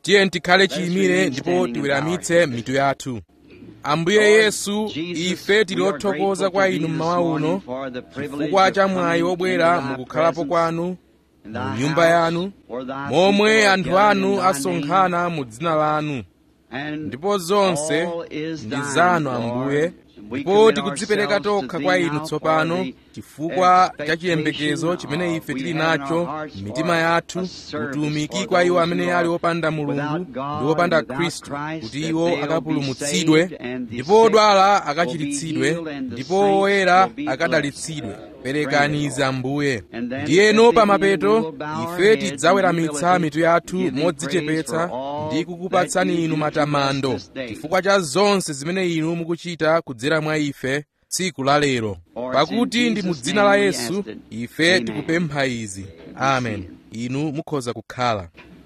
tiye tikhale chiyimire ndipo tiweramitse mitu yathu ambuye yesu ife tili othokoza kwa inu mmawa uno chifukwa cha mwayi wobwera mukukhalapo kwanu mu nyumba yanu momwe anthu anu asonkhana mu dzina lanu ndipo zonse ndi zanu ambuye ndipo tikudzipereka tokha kwa inu tsopano chifukwa cha chiyembekezo chimene ife tili nacho m'mitima yathu utumiki kwa iwo amene ali opanda mulungu ndi opanda khristu kuti iwo akapulumutsidwe ndipo odwala akachiritsidwe ndipo oyera akadalitsidwe perekani izi ambuye ndiyeno pamapeto ife tidzaweramitsa mitu yathu modzichepetsa ndi kukupatsani inu matamando chifukwa cha zonse zimene inu mukuchita kudzera mwa ife tsiku la lero pakuti ndi mu dzina la yesu ife tikupempha izi amen inu mukhoza kukhala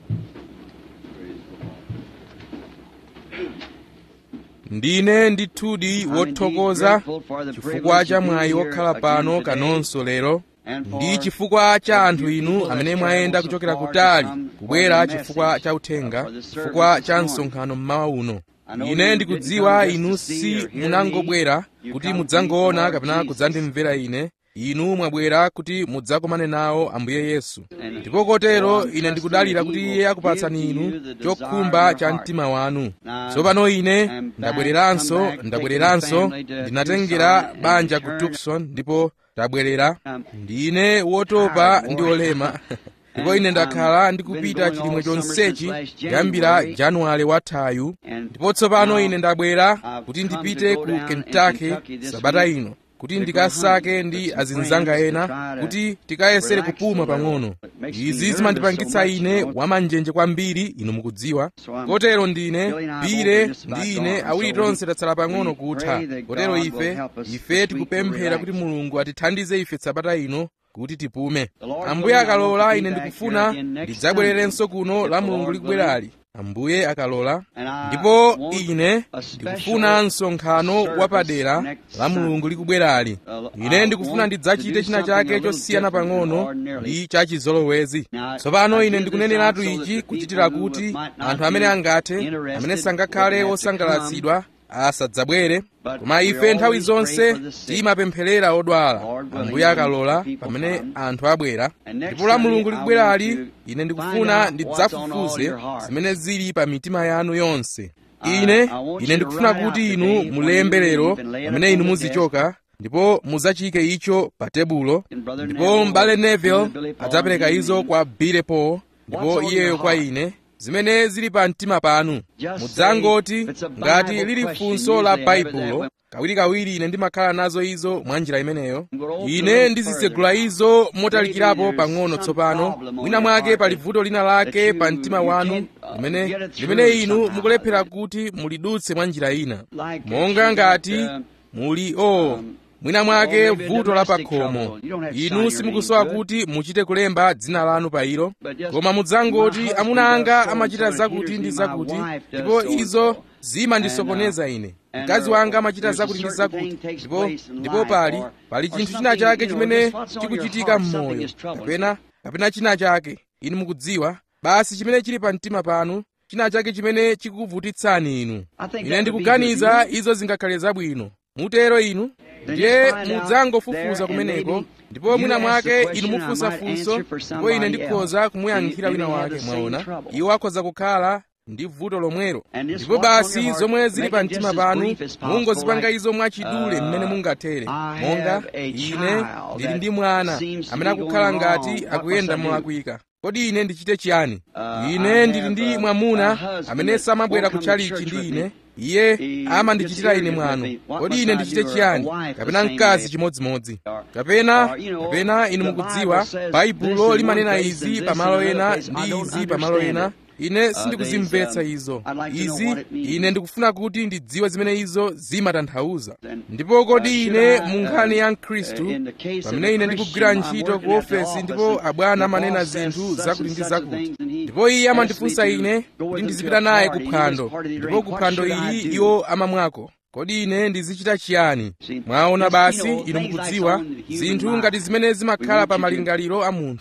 ndine ndithudi wothokoza chifukwa cha mwayi wokhala pano kanonso lero ndi chifukwa cha anthu inu amene mwayenda kuchokera kutali kubwera chifukwa cha uthenga chifukwa cha msonkhano mmawa uno ine ndikudziwa inu si munangobwera kuti mudzangoona kapena kudzandimvera ine inu mwabwera kuti mudzakomane nawo ambuye yesu ndipo kotero ine ndikudalira kuti iye akupatsani inu chokhumba cha mtima wanu tsopano ine ndabwereranso ndabwereranso ndinatengera banja ku tucson ndipo tabwerera ndine wotopa ndi olema ndipo ine ndakhala ndikupita chilimwe chonsechi kuyambira januwale wathayu ndipo tsopano ine ndabwera kuti ndipite ku kentucky sabata ino kuti ndikasake ndi azinzanga ena kuti tikayesere kupuma pang'ono izi zimandipangitsa ine wamanjenje kwambiri inu mukudziwa kotero ndine pire ndi ine awiri tonse tatsala pang'ono kutha kotero ife ife tikupemphera kuti mulungu atithandize ife sabata ino kuti tipume ambuye akalola ine ndikufuna ndidzabwererenso kuno la mulungu likubwerali ambuye akalola ndipo ine ndikufuna msonkhano wapadera la mulungu likubwerali ine ndikufuna ndidzachite china chake chosiyana pang'ono ndi chachizolowezi tsopano ine ndikuneneratu ichi kuchitira kuti anthu amene angathe amene sangakhale osangalatsidwa asadzabwere koma ife nthawi zonse timapempherera odwala ambuye akalola pamene anthu abwera ndipo la mulungu likubwerali ine ndikufuna ndidzafufuze zimene zili pa mitima yanu yonse ine ine ndikufuna kuti inu mulembe lero pamene inu muzichoka ndipo mudzachike icho pa tebulo ndipo m'bale neville adzapereka izo kwa bile paul ndipo iyeyo kwa ine zimene zili pa mtima panu mudzangoti ngati lili funso la baibulo kawirikawiri ine ndimakhala nazo izo mwa njira imeneyo ine ndizitsegula izo motalikirapo pang'ono tsopano mwina mwake pali vuto lina lake pa mtima wanu limene limene inu mukulephera kuti mulidutse mwa njira ina monga ngati muli o oh, mwina mwake vuto la pakhomo inu simukusowa kuti muchite kulemba dzina lanu pa ilo koma mudzangoti amuna anga amachita zakuti ndi zakuti ndipo izo zimandisokoneza ine mkazi wanga amachita zakuti ndi zakuti ndipo ndipo pali pali chinthu china chake chimene chikuchitika m'moyo kapena kapena china chake inu mukudziwa basi chimene chili pa mtima panu china chake chimene chikukuvutitsani inu ine ndikuganiza izo zingakhale zabwino mutero inu ndiye mudzangofufuza kumeneko ndipo mwina mwake inu mufunsa funso ndipo ine ndikhoza kumuyankhira wina wake mwaona iwo akhoza kukhala ndi vuto lomwero ndipo basi zomwe zili pa mtima panu mungozipanga izo mwachidule mmene mungathere monga ine ndili ndi mwana amene akukhala ngati akuyenda molakwika kodi ine ndichite chiyani ine ndili ndi mwamuna amene samabwera kutchalichi ndi ine iye amandichitira ine mwano kodi ine ndichite chiyani kapena mkazi chimodzimodzi kapena kapena inu mukudziwa baibulo limanena izi pamalo ena ndi izi pamalo ena ine sindikuzimvetsa izo izi ine ndikufuna kuti ndidziwe zimene izo zimatanthauza ndipo kodi ine mu nkhani ya mkhristu pamene ine ndikugwira ntchito ku ofesi ndipo abwana amanena zinthu zakuti ndi zakuti ndipo iye amandifunsa ine kuti ndizipita naye ku phwando ndipo ku phwando ili iwo amamwako kodi ine ndizichita chiyani mwaona basi inu mukudziwa zinthu ngati zimene zimakhala pa malingaliro a munthu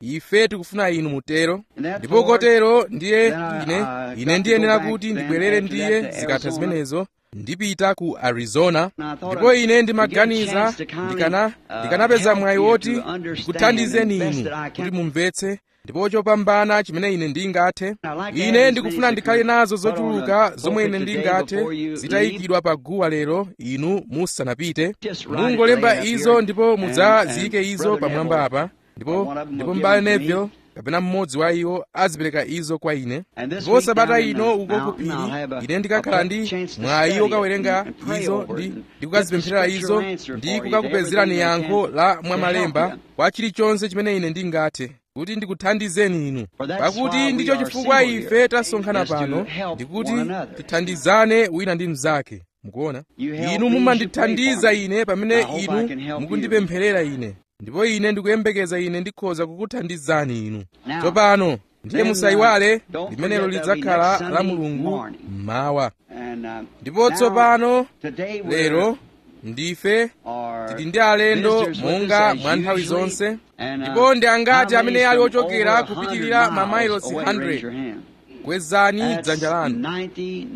ife tikufuna inu mutero ndipo kotero ndiye ine ine ndiyenera kuti ndibwerere ndiye zikatha zimenezo ndipita ku arizona ndipo ine ndimaganiza ndikana ndikanapeza mwayi woti ndikuthandizeni inu kuti mumvetse ndipo chopambana chimene ine ndingathe ine ndikufuna ndikhale nazo zochuluka zomwe ine ndingathe zitayikidwa pa guwa lero inu musanapite mungolemba izo ndipo mudzaziyike izo pamwamba apa ndipo ndipo m'bale neville kapena mmodzi wa iwo azipereka izo kwa ine ndipo sabata ino uko kupiri ine ndikakhala ndi mwayi wokawerenga izo ndi ndikukazipempherera izo ndi kukakupezerani yankho la mwamalemba kwa chilichonse chimene ine ndingathe kuti ndikuthandizeni inu pakuti ndicho chifukwa ife tasonkhana pano ndikuti tithandizane wina ndi mnzake mukuona inu mumandithandiza ine pamene inu mukundipempherera ine ndipo ine ndikuyembekeza ine ndikhoza kukuthandizani inu tsopano ndiye musayiwale limenelo lidzakhala la mulungu mmawa ndipo tsopano lero ndife tili ndi alendo monga mwa nthawi zonse ndipo ndi angati amene ali ochokera kupitirira mamailosi 100 kwezani dzanja lanu ndi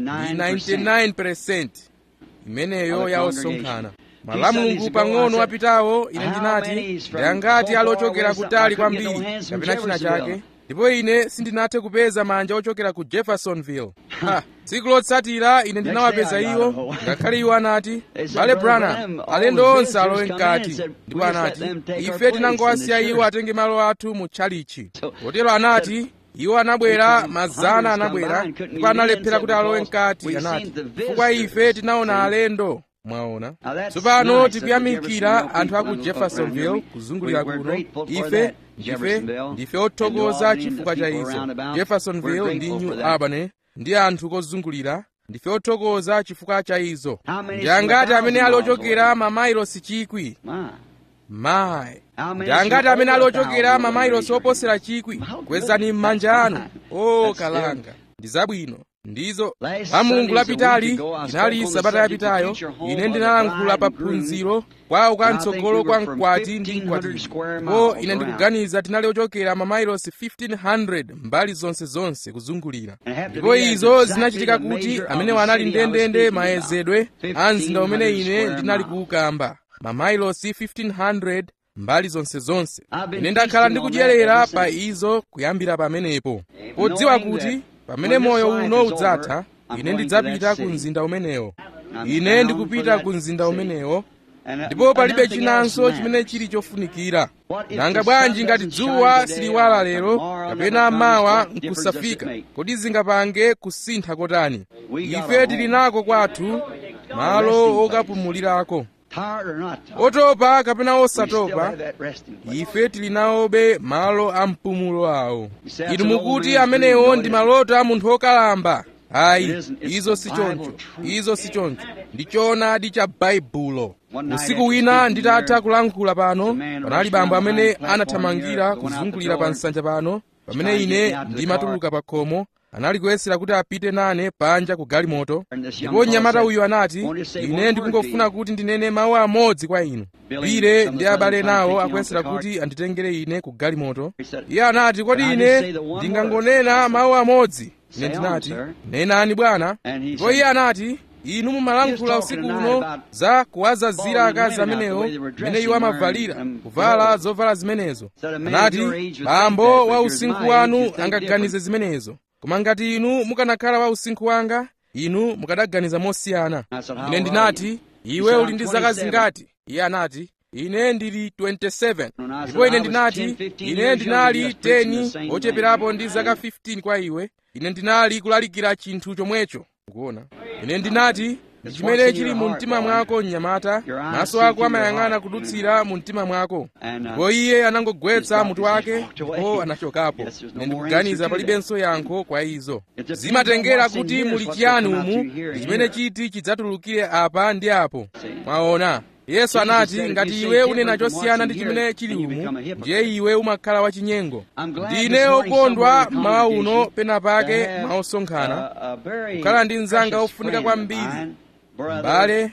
99% imeneyo ya osonkhana malamulungu pang'ono apitawo ine ndinati ndi angati ali ochokera kutali kwambiri kapena china chake ndipo ine sindinathe kupeza manja ochokera ku jeffersonville ha tsiku lotsatira ine ndinawapeza iwo ngakhale iwo anati bale branham alendo onse alowe mkati ndipo anati ife tinangowasiya iwo atenge malo athu mu tchalichi potero anati iwo anabwera mazana anabwera ndipo analephera kuti alowe mkati anati chifukwa ife tinaona alendo mwaona tsopano tikuyamikira anthu a ku jeffersonville kuzungulira kuno ife ndife ndife othokoza chifukwa cha izo jeffersonville ndi new albany ndi anthu kozungulira ndife othokoza chifukwa cha izo ndi angati amene ali ochokera mamailosi chikwi mayi ndi angati amene ali ochokera mamailosi oposera chikwi kwezani m'manja anu o kalanga ndi zabwino ndizo la mulungu lapitali inali sabata yapitayo ine ndinalankhula pa phunziro kwa ukamtsogolo kwa mkwati ndi mkwatibwi ndipo ine ndikuganiza tinali ochokera mamailosi 1500 mbali zonse zonse kuzungulira ndipo izo zinachitika kuti amenewo anali ndendende mayezedwe a mzinda umene ine ndinali kuukamba mamailosi 1500 mbali zonse zonse ine ndakhala ndikudyerera pa izo kuyambira pamenepo podziwa kuti pamene moyo uno udzatha ine ndidzapita ku mzinda umenewo ine ndikupita ku mzinda umenewo ndipo palibe chinanso chimene chili chofunikira nanga bwanji ngati dzuwa siliwala lero kapena mawa nkusafika kodi zingapange kusintha kotani ife tili nako kwathu malo okapumulirako otopa kapena osatopa ife tili nawobe malo a mpumulo awo inu mukuti amenewo ndi maloto a munthu wokalamba ayi izo si choncho izo si choncho ndi choonadi cha baibulo usiku wina nditatha kulankhula pano panali bambo amene anathamangira kuzungulira pa nsanja pano pamene ine ndimatuluka pa khomo anali kuyesera kuti apite nane panja ku galimoto ndipo mnyamata uyu anati ine ndikungofuna kuti ndinene mawu amodzi kwa inu bile ndi abale nawo akuyesera kuti anditengere ine ku galimoto iye anati kodi ine ndingangonena mawu amodzi ine ndinati nenani bwana ndipo iye anati inu mumalankhula usiku uno za kuwazazira akazi amenewo mmene iwo amavalira kuvala zovala zimenezo anati bambo wa usinkhu wanu angaganize zimenezo koma ngati inu mukanakhala wa usinkhu wanga inu mukadaganiza mosiyana ine ndinati iwe uli ndi zaka zingati iye anati ine ndili 27 ndipo ine ndinati ine ndinali 10 ocheperapo ndi zaka 15 kwa iwe ine ndinali kulalikira chinthu chomwecho ukuona ine ndinati ndi chimene chili mu mtima mwako mnyamata maso ako amayang'ana kudutsira mu mtima mwako ndipo iye anangogwetsa mutu wake ndipo anachokapo ine ndikuganiza palibenso yankho kwa izo zimatengera kuti muli chiyani umu ndi chimene chiti chidzatulukire apa ndi apo mwaona yesu anati ngati iwe unena chosiyana ndi chimene chili umu ndiye iwe umakhala wachinyengo ndine okondwa mmawa uno pena pake maosonkhana kukhala ndi mnzanga ofunika kwambiri m'bale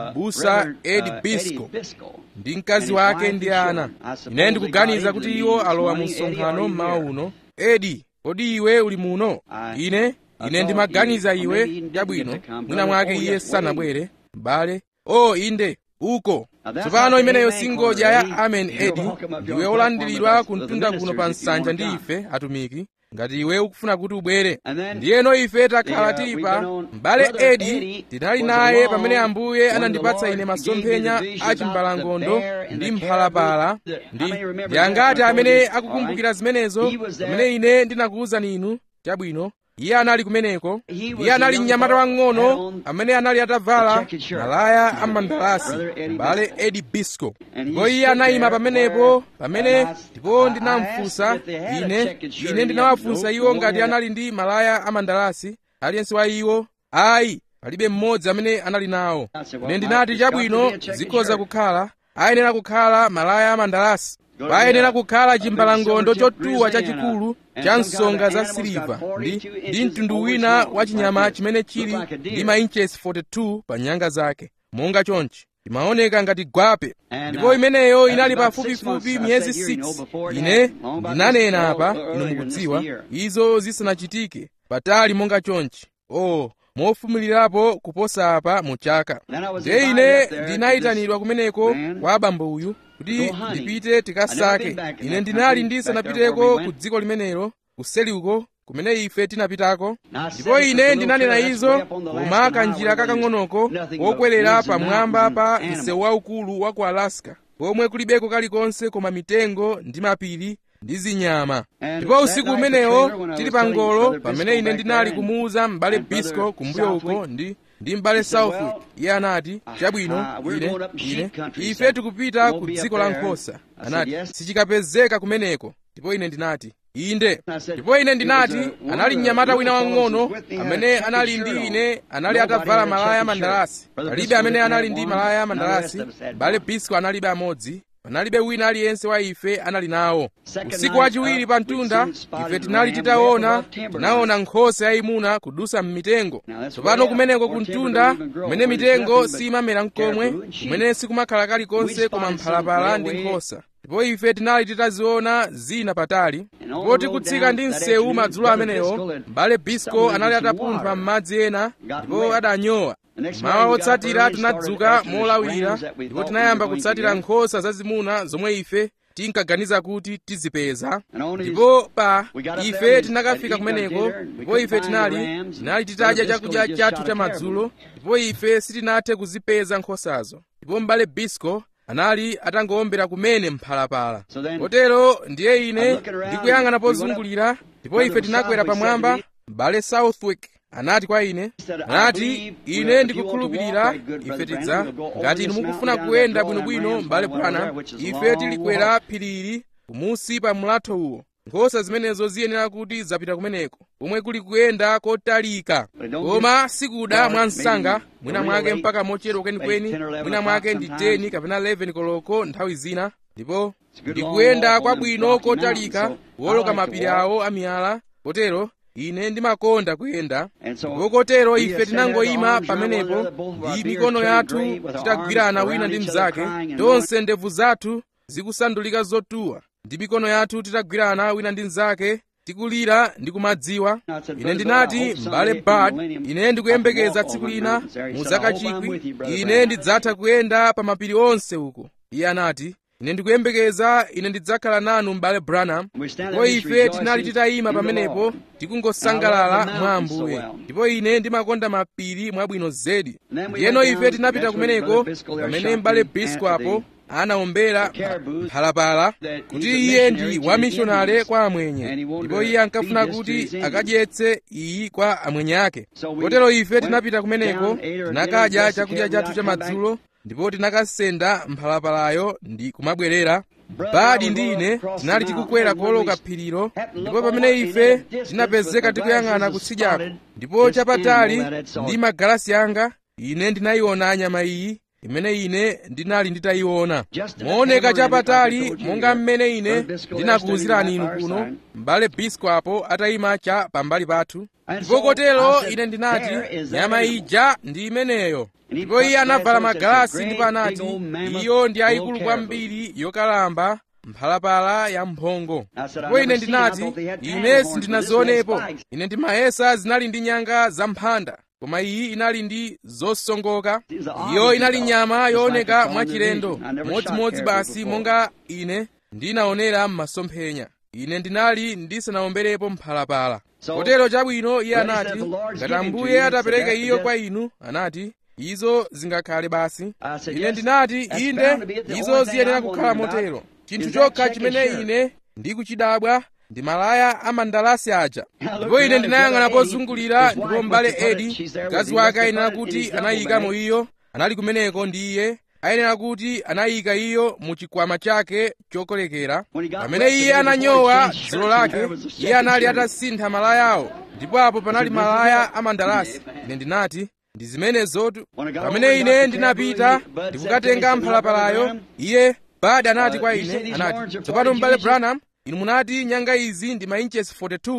busa edi bisco ndi mkazi wake ndi ana ine ndikuganiza kuti iwo alowa mu msonkhano mmawa uno edi kodi iwe uli muno ine ine ndimaganiza iwe chabwino mwina mwake iye sanabwere m'bale o inde uko tsopano imeneyo singodya ya amen edi ndiwe olandiridwa kumtunda kuno pa nsanja ndi ife atumiki ngati iwe ukufuna kuti ubwere ndiyeno ife takhala tili pa m'bale edi tinali naye pamene ambuye anandipatsa ine masomphenya a chimbalangondo ndi mphalapala ndi ndi angati amene akukumbukira zimenezo pamene ine ndinakuwuzani inu chabwino iye anali kumeneko iye anali mnyamata wang'ono amene anali atavala malaya a mandalasi m'bale edi bisco ndipo iye anayima pamenepo pamene ndipo ndinamfunsa ine ine ndinawafunsa iwo ngati anali ndi malaya a mandalasi aliyense wa iwo ayi palibe mmodzi amene anali nawo ine ndinati chabwino zikhoza kukhala ayenera kukhala malaya a mandalasi payenera kukhala chimbalangondo chotuwa chachikulu cha nsonga za siliva ndi ndi mtundu wina wa chinyama chimene chili ndi mainches 42 pa nyanga zake monga chonchi imaoneka ngati gwape ndipo imeneyo inali pafupifupi miyezi 6 ine ndinanena apa inu mukudziwa izo zisanachitike patali monga chonchi oh mofumilirapo kuposa apa mu chaka ndiye ine ndinayitanidwa kumeneko kwa abambo uyu kuti ndipite tikasake ine ndinali ndisanapiteko ku dziko limenelo kuseli uko kumene ife tinapitako ndipo ine ndinanena izo koma kanjira kakang'onoko kokwerera pamwamba pa msewu waukulu wa ku alaska komwe kulibeko kalikonse koma mitengo ndi mapiri ndi zinyama ndipo usiku umenewo tili pa ngolo pamene ine ndinali kumuwuza m'bale bisco kumbuyo uko ndi ndi m'bale southwick iye anati chabwino ine ine ife tikupita ku dziko la nkhosa anati sichikapezeka kumeneko ndipo ine ndinati inde ndipo ine ndinati anali mnyamata wina wang'ono amene anali ndi ine anali atavala malaya mandalasi palibe amene anali ndi malaya mandalasi m'bale bisco analibe amodzi panalibe wina aliyense wa ife anali nawo usiku wachiwiri pa mtunda ife tinali titaona tinaona nkhosa yayimuna kudusa m'mitengo tsopano kumeneko ku mtunda kumene mitengo simamera mkomwe kumene sikumakhala kalikonse koma mphalapala ndi nkhosa ndipo ife tinali titaziona zina patali ndipo tikutsika ndi msewu madzulo amenewo m'bale bisco anali atapunthwa m'madzi ena ndipo adanyowa mawa otsatira tinadzuka molawira ndipo tinayamba kutsatira nkhosa zazimuna zomwe ife tinkaganiza kuti tizipeza ndipo pa ife tinakafika kumeneko ndipo ife tinali tinali titadya chakudya chathu cha madzulo ndipo ife sitinathe kuzipeza nkhosazo ndipo m'bale bisco anali atangowombera kumene mphalapala kotero ndiye ine ndikuyang'ana pozungulira ndipo ife tinakwera pamwamba m'bale southwick anati kwa ine anati ine ndikukhulupirira ife tidza ngati inu mukufuna kuyenda bwinobwino m'bale bwana ife tilikwera phirili kumusi pa mlatho uwo nkhosa zimenezo ziyenera kuti zapita kumeneko komwe kuli kuyenda kotalika koma sikuda mwa msanga mwina mwake mpaka mochedwa kwenikweni mwina mwake ndi 10 kapena 11 koloko nthawi zina ndipo ndikuyenda kwabwino kotalika woloka mapiri awo amiyala kotero ine ndimakonda kuyenda ndipo kotero ife tinangoyima pamenepo ndi mikono yathu titagwirana wina ndi mnzake tonse ndevu zathu zikusandulika zotuwa ndi mikono yathu titagwirana wina ndi mnzake tikulira ndi kumadziwa ine ndinati m'bale bad ine ndikuyembekeza tsiku lina mu zaka chikwi ine ndidzatha kuyenda pa mapiri onse uko iye anati ine ndikuyembekeza ine ndidzakhala nanu m'bale branham ndipo ife tinali titayima pamenepo tikungosangalala mwa ambuye ndipo ine ndimakonda mapiri mwabwino zedi ndiyeno ife tinapita kumeneko pamene m'bale bisco apo anawombera mphalapala kuti iye ndi wamishonale kwa amwenye ndipo iye ankafuna kuti akadyetse iyi kwa amwenye ake kotero ife tinapita kumeneko tinakadya chakudya chathu cha madzulo ndipo tinakasenda mphalapalayo ndi kumabwerera badi ndi ine tinali tikukwera kuoloka phirilo ndipo pamene ife tinapezeka tikuyang'ana kutsidyako ndipo chapatali ndi magalasi anga ine ndinayiona nyama iyi imene ine ndinali nditayiona mooneka chapatali monga mmene ine ndinakuwuzirani inu kuno m'bale biskuapo atayima cha pambali pathu ndipo kotero ine ndinati nyama ija ndi imeneyo ndipo iye anavala magalasi ndipo anati iyo ndi yayikulu kwambiri yokalamba mphalapala ya mphongo ndipo ine ndinati ine sindinazionepo ine ndimayesa zinali ndi nyanga zamphanda koma iyi inali ndi zosongoka iyo inali nyama yooneka mwachilendo modzimodzi basi monga ine ndinaonera m'masomphenya ine ndinali ndisanaomberepo mphalapala kotero chabwino iye anati ngati ambuye atapereka iyo kwa inu anati izo zingakhale basi ine ndinati inde izo ziyenera kukhala motero chinthu chokha chimene ine ndikuchidabwa ndi malaya a mandalasi aja ndipo ine ndinayang'ana pozungulira ndipo m'bale edi mkazi wake ayenera kuti anayikamo iyo anali kumeneko ndi iye ayenera kuti anayika iyo mu chikwama chake chokolekera pamene iye ananyowa dzulo lake iye anali atasintha malayawo ndipo apo panali malaya a mandalasi ine ndinati ndi zimenezotu pamene ine ndinapita ndikukatenga mphalapalayo iye badi anati kwa ine anati tsopano m'bale branham inu munati nyanga izi ndi mainchesi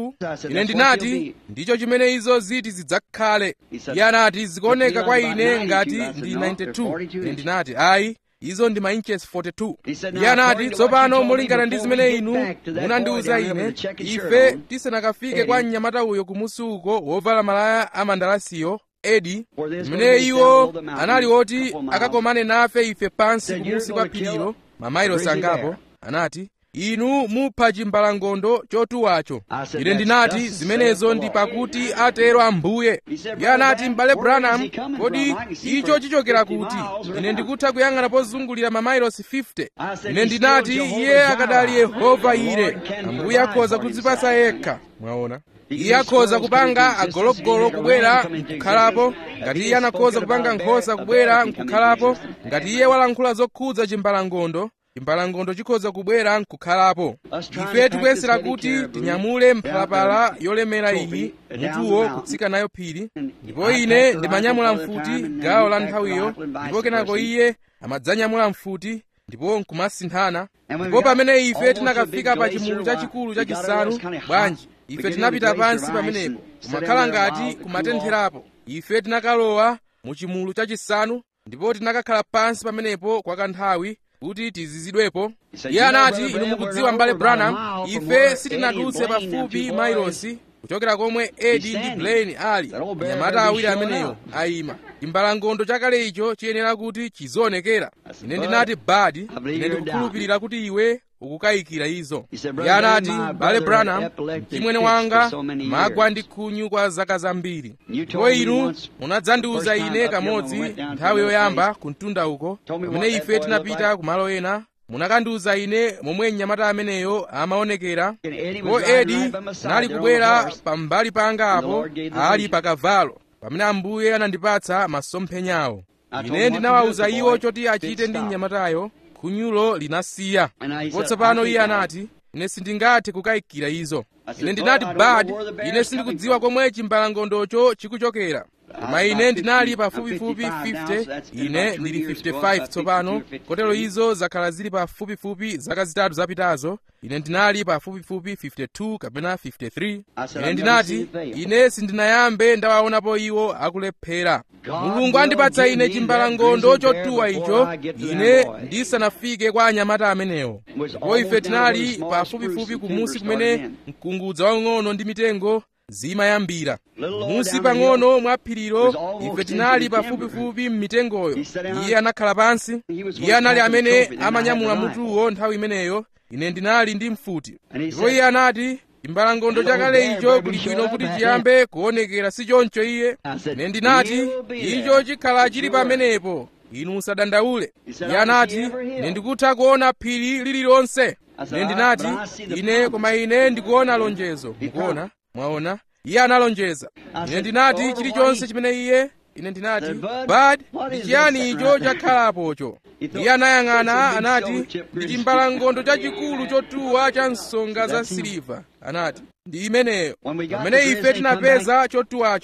42 ine ndinati ndicho chimene izo ziti zidzakhale iye anati zikuoneka kwa ine ngati ndi 92 ine ndinati ayi izo ndi mainchesi 42 iye anati tsopano molingana ndi zimene inu munandiwuza ine ife tisanakafike kwa mnyamata uyo kumusi uko wovala malaya a mandalasiyo edi zimene iwo anali oti akakomane nafe ife pansi kumusi kwa phirilo mamayilosi angapo anati inu mupha chimbalangondo chotuwacho ine ndinati zimenezo ndi pakuti atero ambuye iye anati m'bale branham kodi icho chichokera kuti ine ndikutha kuyang'ana pozungulira mamayilosi 50 ine ndinati iye akadali yehova ire ambuye akhoza kudzipasa yekha mwaona iye akhoza kupanga agologolo kubwera nkukhalapo ngati iye anakhoza kupanga nkhosa kubwera nkukhalapo ngati iye walankhula zokhudza chimbalangondo chimbalangondo chikhoza kubwera nkukhalapo ife tikuyesera kuti tinyamule mphalapala yolemera iyi mutuwo kutsika nayo phiri ndipo ine ndimanyamula mfuti gawo la nthawiyo ndipo kenako iye amadzanyamula mfuti ndipo nkumasinthana ndipo pamene ife tinakafika pa chimulu chachikulu chachisanu bwanji ife tinapita pansi pamenepo kumakhala ngati kumatentherapo ife tinakalowa mu chimulu chachisanu ndipo tinakakhala pansi pamenepo kwa kanthawi kuti tizizidwepo iye anati inu mukudziwa m'bale branham ife sitinadutse pafupi mailosi kuchokera komwe edi ndi blaine ali anyamata awiri ameneyo ayima chimbalangondo chakale icho chiyenera kuti chizionekera ine ndinati badi ine ndikukhulupirira kuti iwe ukukayikira izo iye anati bale branham mchimwene wanga magwa ndi khunyu kwa zaka zambiri ndipo inu munadzandiwuza ine kamodzi nthawi yoyamba kumtunda uko pamene ife tinapita kumalo ena munakandiwuza ine momwe mnyamata ameneyo amaonekera ndipo edi anali kubwera pambali panga apo ali pakavalo pamene ambuye anandipatsa masomphenyawo ine ndinawawuza iwo choti achite ndi mnyamatayo khunyulo linasiya ndipo tsopano iye anati ine sindingathe kukayikira izo ine ndinati bad ine sindikudziwa komwe chimbalangondocho chikuchokera koma ine ndinali pafupifupi 50 ine ndili 55 tsopano kotero izo zakhala zili pafupifupi zaka zitatu zapitazo ine ndinali pafupifupi 52 kapena 53 ine ndinati ine sindinayambe ndawaonapo iwo akulephera mulungu andipatsa ine chimbalangondo chotuwa icho ine ndisanafike kwa anyamata amenewo ndipo ife tinali pafupifupi kumusi kumene mkungudza waung'ono ndi mitengo zimayambira musi pang'ono mwa phirilo ife tinali pafupifupi m'mitengoyo iye anakhala pansi iye anali amene amanyamula mutuwo nthawi imeneyo ine ndinali ndi mfuti ndipo iye anati chimbalangondo chakale icho kuli bwino kuti chiyambe kuonekera si choncho iye ine ndinati icho chikhala chili pamenepo inu musadandaule iye anati ine ndikutha kuona phiri lililonse ine ndinati ine koma ine ndikuona lonjezo mukuona mwaona iye analonjeza ine ndinati chilichonse chimene iye ine ndinati bad ndi chiyani icho chakhalapocho iye anayang'ana anati ndi chimbalangondo chachikulu chotuwa cha nsonga za siliva anati ndi imeneyo pamene ife tinapeza chotuwacho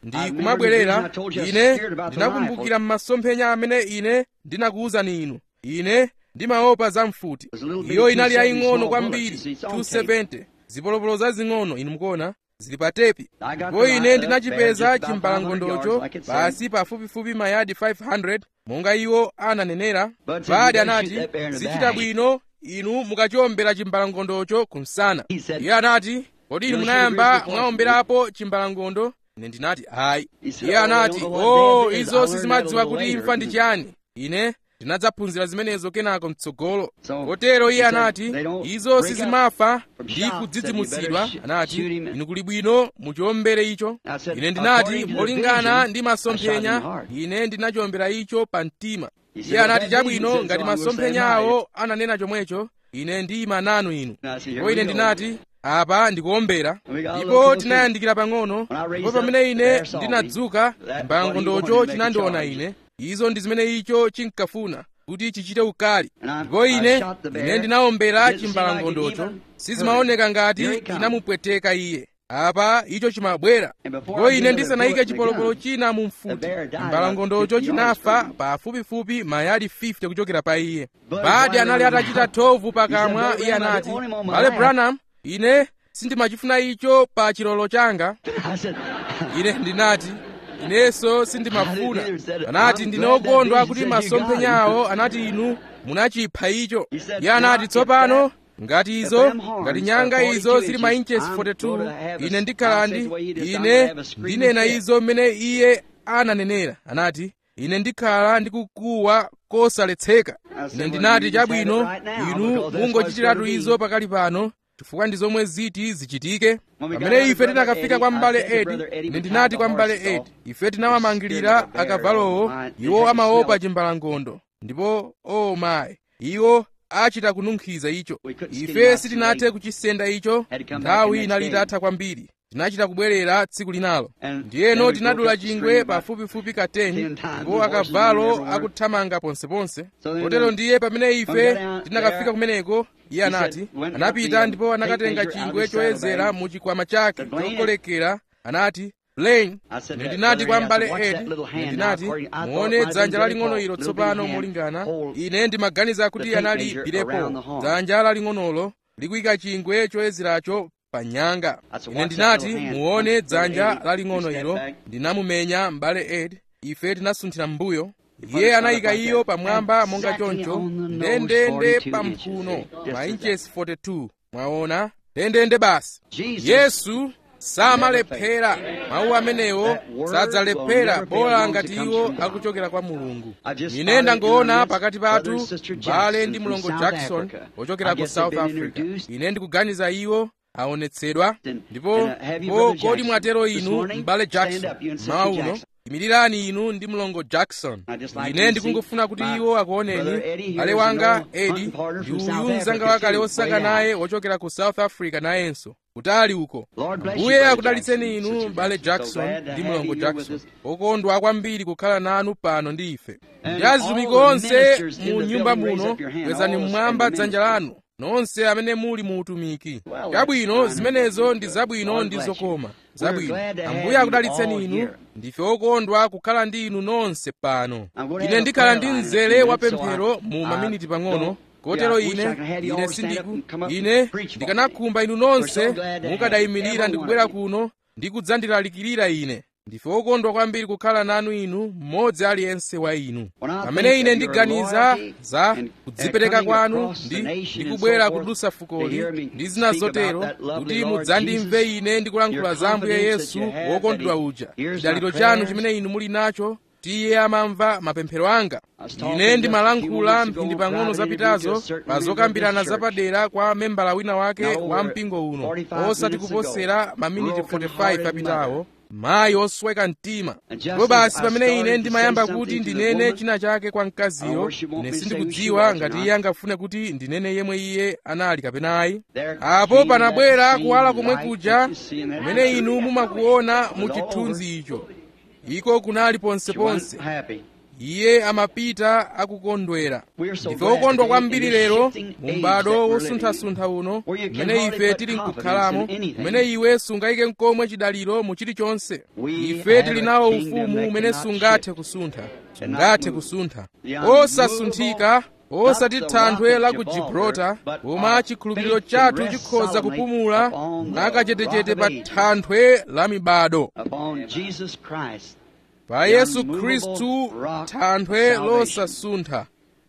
ndi kumabwerera ine ndinakumbukira m'masomphenya amene ine ndinakuwuzani inu ine ndimaopa za mfuti iyo inali yaying'ono kwambiri 270 zipolopolo zazing'ono inu mukuona zili pa tepi ndipo ine ndinachipeza chimbalangondocho pasi pafupifupi mayadi 500 monga iwo ananenera badi anati zichita bwino inu mukachiombera chimbalangondocho kumsana iye anati kodi inu munayamba mwaomberapo chimbalangondo ine ndinati ayi iye anati o oh, izo sizimadziwa kuti imfa ndi chiyani ine ndinadzaphunzira zimenezo kenako mtsogolo kotero iye anati izo sizimafa ndi kudzidzimutsidwa anati inu kuli bwino muchiombere icho ine ndinati molingana ndi masomphenya ine ndinachiombera icho pa mtima iye anati chabwino ngati masomphenya awo ananena chomwecho ine ndiyima nanu inu ndipo ine ndinati apa ndikuombera ndipo tinayandikira pang'ono ndipo pamene ine ndinadzuka chimbalangondocho chinandiona ine izo ndi zimene icho chinkafuna kuti chichite ukali ndipo ine ine ndinaombera chimbalangondocho sizimaoneka ngati chinamupweteka iye apa icho chimabwera ndipo ine ndisanayike chipolopolo china mu mfuti chimbalangondocho chinafa pafupifupi mayadi 50 kuchokera pa iye badi anali atachita thovu pakamwa iye anati bale branham ine sindimachifuna icho pa chilolo changa ine ndinati inenso sindimafuna anati ndine okondwa kuti masomphenyawo anati inu munachipha icho iye anati tsopano ngati izo ngati nyanga izo zili ma inches 42 ine ndikhala ndi ine ndinena izo mmene iye ananenera anati ine ndikhala ndikukuwa kosaletseka ine ndinati chabwino inu mungochitiratu izo pakali pano chifukwa ndi zomwe ziti zichitike pamene ife tinakafika kwa m'bale edi ine ndinati kwa m'bale edi ife tinawamangirira akavalowo iwo amaopa chimbalangondo ndipo o oh mayi iwo achita kununkhiza icho ife sitinathe kuchisenda icho nthawi inali itatha kwambiri tinachita kubwerera tsiku linalo ndiyeno tinadula chingwe pafupifupi ka 10 ndipo akavalo akuthamanga ponseponse kotero ndiye pamene ife tinakafika kumeneko iye anati anapita ndipo anakatenga chingwe choyezera mu chikwama chake chokolekera anati blaine ine ndinati kwa m'bale edi ine ndinati muone dzanja laling'ono ilo tsopano molingana ine ndimaganiza kuti anali bilepo dzanja laling'onolo likuyika chingwe choyezeracho pa nyanga ine ndinati muone dzanja laling'ono ilo ndinamumenya m'bale edi ife tinasunthira m'mbuyo iye anayika iyo pamwamba monga choncho ndendende pa mphuno ma inches 42 mwaona ndendende basi yesu samalephera mawu amenewo sadzalephera bola ngati iwo akuchokera kwa mulungu ine ndangoona pakati pathu mbale ndi mlongo jackson ochokera ku south africa ine ndikuganiza iwo aonetsedwa ndipo po kodi mwatero inu m'bale jackson mawa uno imirirani inu ndi mlongo jackson ine ndikungofuna kuti iwo akuoneni ale wanga edi ndi uyu mzanga wakale osaka naye wochokera ku south africa nayenso kutali uko mbuye akudalitseni inu m'bale jackson ndi mlongo jackson okondwa kwambiri kukhala nanu pano ndi ife ndi azitumiki onse mu nyumba muno kwezani mmwamba dzanja lanu nonse amene muli mu utumiki chabwino zimenezo ndi zabwino ndi zokoma zabwino ambuye akudalitseni inu ndife okondwa kukhala ndi inu nonse pano ine ndikhala ndi mzere wa pemphero mu maminiti pang'ono kotero ine ine sindiku ine ndikanakhumba inu nonse mukadayimirira ndikubwera kuno ndi kudzandilalikirira ine ndife okondwa kwambiri kukhala nanu inu mmodzi aliyense wa inu pamene ine ndiganiza za kudzipereka kwanu ndi ndikubwera kudutsa fukoli ndi zina zotero kuti mudzandimve ine ndikulankhula za ambuye yesu wokondedwa uja chidaliro chanu chimene inu muli nacho tiye amamva mapemphero anga ine ndimalankhula mphindi pang'ono zapitazo pa zokambirana zapadera kwa membala wina wake wa mpingo uno osati kuposera maminiti 45 apitawo mayi osweka mtima ndipo basi pamene ine ndimayamba kuti ndinene china chake kwa mkaziyo ine sindikudziwa ngati iye angafune kuti ndinene yemwe iye anali kapena ayi apo panabwera kuwala komwe kuja kumene inu mumakuona mu chithunzi icho iko kunali ponseponse iye amapita akukondwera ndife okondwa kwambiri lero mu m'bado wosunthasuntha uno umene ife tili nkukhalamo umene iwe sungayike nkomwe chidaliro mu chilichonse ife tili nawo ufumu umene sungathe kusuntha sungathe kusuntha osasunthika osati thanthwe la ku gibraltar koma chikhulupiriro chathu chikhoza kupumula mwakachetechete pa thanthwe la mibado pa yesu khristu thanthwe losasuntha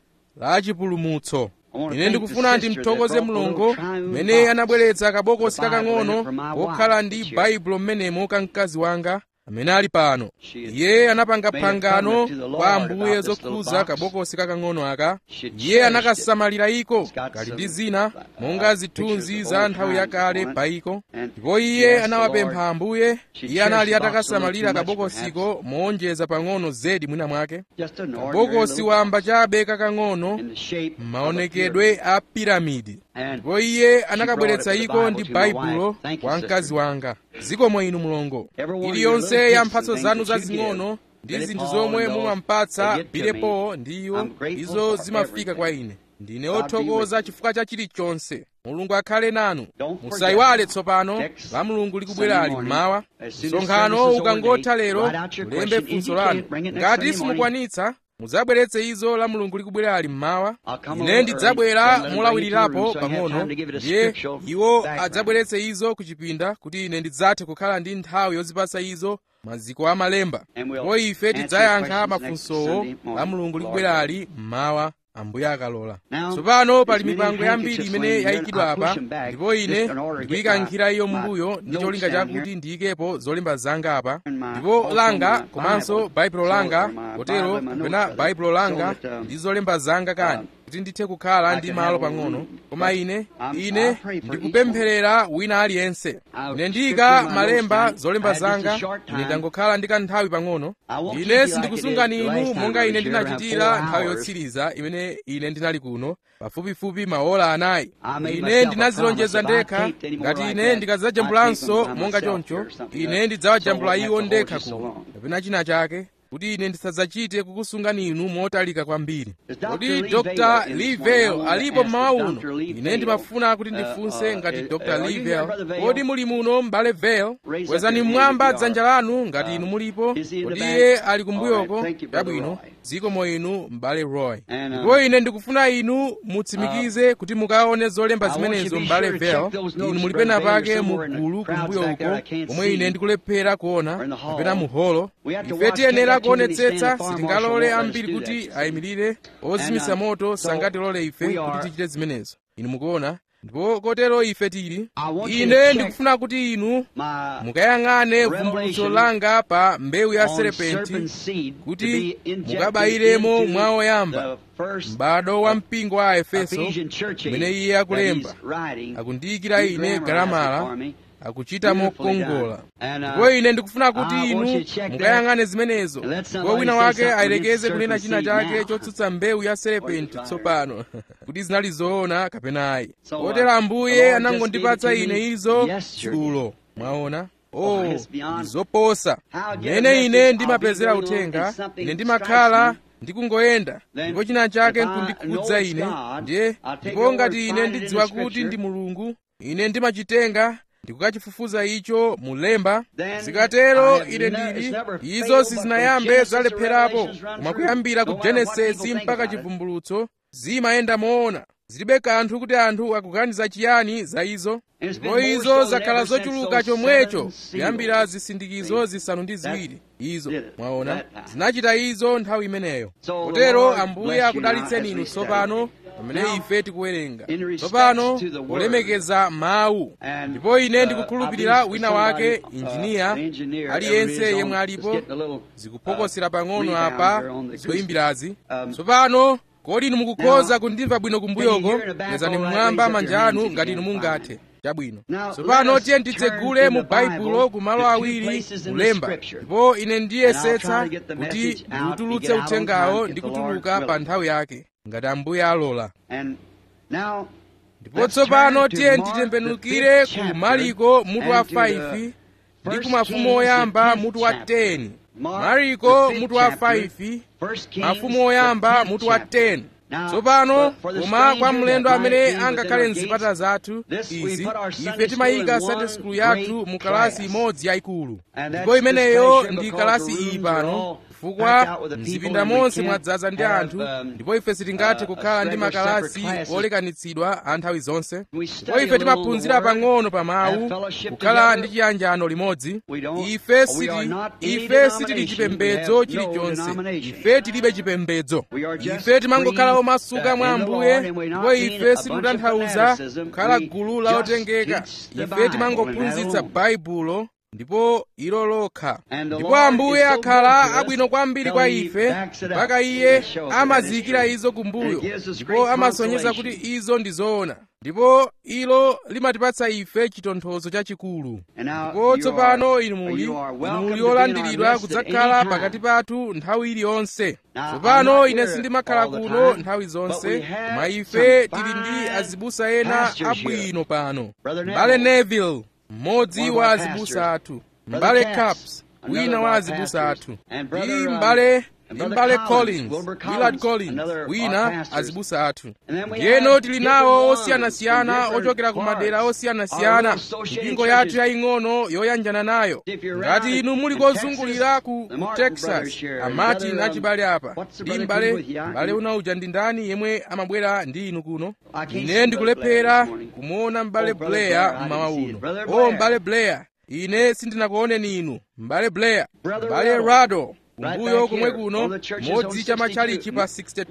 la chipulumutso ine ndikufuna ndimthokoze mulungu mmene anabweretsa kabokosi kakang'ono kokhala ndi baibulo mmenemo ka mkazi wanga amene ali pano iye anapanga phangano kwa ambuye zokhuza kabokosi kakang'ono aka iye anakasamalira iko kali ndi zina monga zithunzi za nthawi yakale pa iko ndipo iye anawapempha ambuye iye anali atakasamalira kabokosiko moonjeza pang'ono zedi mwina mwake kabokosi wamba chabe kakang'ono m'maonekedwe a piramidi ndipo iye anakabweretsa iko ndi baibulo kwa mkazi wanga zikomo inu mulongo iliyonse ya mphatso zanu zazing'ono ndi zinthu zomwe mumampatsa bilepo ndi iwo izo zimafika kwa ine ndine othokoza chifukwa cha chilichonse mulungu akhale nanu musayiwale tsopano la mulungu likubwerali mmawa msonkhano ukangotha lero mulembe funso lanu ngati simukwanitsa mudzabweretse izo la mulungu likubwerali mmawa ine ndidzabwera molawirirapo pang'ono ndiye iwo adzabweretse izo ku chipinda kuti ine ndidzathe kukhala ndi nthawi yozipasa izo maziko amalemba ndipo ife tidzayankha mafunsowo la mulungu likubwerali mmawa ambuye akalola tsopano pali mipango yambiri imene yayikidwa apa ndipo ine ndikuyikankhira iyo mbuyo ndi cholinga chakuti ndiyikepo zolemba zanga apa ndipo langa komanso baibulo langa kotero kapena baibulo langa ndi zolemba zanga kani kuti ndithe kukhala ndi malo pang'ono koma ine ine ndikupempherera wina aliyense ine ndiyika malemba zolemba zanga ine ndangokhala ndi kanthawi pang'ono ine sindikusungani inu monga ine ndinachitira nthawi yotsiriza imene ine ndinali kuno pafupifupi maola anayi ine ndinazilonjeza ndekha ngati ine ndikadzajambulanso monga choncho ine ndidzawajambula iwo ndekha kuno kapena china chake kuti ine ndisadzachite kukusungani inu motalika kwambiri kodi dr livell alipo mmawa uno ine ndimafuna kuti ndifunse ngati dr livell kodi muli muno m'bale vel kwezani mmwamba dzanja lanu ngati inu mulipo kodi iye ali kumbuyoko chabwino zikomo inu m'bale roy ndipo ine ndikufuna inu mutsimikize kuti mukaone zolemba zimenezo m'bale vel inu muli pena pake mugulu kumbuyo uko komwe ine ndikulephera kuona kapena mu holo ife tiyenera kuonetsetsa sitingalole ambiri kuti ayimirire ozimitsa moto sangatilole ife kuti tichite zimenezo inu mukuona ndipo kotero ife tili ine ndikufuna kuti inu mukayang'ane vumbulutso langa pa mbewu ya serepenti kuti mukabayiremo mwa oyamba m'bado wa mpingo wa efeso umene iye akulemba akundiyikira ine galamala akuchita mokongola ndipo ine ndikufuna kuti inu mukayang'ane zimenezo ndipo wina wake ayelekeze kunena china chake chotsutsa mbewu ya serepenti tsopano kuti zinali zoona kapena ayi kotero ambuye anangondipatsa ine izo dzulo mwaona oh ndizoposa mmene ine ndimapezera uthenga ine ndimakhala ndikungoyenda ndipo china chake nkundikhudza ine ndiye ndipo ngati ine ndidziwa kuti ndi mulungu ine ndimachitenga ndikukachifufuza icho mulemba zikatero ine ndili izo sizinayambe zalepherapo koma kuyambira ku genesisi mpaka chivumbulutso zimayenda moona zilibe kanthu kuti anthu akuganiza chiyani za izo ndipo izo zakhala zochuluka chomwecho kuyambira zisindikizo zisanu ndi ziwiri izo mwaona zinachita izo nthawi imeneyo kotero ambuye akudalitseni inu tsopano pamene ife tikuwerenga tsopano polemekeza mawu ndipo ine ndikukhulupirira wina wake injiniya aliyense yemwe alipo zikupokosera pang'ono apa zoyimbirazi tsopano kodi inu mukukhoza kundimva bwino kumbuyoko kwezani mmwamba manja anu ngati inu mungathe chabwino tsopano tiye titsegule mu baibulo ku malo awiri kulemba ndipo ine ndiyesetsa kuti ndiutulutse uthengawo ndi kutuluka pa nthawi yake ngati ambuye alola ndipo tsopano tiye titembenukire ku maliko mutu wa 5 ndi ku mafumu oyamba mutu wa 10 mariko mutu wa 5 mafumu oyamba mutu wa 10 tsopano koma kwa mlendo amene angakhale mzipata zathu izi ife timayika sunday school yathu mu kalasi imodzi yayikulu ndipo imeneyo ndi kalasi iyi pano chifukwa mzipinda monse mwadzaza ndi anthu ndipo ife sitingathe kukhala ndi makalasi olekanitsidwa a nthawi zonse ndipo ife timaphunzira pang'ono pa mawu kukhala ndi chiyanjano limodzi ife siti ife sitili chipembedzo chilichonse ife tilibe chipembedzo ife timangokhala omasuka mwa ambuye ndipo ife sitikutanthauza kukhala gulu la otengeka ife timangophunzitsa baibulo ndipo ilo lokha ndipo ambuye akhala abwino kwambiri kwa ife mpaka iye amaziyikira izo kumbuyo ndipo amasonyeza kuti izo ndi zoona ndipo ilo limatipatsa ife chitonthozo chachikulu ndipo tsopano inu muli inu muli olandiridwa kudzakhala pakati pathu nthawi iliyonse tsopano ine sindimakhala kuno nthawi zonse koma ife tili ndi azibusa ena abwino pano mbale neville mmodzi wa azibusa athu mbale caps wina wa azibusa athu ndi mbale ndi mbale collins willard collins wina azibusa athu ndiyeno tili nawo osiyanasiyana ochokera ku madera osiyanasiyana mipingo yathu yaying'ono yoyanjana nayo ngati inu muli kozungulira ku, ku texas amati nachibale apa ndi mbale mbale unauja ndi ndani yemwe amabwera ndi inu kuno ine ndikulephera kumuona mbale blair mmawa uno o mbale blair ine sindinakuoneni inu mbale blair mbale rado kumbuyo komwe kuno modzi cha matchalichi pa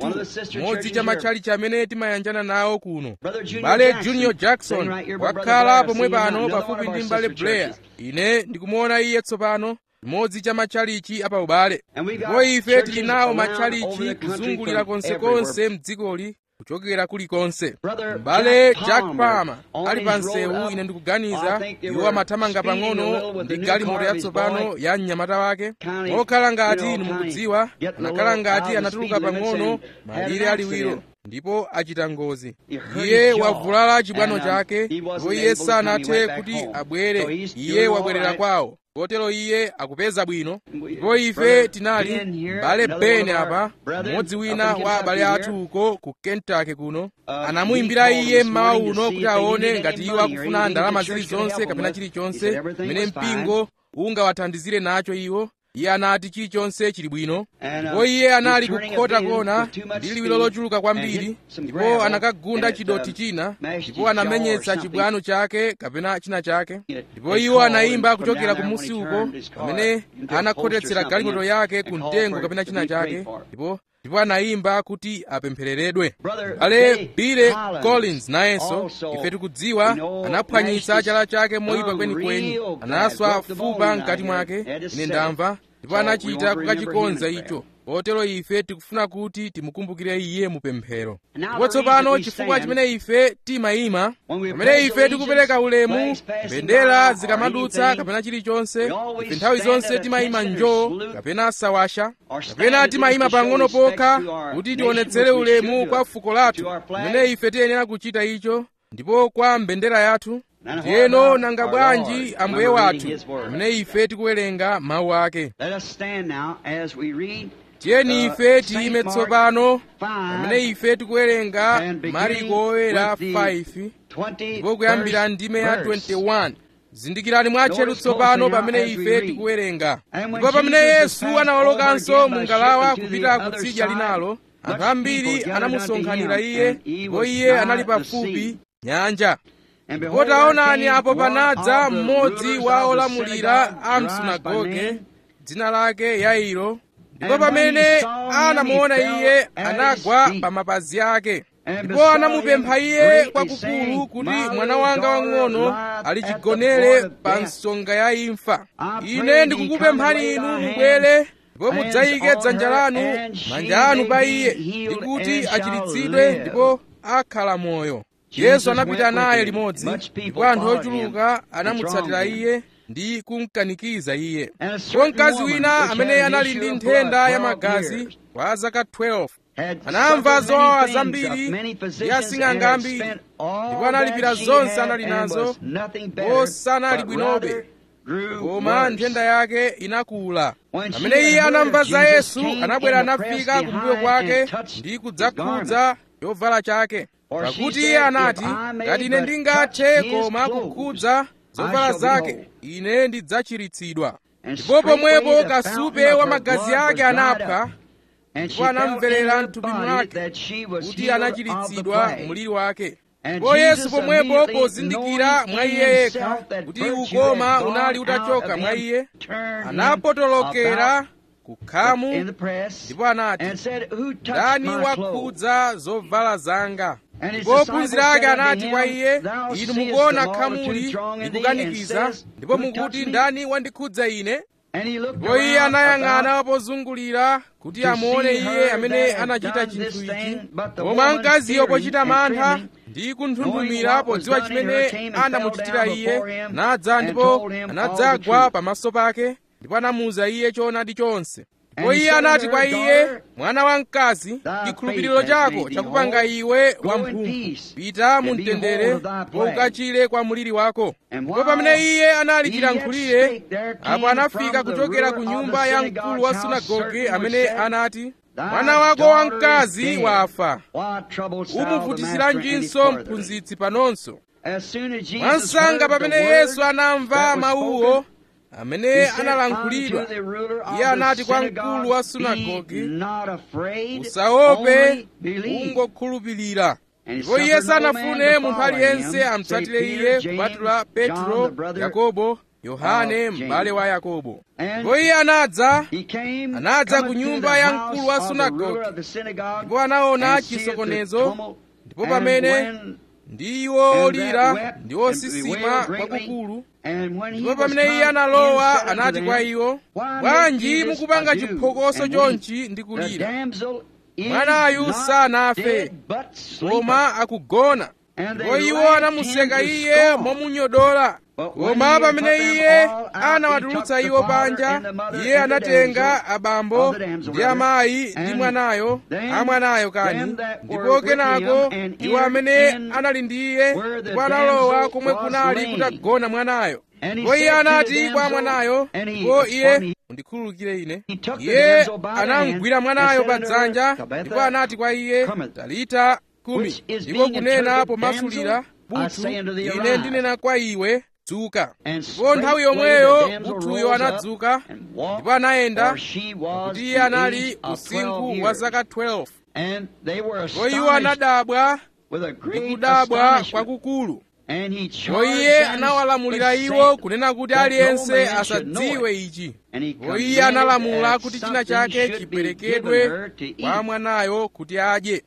62 modzi cha matchalichi amene timayanjana nawo kuno mbale junior jackson wakhala pomwe pano pafupi ndi mbale blair ine ndikumuona iye tsopano modzi cha matchalichi apa ubale ndipo ife tili nawo matchalichi kuzungulira konsekonse mdzikoli kuchokera kulikonse mbale jack palmer ali pa nsewu ine ndikuganiza iwo amathamanga pang'ono ndi galimoto yatsopano ya mnyamata wake okhala ngati inu mukudziwa anakhala ngati anatuluka pang'ono malire aliwiro ndipo achita ngozi iye wavulala chibwano chake ndipo iye sanathe kuti abwere iye wabwerera kwawo kotero iye akupeza bwino ndipo ife tinali mbale ben apa mmodzi wina wa abale athu uko ku kentucky kuno anamuyimbira iye mmawa uno kuti aone ngati iwo akufuna ndalama zilizonse kapena chilichonse pamene mpingo ungawathandizire nacho iwo iye anati chilichonse chili bwino ndipo iye anali kukhota kona ndi liwiro lochuluka kwambiri ndipo anakagunda chidoti china ndipo anamenyetsa chibwano chake kapena china chake ndipo iwo anayimba kuchokera kumusi uko pamene anakhotetsera galimoto yake ku mtengo kapena china chake ndipo ndipo anayimba kuti apemphereredwe ale bile collins nayenso ife tikudziwa anaphwanyitsa chala chake moyipa kwenikweni anaswa fupa mkati mwake ine ndamva ndipo anachita kukachikonza icho kotero ife tikufuna kuti timukumbukire iye mupemphero ndipo tsopano chifukwa chimene ife timayima pamene ife tikupereka ulemu mbendera zikamadutsa kapena chilichonse ife nthawi zonse timayima njoo kapena sawasha kapena timayima pang'ono pokha kuti tionetsere ulemu kwa fuko lathu pamene ife tiyenera kuchita icho ndipo kwa mbendera yathu ndiyeno nanga bwanji ambuye wathu pamene ife tikuwerenga mawu ake tiyeni ife tiyime tsopano pamene ife tikuwerenga mariko oyera 5 ndipo kuyambira ndime ya 21 zindikirani mwatcheru tsopano pamene ife tikuwerenga ndipo pamene yesu anawolokanso mu ngalawa kupita kutsidya linalo anthu ambiri anamusonkhanira iye ndipo iye anali pafupi nyanja ndipo taonani apo panadza mmodzi wa olamulira a msunagoge dzina lake yairo ndipo pamene anamuona iye anagwa pa mapazi ake ndipo anamupempha iye kwakukulu kuti mwana wanga wang'ono alichigonere pa nsonga ya imfa ine ndikukupemphani inu mubwere ndipo mudzayike dzanja lanu manja anu pa iye ndi kuti achiritsidwe ndipo akhala moyo yesu anapita naye limodzi ndipo anthu ochuluka anamutsatira iye ndi kumkanikiza iye ndipo mkazi wina amene anali ndi nthenda ya magazi kwa zaka 12 anamva zowawa zambiri ndi asing'anga ambiri ndipo analipira zonse anali nazo ndipo sanali bwinobe koma nthenda yake inakula pamene iye anamva za yesu anabwera anafika kumbuyo kwake ndi kudzakhudza chovala chake pakuti iye anati ngati ine ndingathe koma kukhudza zovala zake ine ndidzachiritsidwa ndipo pomwepo kasupe wa magazi ake anaphwa ndipo anamverera mthupi mwake kuti anachiritsidwa mliri wake ndipo yesu pomwepo pozindikira mwa iye yekha kuti ukoma unali utachoka mwa iye anapotolokera kukhamu ndipo anati ndani wakhudza zovala zanga ndipo ophunzira ake anati kwa iye inu mukuona khamuli likukanikiza ndipo mukuti ndani wandikhudza ine ndipo iye anayang'ana pozungulira kuti amuone iye amene anachita chinthu ichi koma mkaziyo pochita mantha ndi kunthunthumira podziwa chimene anamuchitira iye nadza ndipo anadzagwa pamaso pake ndipo anamuwuza iye choonadi chonse ndipo iye anati kwa iye mwana wamkazi chikhulupiriro chako chakupanga iwe wamphumphu pita mu mtendere ndipo ukachire kwa mliri wako ndipo pamene iye anali chilankhulire apo anafika kuchokera ku nyumba ya mkulu wa sunagoge amene anati mwana wako wamkazi wafa umuvutisiranjinso mphunzitsi panonso mwansanga pamene yesu anamva mawuwo amene analankhulidwa iye anati kwa mkulu wa sunagoge usaope ungokhulupirira ndipo iye sanafune munthu aliyense amutsatire iye kupatula petro yakobo yohane m'bale wa yakobo ndipo iye anadza anadza ku nyumba ya mkulu wa sunagoge ndipo anaona chisokonezo ndipo pamene ndi iwo olira ndi osisima kwakukulu ndipo pamene iye analowa anati kwa iwo bwanji mukupanga chiphokoso chonchi ndi kulira mwanayu sanafe koma akugona ndipo iwo anamuseka iye momunyodola koma pamene iye anawatulutsa iwo panja iye anatenga abambo ndi amayi ndi mwanayo amwanayo kani ndipo kenako iwo amene anali ndi iye ndipo analowa komwe kunali kutagona mwanayo ndipo iye anati kwa mwanayo ndipo iye undikhululukire ine iye anamugwira mwanayo pa dzanja ndipo anati kwa iye talita kumi ndipo kunena pomasulira buthu ine ndinena kwa iwe dzuka ndipo nthawi yomweyo buthuyo anadzuka ndipo anayenda kuti iye anali usinkhu wa zaka 12 ndipo iwo anadabwa ndi kudabwa kwakukulu ndipo iye anawalamulira iwo kunena kuti aliyense asadziwe ichi ndipo iye analamula kuti china chake chiperekedwe kwa mwanayo kuti adye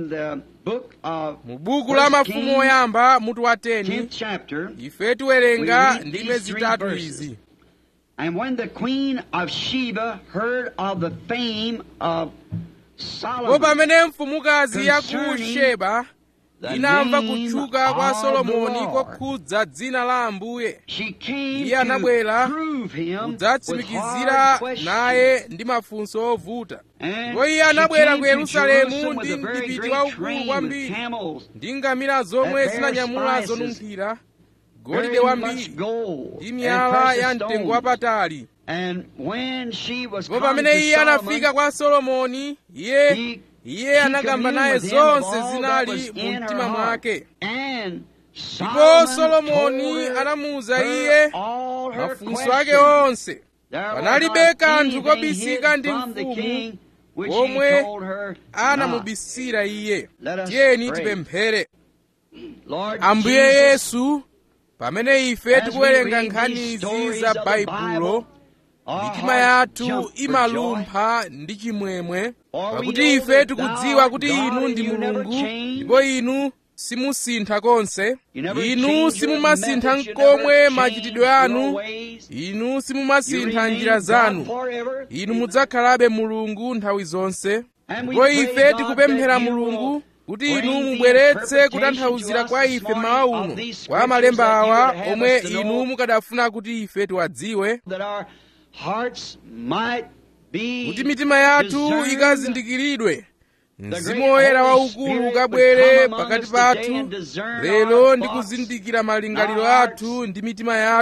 mu buku la mafumu oyamba mutu wa 10 ife tiwerenga ndime zitatu izi And when the queen of Sheba heard of the fame of ndipo Solomon, pamene mfumukazi ya ku Concerning sheba the inamva name kutchuka kwa of the solomoni Lord. kokhudza dzina la ambuye she came Iye anabwera to prove him with kudzatsimikizira hard questions. naye ndi mafunso ovuta And ndipo iye she anabwera came ku to yerusalemu Jerusalem with ndi a very mdipiti great waukulu train kwambiri with camels ndi ngamira zomwe that bear zinanyamula spices, zonunkhira golide very wambiri much gold ndi and miyala precious ya mtengo stones. wapatali And when she was ndipo come pamene to iye Solomon, anafika kwa solomoni iye he- iye she anakamba communed naye with him of zonse all that zinali was mu in her mtima heart. mwake And ndipo Solomon solomoni told her anamuwuza her iye all her mafunso ake questions. onse There was panalibe not kanthu anything kobisika hid ndi from the mfumu king which komwe he told her not. anamubisira iye Let us tiyeni pray. tipemphere Lord ambuye Jesus, yesu pamene ife as we tikuwerenga read nkhani these izi stories za of the baibulo Bible, our mitima hearts yathu jump for joy. imalumpha ndi chimwemwe For we pakuti know ife that tikudziwa thou kuti art inu God ndi and you never mulungu change. ndipo inu simusintha konse You never inu change your simumasintha methods, you nkomwe never machitidwe change anu your ways. inu You simumasintha remain njira God zanu forever. inu mudzakhalabe mulungu nthawi zonse And we ndipo pray, ife God, tikupemphera that you mulungu will kuti bring inu the mubweretse interpretation kutanthauzira to us kwa this ife morning mawa of uno these kwa scriptures malemba that you awa would have omwe us to know. inu mukadafuna kuti ife tiwadziwe that our hearts might be kuti mitima yathu discerned. ikazindikiridwe The mzimu great woyera Holy waukulu Spirit ukabwere would come among pakati us today pathu and discern lero our ndi thoughts, kuzindikira malingaliro our hearts, athu ndi mitima yathu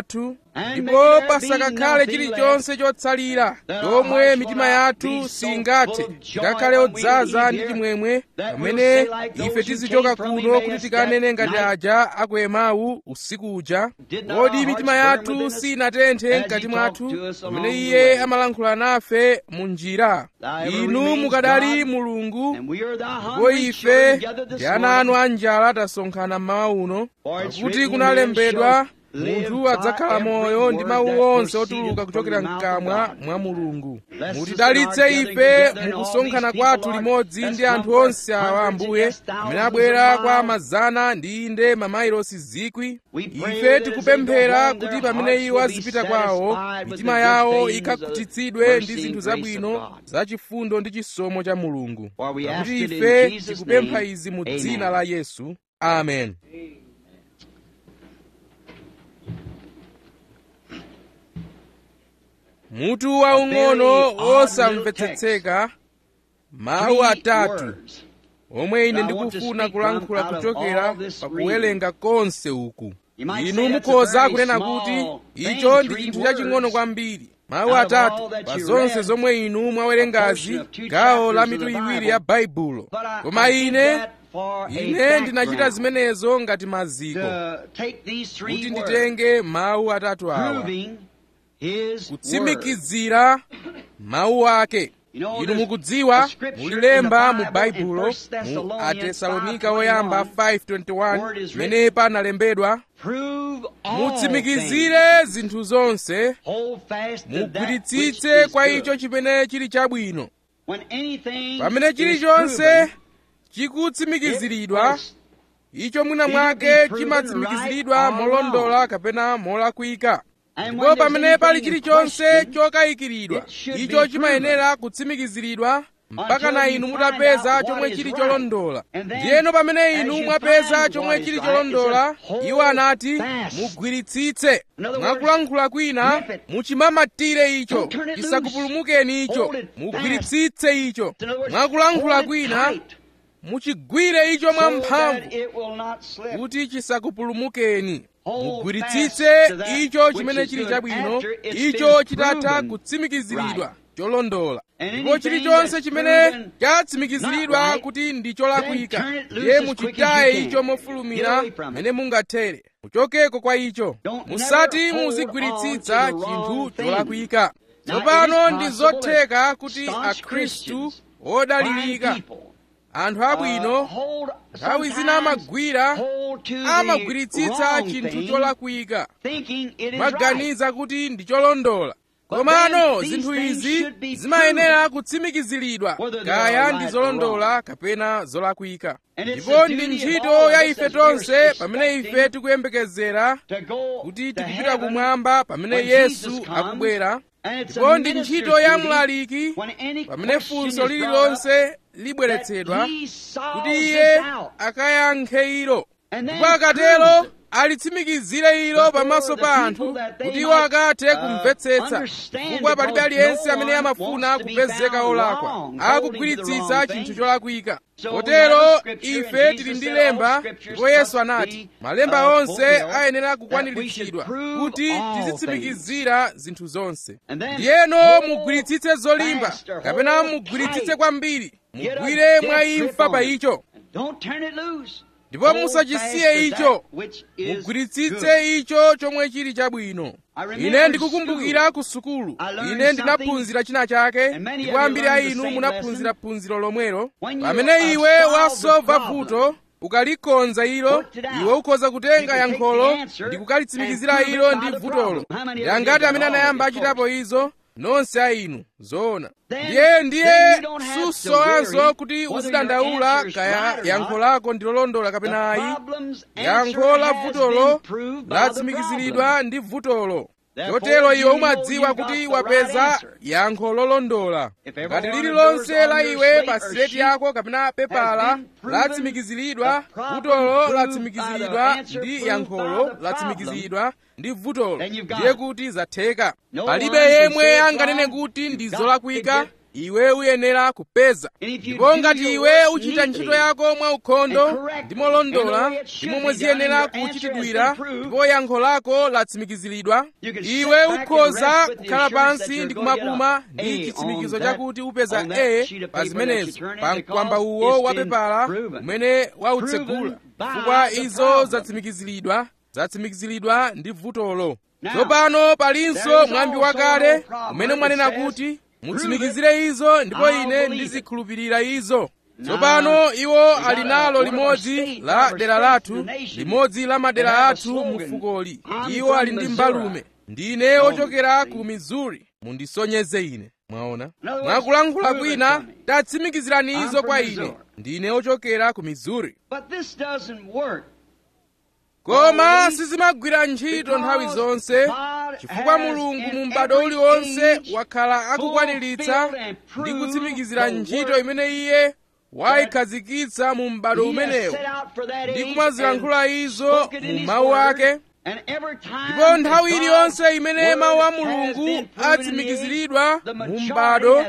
ndipo pasakakhale chilichonse chotsalira chomwe mitima yathu singathe ngakhale odzaza ndi chimwemwe pamene ife tizichoka kuno kuti tikanene ngati aja aku emawu usiku uja kodi mitima yathu sinatenthe mkati mwathu pamene iye amalankhula nafe mu njira inu mukadali mulungu ndipo ife ndi ana anu anjala tasonkhana mmawa uno pakuti kunalembedwa munthu adzakhala moyo ndi mawu onse otuluka kuchokera mkamwa mwa mulungu mutidalitse ife mukusonkhana kwathu limodzi ndi anthu onse awa ambuye amene abwera kwa mazana ndi inde mamayilosi zikwi ife tikupemphera kuti pamene iwo azipita kwawo mitima yawo ikakhutitsidwe ndi zinthu zabwino zachifundo ndi chisomo cha mulungu pakuti ife tikupempha izi mu dzina la yesu amen mutu waung'ono osamvetsetseka mawu atatu omwe ine ndikufuna kulankhula kuchokera pakuwerenga konse uku inu mukhoza kunena kuti icho ndi chinthu chaching'ono kwambiri mawu atatu pa zonse zomwe inu mwawerengazi gawo la mitu iwiri ya baibulo koma ine ine ndinachita zimenezo ngati maziko kuti nditenge mawu atatu awa kutsimikizira mawu ake inu mukudziwa mulilemba mu baibulo mu atesalonika oyamba 5:21 pamene panalembedwa mutsimikizire zinthu zonse mugwiritsitse kwa icho chimene chili chabwino pamene chilichonse chikutsimikiziridwa icho mwina mwake chimatsimikiziridwa molondola kapena molakwika ndipo pamene pali chilichonse chokayikiridwa icho chimayenera kutsimikiziridwa mpaka na inu mutapeza chomwe chili cholondola ndiyeno pamene inu mwapeza chomwe chili cholondola iwo anati mugwiritsitse mwakulankhula kwina muchimamatire icho chisakupulumukeni icho mugwiritsitse icho mwakulankhula kwina muchigwire icho mwamphamvu kuti chisakupulumukeni mugwiritsitse icho chimene chili chabwino icho chitatha kutsimikiziridwa cholondola ndipo chilichonse chimene chatsimikiziridwa kuti ndi cholakwika ndiye muchitaye icho mofulumira mene mungathere muchokeko kwa icho musati muzigwiritsitsa chinthu cholakwika tsopano ndi zotheka kuti akhristu odalirika anthu abwino nthawi zina amagwira amagwiritsitsa chinthu cholakwika maganiza kuti ndi cholondola komano zinthu izi zimayenera kutsimikiziridwa kaya ndi zolondola kapena zolakwika ndipo ndi ntchito ya ife tonse pamene ife tikuyembekezera kuti tikupita kumwamba pamene yesu akubwera ndipo ndi ntchito ya mlaliki pamene funso lililonse libweretsedwa kuti iye akayankhe ilo ndipo akatero alitsimikizire ilo pamaso pa anthu kuti iwo akathe kumvetsetsa chifukwa palibe aliyense amene amafuna kupezeka olakwa akugwiritsitsa chinthu cholakwika kotero ife tili ndi lemba ndipo yesu anati malemba onse ayenera kukwaniritsidwa kuti tizitsimikizira zinthu zonse ndiyeno mugwiritsitse zolimba kapena mugwiritsitse kwambiri mugwire mwa imfa pa icho ndipo musachisiye icho mugwiritsitse icho chomwe chili chabwino ine ndikukumbukira ku sukulu ine ndinaphunzira china chake ndipo ambiri a inu munaphunzira phunziro lomwelo pamene iwe wasova vuto ukalikonza ilo iwe ukhoza kutenga yankholo ndi kukalitsimikizira ilo ndi vutolo yangati amene anayamba achitapo izo nonse a inu zoona ndiye ndiye susowanso kuti uzidandaula kaya yankho lako ndi lolondola kapena ayi yankho la vutolo latsimikiziridwa ndi vutolo chotero iwe umadziwa kuti wapeza yankho lolondola ngati lililonse la iwe pa sileti yako kapena pepala latsimikiziridwa vutolo latsimikiziridwa ndi yankholo latsimikiziridwa ndi vutolo ndiye kuti zatheka palibe yemwe anganene kuti ndi zolakwika iwe uyenera kupeza ndipo ngati iwe uchita ntchito yako mwaukhondo ndi molondola ndi momwe ziyenera kuchitidwira ndipo yankho lako latsimikiziridwa iwe ukhoza kukhala pansi ndi kumapuma ndi chitsimikizo chakuti upeza e pa zimenezo pa mkwamba uwo wa pepala umene wautsegula chifukwa izo zatsimikiziridwa zatsimikiziridwa ndi vutolo tsopano palinso mwambi wakale umene mwanena kuti mutsimikizire izo ndipo ine ndizikhulupirira izo tsopano iwo ali nalo limodzi la dera lathu limodzi la madera athu mu fukoli iwo ali ndi mbalume ndine ochokera ku missouri mundisonyeze ine mwaona mwakulankhula kwina tatsimikizirani izo kwa ine ndine ochokera ku missouri koma sizimagwira ntchito nthawi zonse chifukwa mulungu mu m'bado uliwonse wakhala akukwaniritsa ndi kutsimikizira ntchito imene iye wayikhazikitsa mu m'bado umenewo ndi kumazilankhula izo mu mawu ake ndipo nthawi iliyonse imene mawu a mulungu atsimikiziridwa mu m'bado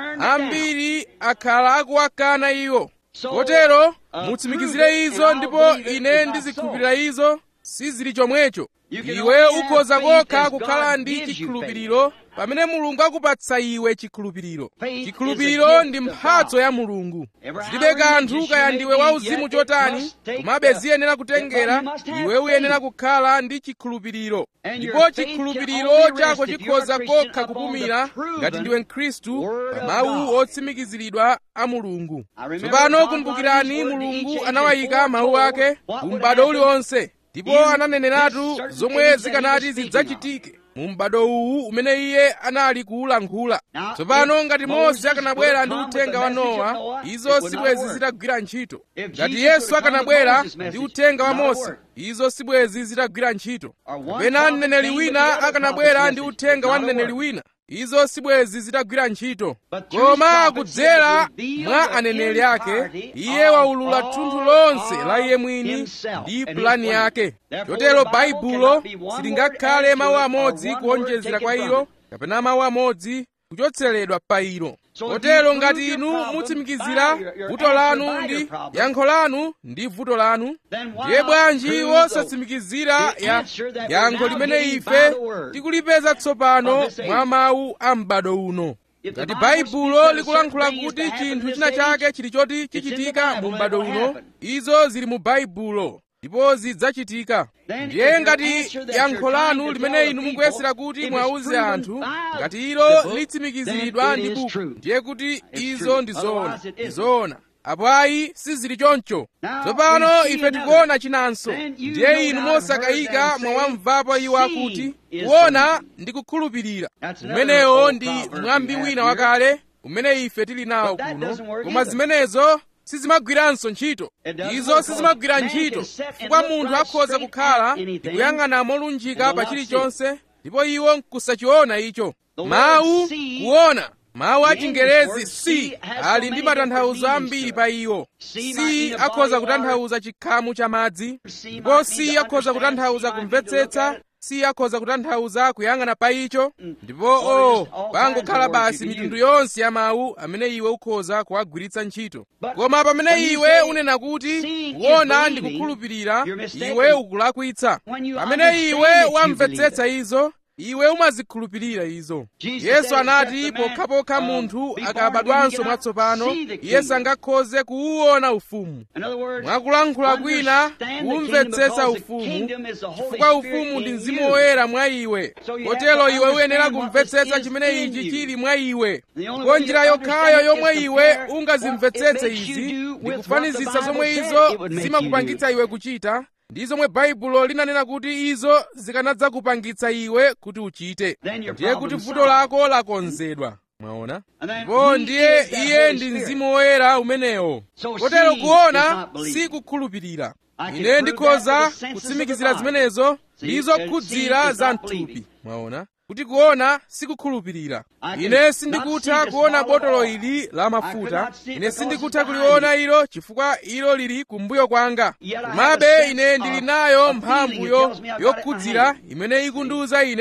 ambiri akhala akuwakana iwo kotero mutsimikizire izo ndipo ine ndizikhulupirira izo sizili chomwecho iwe ukhoza kokha kukhala ndi chikhulupiriro pamene mulungu akupatsa iwe chikhulupiriro chikhulupiriro ndi mphatso ya mulungu zilibe kanthu kaya ndiwe wauzimu chotani komabe ziyenera kutengera iwe uyenera kukhala ndi chikhulupiriro ndipo chikhulupiriro chako chikhoza kokha kupumira ngati ndiwe mkhristu pa mawu otsimikiziridwa a mulungu tsopano kumbukirani mulungu anawayika mawu ake ku m'bado uliwonse ndipo ananeneratu zomwe zikanati zidzachitike mu m'bado uwu umene iye anali kuwulankhula tsopano ngati mose akanabwera ndi uthenga wa nowa izo sibwezi zitagwira ntchito ngati yesu akanabwera ndi uthenga wa mose izo sibwezi zitagwira ntchito kapena mneneri wina akanabwera ndi uthenga wa mneneri wina izo sibwezi zitagwira ntchito koma kudzera mwa aneneri ake iye waulula thunthu lonse la iye mwini ndi pulani yake chotero baibulo silingakhale mawu amodzi kuonjezera kwa ilo kapena mawu amodzi kuchotseredwa pa ilo kotero ngati inu mutsimikizira vuto lanu ndi yankho lanu ndi vuto lanu ndiye bwanji wosatsimikizira ya yankho limene ife tikulipeza tsopano mwa mawu a m'bado uno ngati baibulo likulankhula kuti chinthu china chake chili choti chichitika mu m'bado uno izo zili mu baibulo ndipo zidzachitika ndiye ngati yankho lanu limene inu mukuyesera kuti mwauze anthu ngati ilo litsimikiziridwa ndi buku ndiye kuti izo ndi zoona ndi zoona apo ayi sizili choncho tsopano ife tikuona chinanso ndiye inu mosakayika mwawamvapo iwo akuti kuona ndi kukhulupirira umenewo ndi mwambi wina wakale umene ife tili nawo kuno koma zimenezo sizimagwiranso ntchito izo sizimagwira ntchito chifukwa munthu akhoza kukhala ndi kuyang'ana molunjika pa chilichonse ndipo iwo nkusachiona icho mawu kuona mawu a chingerezi si ali ndi matanthauzo ambiri pa iwo si akhoza kutanthauza chikhamu cha madzi ndipo si akhoza kutanthauza kumvetsetsa si akhoza kutanthauza kuyang'ana pa icho ndipo o pangokhala basi mitundu yonse ya mawu amene iwe ukhoza kuwagwiritsa ntchito koma pamene iwe unena kuti kuona ndi kukhulupirira iwe ukulakwitsa pamene iwe wamvetsetsa izo iwe umazikhulupirira izo yesu anati pokhapokha munthu akabadwanso mwatsopano iye sangakhoze kuwuona ufumu mwakulankhula kwina kumvetsetsa ufumu chifukwa ufumu ndi mzimu woyera mwa iwe kotero iwe uyenera kumvetsetsa chimene ichi chili mwa iwe ndipo njira yokhayo yomwe iwe ungazimvetsetse izi ndi kufanizitsa zomwe izo zimakupangitsa iwe kuchita ndi zomwe baibulo linanena kuti izo zikanadzakupangitsa iwe kuti uchite ndiye kuti vuto lako lakonzedwa mwaona ndipo ndiye iye ndi mzimu woyera umenewo kotero kuona si kukhulupirira ine ndikhoza kutsimikizira zimenezo ndizo khudzira za mthupi mwaona kuti kuona sikukhulupirira ine sindikutha kuona botolo ili la mafuta ine sindikutha kuliona ilo chifukwa ilo lili kumbuyo kwanga komabe ine ndili nayo mphamvu yokhudzira imene ikundiwuza ine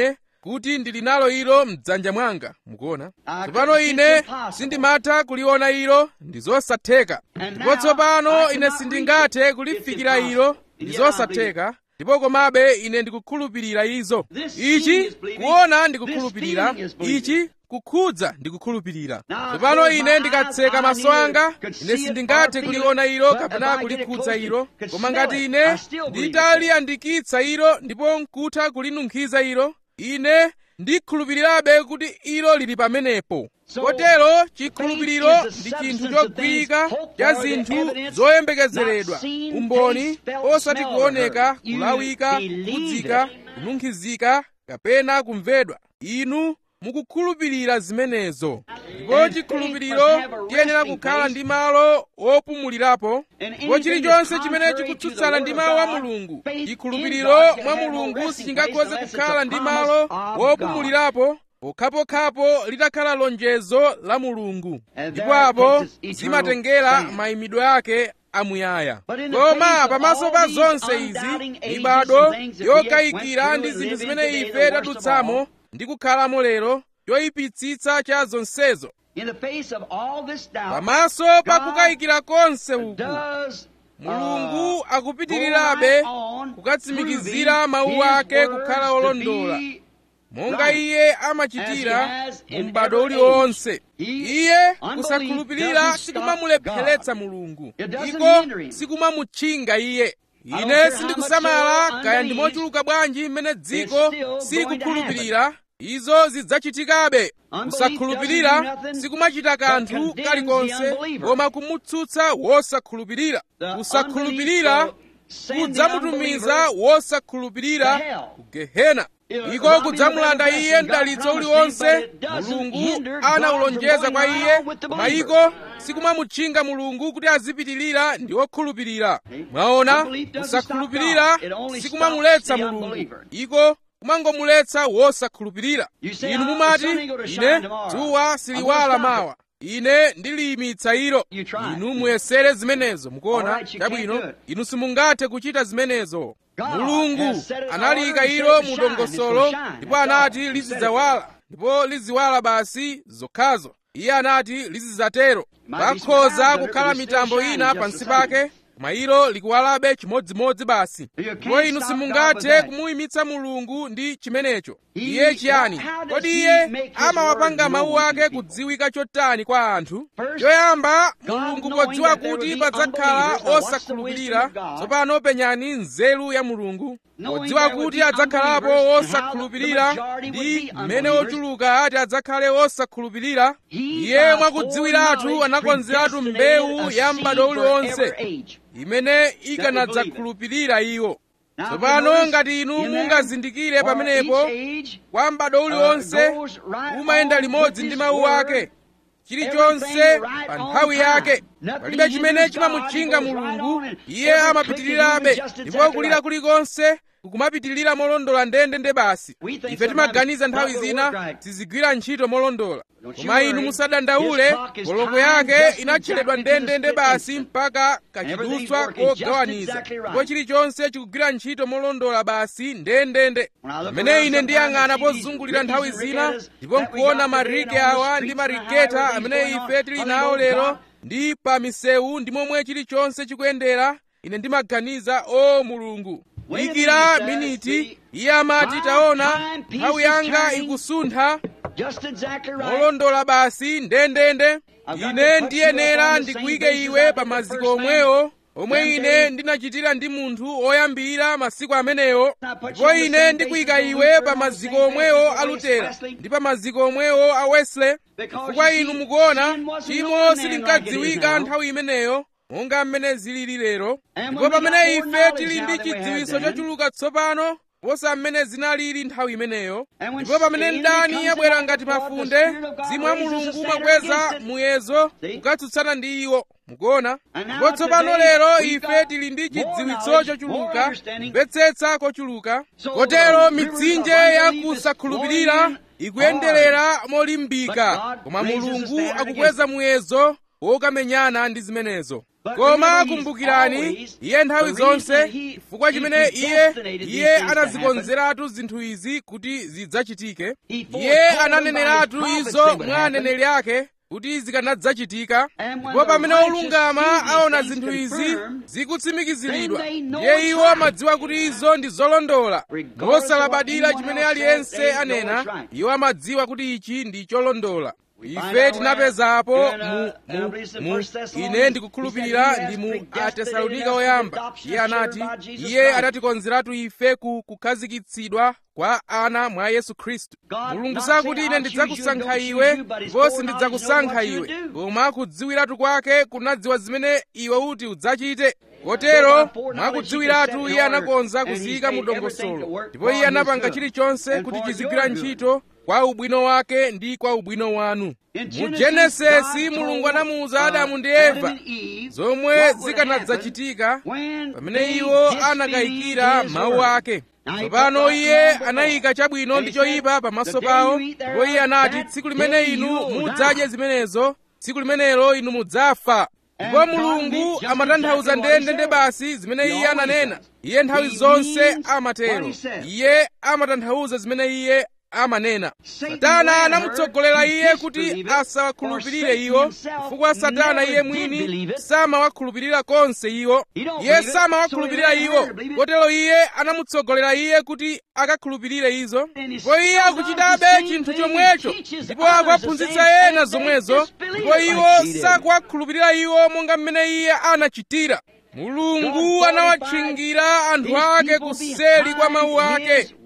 kuti ndili nalo ilo mdzanja mwanga mukuona tsopano ine sindimatha kuliona ilo ndi zosatheka ndipo tsopano ine sindingathe kulifikira ilo ndi zosatheka ndipo komabe ine ndikukhulupirira izo ichi kuona ndikukhulupirira ichi kukhudza ndikukhulupirira tsopano ine ndikatseka maso anga ine sindingathe kuliona ilo kapena kulikhudza ilo koma ngati ine nditaliyandikitsa ilo ndipo nkutha kulinunkhiza ilo ine ndikhulupirirabe kuti ilo lili pamenepo kotero chikhulupiriro ndi chinthu chogwirika cha zinthu zoyembekezeredwa umboni osati kuoneka kulawika kukhudzika kununkhizika kapena kumvedwa inu mukukhulupirira zimenezo ndipo chikhulupiriro tiyenera kukhala ndi malo wopumulirapo ndipo chilichonse chimene chikutsutsana ndi mawu a mulungu chikhulupiriro mwa mulungu sichingakhoze kukhala ndi malo wopumulirapo pokhapokhapo litakhala lonjezo la mulungu ndipo apo zimatengera mayimidwe ake amuyaya koma pamaso pa zonse izi mibado yokayikira ndi zinthu zimene ife tadutsamo ndi kukhalamo lero choyipitsitsa cha zonsezo pamaso pa kukayikira konse uku mulungu akupitirirabe kukatsimikizira mawu ake kukhala olondola monga iye amachitira mu m'bado uliwonse iye kusakhulupirira sikumamulepheretsa mulungu iko sikumamutchinga iye ine sindikusamala kaya ndi mochuluka bwanji mmene dziko sikukhulupirira izo zidzachitikabe kusakhulupirira sikumachita kanthu kalikonse koma kumutsutsa wosakhulupirira kusakhulupirira kudzamutumiza wosakhulupirira ku gehena iko kudzamulanda iye mdalitso uliwonse mulungu anawulonjeza kwa iye koma iko sikumamutchinga mulungu kuti azipitirira ndi wokhulupirira mwaona kusakhulupirira sikumamuletsa mulungu iko kumangomuletsa wosakhulupirira inu mumati ine dzuwa siliwala mawa ine ndiliyimitsa ilo inu muyesere zimenezo mukuona chabwino inu simungathe kuchita zimenezo mulungu analiyika ilo mu dongosolo ndipo anati lizidzawala ndipo liziwala basi zokhazo iye anati lizidzatero pakhoza kukhala mitambo ina pansi pake koma ilo likuwalabe chimodzimodzi basi ndipo inu simungathe kumuyimitsa mulungu ndi chimenecho iye chiyani kodi iye amawapanga mawu ake kudziwika chotani kwa anthu choyamba mulungu podziwa kuti padzakhala osakhulupirira tsopano penyani nzeru ya mulungu podziwa kuti adzakhalapo osakhulupirira ndi mmene ochuluka ati adzakhale osakhulupirira iye mwakudziwiratu anakonzeratu mbewu ya m'bado uliwonse imene ikanadzakhulupirira iwo tsopano ngati inu mungazindikire pamenepo kwa m'bado uliwonse umayenda limodzi ndi mawu ake chilichonse pa nthawi yake palibe chimene chimamutchinga mulungu iye amapitirirabe ndipo kulira kulikonse kukumapitirira molondola ndendende basi ife timaganiza nthawi zina sizigwira ntchito molondola koma inu musadandaule koloko yake inatcheredwa ndendende basi mpaka kachidutswa kogawaniza ndipo chilichonse chikugwira ntchito molondola basi ndendende pamene ine ndiyang'ana pozungulira nthawi zina ndipo nkuona marike awa ndi mariketa amene ife tili nawo lero ndi pa misewu ndi momwe chilichonse chikuyendera ine ndimaganiza o mulungu dikira miniti iye amati taona nthawi yanga ikusuntha molondola basi ndendende ine ndiyenera ndikuyike iwe pa maziko omwewo omwe ine ndinachitira ndi munthu oyambira masiku amenewo ndipo ine ndikuyika iwe pa maziko omwewo a lutera ndi pa maziko omwewo a wesley chifukwa inu mukuona chimo silinkadziwika nthawi imeneyo monga mmene zilili lero ndipo pamene ife tili ndi chidziwitso chochuluka tsopano posa mmene zinalili nthawi imeneyo ndipo pamene mdani abwera ngati mafunde mzimu wa mulungu umakweza muyezo kukatsutsana ndi iwo mukuona ndipo tsopano lero ife tili ndi chidziwitso chochuluka kumvetsetsa kochuluka kotero mitsinje ya kusakhulupirira ikuyenderera molimbika koma mulungu akukweza muyezo wokamenyana ndi zimenezo koma kumbukirani iye nthawi zonse chifukwa chimene iye iye anazikonzeratu zinthu izi kuti zidzachitike iye ananeneratu izo mwa aneneri ake kuti zikanadzachitika ndipo pamene olungama aona zinthu izi zikutsimikiziridwa ndiye iwo amadziwa kuti izo ndi zolondola mosalabadira chimene aliyense anena iwo amadziwa kuti ichi ndi cholondola ife tinapezapo mu, mu, mu ine ndikukhulupirira ndi mu atesalonika oyamba iye anati iye anatikonzeratu ife ku kukhazikitsidwa kwa ana mwa yesu khristu mulungu sakuti ine ndidzakusankha iwe ndipo sindidzakusankha iwe koma kudziwiratu kwake kunadziwa zimene iwe uti udzachite kotero mwakudziwiratu iye anakonza kuziyika mu dongosolo ndipo iye anapanga chilichonse kuti chizigwira ntchito kwa ubwino wake ndi kwa ubwino wanu mu genesisi mulungu anamuwuza adamu ndi eva zomwe zikanadzachitika pamene iwo anakayikira mawu ake tsopano iye anayika chabwino ndi choyipa pamaso pawo ndipo iye anati tsiku limene inu mudzadye zimenezo tsiku limenelo inu mudzafa ndipo mulungu amatanthauza ndendende basi zimene iye ananena iye nthawi zonse amatero iye amatanthauza zimene iye amanena satana anamutsogolera iye kuti asawakhulupirire iwo chifukwa satana iye mwini samawakhulupirira konse iwo iye samawakhulupirira iwo kotero iye anamutsogolera iye kuti akakhulupirire izo ndipo iye akuchitabe chinthu chomwecho ndipo akuwaphunzitsa ena zomwezo ndipo iwo sakuwakhulupirira iwo monga mmene iye anachitira mulungu anawatchingira anthu ake kuseli kwa mawu ake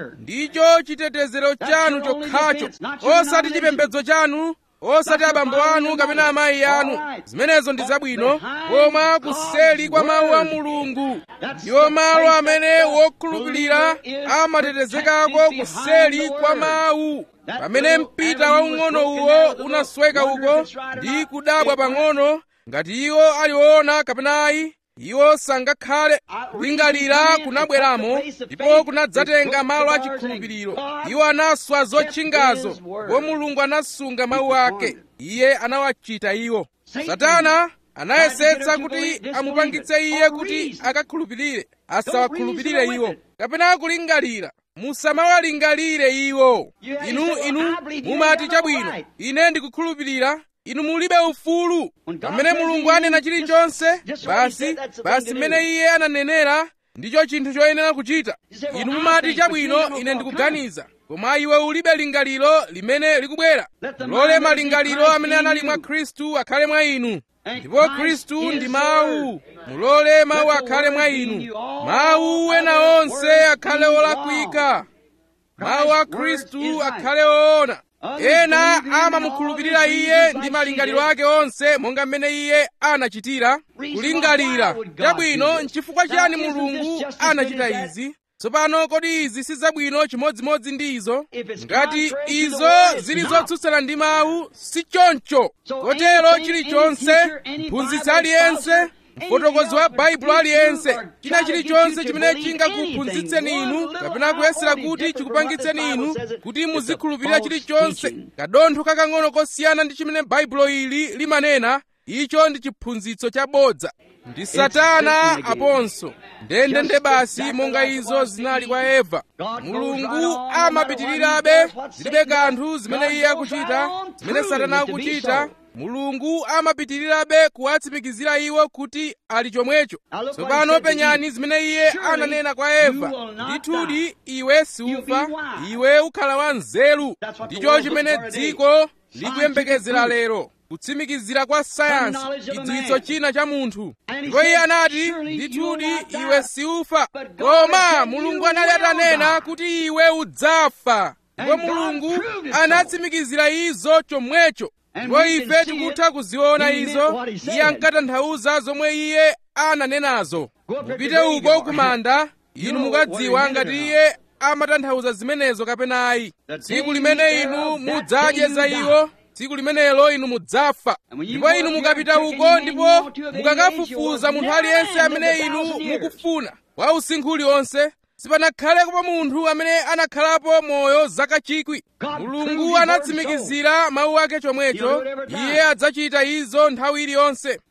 ndicho chitetezero chanu chokhacho osati chipembedzo chanu osati abambo anu kapena amayi anu zimenezo ndi zabwino koma kuseli kwa mawu a mulungu ndiwo malo amene wokhulupirira amatetezekako kuseli kwa mawu pamene mpita waung'ono uwo unasweka uko ndi kudabwa pang'ono ngati iwo aliwona kapena ayi iwo sangakhale kulingalira kunabweramo ndipo kunadzatenga malo achikhulupiriro iwo anaswa zotchingazo ndipo mulungu anasunga mawu ake iye anawachita iwo satana anayesetsa kuti amupangitse iye kuti akakhulupirire asawakhulupirire iwo kapena kulingalira musamawalingalire iwo inu inu mumati chabwino ine ndikukhulupirira inu mulibe ufulu pamene mulungu anena chilichonse basi basi mmene iye ananenera ndicho chinthu choyenera kuchita inu mumati chabwino ine ndikuganiza koma iwe ulibe lingaliro limene likubwera lole malingaliro amene anali mwa khristu akhale mwa inu ndipo khristu ndi mawu mulole mawu akhale mwa inu mawu ena onse akhale olakwika mawu a khristu akhale oona ena amamukhulupirira iye ndi malingaliro ake onse monga mmene iye anachitira kulingalira chabwino nchifukwa chiyani mulungu anachita izi tsopano kodi izi si zabwino chimodzimodzi ndi izo ngati izo zili zotsutsana ndi mawu si choncho kotero chilichonse mphunzitsi aliyense mfotokozi wa baibulo aliyense china chilichonse chimene chingakuphunzitseni inu kapena kuyesera kuti chikupangitseni inu kuti muzikhulupirira chilichonse kadontho kakang'ono kosiyana ndi chimene baibulo ili limanena icho ndi chiphunzitso chabodza ndi satana aponso ndendende basi monga izo zinali kwa eva mulungu amapitirirabe zilibe kanthu zimene iye akuchita zimene satana akuchita mulungu amapitirirabe kuwatsimikizira iwo kuti ali chomwecho tsopano penyani zimene iye ananena kwa eva ndithudi iwe siufa iwe ukhala wa nzeru ndicho chimene dziko likuyembekezera lero kutsimikizira kwa sayansi chidziwitso china cha munthu ndipo iye anati ndithudi iwe siufa koma mulungu anali atanena kuti iwe udzafa ndipo mulungu anatsimikizira izo chomwecho ndipo ife tikutha kuziona izo iye ankatanthauza zomwe iye ananenazo mupite uko kumanda inu mukadziwa ngati iye amatanthauza zimenezo kapena ayi tsiku limene inu mudzadye za iwo tsiku limenelo inu mudzafa ndipo inu mukapita uko ndipo mukakafufuza munthu aliyense amene inu mukufuna wa usinkhu uliwonse sipanakhalepo munthu amene anakhalapo moyo zaka chikwi mulungu anatsimikizira mawu ake chomwecho iye adzachita izo nthawi iliyonse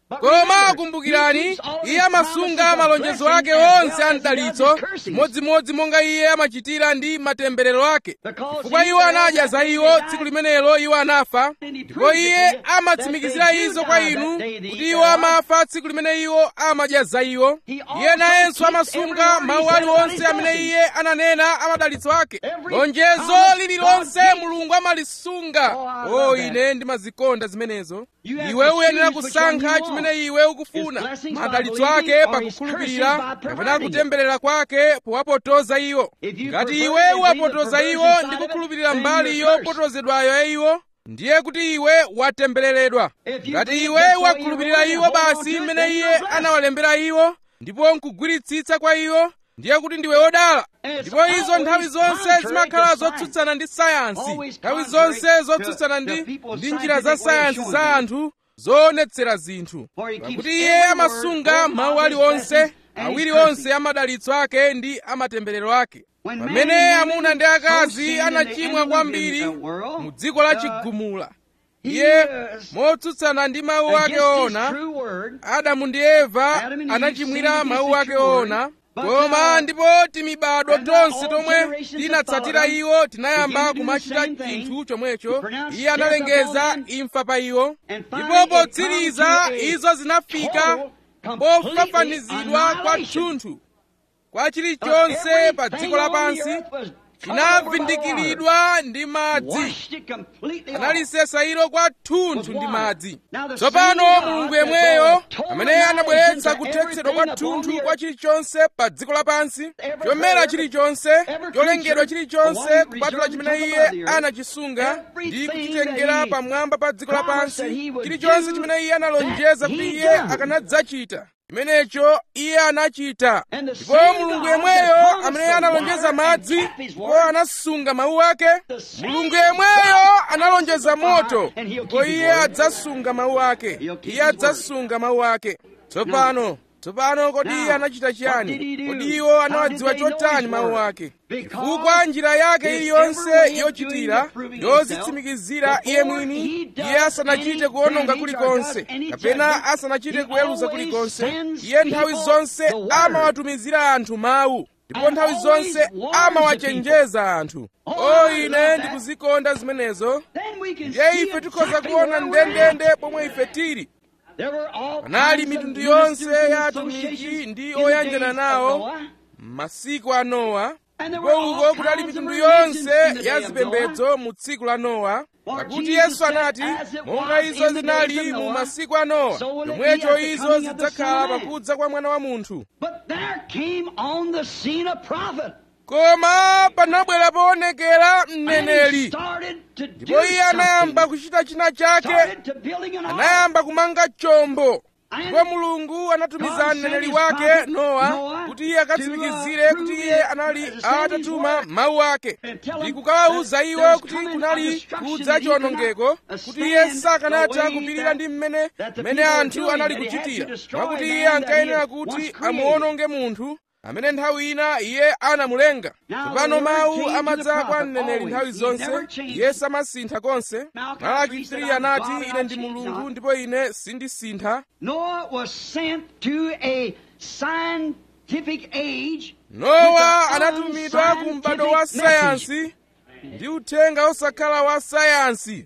koma kumbukirani iye amasunga malonjezo ake onse a mdalitso modzimodzi monga iye amachitira ndi matemberero ake chifukwa iwo anadya za iwo tsiku limenelo iwo anafa ndipo iye amatsimikizira izo kwa inu kuti iwo amafa tsiku limene iwo amadya za iwo iye nayenso amasunga mawu aliwonse amene iye ananena amadalitso ake lonjezo lililonse mulungu amalisunga o ine ndimazikonda zimenezo iwe uyenera kusankha chimene iwe ukufuna madalitso ake pakukhulupirira kapena kutemberera kwake powapotoza iwo ngati iwe uwapotoza iwo ndi kukhulupirira mbali yopotozedwayo ya iwo ndiye kuti iwe watembereredwa ngati iwe wakhulupirira iwo basi mmene iye anawalembera iwo ndipo nkugwiritsitsa kwa iwo ndiye kuti ndiwe wodala ndipo izo nthawi zonse zimakhala zotsutsana ndi sayansi nthawi zonse zotsutsana ndi ndi njira za sayansi za anthu zoonetsera zinthu pakuti iye amasunga mawu aliwonse awiri onse amadalitso ake ndi amatemberero ake pamene amuna ndi akazi anachimwa kwambiri mu dziko la chigumula iye motsutsana ndi mawu ake ona adamu ndi eva anachimwira mawu ake ona koma ndipo timibado tonse tomwe tinatsatira iwo tinayamba kumachita chinthu chomwecho iye analengeza imfa pa iwo ndipo potsiriza izo zinafika pofafanizidwa kwathunthu kwa chilichonse pa dziko lapansi chinavundikiridwa ndi madzi analisesa ilo kwathunthu ndi madzi tsopano mulungu yemweyo amene anabweretsa kuthetsedwa kwathunthu kwa chilichonse pa dziko lapansi chomera chilichonse cholengedwa chilichonse kupatula chimene iye anachisunga ndi kuchitengera pamwamba pa dziko lapansi chilichonse chimene iye analonjeza kuti iye akanadzachita chimenecho iye anachita ndipo mulungu yemweyo amene analonjeza madzi ndipo anasunga mawu ake mulungu yemweyo analonjeza moto ndipo iye adzasunga mawu ake iye adzasunga mawu ake tsopano tsopano kodi iye anachita chiyani kodi iwo anawadziwa chotani mawu ake chifukwa njira yake iliyonse yochitira yozitsimikizira iye mwini iye asanachite kuwononga kulikonse kapena asanachite kuweruza kulikonse iye nthawi zonse amawatumizira anthu mawu ndipo nthawi zonse amawachenjeza anthu o ine ndikuzikonda zimenezo ndiye ife tikhoza kuona ndendende pomwe ife tili panali mitundu yonse ya atumiki ndi oyanjana nawo m'masiku a nowa ndipo uko kutali mitundu yonse ya zipembedzo mu tsiku la nowa pakuti yesu anati monga izo zinali mu masiku a nowa chomwecho izo zidzakhala pakudza kwa mwana wa munthu koma panabwera poonekera mneneri ndipo iye anayamba kuchita china chake anayamba kumanga chombo ndipo mulungu anatumiza mneneri wake nowa kuti iye akatsimikizire kuti iye anali atatuma mawu ake ndi kukawawuza iwo kuti kunali kudza chiwonongeko kuti iye sakanatha kupirira ndi mmene mmene anthu anali kuchitira mwakuti iye ankayenera kuti amuwononge munthu amene nthawi ina iye anamulenga tsopano mawu amadza kwa mneneri nthawi zonse iye samasintha konse malaki 3 anati ine ndi mulungu ndipo ine sindisintha nowa anatumidwa ku m'bado wa sayansi ndi uthenga osakhala wa sayansi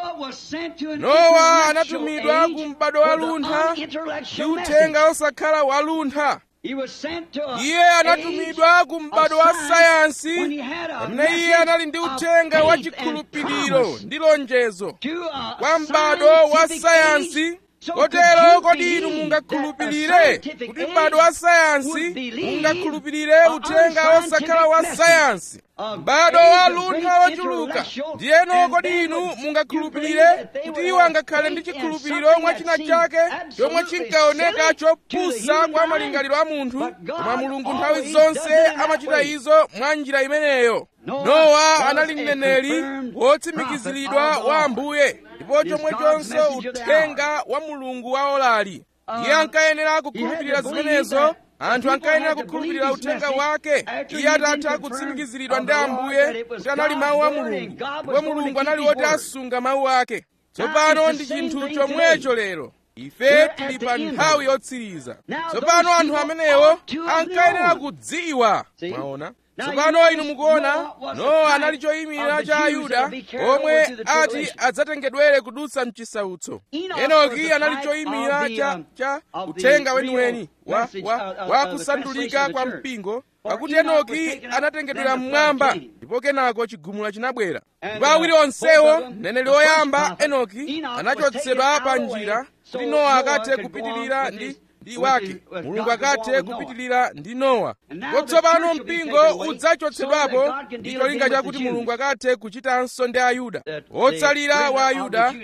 nowa anatumidwa ku m'bado wa luntha ndi uthenga osakhala wa luntha iye anatumidwa ku m'bado wa sayansi pamene iye anali ndi uthenga wa chikhulupiriro ndi lonjezo kwa m'bado wa sayansi kotero kodi inu mungakhulupirire kuti m'bado wa sayansi mungakhulupirire uthenga osakhala wa sayansi m'bado wa luntha wochuluka ndiyeno kodi inu mungakhulupirire kuti iwo angakhale ndi chikhulupiriro mwa china chake chomwe chinkaoneka chopusa kwa malingaliro a munthu koma mulungu nthawi zonse amachita izo mwa njira imeneyo nowa anali mneneri wotsimikiziridwa wa ambuye ndipo chomwechonso uthenga wa mulungu waolali iye ankayenera kukhulupirira zimenezo anthu ankayenera kukhulupirira uthenga wake iye atatha kutsimikiziridwa ndi ambuye kuti anali mawu a mulungu ndipo mulungu anali woti asunga mawu ake tsopano ndi chinthu chomwecho lero ife tili pa nthawi yotsiriza tsopano anthu amenewo ankayenera kudziwa mwaona tsopano inu mukuona nowa anali choyimira cha ayuda omwe ati adzatengedwere kudutsa mchisautso enoki anali choyimira cha, cha uthenga weniweni wa, wa, wa kusandulika kwa mpingo pakuti enoki anatengedwera mmwamba ndipo kenako chigumula chinabwera ndipo awiri onsewo mneneri woyamba enoki anachotsedwa pa njira kuti nowa akathe kupitirira ndi ndi wake mulungu akathe kupitirira ndi nowa kotsopano mpingo udzachotsedwapo ndi cholinga chakuti mulungu akathe kuchitanso ndi ayuda otsalira wa ayuda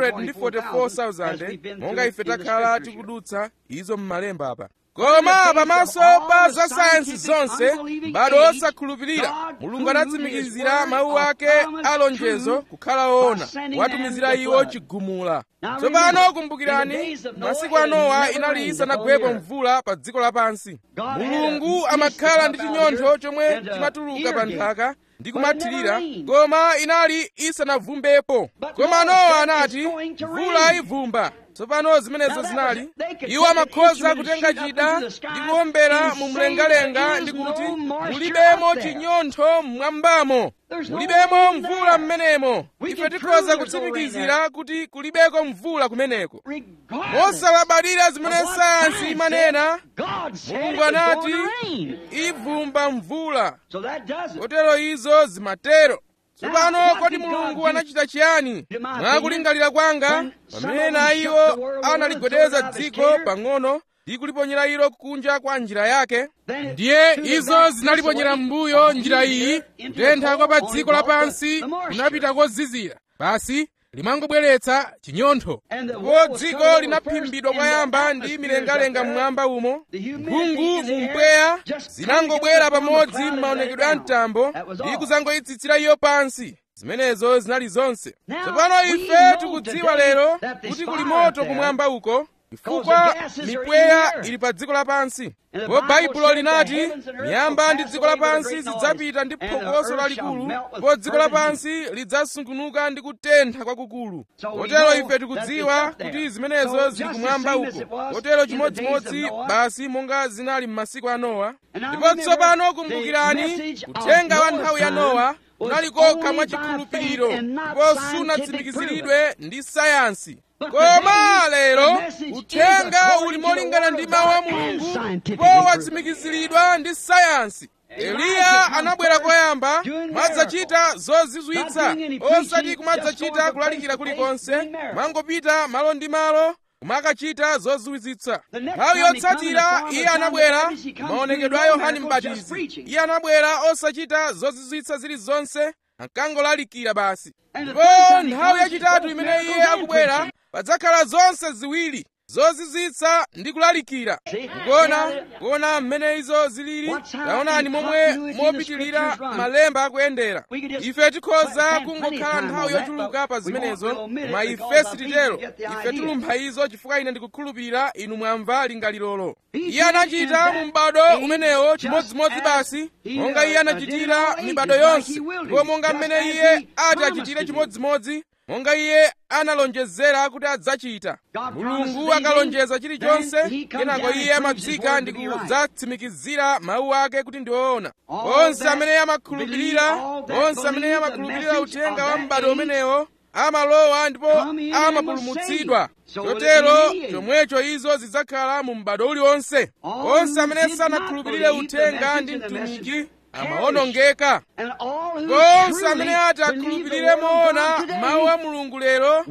144,000 monga ife takhala tikudutsa izo m'malemba apa koma pamaso pa za sayansi zonse m'bado osakhulupirira mulungu anatsimikizira mawu ake alonjezo kukhala woona watumizira iwo chigumula tsopano kumbukirani masiku a nowa inali isanagwepo mvula pa dziko lapansi mulungu amakhala ndi chinyontho chomwe chimatuluka pa nthaka ndi kumathirira koma inali isanavumbepo koma nowa anati mvula ivumba tsopano zimenezo zinali iwo amakhoza kutenga chida ndi kuombera mu mlengalenga ndi kuti mulibemo chinyontho mmwambamo mulibemo mvula m'menemo ife tikhoza kutsimikizira kuti kulibeko mvula kumeneko mosalabadira zimene sayansi imanena mulungu anati ivumba mvula kotero izo zimatero tsopano kodi mulungu anachita chiyani mwakulingalira kwanga pamene na iwo analigwedeza dziko pang'ono ndi kuliponyera ilo kunja kwa njira yake ndiye izo zinaliponyera m'mbuyo njira iyi kutentha kwa pa dziko lapansi kunapita kozizira basi limangobweretsa chinyontho ndipo dziko linaphimbidwa kwayamba ndi milengalenga mmwamba umo mphungu mu mpweya zinangobwera pamodzi m'maonekedwe a mtambo ndi kuzangoyitsitsira iyo pansi zimenezo zinali zonse tsopano ife tikudziwa lero kuti kuli moto kumwamba uko chifukwa mipweya ili pa dziko lapansi ndipo baibulo linati miyamba ndi dziko lapansi zidzapita ndi phokoso lalikulu ndipo dziko lapansi lidzasungunuka ndi kutentha kwakukulu kotero ife tikudziwa kuti zimenezo zili kumwamba uko kotero chimodzimodzi basi monga zinali m'masiku a nowa ndipo tsopano kumbukirani uthenga wa nthawi ya nowa unali kokha mwachikhulupiriro ndipo sunatsimikiziridwe ndi sayansi koma lero uthenga uli molingana ndi mawu a mulungu ndipo watsimikiziridwa ndi sayansi eliya anabwera koyamba madzachita zozizwitsa osati kumadzachita kulalikira kulikonse mangopita malo ndi malo kumakachita zozizwitsa nthawi yotsatira iye anabwera maonekedwe a yohane mbatizi iye anabwera osachita zozizwitsa zilizonse ankangolalikira basi ndipo nthawi yachitatu imene iye akubwera padzakhala zonse ziwiri zozizwitsa ndi kulalikira kuona kuona mmene izo zilili taonani momwe mopitilira malemba akuyendera ife tikhoza kungokhala nthawi yochuluka pa zimenezo koma ife sititero ife tilumpha izo chifukwa ine ndikukhulupirira inu mwamva lingalirolo iye anachita mu m'bado umenewo chimodzimodzi basi monga iye anachitira mibado yonse ndipo monga mmene iye ati achitire chimodzimodzi monga iye analonjezera kuti adzachita mulungu akalonjeza chilichonse kenako iye amatsika ndi kudzatsimikizira mawu ake kuti ndi woona onse amene amakhulupirira onse amene amakhulupirira uthenga wa m'bado umenewo amalowa ndipo amapulumutsidwa chotero chomwecho izo zidzakhala mu m'bado uliwonse onse amene sanakhulupirire uthenga ndi mtumiki amawonongeka onse amene ati akhulupirire moona mawu a mulungu lero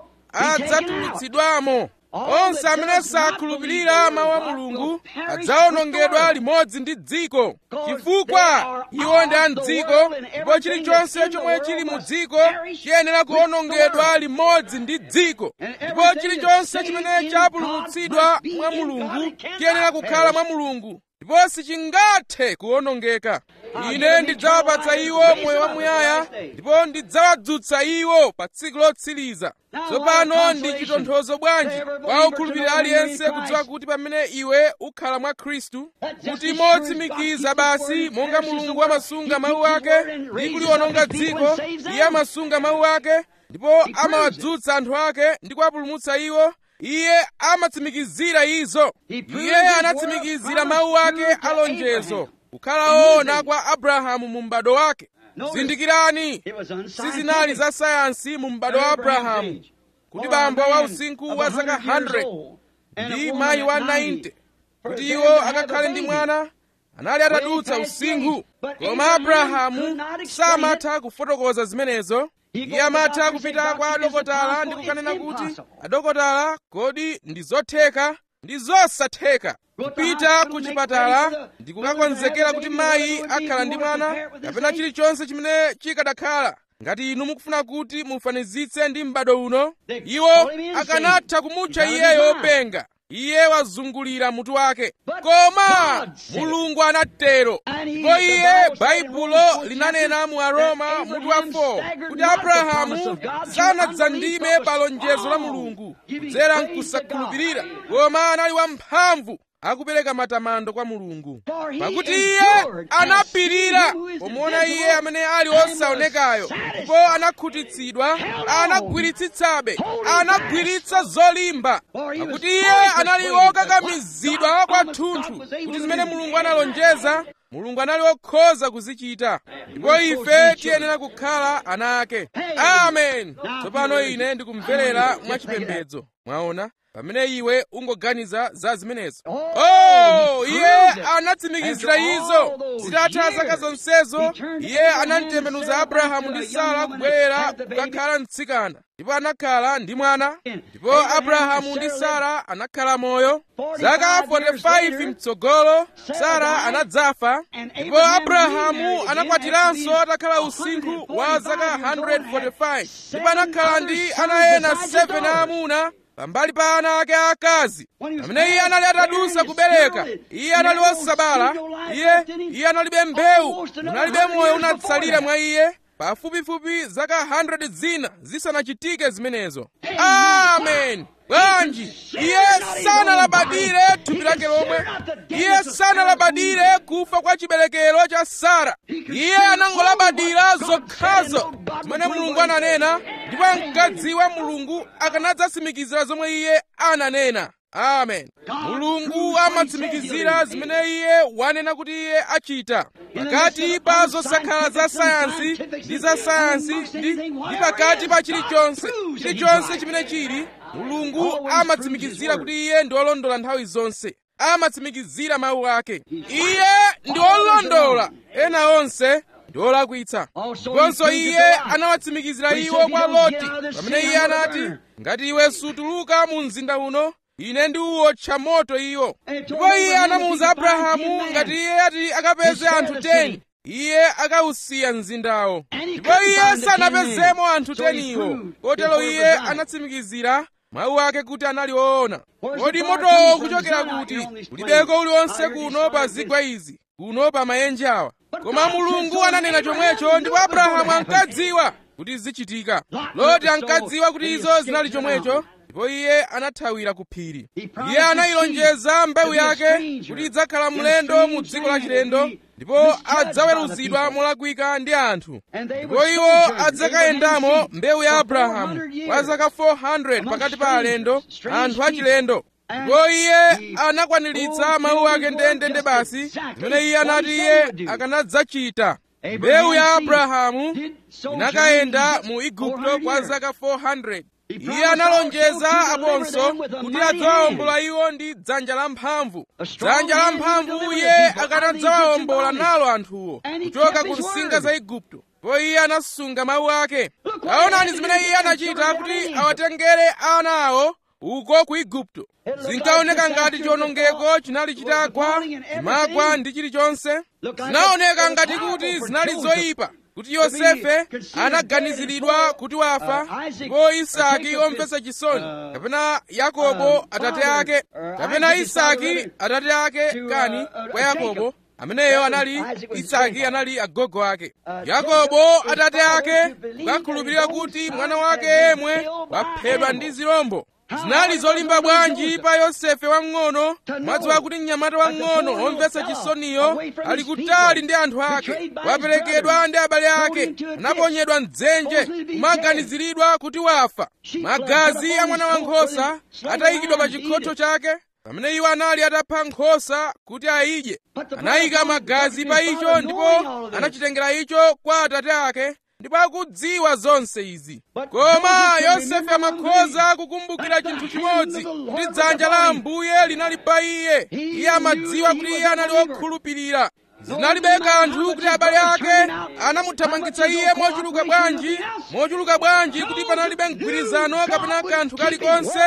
adzatulutsidwamo onse amene sakhulupirira mawu a mulungu adzawonongedwa limodzi ndi dziko chifukwa iwo ndi a mdziko ndipo chilichonse chomwe chili mu dziko chiyenera kuwonongedwa limodzi ndi dziko ndipo chilichonse chimene chapulumutsidwa mwa mulungu chiyenera kukhala mwa mulungu ndipo sichingathe kuwonongeka ine ndidzawapatsa iwo moyo wamuyaya ndipo ndidzawadzutsa iwo pa tsiku lotsiriza tsopano ndi chitonthozo bwanji kwa okhulupirira aliyense kudziwa kuti pamene iwe ukhala mwa khristu kuti motsimikiza basi monga mulungu amasunga mawu ake ndi kuliwononga dziko iye amasunga mawu ake ndipo amawadzutsa anthu ake ndi kuwapulumutsa iwo iye amatsimikizira izo iye anatsimikizira mawu ake alonjezo kukhala woona kwa abrahamu mu m'bado wake zindikirani sizinali za sayansi mu m'bado wa abrahamu kuti bambo wa usinkhu wa zaka 100 ndi mayi wa 90 kuti iwo akakhale ndi mwana anali atadutsa usinkhu koma abrahamu samatha kufotokoza zimenezo iye amatha kupita kwa adokotala ndi kukanena kuti adokotala kodi ndi zotheka ndi zosatheka kupita ku chipatala ndi kukakonzekera kuti mayi akhala ndi mwana kapena chilichonse chimene chikadakhala ngati inu mukufuna kuti mufanizitse ndi m'bado uno iwo akanatha kumutcha iyeyo wopenga iye wazungulira mutu wake koma mulungu anatero ndipo iye baibulo linanena mu aroma mutu wa 4 kuti abrahamu sanadzandime pa lonjezo la mulungu kudzera mkusakhulupirira koma anali wamphamvu akupereka matamando kwa mulungu pakuti iye anapirira pomuona iye amene ali osaonekayo ndipo anakhutitsidwa anagwiritsitsabe anagwiritsa zolimba pakuti iye anali okakamizidwa kwathunthu kuti zimene mulungu analonjeza mulungu anali okhoza kuzichita ndipo ife tiyenera kukhala ana ake amen tsopano ine ndikumverera mwachipembedzo mwaona pamene iwe ungoganiza za zimenezo oh iye anatsimikizira izo zitatha zaka zonsezo iye anamtembenuza abrahamu ndi sara kubwerera kukakhala mtsikana ndipo anakhala ndi mwana ndipo abrahamu ndi sara anakhala moyo zaka 45 mtsogolo sara anadzafa ndipo abrahamu anakwatiranso atakhala usinkhu wa zaka 145 ndipo anakhala ndi ana ena 7 aamuna pambali pa ana ake aakazi pamene iye anali atadusa kubereka iye anali wosabala iye iye analibe mbewu munalibe moyo unatsalira mwa iye pafupifupi zaka 100 zina zisanachitike zimenezo amen bwanji iye sanalabadire thupi lake lomwe iye sanalabadire kufa kwa chiberekero cha sara iye anangolabadira zokhazo zimene mulungu ananena ndipo ankadziwa mulungu akanadzatsimikizira zomwe iye ananena amen mulungu amatsimikizira zimene iye wanena kuti iye achita pakati pa zosakhala za sayansi ndi za sayansi ndi, ndi pakati pa chilichonse chilichonse chimene chili mulungu amatsimikizira kuti iye ndi olondola nthawi zonse amatsimikizira mawu ake iye ndi olondola ena onse ndi olakwitsa ndiponso iye anawatsimikizira iwo kwa loti pamene iye anati ngati iwe sutuluka mu mzinda uno ine ndiuwotcha moto iwo ndipo iye anamuwuza abrahamu ngati iye ati akapeze anthu 10 iye akawusiya mzindawo ndipo iye sanapezemo anthu 10 iwo kotero iye anatsimikizira mawu ake kuti anali woona kodi motowo kuchokera kuti kulibeko uliwonse kuno pa zigwa izi kuno pa maenje awa koma mulungu ananena chomwecho ndipo abrahamu ankadziwa kuti zichitika loti ankadziwa kuti izo zinali chomwecho ndipo iye anathawira ku phiri iye anayilonjeza mbewu yake kuti idzakhala mlendo mu dziko lachilendo ndipo adzaweruzidwa molakwika ndi anthu ndipo iwo adzakayendamo mbewu ya abrahamu kwa zaka 400 pakati pa alendo anthu achilendo ndipo iye anakwaniritsa mawu ake ndendende basi zimene iye anati iye akanadzachita mbewu ya abrahamu inakayenda mu igupto kwa zaka 400 iye analonjeza aponso kuti adzawawombola iwo ndi dzanja lamphamvu dzanja lamphamvu iye akanadzawawombola nalo anthuwo kuchoka ku nsinga za igupto ndipo iye anasunga mawu ake taonani zimene iye anachita kuti awatengere ana awo uko ku igupto zinkaoneka ngati chiwonongeko chinali chitagwa chimagwa ndi chilichonse zinaoneka ngati kuti zinali zoyipa kuti yosefe anaganiziridwa kuti wafa ndipo isaki omvetsa chisoni kapena yakobo atate ake kapena isaki atate ake kani kwa yakobo ameneyo anali isaki anali agogo ake yakobo atate ake kukakhulupirira kuti mwana wake yemwe waphedwa ndi zirombo zinali zolimba bwanji pa yosefe wamng'ono mwadziwa kuti mnyamata wamng'ono womvetsa chisoniyo ali kutali ndi anthu ake waperekedwa ndi abale ake anaponyedwa mdzenje kumaganiziridwa kuti wafa magazi a mwana wankhosa atayikidwa pa chikhotho chake pamene iwo anali atapha nkhosa kuti ayidye anayika magazi pa icho ndipo anachitengera icho kwa atate ake ndipo akudziwa zonse izi koma yosefe amakhoza kukumbukira chinthu chimodzi kuti dzanja la ambuye linali pa iye iye amadziwa kuti iye anali wokhulupirira zinalibe kanthu kuti abale ake anamuthamangitsa iye mochuluka bwanji mochuluka bwanji kuti panalibe mgwirizano kapena kanthu kalikonse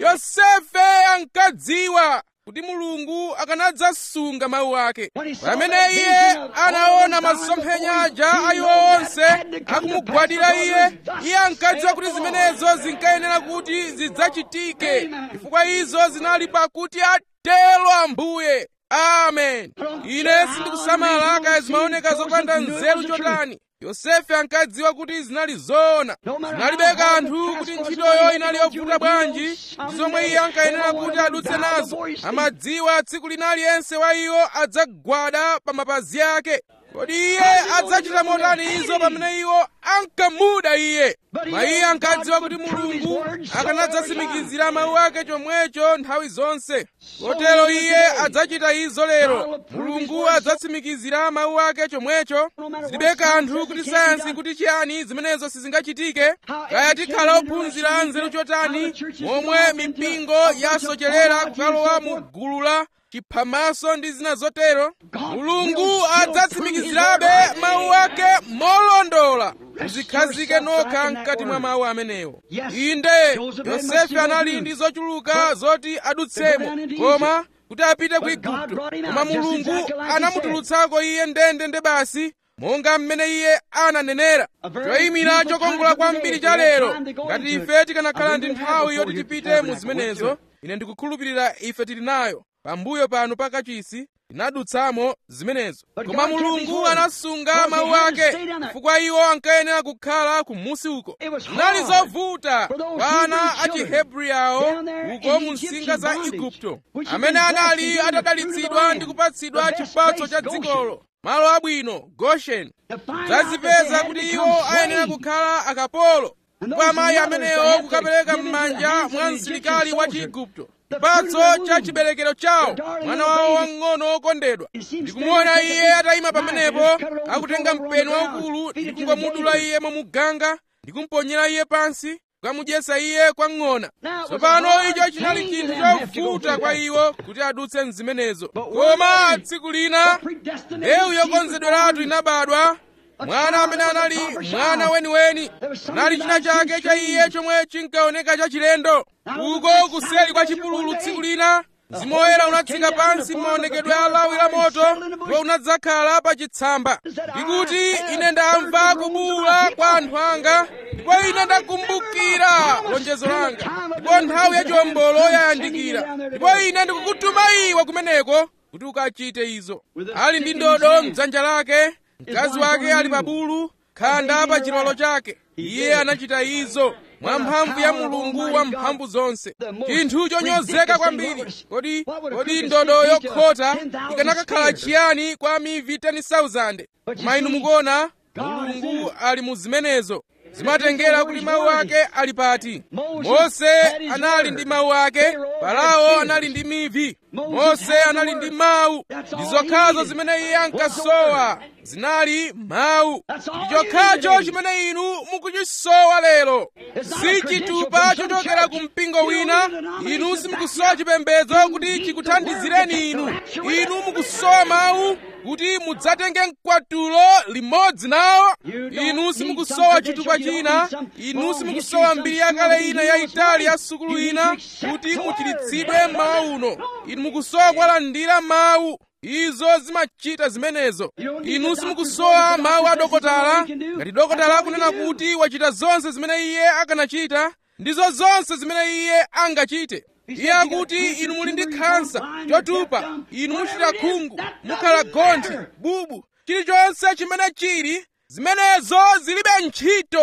yosefe ankadziwa kuti mulungu akanadzasunga mawu ake pamene iye anaona masomphenya aja a iwo onse akumugwadira iye iye ankadziwa kuti zimenezo zinkayenera kuti zidzachitike chifukwa izo zinali pakuti atelo ambuye amen ine sindikusamala kaya zimaoneka zopanda nzeru chotani yosefe ankadziwa kuti zinali zoona zinalibe kanthu kuti ntchitoyo inali yovuta bwanji ndi zomwe iye ankayenera kuti adutse nazo amadziwa tsiku lina aliyense wa iwo adzagwada pa mapazi ake kodi iye adzachita motani izo pamene iwo ankamuda iye ma iye ankadziwa kuti mulungu akanadzatsimikizira mawu ake chomwecho nthawi zonse kotero iye adzachita izo lero mulungu adzatsimikizira mawu ake chomwecho zilibe kanthu kuti sayansi kuti chiyani zimenezo sizingachitike kaya tikhala ophunzira nzeru chotani momwe mipingo yasocherera kukalowa mu gulu la chiphamaso ndi zina zotero mulungu adzatsimikizirabe mawu ake molondola muzikhazike nokha mkati mwa mawu amenewo inde yosefe anali ndi zochuluka zoti adutsemo koma kuti apite ku igupto koma mulungu anamutulutsako iye ndende nde basi monga mmene iye ananenera choyimira chokongola kwambiri cha lero ngati ife tikanakhala ndi nthawi yoti tipite mu zimenezo ine ndikukhulupirira ife tili nayo pambuyo pano pakachisi tinadutsamo zimenezo koma mulungu anasunga mawu ake chifukwa iwo ankayenera kukhala kumusi uko zinali zovuta kwa ana a chihebri awo uko mu nsinga za igupto amene anali atadalitsidwa ndi kupatsidwa chipatso cha dzikolo malo abwino gosheni zazipeza kuti iwo ayenera kukhala akapolo kwa amayi amenewo kukapereka m'manja mwa msilikali wa chiigupto chipatso cha chiberekero chawo mwana wawo wamng'ono wokondedwa ndikumuona iye atayima pamenepo akutenga mpeni waukulu ndi kungomudula iye momuganga ndi kumponyera iye pansi kukamudyetsa iye kwa ng'ona tsopano icho chinali chinthu chovuta kwa iwo kuti adutse mzimenezo koma tsiku lina mbewu yokonzedweratu inabadwa mwana amene anali mwana weniweni anali china chake cha iye chomwe chinkaoneka chachilendo uko kuseri kwa chipululu tsiku lina mzimu woyera unatsika pansi m'maonekedwe a lawi la moto ndipo unadzakhala pa chitsamba ndikuti ine ndamva kubuwula kwa anthu anga ndipo ine ndakumbukira lonjezo langa ndipo nthawi ya chiwombolo yayandikira ndipo ine ndikukutuma iwe kumeneko kuti ukachite izo ali ndi ndodo mdzanja lake mkazi wake ali pa bulu khanda pa chilolo chake iye anachita izo mwa mphamvu ya mulungu wa mphamvu zonse chinthu chonyozeka kwambiri kodi kodi ndodo yokhota ikanakakhala chiyani kwa mivi 10,000 koma inu mukuona mulungu ali mu zimenezo zimatengera kuti mawu ake ali pati mose anali ndi mawu ake farao anali ndi mivi mose anali ndi mawu ndi zokhazo zimene iye ankasowa zinali mawu ndi chokhacho chimene inu mukuchisowa lero si chitupa chochokera ku mpingo wina inu simukusowa chipembedzo kuti chikuthandizireni inu inu mukusowa mawu kuti mudzatenge mkwatulo limodzi nawo inu simukusowa chitupa china inu simukusowa mbiri yakale ina yayitali ya sukulu ina kuti muchiritsidwe mmawa uno inu mukusowa kwalandira mawu izo zimachita zimenezo inu simukusowa mawu a dokotala ngati dokotala akunena kuti wachita zonse zimene iye akanachita ndizo zonse zimene iye angachite iye akuti inu muli ndi khansa chotupa inu muchita khungu mukhala gonthi bubu chilichonse chimene chili zimenezo zilibe ntchito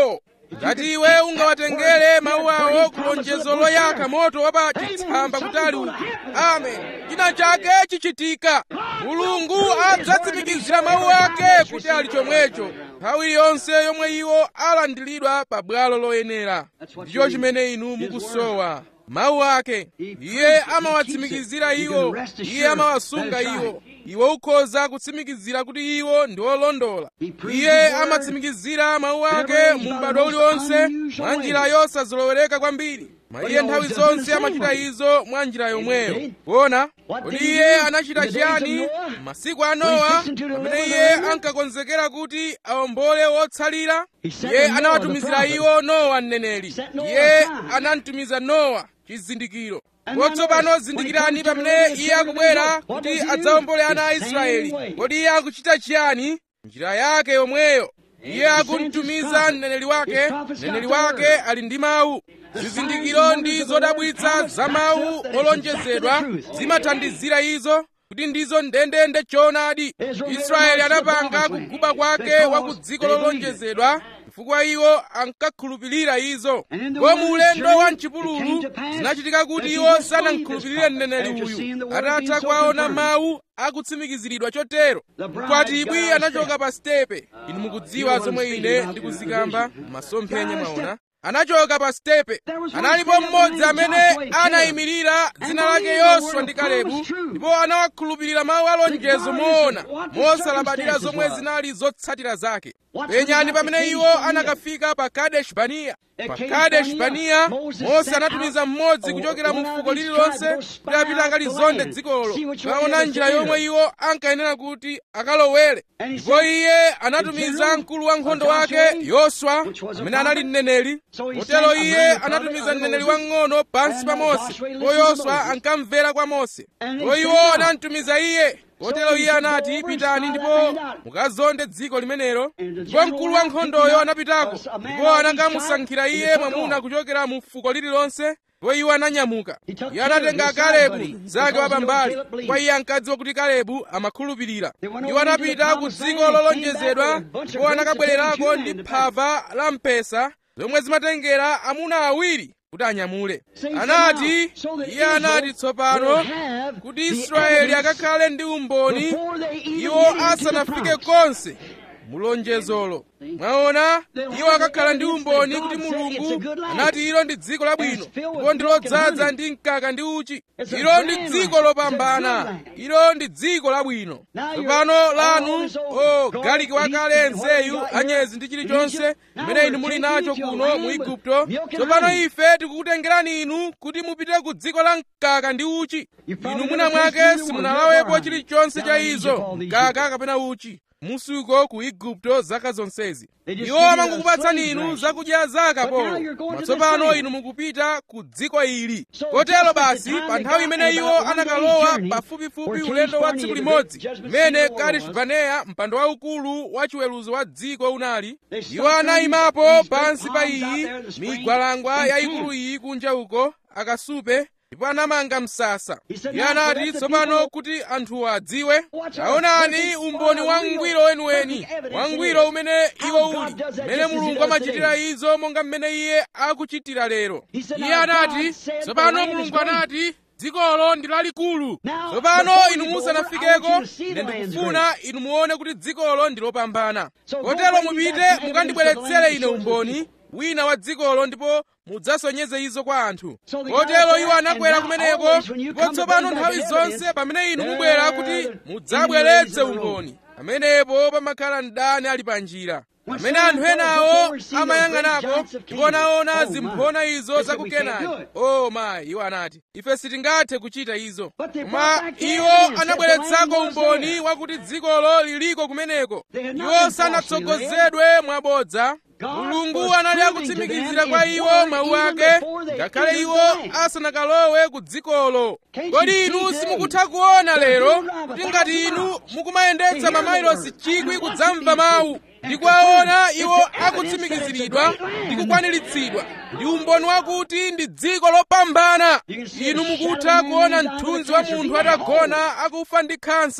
ngati iwe ungawatengere mawu awo ku lonjezo loyaka moto wa pa chitsamba kutali uku amen china chake chichitika mulungu adzatsimikizira mawu ake kuti ali chomwecho nthawi iliyonse yomwe iwo alandiridwa pa bwalo loyenera ndicho chimene inu mukusowa mawu ake iye amawatsimikizira iwo iye amawasunga iwo iwe ukhoza kutsimikizira kuti iwo ndi olondola iye amatsimikizira mawu ake mu m'bado uliwonse mwa njira yosazolowereka kwambiri ma iye nthawi zonse amachita izo mwa njira yomweyo kuona kodi iye anachita chiyani masiku a nowa pamene iye ankakonzekera kuti awombole wotsalira iye anawatumizira iwo nowa mneneri iye anamtumiza nowa chizindikiro kotsopano zindikirani pamene iye akubwera kuti adzawombole ana a israeli kodi iye akuchita chiyani njira yake yomweyo iye akumtumiza mneneri wake mneneri wake ali ndi mawu zizindikiro ndi zodabwitsa za mawu olonjezedwa zimathandizira izo kuti ndizo ndendende choonadi israeli anapanga kuguba kwake wa ku dziko lolonjezedwa chifukwa iwo ankakhulupirira izo ko mu ulendo wa mchipululu zinachitika kuti iwo sanamkhulupirire mneneri uyu atatha kuwaona mawu akutsimikiziridwa chotero mkwatibwi anachoka pa stepe inu mukudziwa zomwe ine ndikuzikamba masomphenya mwaona anachoka pa stepe analipo mmodzi amene anayimirira dzina lake yoswa ndi kalebu ndipo anawakhulupirira mawu alonjezo moona mosalabadira zomwe zinali zotsatira zake penyani pamene iwo anakafika pa kadesh bariya pa kadesh bariya mose anatumiza mmodzi kuchokera mu fuko lililonse kuti apite akalizonde dzikolo kaona njira yomwe iwo ankayenera kuti akalowere ndipo iye anatumiza mkulu wa nkhondo wake yoswa amene anali mneneri kotero iye anatumiza mneneri wang'ono pansi pa mose ko yoswa ankamvera kwa mose ko iwo anamtumiza iye kotero iye anati pitani ndipo mukazonde dziko limenelo ndipo mkulu wa nkhondoyo anapitako ndipo anakamusankhira iye mwamuna kuchokera mu fuko lililonse ndipo iwo ananyamuka iye anatenga kalebu mnzake wapambali kwa iye ankadziwa kuti kalebu amakhulupirira iwo anapita ku dziko lolonjezedwa ndipo anakabwererako ndi phava la mpesa zomwe zimatengera amuna awiri kuti anyamule anati iye anati tsopano kuti israeli akakhale ndi umboni iwo asanafike konse mulonjezolo mwaona iwo akakhala ndi umboni kuti mulungu anati ilo ndi dziko labwino ndipo ndi lodzaza ndi mkaka ndi uchi ilo ndi dziko lopambana ilo ndi dziko labwino tsopano lanu o galiki wakale nzeyu anyezi ndi chilichonse mmene inu muli nacho kuno mu igupto tsopano ife tikukutengerani inu kuti mupite ku dziko la mkaka ndi uchi inu mwina mwake simunalawepo chilichonse cha izo mkaka kapena uchi musuko ku igupto zaka zonsezi iwo amangokupatsani inu zakudya za akapolo matsopano inu mukupita ku dziko ili kotero basi pa nthawi imene iwo anakalowa pafupifupi ulendo wa tsiku limodzi mmene kadesh baneya mpando waukulu wa chiweruzo wa dziko unali iwo anayimapo pansi pa iyi migwalangwa yayikulu iyi kunja uko akasupe ndipo anamanga msasa iye anati tsopano kuti anthuwo adziwe taonani umboni wangwiro weniweni wangwiro umene iwo uli mmene mulungu amachitira izo monga mmene iye akuchitira lero iye anati tsopano mulungu anati dzikolo ndi lalikulu tsopano inu musanafikeko ine ndikufuna inu muone kuti dzikolo ndi lopambana kotero mupite mukandibweretsere ine umboni wina wa dzikolo ndipo mudzasonyeze izo kwa anthu kotero iwo anakwera kumeneko ndipo tsopano nthawi zonse pamene inu mubwera kuti mudzabweretse umboni pamenepo pamakhala mdani ali pa njira pamene anthu enawo amayang'anapo ndipo anaona zimphona izo za ku kenani o mayi iwo anati ife sitingathe kuchita izo koma iwo anabweretsako umboni wakuti dzikolo liliko kumeneko iwo sanatsogozedwe mwabodza mulungu anali akutsimikizira kwa iwo mawu ake ngakhale iwo asanakalowe ku dzikolo kodi inu simukutha kuona lero kuti ngati inu mukumayendetsa mamayilosi chikwi kudzamva mawu ndi kuwaona iwo akutsimikiziridwa ndi kukwaniritsidwa ndi umboni wakuti ndi dziko lopambana inu mukutha kuona mthunzi wa munthu atagona akufa ndi khansa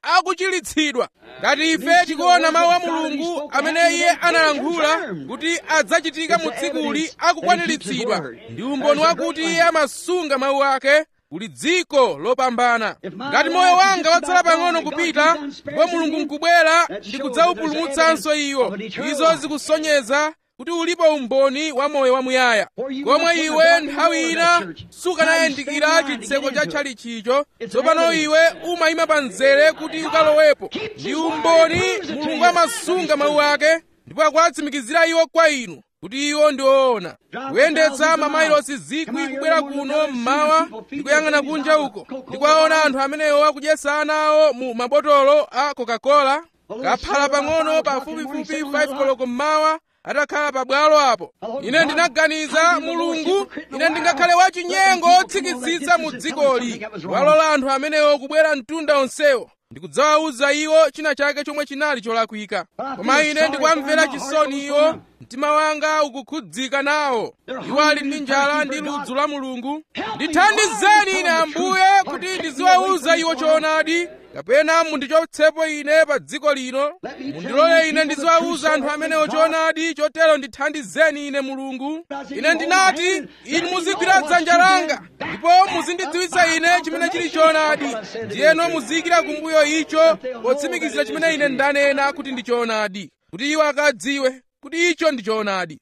akuchiritsidwa ngati ife tikuona mawu a mulungu amene iye analankhula kuti adzachitika mu tsikuli akukwaniritsidwa ndi umboni wakuti iye amasunga mawu ake kuli dziko lopambana ngati moyo wanga watsala pang'ono kupita ndipo mulungu nkubwera ndi kudzawupulumutsanso iwo izo zikusonyeza kuti ulipo umboni wa moyo wamuyaya komwe iwe nthawi ina sukanayandikira chitseko cha tchalichicho tsopano iwe umayima pa mzere kuti ukalowepo ndi umboni mulungu amasunga mawu ake ndipo akuwatsimikizira iwo kwa inu kuti iwo ndi oona kuyendetsa mamayilosi zikwi kubwera kuno mmawa ndi kuyang'ana kunja uko ndi kuwaona anthu amenewo akudyetsa ana awo mu mabotolo a coca-cola kaphala pang'ono pafupifupi 5 koloko mmawa atakhala pabwalo apo ine ndinaganiza mulungu ine ndingakhale wachinyengo otsikitsitsa mu dzikoli walola anthu amenewo kubwera mtunda onsewo ndikudzawawuza iwo china chake chomwe chinali cholakwika koma ine ndikuwamvera chisoni iwo mtima wanga ukukhudzika nawo iwo ali ndi njala ndi ludzu la mulungu ndithandizeni ine ambuye kuti ndiziwawuza iwo choonadi kapena mundichotsepo ine pa dziko lino mundilole ine ndiziwawuza anthu amenewo choonadi chotero ndithandizeni ine mulungu ine ndinati inu muzigwira dzanja langa ndipo muzindidziwitsa ine chimene chili choonadi ndiyeno muziyikira kumbuyo icho potsimikizira chimene ine ndanena kuti ndi choonadi kuti iwo akadziwe kuti icho ndi choonadi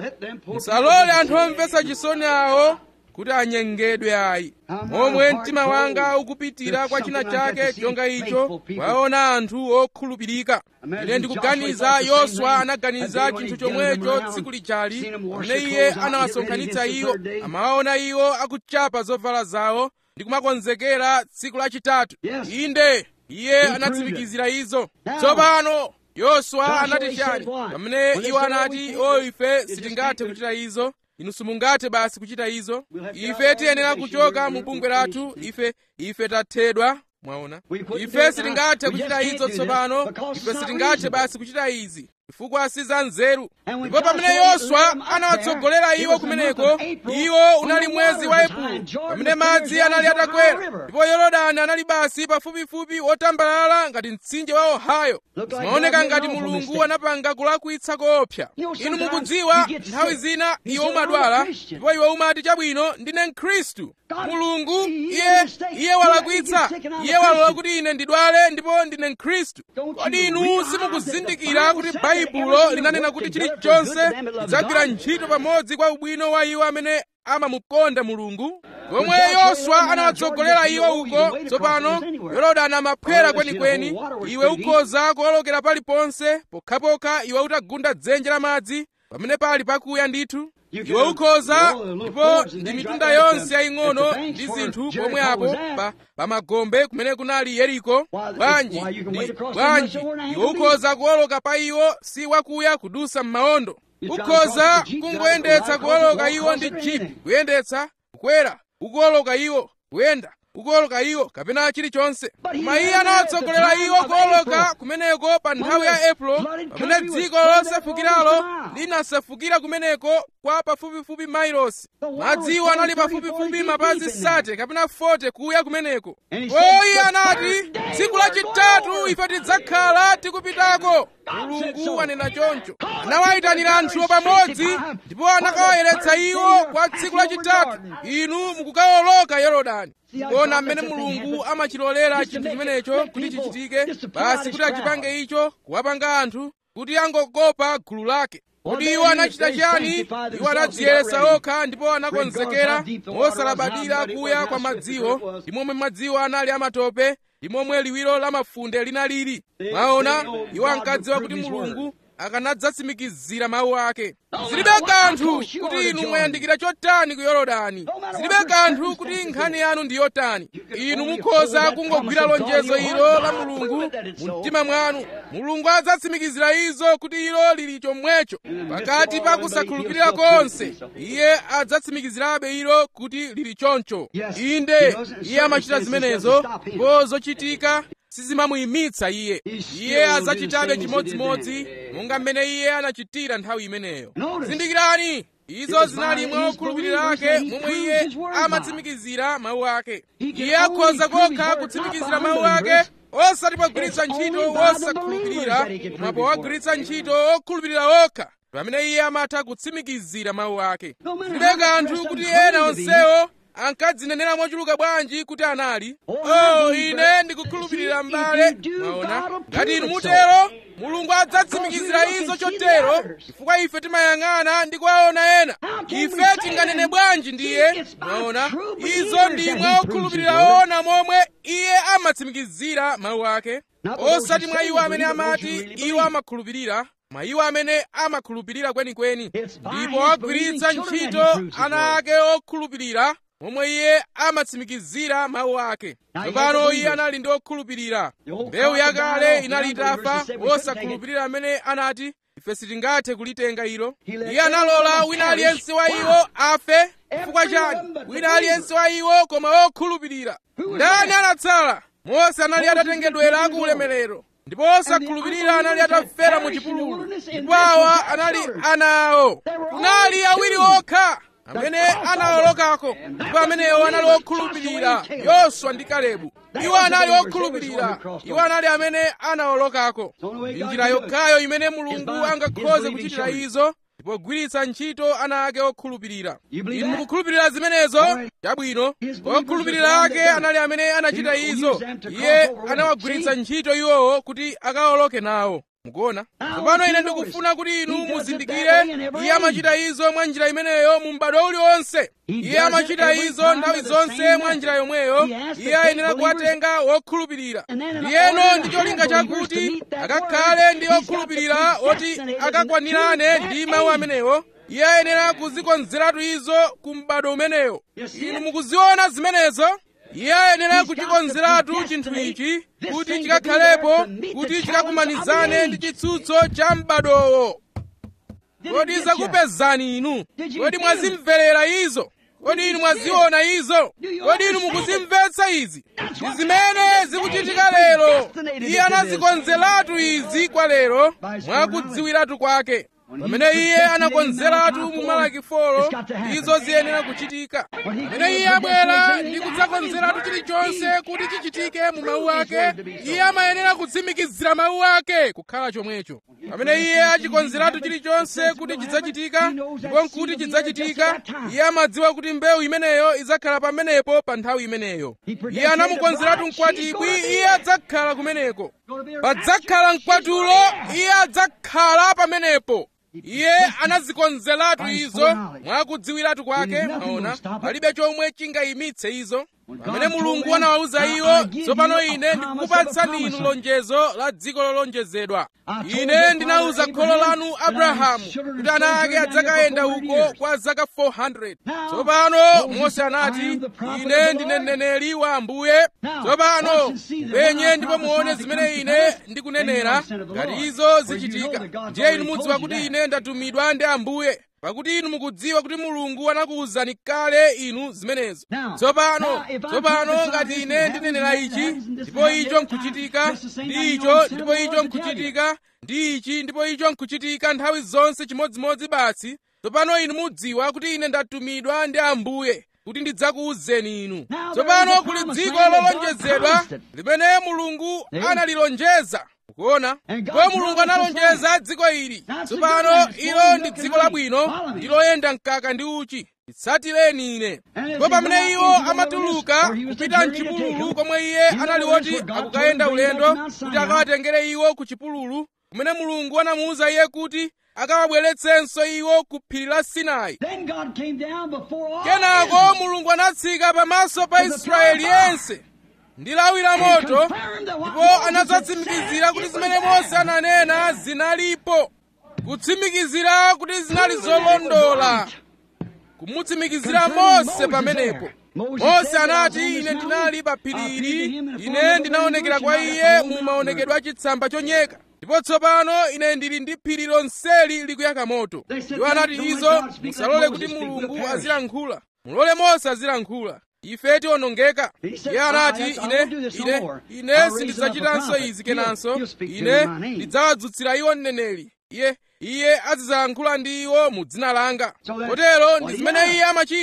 musalole anthu omvetsa chisoni awo kuti anyengedwe ayi momwe mtima wanga ukupitira kwa china chake chonga icho waona anthu okhulupirika ine ndikuganiza yoswa anaganiza chinthu chomwecho tsiku lijali pamene iye anawasonkhanitsa iwo amawaona iwo akuchapa zovala zawo ndi kumakonzekera tsiku lachitatu inde iye anatsimikizira izo tsopano yoswa anati chani pamene iwo anati o ife sitingathe kuchita izo inu simungathe basi kuchita izo ife tiyenera kuchoka mu bungwe lathu ife ife tathedwa mwaona ife sitingathe kuchita izo tsopano ife sitingathe basi kuchita izi chifukwa si za nzeru ndipo pamene yoswa anawatsogolera iwo kumeneko iwo unali mwezi wa epulo pamene madzi anali atakwera ndipo yorodani anali basi pafupifupi wotambalala ngati mtsinje wa ohio zimaoneka ngati mulungu anapanga kulakwitsa koopsa inu mukudziwa nthawi zina iwe umadwala ndipo iwe umati chabwino ndine mkhristu mulungu iye iye walakwitsa iye walola kuti ine ndidwale ndipo ndine mkhristu kodi inu simukuzindikira kuti baibulo linanena kuti chilichonse chidzagwira ntchito pamodzi kwa ubwino wa iwo amene amamukonda mulungu komwe yoswa anawatsogolera iwo uko tsopano yorodani amaphwera kwenikweni iwe ukhoza kuwolokera paliponse pokhapokha iwe utagunda dzenje la madzi pamene pali pakuya ndithu iwe ukhoza ndipo ndi mitunda yonse yaying'ono ndi zinthu pomwe apo pa pamagombe kumene kunali yeriko bwanji ndi bwanji iwe ukhoza kuwoloka pa iwo si wakuya kudusa m'mawondo ukhoza kungoyendetsa kuwoloka iwo ndi jipi kuyendetsa kukwera ukuwoloka iwo kuyenda ukuwoloka iwo kapena chilichonse koma iye anawatsogolera iwo kuwoloka kumeneko pa nthawi ya epulo pamene dziko losefukiralo linasefukira kumeneko kwa pafupifupi mailosi madziwo anali pafupifupi mapazi sate kapena 40 kuya kumeneko iye anati tsiku lachitatu ife tidzakhala tikupitako mulungu anena choncho anawayitanira anthuwo pamodzi ndipo anakawayeretsa iwo kwa tsiku lachitatu inu mukukawoloka yorodani kuona mmene mulungu amachilolera chinthu chimenecho kuti chichitike basi kuti achipange icho kuwapanga anthu kuti angokopa gulu lake kodi iwo anachita chiyani iwo anadziyeretsa okha ndipo anakonzekera mosalabadira kuya kwa madziwo ndi momwe madziwo anali amatope ndi momwe liwiro la mafunde linalili mwaona iwo ankadziwa kuti mulungu akanadzatsimikizira mawu ake zilibe kanthu kuti inu mwayandikira chotani ku yorodani zilibe kanthu kuti nkhani yanu ndi yotani inu mukhoza kungogwira lonjezo ilo la mulungu mu mtima mwanu mulungu adzatsimikizira izo kuti ilo lili chomwecho pakati pa kusakhulupirira konse iye adzatsimikizirabe ilo kuti lili choncho inde iye amachita zimenezo ndipo zochitika sizimamuyimitsa iye iye adzachitabe chimodzimodzi monga mmene iye anachitira nthawi imeneyo zindikirani izo zinali mwa okhulupirira ake momwe iye amatsimikizira mawu ake iye akhoza kokha kutsimikizira mawu ake osati pogwiritsa ntchito wosakhulupirira koma powagwiritsa ntchito okhulupirira okha pamene iye amatha kutsimikizira mawu ake zilibe kanthu kuti ena onsewo ankadzinenera mochuluka bwanji kuti anali oh ine ndikukhulupirira m'bale mwaona ngati inu mutero mulungu adzatsimikizira izo chotero chifukwa ife timayang'ana ndi kuwaona ena ife tinganene bwanji ndiye mwaona izo ndi mwa okhulupirira oona momwe iye amatsimikizira mawu ake osati mwa iwo amene amati iwo amakhulupirira mwa iwo amene amakhulupirira kwenikweni ndipo agwiritsa ntchito ana ake okhulupirira momwe iye amatsimikizira mawu ake tsopano iye anali ndi okhulupirira mbewu yakale inali itafa wosakhulupirira amene anati ife sitingathe kulitenga ilo iye analola wina aliyense wa iwo afe chifukwa chani wina aliyense wa iwo koma okhulupirira ndani anatsala mose anali atatengedwera ku ulemerero ndipo osakhulupirira anali atafera mu chipululu ndipo awa anali ana awo kunali awiri okha amene anawolokako ndipo amenewo anali okhulupirira yoswa ndi kalebu iwo anali okhulupirira iwo anali amene anawolokako njira yokhayo imene mulungu angakhoze kuchitira izo ndipo gwiritsa ntchito ana ake okhulupirira inu mukukhulupirira zimenezo chabwino okhulupirira ake anali amene anachita izo iye anawagwiritsa ntchito iwowo kuti akawoloke nawo mukuona tsopano ine ndikufuna kuti inu muzindikire iye amachita izo mwa njira imeneyo mu m'bado uliwonse iye amachita izo nthawi zonse mwa njira yomweyo iye ayenera kuwatenga wokhulupirira ndiyeno ndi cholinga chakuti akakhale ndi okhulupirira oti akakwanirane ndi mawu amenewo iye ayenera kuzikonzeratu izo ku m'bado umeneyo inu mukuziona zimenezo iye ayenera kuchikonzeratu chinthu ichi kuti chikakhalepo kuti chikakumanizane ndi chitsutso cha m'badowo kodi zakupezani inu kodi mwazimverera izo kodi inu mwaziona izo kodi inu mukuzimvetsa izi ndi zimene zikuchitika lero iye anazikonzeratu izi kwa lero mwakudziwiratu kwake pamene iye anakonzeratu mu malaki folo izo ziyenera kuchitika pamene iye abwera ndi kudzakonzeratu chilichonse kuti chichitike mu mawu ake iye amayenera kutsimikizira mawu ake kukhala chomwecho pamene iye achikonzeratu chilichonse kuti chidzachitika ndipo nkuti chidzachitika iye amadziwa kuti mbewu imeneyo idzakhala pamenepo pa nthawi imeneyo iye anamukonzeratu mkwatibwi iye adzakhala kumeneko padzakhala mkwatulo iye adzakhala pamenepo iye anazikonzeratu izo mwakudziwiratu kwake maona palibe chomwe chingayimitse izo pamene mulungu anawawuza iwo tsopano ine ndikukupatsani inu lonjezo la dziko lolonjezedwa ine ndinawuza kholo lanu abrahamu kuti ana ake adzakayenda uko kwa zaka 400 tsopano mose anati ine ndine mneneri wa ambuye tsopano penye ndipo muone zimene ine ndikunenera ngati izo zichitika ndiye inu mudziwa kuti ine ndatumidwa ndi ambuye pakuti inu mukudziwa kuti mulungu anakuwuzani kale inu zimenezo tsopano tsopano ngati ine ndinenera ichi ndipo icho nkuchitika ndi icho ndipo icho nkuchitika ndi ichi ndipo icho nkuchitika nthawi zonse chimodzimodzi basi tsopano inu mudziwa kuti ine ndatumidwa ndi ambuye kuti ndidzakuwuzeni inu tsopano kuli dziko lolonjezedwa limene mulungu analilonjeza kuona ndipo mulungu analonjeza dziko ili tsopano ilo ndi dziko labwino ndi loyenda mkaka ndi uchi tsatireni ine ndipo pamene iwo amatuluka kupita mchipululu komwe iye anali woti akukayenda ulendo kuti akawatengere iwo ku chipululu kumene mulungu anamuwuza iye kuti akawabweretsenso iwo ku phiri la sinai kenako mulungu anatsika pamaso pa israeli yense ndi lawi la moto ndipo anadzatsimikizira kuti zimene mose ananena zinalipo kutsimikizira kuti zinali zolondola kumutsimikizira mose pamenepo mose anati ine ndinali pa phiri ili ine ndinaonekera kwa iye mu maonekedwe a chitsamba chonyeka ndipo tsopano ine ndili ndi phiri lonseli likuyaka moto iwo anati izo musalole kuti mulungu azilankhula mulole mose azilankhula ife tiwonongeka iye anati ine ine ine sindidzachitanso izi kenanso ine ndidzawadzutsira iwo mneneri iye iye azidzalankhula ndi iwo mu dzina langa kotero ndi zimene iye amachita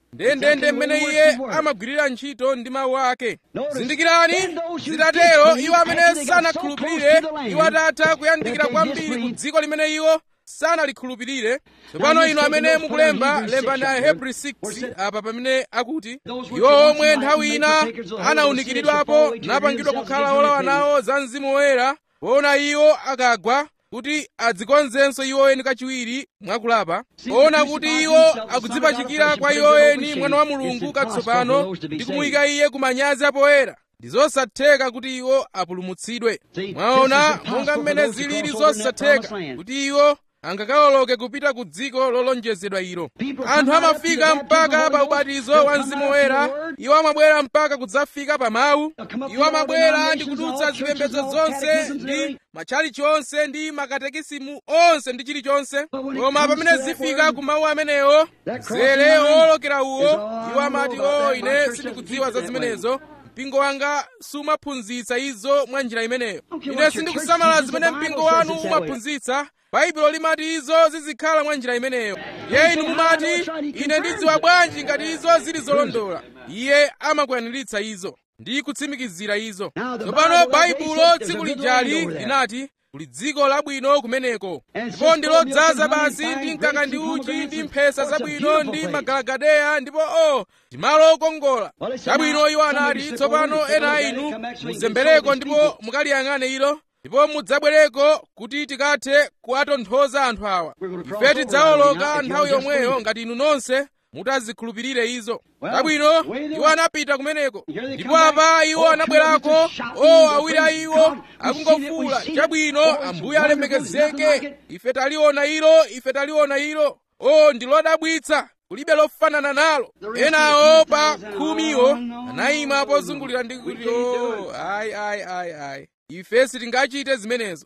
ndendende mmene iye amagwirira ntchito ndi mawu ake zindikirani zitatero iwo amene sanakhulupirire iwo atatha kuyandikira kwambiri ku dziko limene iwo sanalikhulupirire tsopano inu amene mukulemba lembani ahebri 6 apa pamene akuti iwo omwe nthawi ina anawunikiridwapo napangidwa kukhala olawa nawo za mzimu woyera poona iwo akagwa kuti adzikonzenso iwo eni kachiwiri mwakulapa poona kuti iwo akudzipachikira kwa iwo eni mwana wa mulungu katsopano ndi kumuyika iye ku manyazi apoyera ndi zosatheka kuti iwo apulumutsidwe mwaona monga mmene zilili zosatheka kuti iwo angakawoloke kupita ku dziko lolonjezedwa ilo anthu amafika mpaka pa ubatizo wa mzimu woyera iwo amabwera mpaka kudzafika pa mawu iwo amabwera ndi kudutsa zipembedzo zonse ndi matchalichi onse ndi makatekisimu onse ndi chilichonse koma pamene zifika ku mawu amenewo mzere owolokera uwo iwo amati o ine sindikudziwa za zimenezo mpingo wanga sumaphunzitsa izo mwa njira imeneyo ine sindikusamala zimene mpingo wanu umaphunzitsa baibulo limati izo zizikhala mwa njira imeneyo iye inu mumati ine ndidziwa bwanji ngati izo zili zolondola iye amakwaniritsa izo ndi kutsimikizira izo tsopano baibulo tsiku lijali linati kuli dziko labwino kumeneko ndipo ndi lodzaza basi ndi mkaka ndi uchi ndi mphesa zabwino ndi magalagadeya ndipo o ndi malo okongola chabwino iwo anati tsopano ena a inu muzembereko ndipo mukaliyang'ane ilo ndipo mudzabwereko kuti tikathe kuwatonthoza anthu awa ife tidzawoloka nthawi yomweyo ngati inu nonse mutazikhulupirire izo chabwino iwo anapita kumeneko ndipo apa iwo anabwerako o awiri a iwo akungofuwula chabwino ambuye alemekezeke ife taliona ilo ife taliona ilo o ndi lodabwitsa kulibe lofanana nalo enawo pa khumiwo anayima pozungulira ndi kuti o ayi ayi ayi ayi ife sitingachite zimenezo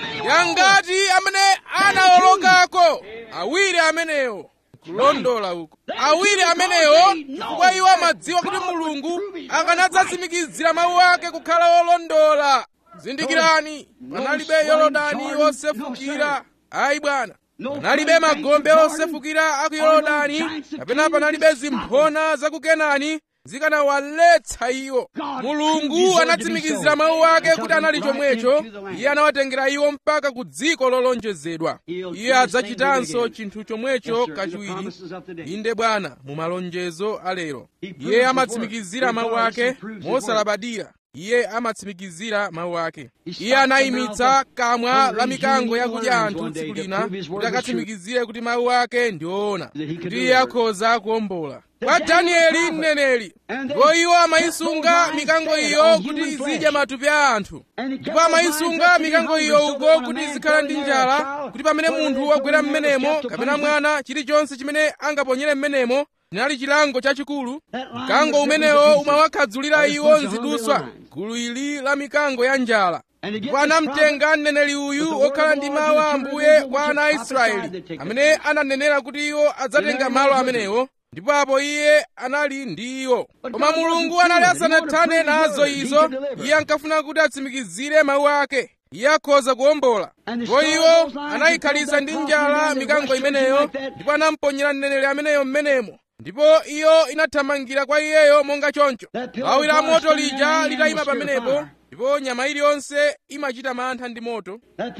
yangati amene anawolokako awiri amenewo kulondola uko awiri amenewo chifukwa iwo amadziwa kuti mulungu akanadzatsimikizira mawu ake kukhala olondola zindikirani panalibe yorodani wosefukira ayi bwana panalibe magombe osefukira a ku yorodani kapena panalibe zimphona za ku kenani zikanawaletsa iwo mulungu anatsimikizira mawu ake kuti anali chomwecho iye anawatengera iwo mpaka ku dziko lolonjezedwa iye adzachitanso chinthu chomwecho kachiwiri inde bwana mu malonjezo alero iye amatsimikizira mawu ake mosalabadira iye amatsimikizira mawu ake iye anayimitsa kamwa la mikango yakudya anthu tsiku lina kuti akatsimikizire kuti mawu ake ndi oona kuti iye akhoza kuwombola kwa danieli mneneri ndipo iwo amayisunga mikango iyo kuti izidya matupi a anthu ndipo amayisunga mikango iyo uko kuti izikhala ndi njala kuti pamene munthu wagwera m'menemo kapena mwana chilichonse chimene angaponyere m'menemo chinali chilango chachikulu mkango umenewo umawakhadzulira iwo nziduswa gulu ili la mikango ya njala ndipo anamtenga mneneri uyu wokhala ndi mawu a ambuye kwa ana a israeli amene ananenera kuti iwo adzatenga malo amenewo ndipo apo iye anali ndi iwo koma mulungu anali asanathane nazo izo iye ankafuna kuti atsimikizire mawu ake iye akhoza kuwombola ndipo iwo anayikhalitsa ndi njala mikango imeneyo ndipo anamponyera mneneri ameneyo m'menemo ndipo iyo inathamangira kwa iyeyo monga choncho lawi la moto lija litayima pamenepo ndipo nyama iliyonse imachita mantha ndi moto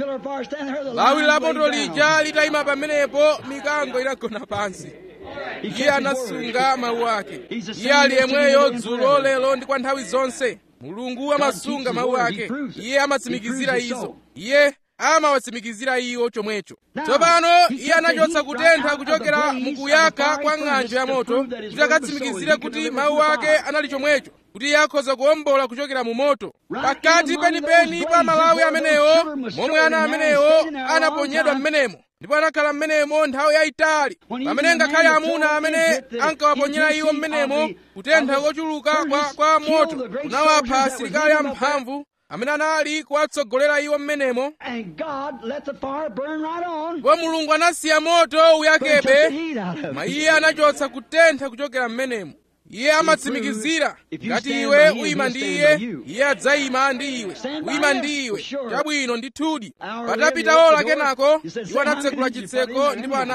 lawi la moto lija litayima pamenepo mikango inagona pansi iye anasunga mawu ake iye ali yemweyo dzulo lero ndi kwa nthawi zonse mulungu amasunga mawu ake iye amatsimikizira izo iye amawatsimikizira iwo chomwecho tsopano iye anachotsa kutentha kuchokera mukuyaka kwa ng'anjo ya moto kuti akatsimikizire kuti mawu ake anali chomwecho kuti iye akhoza kuwombola kuchokera mu moto pakati penipeni pa malawi amenewo momwe ana amenewo anaponyedwa m'menemo ndipo anakhala m'menemo nthawi yayitali pamene ngakhale amuna amene ankawaponyera iwo m'menemo kutentha kochuluka kwa, kwa moto kunawapha asilikali amphamvu amene anali kuwatsogolera iwo m'menemo ndipo mulungu anasiya moto uyakebe koma iye anachotsa kutentha kuchokera m'menemo iye amatsimikizira ngati iwe uyima ndi iye iye adzayima ndi iwe uyima ndi iwe chabwino ndithudi patapita ola kenako iwo anatsekula chitseko ndipo anati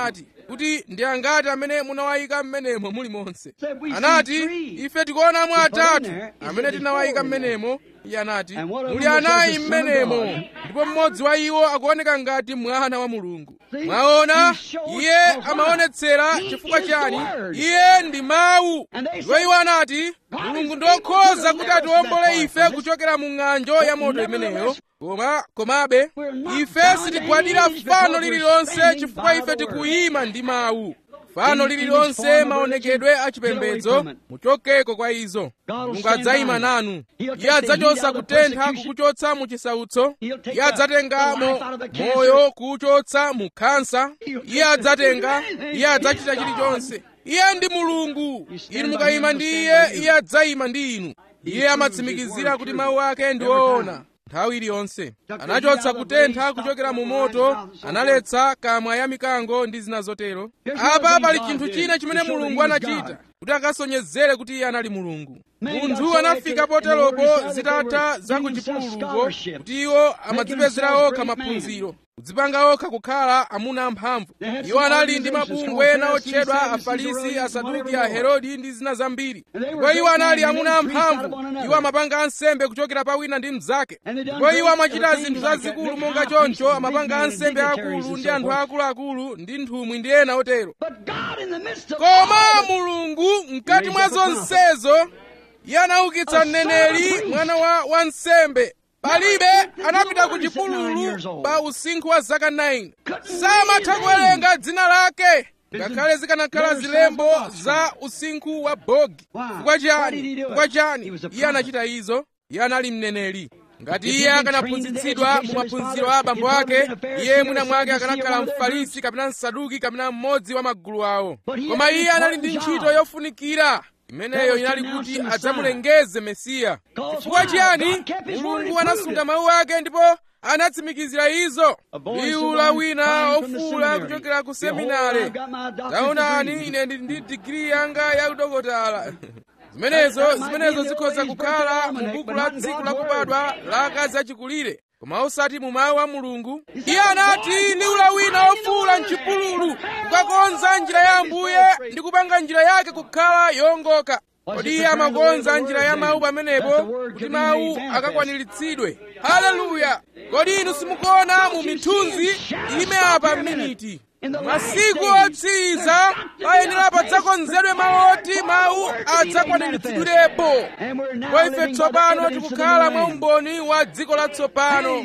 kuti ndi angati amene munawayika m'menemo mulimonse Said, "We see anati three." ife tikuonamo He put in atatu there. He amene said, tinawayika "There's four in m'menemo iye anati And one of muli them was anayi the Son of m'menemo God. ndipo mmodzi wa iwo akuoneka ngati mwana wa mulungu See? mwaona He shows iye us why. amaonetsera He chifukwa is the chani Word. iye ndi mawu And they ndipo said, iwo anati God mulungu is ndokhoza able to kuti deliver us atiwombole that far ife from this. kuchokera mu ng'anjo ya moto nevertheless, imeneyo koma komabe we're not ife bound sitigwadira to any fano because we're lililonse standing chifukwa by ife the word. tikuyima ndi mawu fano Any lililonse image, form of maonekedwe religion, achipembedzo get away from it. muchokeko kwa izo God will mulungu stand adzayima by you. nanu He'll iye take the adzachotsa heat out of kutentha persecution. kukuchotsa mu chisautso He'll take iye the- adzatengamo the life out of the cancer. moyo kuwuchotsa mu khansa He'll take iye the- adzatenga anything. iye adzachita He's chilichonse iye ndi mulungu You stand inu by mukayima him, ndi he'll iye stand by you. iye adzayima ndi inu He iye proves amatsimikizira his kuti word mawu ake ndi true every woona time. nthawi iliyonse Took the anachotsa heat out of the kutentha blaze, kuchokera mu stopped the moto fire, and so analetsa kamwa ya mikango ndi zina zotero Here's apa another pali thing chinthu God china did chimene to show that mulungu he was anachita God. kuti akasonyezere kuti iye anali mulungu Man munthu got so anafika wicked in the poteropo word that they zitatha were za ku giving themselves chipululuko scholarship, kuti iwo amadzipezera themselves okha great men. maphunziro kudzipanga okha kukhala amuna amphamvu They had iwo some anali ndi organizations mabungwe called ena Pharisees, otchedwa Sadducees, afarisi Herodians, asaduki whatever aherodi ndi zina zambiri And they were ndipo iwo great anali men, and amuna they preached out of one amphamvu another. iwo amapanga ansembe kuchokera pa wina ndi mnzake And they done ndipo iwo great amachita things zinthu like that, zazikulu big monga high priests choncho and amapanga big men and ansembe dignitaries akulu and ndi so anthu forth. akuluakulu ndi nthumwi ndi ena otero But God in the midst of koma all this, mulungu mkati mwa Raise up a prophet. zonsezo iye anaukitsa A son of a mneneri priest. mwana wa wansembe palibe anapita ku Nine years chipululu old. pa usinkhu wa zaka 9 Couldn't samatha read his kuwerenga dzina lake His ngakhale zikanakhala letters zilembo sounds like za usinkhu wa bogi Why? chifukwa Why did he chani do it? chifukwa He chani was a iye prophet. anachita izo iye anali mneneri ngati If iye he'd been akanaphunzitsidwa trained mu in the education of his maphunziro father, a abambo he'd probably ake been a Pharisee iye or mwina a mwake Sadducee or akanakhala one of their mfarisi kapena msaduki kapena mmodzi wa magulu awo But he koma had an iye anali ndi important ntchito job. yofunikira imeneyo was to inali announce kuti the Messiah. adzamulengeze mesiya Cause chifukwa why? chiyani God kept his word mulungu and anasunga proved it. mawu ake ndipo anatsimikizira izo A voice liwu of la one wina crying from the ofula seminary. kuchokera ku Behold, seminare I've got my doctor's taonani degree. ine ndili ndi digiri yanga ya udokotala zimenezo That might zimenezo be in the zikhoza old age kukhala birthday mu almanac, buku but la not in tsiku God's la word. kubadwa la akazi achikulire koma osati mu mawu a mulungu said, iye anati "The voice liwu la wina crying in the ofula wilderness, mchipululu prepare kukakonza the njira ya way, ambuye make his way ndi kupanga njira yake kukhala yongoka Was kodi it iye preparing the way of amakonza the njira word ya then? mawu That pamenepo the word kuti could be mawu made manifest. akakwaniritsidwe haleluya kodi inu simukuona mu mithunzi ime apa miniti masiku otsiriza payenera padzakonzedwe mawu oti mawu adzakwaniritsidwirepo ndipo ife tsopano tikukhala mwa umboni wa dziko latsopano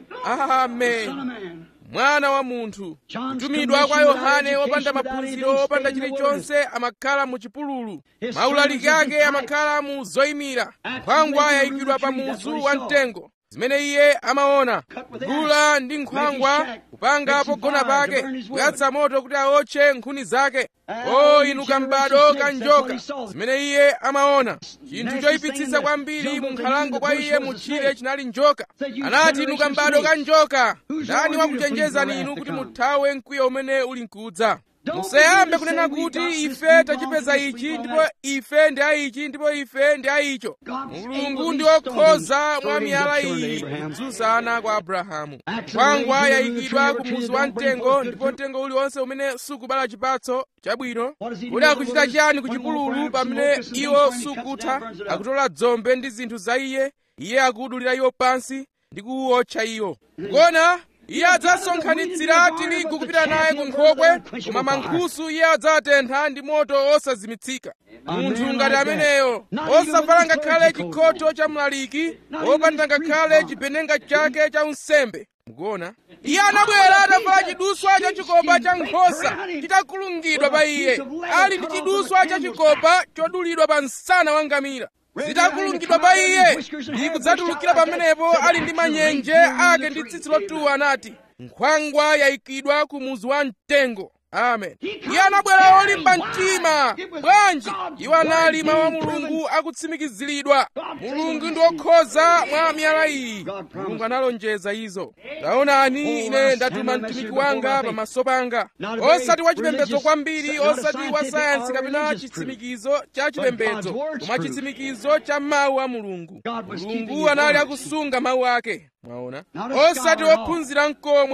amen mwana wa munthu kutumidwa kwa yohane wopanda maphunziro wopanda chilichonse amakhala mu chipululu maulaliki ake amakhala mu zoyimira nkhwangwa yayikidwa pa muzu wa mtengo zimene iye amaona kugula ndi nkhwangwa kupanga pogona pake kuyatsa moto kuti awotche nkhuni zake o inu kambado ka njoka zimene iye amaona chinthu choyipitsitsa kwambiri mu nkhalango kwa iye mutchire chinali njoka anati inu kambado ka njoka ndani wakuchenjezani inu kuti muthawe mkwiyo umene uli mkudza musayambe kunena kuti ife tachipeza ichi ndipo ife ndi aichi ndipo ife ndi aicho mulungu ndi okhoza mwa miyala iyi kudzutsa ana kwa abrahamu nkhwangwa yayikidwa ku muzu wa mtengo ndipo mtengo uliwonse umene sukubala chipatso chabwino kuti akuchita chiyani ku chipululu pamene iwo sukutha akutola dzombe ndi zinthu za iye iye akudulira iwo pansi ndi kuwotcha iwo kona iye adzasonkhanitsira tirigu kupita naye ku nkhokwe koma mankhusu iye adzawatentha ndi moto osazimitsika munthu ngati ameneyo osavala ngakhale chikhoto cha mlaliki opanda ngakhale chipenenga chake cha unsembe mukuona iye anabwera atavala chiduswa cha chikopa cha nkhosa chitakulungidwa pa iye ali ndi chiduswa cha chikopa chodulidwa pa msana wa ngamira zitakulungidwa pa iye ndi kudzatulukira pamenepo ali ndi manyenje ake ndi tsitsi lotuwa anati nkhwangwa yayikidwa ku muzu wa mtengo amen iye anabwera olimba mtima bwanji iwo anali mawu a mulungu akutsimikiziridwa mulungu ndi okhoza mwa miyala iyi mulungu analonjeza izo taonani ine ndatuma mtumiki wanga pamaso panga osati wachipembedzo kwambiri osati wa sayansi kapena chitsimikizo cha chipembedzo koma chitsimikizo cha mawu a mulungu mulungu anali akusunga mawu ake mwaona osati ophunzira mkomwe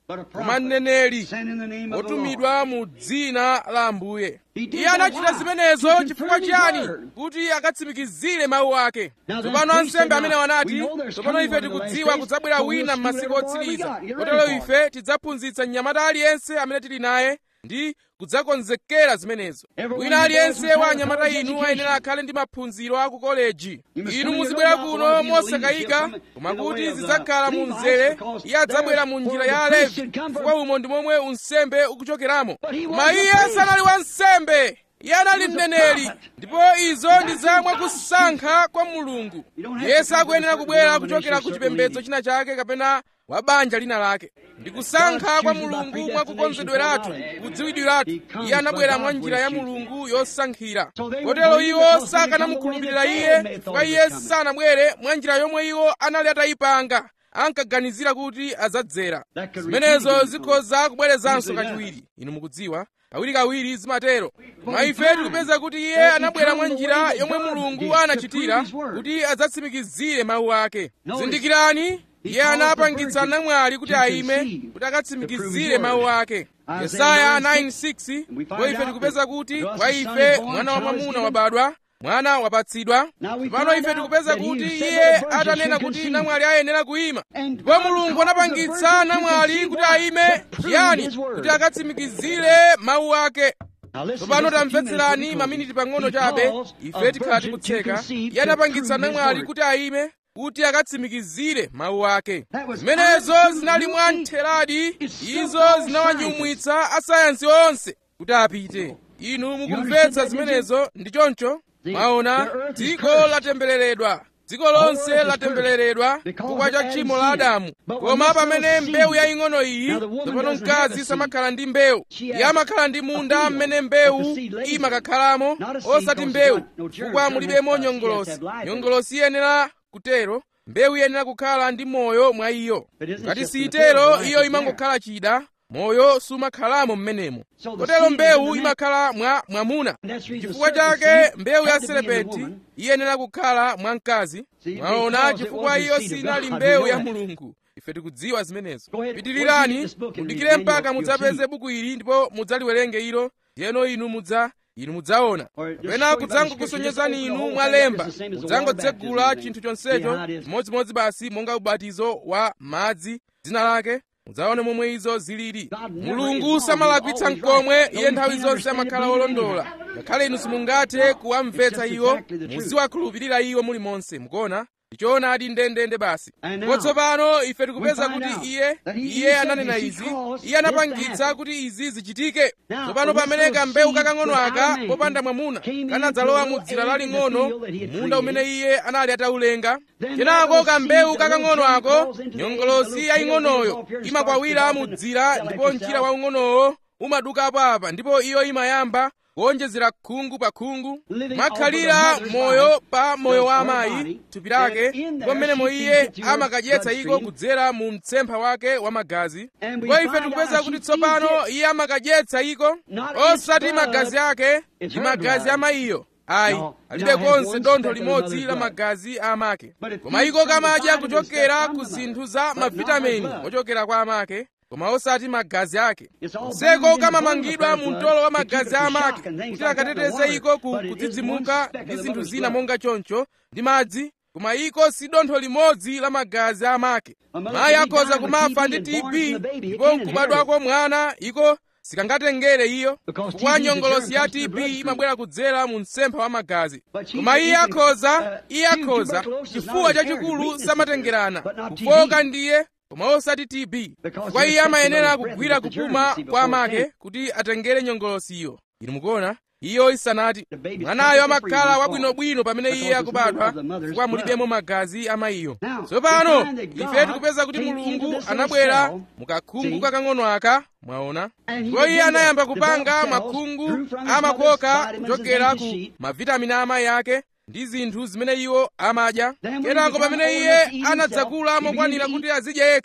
koma mneneri otumidwa mu dzina la ambuye iye anachita zimenezo chifukwa chiyani kuti akatsimikizire mawu ake tsopano ansembe amene wanati tsopano ife tikudziwa kudzabwera wina m'masiku otsiriza kotero ife tidzaphunzitsa mnyamata aliyense amene tili naye ndi kudzakonzekera zimenezo wina aliyense wa anyamata inu ayenera akhale ndi maphunziro a ku koleji inu muzibwera kuno mosakayika koma kuti zidzakhala mu mzere iye adzabwera mu njira ya alevi chifukwa umo ndi momwe unsembe ukuchokeramo koma iye sanali wansembe iye anali mneneri ndipo izo ndi zamwe kusankha kwa mulungu iye sakuyenera kubwera kuchokera ku chipembedzo china chake kapena wa banja lina lake ndi kusankha kwa mulungu mwakukonzedweratu kudziwidwiratu iye anabwera mwa njira ya mulungu yosankhira kotero iwo sakanamukhulupirira iye chifukwa iye sanabwere mwa njira yomwe iwo anali atayipanga ankaganizira kuti adzadzera zimenezo zikhoza kubwerezanso kachiwiri inu mukudziwa kawirikawiri zimatero koma ife tikupeza kuti iye anabwera mwa njira yomwe mulungu anachitira kuti adzatsimikizire mawu ake zindikirani iye anapangitsa namwali kuti ayime kuti akatsimikizire mawu ake yesaya 9:6 ndipo ife tikupeza kuti kwa ife mwana wa mwamuna wabadwa mwana wapatsidwa pano ife tikupeza kuti iye atanena kuti namwali ayenera kuyima ndipo mulungu anapangitsa namwali kuti ayime chiyani kuti akatsimikizire mawu ake tsopano tamvetserani maminiti pang'ono chabe ife tikhala tikutseka iye anapangitsa namwali kuti ayime kuti akatsimikizire mawu ake zimenezo zinali mwa ntheradi izo zinawanyumwitsa asayansi onse kuti apite inu mukumvetsa zimenezo ndi choncho mwaona dziko latembereredwa dziko lonse latembereredwa chifukwa cha tchimo la adamu koma pamene mbewu yaying'ono iyi tsopano mkazi samakhala ndi mbewu iye amakhala ndi munda mmene mbewu imakakhalamo osati mbewu chifukwa mulibemo nyongolosi nyongolosi iyenera kutero mbewu iyenera kukhala ndi moyo mwa iyo ngati sitero iyo imangokhala chida moyo sumakhalamo mmenemo kotero mbewu imakhala mwa mwamuna chifukwa chake mbewu ya serepenti iyenera kukhala mwa mkazi mwaona chifukwa iyo sinali mbewu ya mulungu ife tikudziwa zimenezo pitirirani mudikire mpaka mudzapeze buku ili ndipo mudzaliwerenge ilo ndiyeno inu mudza inu mudzaona kapena kudzangokusonyezani inu mwalemba mudzangotsegula chinthu chonsecho chimodzimodzi basi monga ubatizo wa madzi dzina lake mudzaone momwe izo zilili mulungu samalakwitsa mkomwe iye nthawi zonse amakhala olondola ngakhale inu simungathe kuwamvetsa iwo muziwakhulupirira iwo mulimonse mukuona ndichoonadi ndendende basi ndipo tsopano ife tikupeza kuti iye iye ananena izi iye anapangitsa kuti izi zichitike tsopano pamene kambewu kakang'ono aka popanda mwamuna kanadzalowa mu dzira laling'ono munda umene iye anali ataulenga kenako kambewu kakang'ono ako nyongolosi yaying'onoyo imakwawira mu dzira ndipo mchira waung'onowo umadukapo apa ndipo iyo imayamba kuonjezera khungu pa khungu makhalira moyo pa moyo wa amayi thupi lake ndipo mmenemo iye amakadyetsa iko kudzera mu mtsempha wake wa magazi ndipo ife tikupeza kuti tsopano iye amakadyetsa iko osati magazi ake ndi magazi amayiyo ayi alibe konse dontho limodzi la magazi a amake koma iko kamadya kuchokera ku zinthu za mavitamini ochokera kwa amake koma osati magazi ake nseko kamamangidwa mu mtolo wa magazi a amake kuti akateteze iko ku kudzidzimuka ndi zinthu zina monga choncho ndi madzi koma iko si dontho limodzi la magazi a amake mayi akhoza kumafa ndi tb ndipo nkubadwako mwana iko sikangatengere iyo chifukwa nyongolosi ya tb imabwera kudzera mu mtsempha wa magazi koma iye akhoza iye akhoza chifuwa chachikulu samatengerana kufoka ndiye koma osati tb chifukwa iye amayenera kugwira kupuma kwa amake kuti atengere nyongolosiyo inu mukuona iyo isanati mwanayo amakhala wabwinobwino pamene iye akubadwa chifukwa mulibemo magazi amayiyo tsopano ife tikupeza kuti mulungu anabwera mukakhungu kakang'ono aka mwaona ndipo iye anayamba kupanga makhungu amakoka kuchokera ku mavitamini a amayi ake ndi zinthu zimene iwo amadya kenako pamene iye anadzakula mokwanira kuti azidya yekha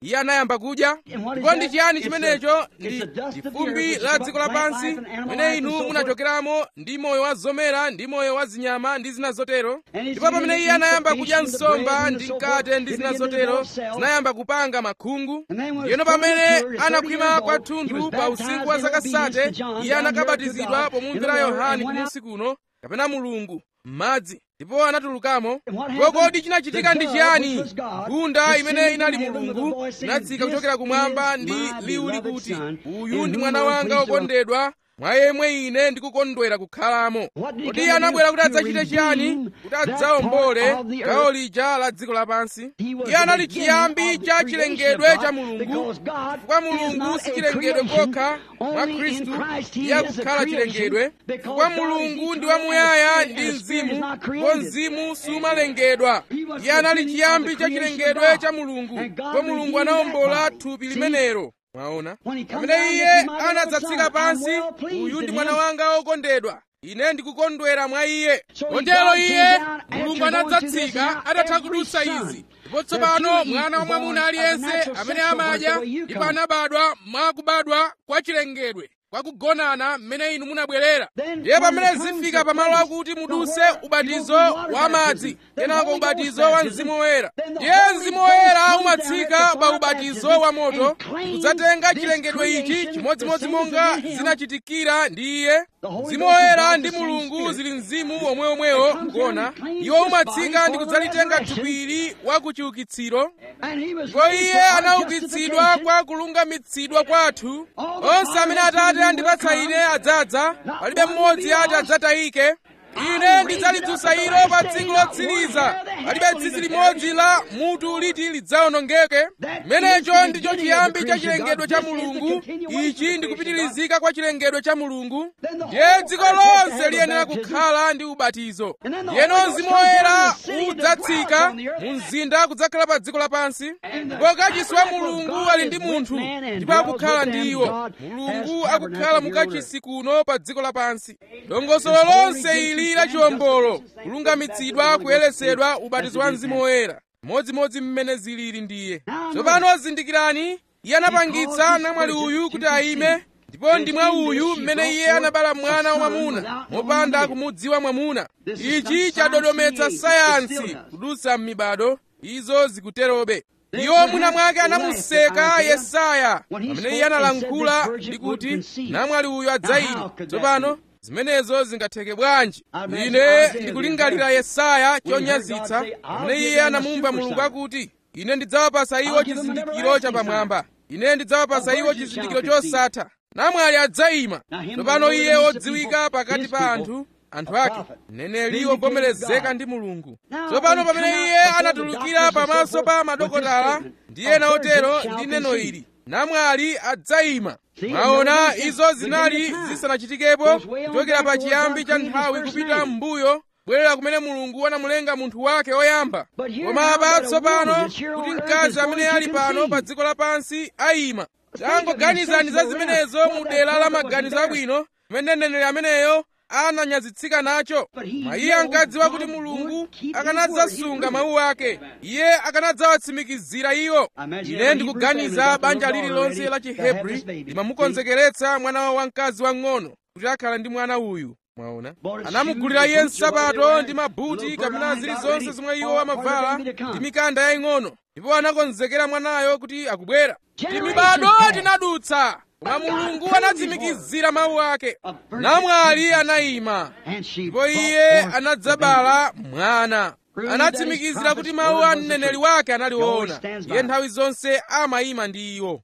iye anayamba kudya ndipo ndi chiyani chimenecho ndi fumbi la dziko lapansi pamene inu munachokeramo ndi moyo wa zomera ndi moyo wa zinyama ndi zina zotero ndipo pamene iye anayamba kudya nsomba ndi mkate ndi zina zotero zinayamba kupanga makhungu ndiyeno pamene anakhwima kwathunthu pa usiku wa zaka sate iye anakabatizidwa pomumvera yohane kumusi kuno kapena mulungu m'madzi ndipo anatulukamo ndipo kodi chinachitika ndi chiyani nkhunda imene inali mulungu inatsika kuchokera kumwamba ndi liwu likuti uyu ndi mwana wanga wokondedwa mwa yemwe ine ndikukondwera kukhalamo kodi iye anabwera kuti adzachite chiyani kuti adzawombole gawo lija la dziko lapansi iye anali chiyambi cha chilengedwe cha mulungu chifukwa mulungu si chilengedwe kokha mwa khristu iye akukhala chilengedwe chifukwa mulungu ndi wamuyaya ndi mzimu ndipo mzimu sumalengedwa iye anali chiyambi cha chilengedwe cha mulungu ndipo mulungu anawombola thupi limenelo mwaona pamene iye anadzatsika pansi uyu ndi mwana wanga wokondedwa ine ndikukondwera mwa iye kotero iye mulungu anadzatsika atatha kudutsa izi ndipo tsopano mwana wa mwamuna aliyense amene amadya ndipo anabadwa mwa kubadwa kwa chilengedwe kwakugonana mmene inu munabwerera ndiye pamene zifika pamalo akuti muduse ubatizo wa madzi kenako ubatizo wa mzimu woyera ndiye mzimu woyera umatsika pa ubatizo wa moto kudzatenga chilengedwe ichi chimodzimodzi monga zinachitikira ndi iye mzimu woyera ndi mulungu zili mzimu omweomwewo mkuona iwo umatsika ndi kudzalitenga thupili wa kuchiukitsiro ndipo iye anaukitsidwa kwa kulungamitsidwa kwathu onse amene atate andipatsa ine adzadza palibe mmodzi ati adzatayike ine ndidzalidzutsa ilo pa tsiku lotsiriza palibe tsitsi limodzi la mutu liti lidzawonongeke chimenecho ndicho chiyambi cha chilengedwe cha mulungu ichi ndikupitirizika kwa chilengedwe cha mulungu ndiye dziko lonse liyenera kukhala ndi ubatizo ndiyeno mzimu woyera udzatsika mu mzinda kudzakhala pa dziko lapansi ndipo kachisi wa mulungu ali ndi munthu ndipo akukhala ndi iwo mulungu akukhala mukachisi kuno pa dziko lapansi dongosolo lonse ili la chiwombolo kulungamitsidwa kuyeretsedwa ubatizo wa mzimu woyera modzimodzi mmene zilili ndiye tsopano zindikirani iye anapangitsa namwali uyu kuti ayime ndipo ndi mwa uyu mmene iye anabala mwana wamwamuna mopanda kumudziwa mwamuna ichi chadodometsa sayansi kudutsa m'mibado izo zikuterobe iwo mwina mwake anamuseka yesaya pamene iye analankhula ndi kuti namwali uyu adzayima tsopano zimenezo zingatheke bwanji ine ndikulingalira yesaya chonyazitsa pamene iye anamumva mulungu akuti ine ndidzawapasa iwo chizindikiro chapamwamba ine ndidzawapasa iwo chizindikiro chosatha namwali adzayima tsopano iye odziwika pakati pa anthu anthu ake mneneri wovomerezeka ndi mulungu tsopano pamene iye anatulukira pamaso pa madokotala ndi ena otero ndi neno ili namwali adzayima mwaona izo zinali zisanachitikepo kuchokera pa chiyambi cha nthawi kupita m'mbuyo bwerera kumene mulungu anamulenga munthu wake oyamba koma apa tsopano kuti mkazi amene ali pano pa dziko lapansi ayima tangoganizani za zimenezo mu dera la maganizo abwino kumene mneneri ameneyo ananyazitsika nacho ma iye ankadziwa kuti mulungu akanadzasunga mawu ake iye akanadzawatsimikizira iwo ine ndikuganiza banja lililonse la chihebri limamukonzekeretsa mwana wawo wamkazi wang'ono kuti akhala ndi mwana uyu mwaona anamugulira iye nsapato ndi mabuti kapena zilizonse zomwe iwo amavala ndi mikanda yaying'ono ndipo anakonzekera mwanayo kuti akubwera timibado tinadutsa koma mulungu anatsimikizira mawu ake namwali anayima ndipo iye anadzabala mwana anatsimikizira kuti mawu a mneneri wake anali woona iye nthawi zonse amayima ndi iwo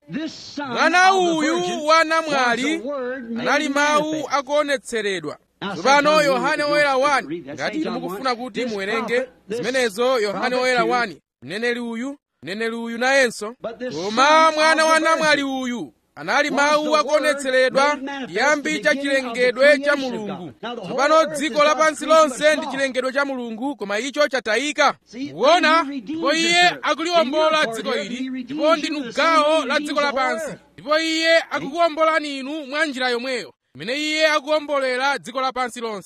mwana uyu wa namwali anali mawu akuonetseredwa tsopano yohane woyera 1 ngati mukufuna kuti muwerenge zimenezo yohane woyera 1 mneneri uyu mneneri uyu nayenso koma mwana wa namwali uyu anali mawu akuonetseredwa chiyambi cha chilengedwe cha mulungu tsopano dziko lapansi lonse ndi chilengedwe cha mulungu koma icho chatayika kuona ndipo iye akuliwombola dziko ili ndipo ndinu gawo la dziko lapansi ndipo iye akukuwombolani inu mwa njira yomweyo imene iye akuwombolera dziko lapansi lonse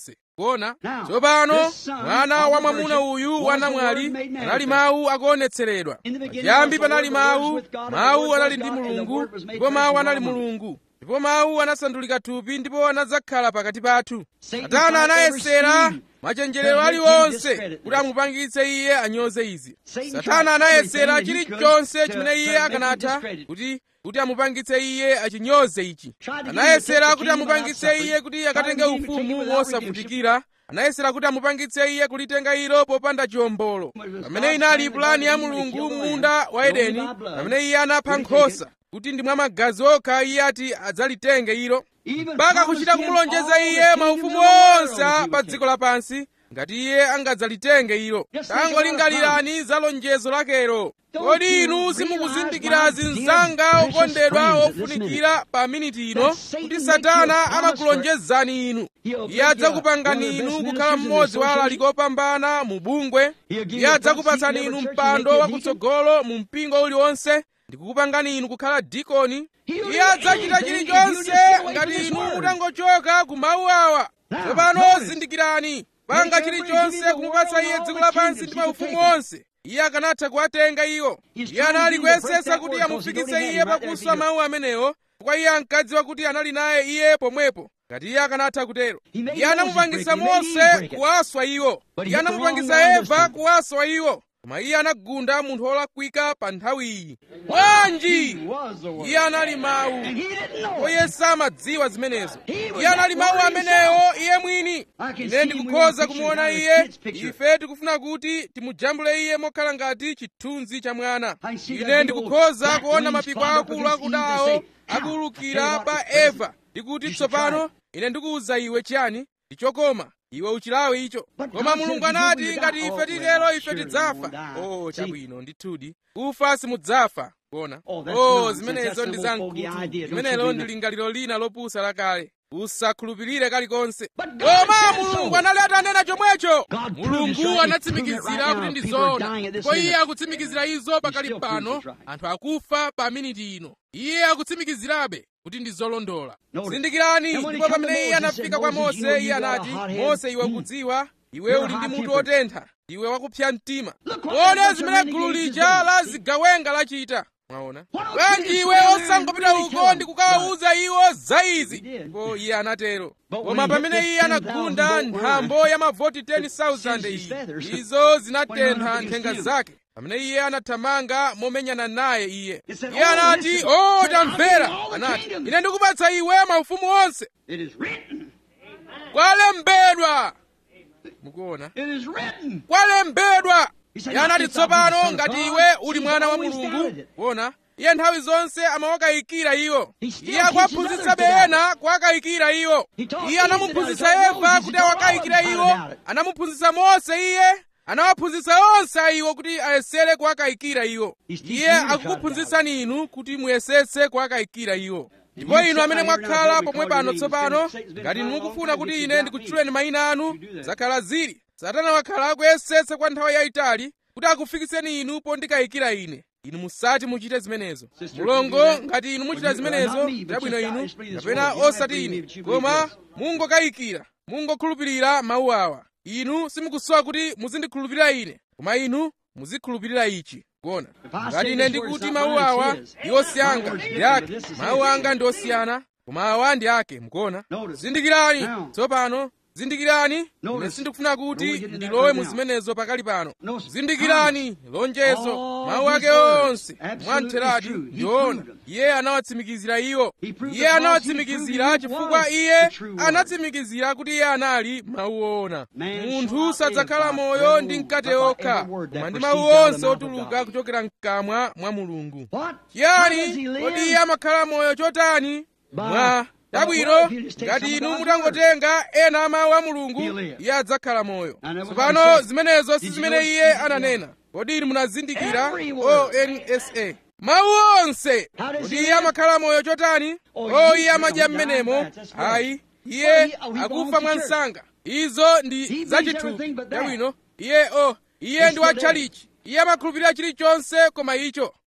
kuona Now, tsopano this son mwana of wa the mwamuna virgin uyu was wa the namwali Word made manifest. anali mawu akuonetseredwa In the beginning pachiyambi was the panali Word, the Word mawu was with God, and the mawu Word anali was ndi God, and the mulungu Word was made ndipo mawu flesh and anali dwelt among us. mulungu ndipo mawu anasandulika thupi ndipo anadzakhala pakati pathu Satan satana tried every anayesera scheme machenjerero to make him aliwonse discredit kuti amupangitse iye anyoze izi Satan satana tried anayesera everything that he could chilichonse to- chimene to iye make him akanatha discredit. kuti kuti amupangitse iye achinyoze ichi Tried to get him to anayesera take the kuti kingdom amupangitse without iye kuti suffering. akatenge Tried to get him to take it ufumu without mosavutikira anayesera kuti amupangitse iye kulitenga ilo popanda chiwombolo pamene inali pulani ya mulungu m'munda wa edeni pamene iye anapha nkhosa kuti ndi mwa magazi okha iye ati adzalitenge ilo Even mpaka kuchita promised him kumulonjeza all the iye kingdoms maufumu of the world onse if he a would pa take dziko lapansi ngati iye angadzalitenge ilo Just think about tangolingalirani za lonjezo lakelo Don't kodi you inu realize, simukuzindikira my zinzanga dear okondedwa precious friends, ofunikira pa miniti ino that Satan kuti makes satana you a promise amakulonjezani inu He'll make iye you adzakupangani one of the inu best kukhala ministers in mmodzi the wa association. alaliki opambana mu bungwe He'll give iye you a adzakupatsani front seat in inu every church, mpando he'll make you a wakutsogolo mu mpingo uliwonse ndikukupangani inu kukhala dikoni He'll iye do adzachita anything if you chilichonse just get away ngati from his inu word. mutangochoka ku mawu awa Now, tsopano notice. zindikirani panga Make every chilichonse give you the kumupatsa world iye and dziko all the lapansi kingdoms ndi he could maufumu take 'em. onse iye akanatha kuwatenga iwo He's iye trying anali to do to break kuyesetsa that kuti word, 'cause he amufikitse already iye had him right there pakuswa at the mawu amenewo chifukwa iye ankadziwa kuti anali naye iye pomwepo ngati iye akanatha kutero He made iye Moses anamupangisa break it. He made mose Eve break it. kuwaswa iwo But he iye hit the anamupangisa wrong one this eva time. kuwaswa iwo koma iye anagunda munthu wolakwika pa nthawi iyi bwanji He was the word. iye anali mawu And he didn't know ndipo it. iye samadziwa zimenezo He was iye anali that mawu word amenewo iye mwini I can ine see him ndikukhoza with a kumuona picture, iye a kid's picture. ife tikufuna kuti timujambule iye mokhala ngati chithunzi cha mwana I see that ine big ndikukhoza old kuona black mapiko wings akulu flying up akudawo against Eve and say, akuwulukira "Now, pa tell you what, eva ndikuti You should tsopano try ine ndikuwuza iwe chiyani ndichokoma iwe uchilawe icho But koma God mulungu said, anati "You will ngati die." ife Oh, titero well, ife surely tidzafa you won't die. oh See? chabwino ndithudi kufa simudzafa kuona Oh, that's oh nonsense. zimenezo That's ndi some old fogey zamkutu idea. Don't limenelo you ndi believe lingaliro lina lopusa lakale usakhulupirire kalikonse But God koma said mulungu so. anali atanena chomwecho God proved it's mulungu right. He's proving it anatsimikizira right kuti now. ndi People are zoona dying at this ndipo iye minute. akutsimikizira izo pakali still proves pano it's right. anthu akufa pa miniti ino iye akutsimikizirabe kuti ndi zolondola Notice. zindikirani And when he ndipo come to pamene iye Moses, he anafika said, kwa "Moses, you know mose you iye got a anati hot head. mose iwe Mm. kudziwa iwe You're uli ndi mutu hot-tempered. otentha iwe wakupsa mtima Look what kodi that zimene bunch of gulu renegades lija is la doing. zigawenga lachita mwaona Why don't you bwanji just iwe go down osangopita and really tell uko them ndi kukawawuza iwo za izi He did. ndipo iye anatero But when koma he hit pamene the iye 10,000 anagunda volt nthambo ya mavoti 10,000 singed his iyi feathers. izo When he went zinatentha up against nthenga him. zake pamene iye anathamanga momenyana naye iye He said, iye "Oh, anati listen. o Said, "I'll give tamvera you all the anati kingdoms." ine ndikupatsa iwe maufumu onse It is written. kwalembedwa mukuona It is written. kwalembedwa He said, iye anati "Not yourself, tsopano you son of ngati God." iwe uli He's mwana wa always mulungu doubted it. kuona iye nthawi zonse amawakayikira iwo He still iye teaches akuwaphunzitsabe others to ena kuwakayikira iwo He taught iye Eve to anamuphunzitsa doubt it. He taught eva Moses, kuti he taught awakayikire all of them iwo how to doubt it. anamuphunzitsa mose iye anawaphunzitsa onse a iwo kuti ayesere kuwakayikira iwo He's teaching iye you to try to akukuphunzitsani inu kuti muyesetse kuwakayikira iwo ndipo you inu sit amene right here now, mwakhala don't pomwe recall pano your tsopano names. Satan's been ngati inu trying mukufuna all kuti kinds ine of ndikutchuleni mayina anu You do that. zakhala zili satana wakhala akuyesetsa kwa nthawi yayitali kuti akufikitseni inu pondikayikira ine inu musati muchite zimenezo Sister, mulongo you do that? ngati inu muchita Well, you- zimenezo not me, but chabwino just God inu is free this kapena world. You might osati believe me, ine but you believe koma this. mungokayikira mungokhulupirira mawu awa inu simukusowa kuti muzindikhulupirira ine koma inu muzikhulupirira ichi kuona If I ngati say ine this word, ndikuti it's mawu not mine, awa it's his. ndi osiyanga My word's ndi different, ake but this is mawu his. anga ndi osiyana koma awa ndi ake mukuona Notice. zindikirani Now. tsopano zindikirani ine Notice. sindikufuna Don't kuti get into that ndilowe right mu now. zimenezo pakali pano Notice. zindikirani lonjezo All mawu his ake words, onse absolutely mwamtheradi true. He ndiona proved them. iye anawatsimikizira iwo He proved iye because he anawatsimikizira proved he chifukwa was iye the true word. anatsimikizira kuti iye anali mawu ona Man shall munthu not sadzakhala live by moyo bread ndi alone, mkate but by okha every word that koma ndi proceeds mawu out of the onse mouth of otuluka God. kuchokera mkamwa mwa mulungu What? How does chiyani he live? kodi iye amakhala moyo chotani By- mwa by chabwino what? If you just take ngati some of inu God's mutangotenga ena a mawu a mulungu He'll live. iye adzakhala moyo I never tsopano heard it. zimenezo si Did you zimene know- iye ananena kodi inu munazindikira Every word. onsa mawu onse How does kodi he iye live? amakhala moyo chotani Oh, o he- iye amadya he died mmenemo fast, that's right. ayi iye Well, he- oh, he akufa belongs to mwa church. msanga izo ndi He zachithupi believes everything but that. chabwino iye o iye He's ndi wa still there. tchalichi iye amakhulupirira chilichonse koma icho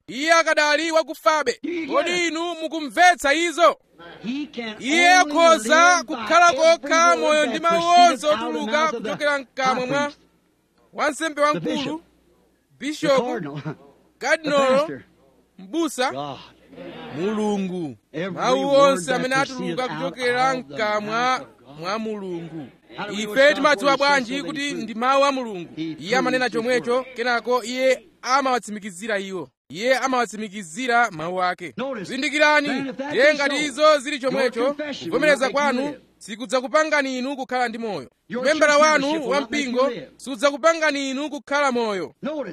iye akadali wakufabe kodi inu mukumvetsa izo iye akhoza kukhala kokha moyo ndi mawu onse otuluka kuchokera mkamwa mwa wansembe wamkulu bishopu kadinolo mbusa mulungu mawu onse amene atuluka kuchokera mkamwa mwa mulungu ife timadziwa bwanji kuti ndi mawu a mulungu iye amanena chomwecho kenako iye amawatsimikizira iwo iye amawatsimikizira mawu ake zindikirani ndiye ngati izo zili chomwecho kuvomereza kwanu sikudzakupangani inu kukhala ndi moyo membala wanu wampingo sudzakupangani inu kukhala moyo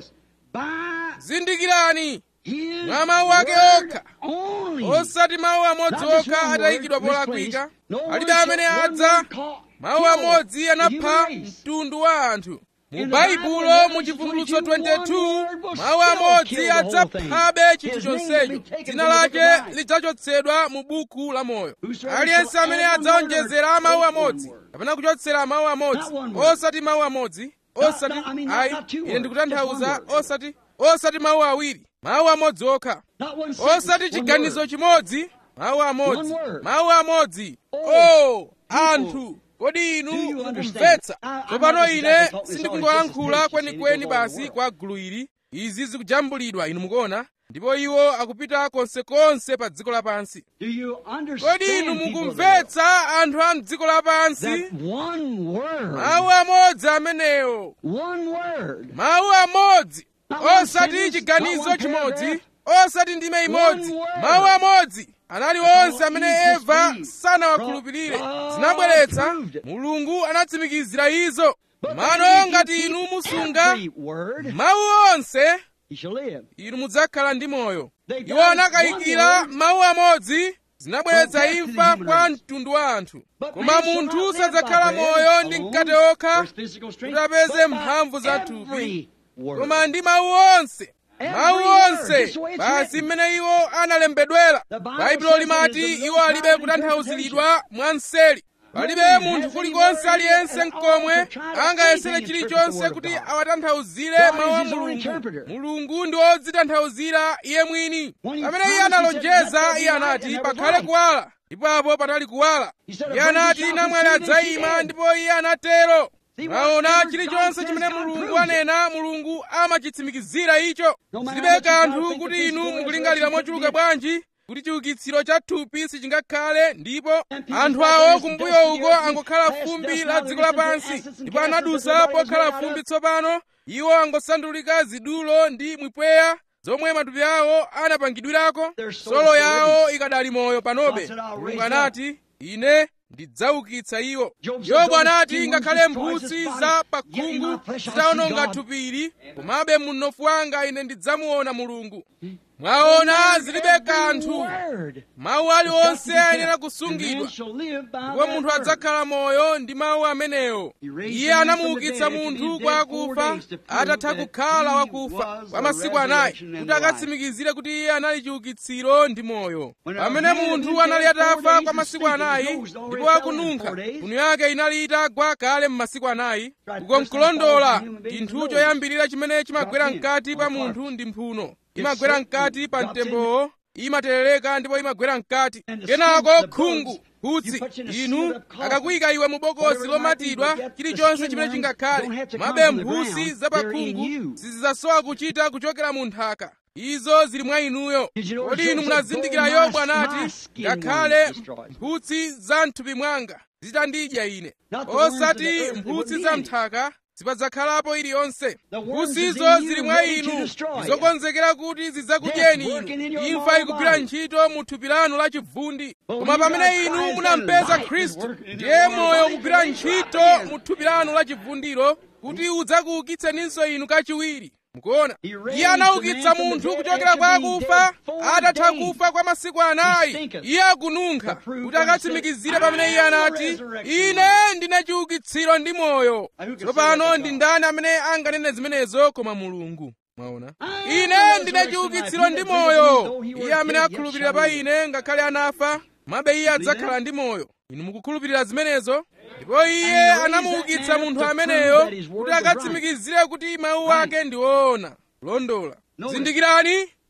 zindikirani mwa mawu ake okha osati mawu amodzi okha atayikidwa polakwika alibe amene adza mawu amodzi anapha mtundu wa anthu mu baibulo mu chivumbulutso 22 mawu amodzi adzaphabe chinthu chonsecho dzina lake lidzachotsedwa mu buku la moyo aliyense amene adzaonjezera mawu amodzi kapena kuchotsera mawu amodzi osati mawu amodzi osati ayi ine ndikutanthauza osati osati mawu awiri mawu amodzi okha osati chiganizo chimodzi mawu amodzi mawu amodzi o anthu kodi inu mukumvetsa tsopano ine sindikungoyankhula kwenikweni basi kwa gulu ili izi zikujambulidwa inu mukuona ndipo iwo akupita konsekonse pa dziko lapansi kodi inu mukumvetsa anthu a mdziko lapansi mawu amodzi amenewo mawu amodzi osati chiganizo chimodzi osati ndime imodzi mawu amodzi anali onse amene eva sanawakhulupirire zinabweretsa mulungu anatsimikizira izo mano ngati inu musunga mawu onse inu mudzakhala ndi moyo iwo anakayikira mawu amodzi zinabweretsa imfa kwa mtundu wa anthu koma munthu sadzakhala moyo ndi mkate okha kuti apeze mphamvu za thupi koma ndi mawu onse mawu onse basi mmene iwo analembedwera baibulo limati iwo alibe kutanthauzidwa mwanseri palibe munthu kulikonse aliyense mkomwe angayesere chilichonse kuti awatanthauzire mawu a mulungu mulungu ndi wodzitanthauzira iye mwini pamene iye analonjeza iye anati pakhale kuwala ndipo apo patali kuwala iye anati namwali adzayima ndipo iye anatero mwaona chilichonse chimene mulungu anena mulungu amachitsimikizira icho zilibe kanthu kuti inu mukulingalira mochuluka bwanji kuti chiukitsiro cha thupi sichingakhale ndipo anthu awo kumbuyo uko angokhala fumbi la dziko lapansi ndipo anadusa pokhala fumbi tsopano iwo angosandulika zidulo ndi mwipweya zomwe matupi awo anapangidwirako solo yawo ikadali moyo panobe mulungu anati ine ndidzaukitsa iwo yobu anati ngakhale mphutsi za pakhungu zitawononga thupili komabe munofu wanga ine ndidzamuona mulungu mwaona zilibe kanthu mawu aliwonse ayenera kusungidwa ndipo munthu adzakhala moyo ndi mawu amenewo iye anamuukitsa munthu kwa akufa atatha kukhala wakufa kwa masiku anayi kuti akatsimikizire kuti iye anali chiukitsiro ndi moyo pamene munthu anali atafa kwa masiku anayi ndipo akununkha mphuno yake inali itagwa kale m'masiku anayi uko nkulondola chinthu choyambirira chimene chimagwera mkati pa munthu ndi mphuno imagwera mkati pa mtembowo imaterereka ndipo imagwera mkati kenako khungu kutsi inu akakuyika iwe mu bokosi lomatidwa chilichonse chimene chingakhale mabe mphutsi zapakhungu sizidzasowa kuchita kuchokera mu nthaka izo zili mwa inuyo kodi inu munazindikira yobu anati ngakhale mphutsi za mthupi mwanga zitandidya ine osati mphutsi za mthaka sipadzakhalapo iliyonse mphutsizo zili mwa inu zokonzekera kuti zidzakudyeni inu imfa ikugwira ntchito mu thupi lanu la chivundi koma pamene inu munampeza khristu ndiye moyo ukugwira ntchito mu thupi lanu la chivundiro kuti udzakuukitseninso inu kachiwiri mukuona iye anaukitsa munthu kuchokera kwa akufa atatha kufa kwa masiku anayi iye akununkha kuti akatsimikizire pamene iye anati ine ndine chiukitsiro ndi moyo tsopano ndi ndani amene anganene zimenezo koma mulungu mwaona ine ndine chiukitsiro ndi moyo iye amene akhulupirira pa ine ngakhale anafa mabe iye adzakhala ndi moyo inu mukukhulupirira zimenezo ndipo iye anamuukitsa munthu ameneyo kuti akatsimikizire kuti mawu ake ndi woona kulondola zindikirani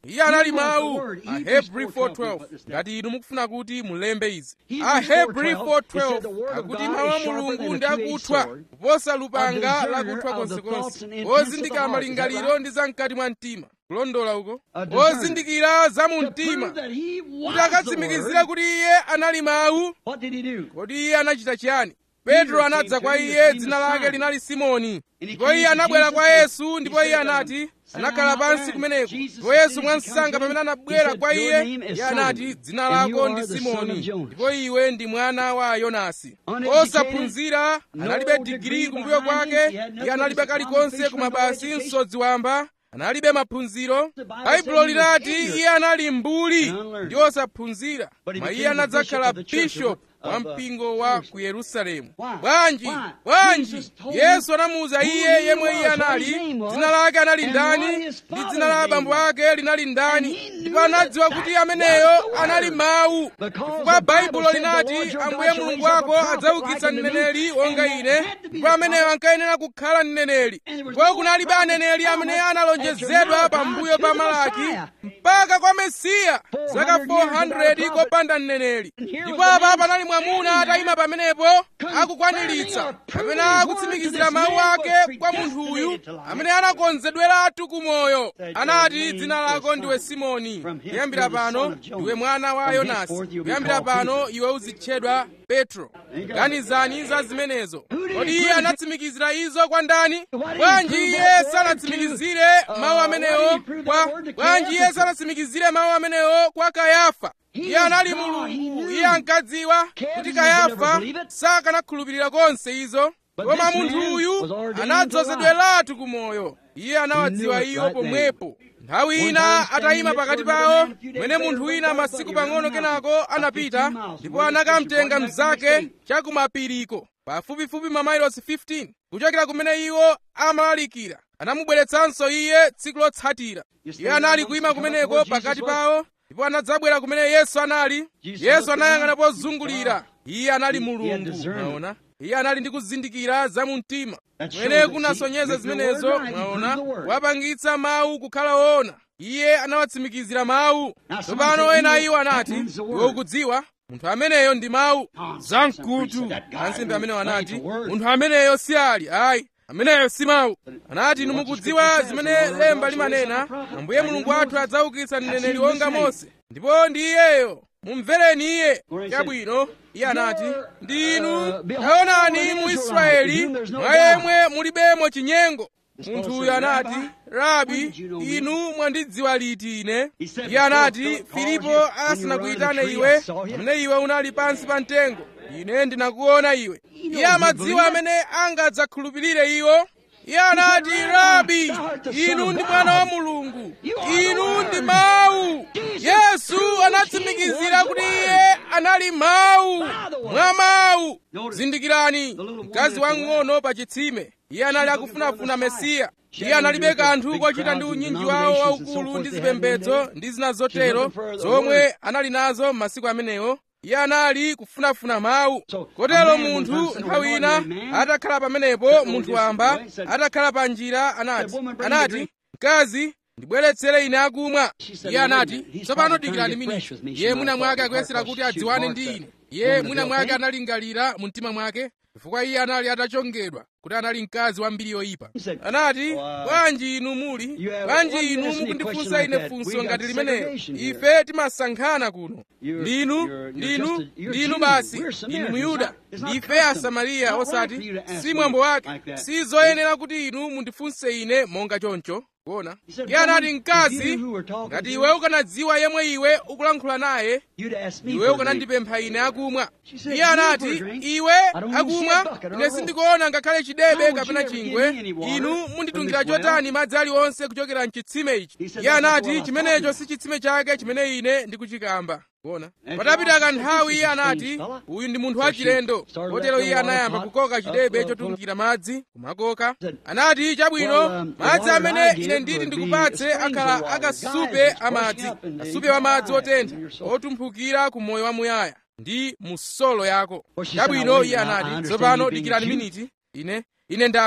iye anali mawu ahebri 412 ngati inu mukufuna kuti mulembe izi ahebri 412 akuti mawu a mulungu ndi akuthwa kuposa lupanga lakuthwa konsekonse ozindikira malingaliro ndi zam'kati mwa mtima kulondola uko ozindikira za mu mtima kuti akatsimikizire kuti iye anali mawu kodi iye anachita chiyani petro anadza kwa iye dzina lake linali simoni ndipo iye anabwera kwa yesu ndipo iye anati anakhala pansi kumeneko ndipo yesu mwansanga pamene anabwera kwa iye iye anati dzina lako ndi simoni ndipo iwe ndi mwana wa yonasi osaphunzira analibe digiri kumbuyo kwake iye analibe kalikonse kumabasi msodzi wamba analibe maphunziro baibulo linati iye anali mbuli ndi osaphunzira koma iye anadzakhala bishopu wa mpingo wa ku yerusalemu bwanji bwanji yesu anamuwuza iye yemwe iye anali dzina lake anali ndani ndi dzina la abambo ake linali ndani ndipo anadziwa kuti ameneyo anali mawu chifukwa baibulo linati ambuye mulungu wako adzaukitsa mneneri wonga ine ndipo ameneyo ankayenera kukhala mneneri ndipo kunalibe aneneri amene analonjezedwa pambuyo pa malaki mpaka kwa mesiya zaka 400 kopanda mneneri ndipo apa panali mwamuna atayima pamenepo akukwaniritsa amene akutsimikizira mawu ake kwa munthu uyu amene anakonzedweratu kumoyo anati dzina lako ndiwe simoni kuyambira pano ndiwe mwana wa yonasi kuyambira pano iwe uzitchedwa petro ganizani za zimenezo kodi iye anatsimikizira izo kwa ndani bwanji iye sanatsimikizire mawu amenewo kwa bwanji iye sanatsimikizire mawu amenewo kwa kayafa iye anali mulungu iye ankadziwa kuti kayafa sakanakhulupirira konse izo koma munthu uyu anadzozedweratu kumoyo iye anawadziwa iyo pomwepo nthawi ina atayima pakati pawo mwene munthu wina masiku pang'ono kenako anapita ndipo anakamtenga mnzake chakumapiriko pafupifupi mamayilosi 15 kuchokera kumene iwo amalalikira anamubweretsanso iye tsiku lotsatira iye anali kuyima kumeneko pakati pawo ndipo anadzabwera kumene yesu anali yesu anayang'ana pozungulira iye anali mulungu mwaona iye anali ndi kuzindikira za mu mtima mwene kunasonyeza zimenezo mwaona wapangitsa mawu kukhala woona iye anawatsimikizira mawu tsopano ena iwo anati iwe ukudziwa munthu ameneyo ndi mawu zamkutu ansembe amenewo anati munthu ameneyo si ali ayi ameneyo si mawu anati inu mukudziwa zimene lemba limanena ambuye mulungu wathu adzaukitsa mneneri wonga mose ndipo ndi iyeyo mumvereni iye chabwino iye anati ndinu taonani mu israeli mwa yemwe mulibemo chinyengo munthu uyu anati rabi inu mwandidziwa liti ine iye anati filipo asanakuyitane iwe pamene iwe unali pansi pa mtengo ine ndinakuona iwe iye amadziwa amene angadzakhulupirire iwo iye anati rabi inu ndi mwana wa mulungu inu ndi mawu yesu anatsimikizira kuti iye anali mawu mwa mawu zindikirani mkazi wang'ono pa chitsime iye anali akufunafuna mesiya iye analibe kanthu kochita ndi unyinji wawo waukulu ndi zipembedzo ndi zina zotero zomwe anali nazo m'masiku amenewo iye anali kufunafuna mawu kotero munthu nthawi ina atakhala pamenepo munthu wamba atakhala pa njira anati anati mkazi ndibweretsere ine akumwa iye anati tsopano dikirani miniti iye mwina mwake akuyesera kuti adziwane ndi ine iye mwina mwake analingalira mu mtima mwake chifukwa iye anali atachongedwa kuti anali mkazi wa mbiri yoyipa anati bwanji inu muli bwanji inu mukundifunsa ine funso ngati limenelo ife timasankhana kuno ndinu ndinu ndinu basi inu muyuda ndife asamariya osati si mwambo wake si zoyenera kuti inu mundifunse ine monga choncho kuona iye anati mkazi ngati iwe ukanadziwa yemwe iwe ukulankhula naye iwe ukanandipempha ine akumwa iye anati iwe akumwa ine sindikuona ngakhale chidebe kapena chingwe inu munditungira chotani madzi aliwonse kuchokera mchitsime ichi iye anati chimenecho si chitsime chake chimene ine ndikuchikamba kuona patapita kanthawi iye anati uyu ndi munthu wachilendo kotero iye anayamba kukoka chidebe chotungira madzi kumakoka anati chabwino madzi amene ine nditi ndikupatse akhala akasupe amadzi kasupe wa madzi otentha otumphukira ku moyo wamuyaya ndi musolo yako chabwino iye anati tsopano dikirani miniti ine ine ndamva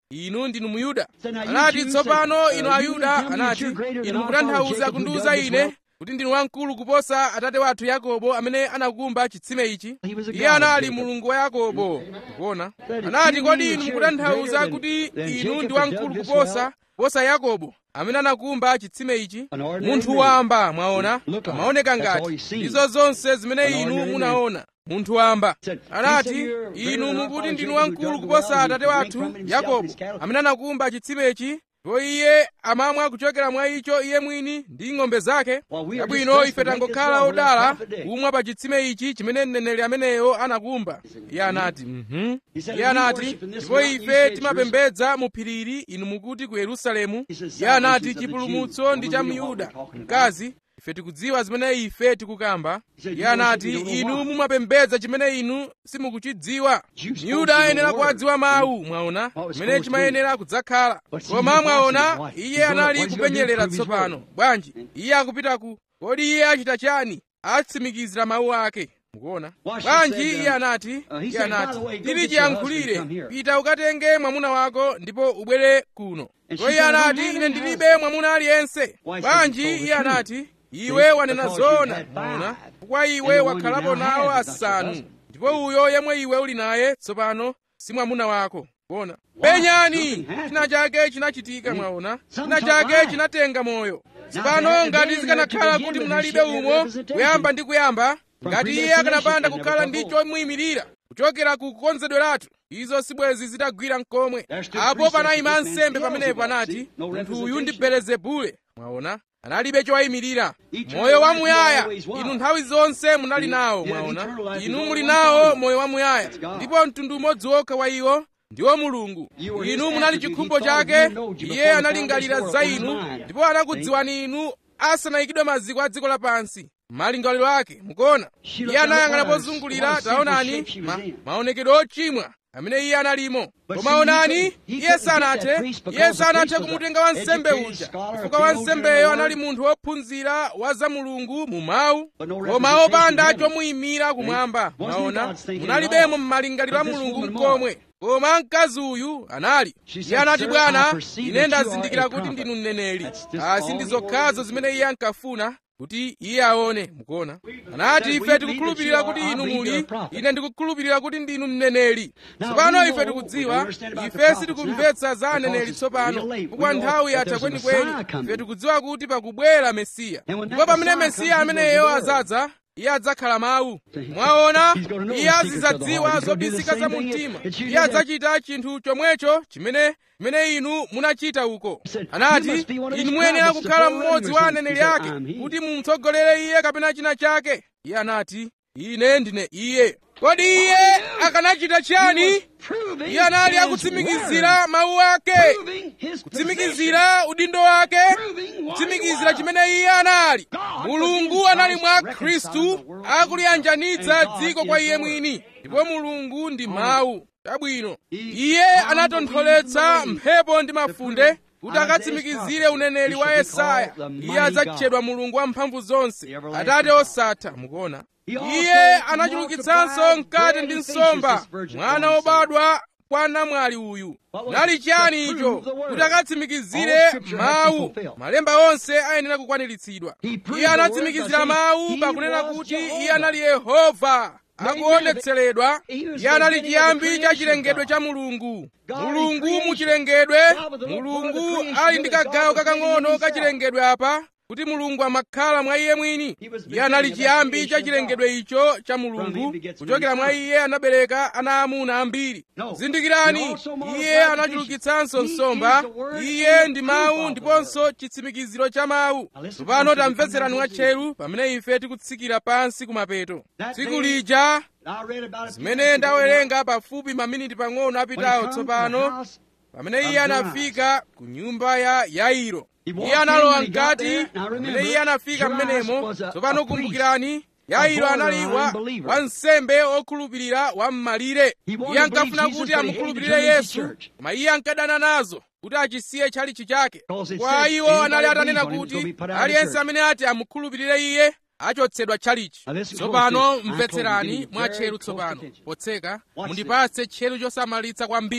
inu ndinu muyuda Said, now you anati Jews tsopano said, inu uh, ayuda you tell me that anati you're greater than inu our father mukutanthauza Jacob who kundiuza dug this ine well. kuti ndinu wamkulu kuposa atate wathu yakobo amene anakumba chitsime ichi He was a iye God of anali Jacob. mulungu wa yakobo ndikuona Said, anati "You kodi mean inu that you're mukutanthauza greater kuti than- than inu Jacob ndi that wamkulu dug this kuposa well?" posa yakobo amene anakumba chitsime ichi An ordinary munthu man. wamba mwaona Look like amaoneka it. That's all ngati you see. ndizo zonse zimene An inu ordinary man. munaona munthu wamba Said, "He anati said you're greater inu than our mukuti father ndinu Jacob who wamkulu dug the kuposa well, he atate drank wathu from it himself and yakobo his cattle." amene anakumba chtsimechi ndipo iye amamwa kuchokera mwa icho iye mwini ndi ng'ombe zake Well, we are yabwino just ife blessed to make this tangokhala well where odala the prophet did. kumwa pa chitsime ichi chimene mneneri ameneyo anakumba iye anati mhm He said, iye "We anati worship in this ndipo mountain, you ife say timapembedza mu phirili inu mukuti ku yerusalemu He says, iye anati "Salvations of the chipulumutso Jews." ndi Well, cha we know what myuda we're talking about. mkazi ife tikudziwa zimene ife tikukamba He said, iye "You anati worship me, you don't inu know why." mumapembedza chimene inu simukuchidziwa Jews myuda supposed to ayenera know the kuwadziwa word. mawu mwaona What was chimene supposed to be. chimayenera kudzakhala But see, koma he wants mwaona his wife. iye He's gonna- anali what he's gonna do, kupenyerera prove his tsopano word. bwanji iye akupita ku kodi iye achita chani atsimikizira mawu ake mukuona Why she bwanji said, uh, iye anati uh, he iye said, by anati the way, go tili get your husband, chiyankhulire come here. pita ukatenge mwamuna wako ndipo ubwere kuno And ndipo she iye said, I don't anati have ine any ndilibe mwamuna aliyense Why, said, bwanji you told the iye truth. anati iwe See, wanena because you zoona had mwaona five. chifukwa iwe And the one you wakhalapo now nawo have is not your asanu husband. ndipo uyo yemwe iwe uli naye tsopano si mwamuna wako kuona Why? penyani Something happened. china chake chinachitika mwaona china Something chake took chinatenga moyo Now, tsopano there- ngati there- zikanakhala to begin kuti with, munalibe he should have umo representation. kuyamba ndi kuyamba From ngati iye predestination, akanapanda it never kukhala took ndi hold. chomuyimirira kuchokera ku kukonzedweratu izo sibwezi zitagwira mkomwe There stood apo precept panayima that this man nsembe tells pamenepo about. anati See? No munthu uyu representation. ndi belezebule mwaona analibe chowayimirira Eternal moyo life wamuyaya you always was. inu nthawi zonse munali See? nawo You have mwaona eternal life, inu there's muli only one nawo God. moyo wamuyaya That's God. ndipo mtundu umodzi wokha wa iwo ndiwo mulungu You were his inu munali attribute. chikhumbo He thought chake you knowed you iye before the analingalira foundation za of the inu world. ndipo anakudziwani inu asanayikidwe maziko a dziko lapansi malingaliro ake mukuona She iye looked at anayang'ana what a- pozungulira what a sinful taonani shape she was ma- in. maonekedwe ochimwa amene iye analimo But koma see, he onani couldn't- he iye couldn't get that sanathe priest because iye the sanathe priest was kumutenga a wansembe educated uja scholar, a chifukwa theologian wansembeyo in the anali word. munthu wophunzira wa za mulungu mu mawu But no koma representation opanda in heaven. chomuyimira kumwamba Wasn't in mwaona God's thinking munalibemo at all. mmalingaliro a But this mulungu woman mkomwe koma mkazi uyu anali She iye said, anati "Sir, I bwana perceive ine that you are ndazindikira a kuti prophet." ndinu mneneri That's just asi all ndi he zokhazo wanted zimene to iye ankafuna kuti iye aone mukuona anati said, ife "We believe tikukhulupirira that you kuti are- I inu believe muli you're a prophet." ine ndikukhulupirira kuti ndinu mneneri Now, tsopano we ife know- we tikudziwa understand about the ife prophets sitikumvetsa now, za because aneneri it's tsopano real late. We chifukwa know nthawi that yatha there's a kwenikweni Messiah coming. ife tikudziwa kuti pakubwera mesiya And when that ndipo pamene Messiah mesiya comes, he's ameneyo gonna be the azadza iye adzakhala mawu mwaona He's gonna know iye the secrets of the azidzadziwa heart. He's gonna do the zobisika za same mu thing mtima that you iye did. adzachita chinthu chomwecho chimene chimene inu munachita uko He said, anati "You must be one of inu his muyenera prophets to kukhala follow him mmodzi or wa something." aneneri He said, ake "I'm he." kuti mumutsogolere iye kapena china chake iye anati ine ndine iye kodi iye akanachita chani Proving iye anali his akutsimikizira mawu ake word. Proving his position. kutsimikizira udindo wake Proving what kutsimikizira he was. chimene iye anali God mulungu was in anali mwa Christ khristu reconciling the world to akuliyanjanitsa himself. And dziko God kwa is iye the Word. mwini ndipo mulungu ndi mawu chabwino He iye found anatontholetsa the wind mphepo ndi mafunde prove kuti Isaiah's akatsimikizire prophecy. uneneri He wa should be yesaya called the iye mighty adzatchedwa mulungu wamphamvu zonse The everlasting atate God. osatha mukuona He also iye anachulukitsanso multiplied mkate bread ndi and fishes, nsomba this virgin mwana born son. wobadwa kwa namwali uyu What was nali it? chiyani To icho prove the word. kuti akatsimikizire All scripture has to be mawu fulfilled. malemba onse ayenera kukwaniritsidwa He proved iye the word anatsimikizira by saying mawu he pakunena was kuti Jehovah. iye anali yehova akuonetseredwa He was iye anali the beginning of the chiyambi cha creation chilengedwe of cha mulungu God in mulungu creation. mu chilengedwe God with the part of the mulungu creation ali ndi that God kagawo was making kakang'ono ka himself. chilengedwe apa kuti mulungu amakhala mwa iye mwini He was the iye anali beginning of that chiyambi cha creation of chilengedwe icho cha From mulungu him begets kuchokera many mwa sons. iye anabereka ana amuna ambiri No. He zindikirani also multiplied iye the anachulukitsanso fishes. He nsomba is the word iye and ndi the mawu proof of the ndiponso chitsimikiziro cha mawu Now listen tsopano close as we come tamvetserani down to mwatcheru pamene ife tikutsikira pansi kumapeto That tsiku day- lija I read about it zimene ndawerenga pafupi maminiti pang'ono When he apitawo comes to the tsopano house, pamene of iye Jairus. anafika ku nyumba ya yairo He walked iye in, analowa when he got mkati there, now pamene remember, iye anafika Jairus mmenemo was a- tsopano a priest, kumbukirani yairo a anali wa borderline believer. wansembe wokhulupirira wam'malire He wanted iye to believe ankafuna Jesus, kuti but he amukhulupirire hated to yesu join the church. koma iye ankadana nazo kuti achisiye chalichi chake Because it kwa said, iwo anybody anali atanena believes on him is gonna kuti be put out of the aliyense church. amene ati amukhulupirire iye achotsedwa chalichi Now listen tsopano close. I told you, mvetserani give me mwa very tcheru close tsopano attention. potseka Watch mundipatse tcheru chosamalitsa kwambiri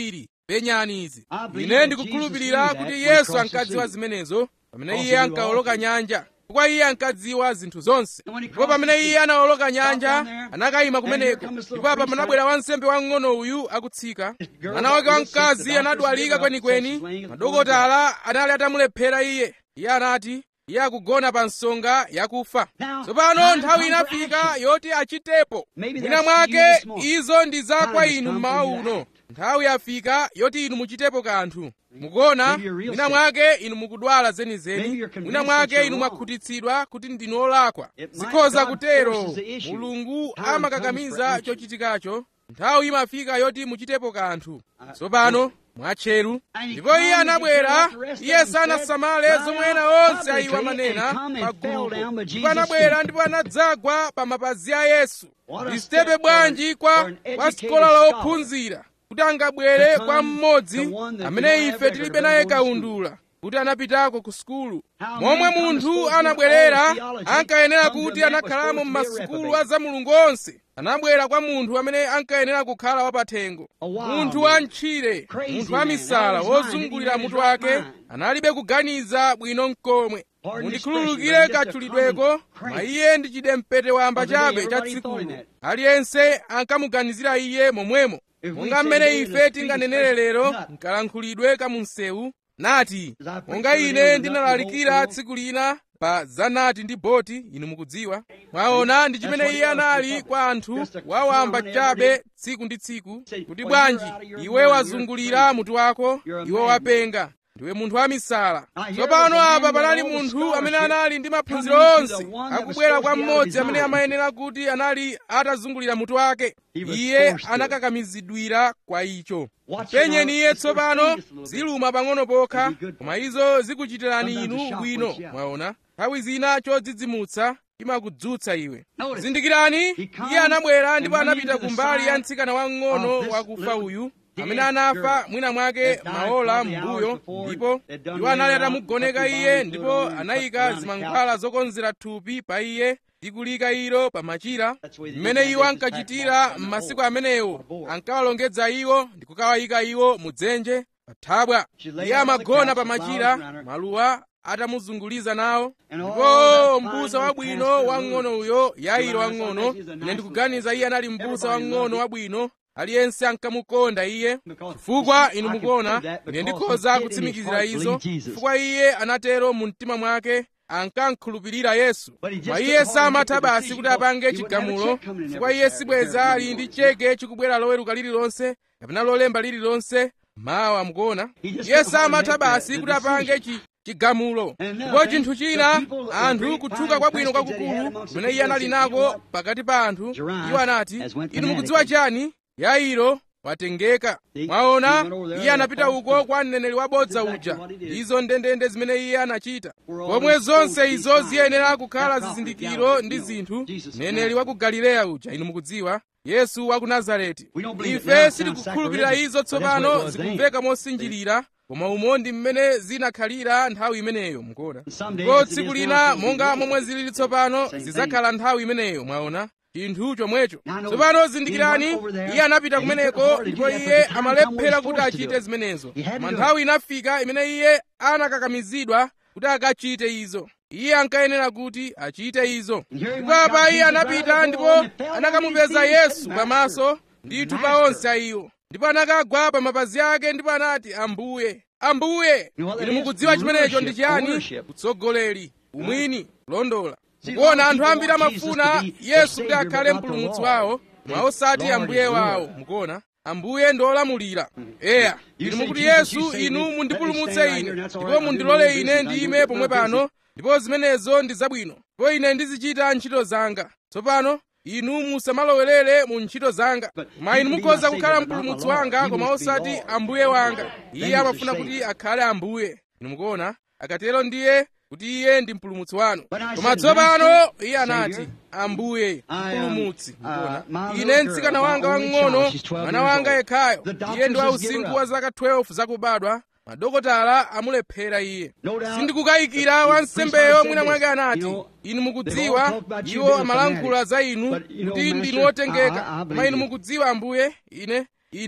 penyani izi ine ndikukhulupirira kuti yesu ankadziwa zimenezo pamene iye ankawoloka nyanja chifukwa iye ankadziwa zinthu zonse ndipo pamene iye anawoloka nyanja anakayima kumeneko ndipo apa panabwera wansembe wamng'ono uyu akutsika mwana wake wamkazi anadwalika kwenikweni madokotala anali atamulephera iye iye anati iye akugona pa nsonga yakufa tsopano nthawi inafika yoti achitepo mwina mwake izo ndi za kwa inu mmawa uno nthawi yafika yoti inu muchitepo kanthu mukuona mwina mwake inu mukudwala zenizeni mwina mwake inu mwakhutitsidwa kuti ndinu olakwa zikhoza kutero mulungu amakakamiza chochitikacho nthawi imafika yoti muchitepo kanthu tsopano mwatcheru ndipo iye anabwera iye sanasamale zomwe ena onse ayiwa manena pagulupo ndipo anabwera ndipo anadzagwa pa mapazi a yesu ndisitepe bwanji kwa kwa sikola lophunzira kuti angabwere kwa mmodzi amene ife tilibe naye kaundula kuti anapitako ku sukulu momwe munthu anabwerera ankayenera kuti anakhalamo m'masukulu a za mulungu onse anabwera kwa munthu amene ankayenera kukhala wapathengo munthu wamtchire munthu wamisala wozungulira mutu wake analibe kuganiza bwino mkomwe mundikhululukire katchulidweko ma iye ndi chidempete wamba chabe cha tsikulo aliyense ankamuganizira iye momwemo monga mmene ife tinganenere lero mkalankhulidwe kamunsewu nati monga ine ndinalalikira tsiku lina pa zanati ndi boti inu mukudziwa mwaona ndi chimene iye anali kwa anthu wawamba chabe tsiku ndi tsiku kuti bwanji iwe wazungulira mutu wako iwe wapenga ndiwe munthu wamisala tsopano apa panali munthu amene anali ndi maphunziro onse akubwera kwa mmodzi amene amayenera kuti anali atazungulira mutu wake iye anakakamizidwira kwa icho penyeni iye tsopano ziluma pang'ono pokha koma izo zikuchitirani inu bwino mwaona nthawi zina chodzidzimutsa imakudzutsa iwe zindikirani iye anabwera ndipo anapita kumbali ya mtsikana wamng'ono wakufa uyu amene anafa mwina mwake maola m'mbuyo ndipo iwo anali atamugoneka iye ndipo anayika zimankhwala zokonzera thupi pa iye ndi kulika ilo pa machira mmene iwo ankachitira m'masiku amenewo ankawalongedza iwo ndi kukawayika iwo mudzenje pa thabwa iye amagona pa machira maluwa atamuzunguliza nawo ndipo mbusa wabwino wamng'ono uyo yairo wamng'ono ine ndikuganiza iye anali mbusa wamng'ono wabwino aliyense ankamukonda iye chifukwa inu mukuona ine ndikhoza kutsimikizira izo chifukwa iye anatero mu mtima mwake ankankhulupirira yesu koma iye samatha basi kuti apange chigamulo chifukwa iye sibweza ali ndi cheke chikubwera loweruka lililonse kapena lolemba lililonse mawa mukuona iye samatha basi kuti apange chi chigamulo ndipo chinthu china anthu kutchuka kwabwino kwakukulu kumene iye anali nako pakati pa anthu iwo anati inu mukudziwa chani yairo watengeka mwaona iye anapita uko kwa mneneri wabodza uja izo ndendende zimene iye anachita pomwe zonse izo ziyenera kukhala zizindikiro ndi zinthu mneneri wa ku galileya uja inu mukudziwa yesu wa ku nazareti ife sitikukhulupirira izo tsopano zikumveka mosinjirira koma umo ndi mmene zinakhalira nthawi imeneyo mukuona ndipo tsiku lina monga momwe zilili tsopano zidzakhala nthawi imeneyo mwaona chinthu chomwecho tsopano zindikirani iye anapita kumeneko ndipo iye amalephera kuti achite zimenezo koma nthawi inafika imene iye anakakamizidwa kuti akachite izo iye ankayenera kuti achite izo ndipo apa iye anapita ndipo anakamupeza yesu pamaso ndithu pa onse a iwo ndipo anakagwa pa mapazi ake ndipo anati ambuye ambuye inu mukudziwa chimenecho ndi chiyani utsogoleri umwini kulondola mukuona anthu ambiri amafuna yesu kuti akhale mpulumutsi wawo mwa osati ambuye wawo mukuona ambuye ndi olamulira eya inu mukuti yesu inu mundipulumutse ine ndipo mundilole ine ndiyime pomwe pano ndipo zimenezo ndi zabwino ndipo ine ndizichita ntchito zanga tsopano inu musamalowerere mu ntchito zanga koma inu mukhoza kukhala mpulumutsi wanga koma osati ambuye wanga iye amafuna kuti akhale ambuye inu mukuona akatero ndiye kuti iye ndi mpulumutsi wanu koma tsopano iye anati ambuye mpulumutsi mukuona ine mtsikana wanga wang'ono mwana wanga yekhayo iye ndi wausinkhu wa zaka 12 zakubadwa madokotala amulephera iye sindikukayikira wansembeyo mwina mwake anati inu mukudziwa iwo amalankhula za inu kuti ndinu otengeka koma inu mukudziwa ambuye ine ine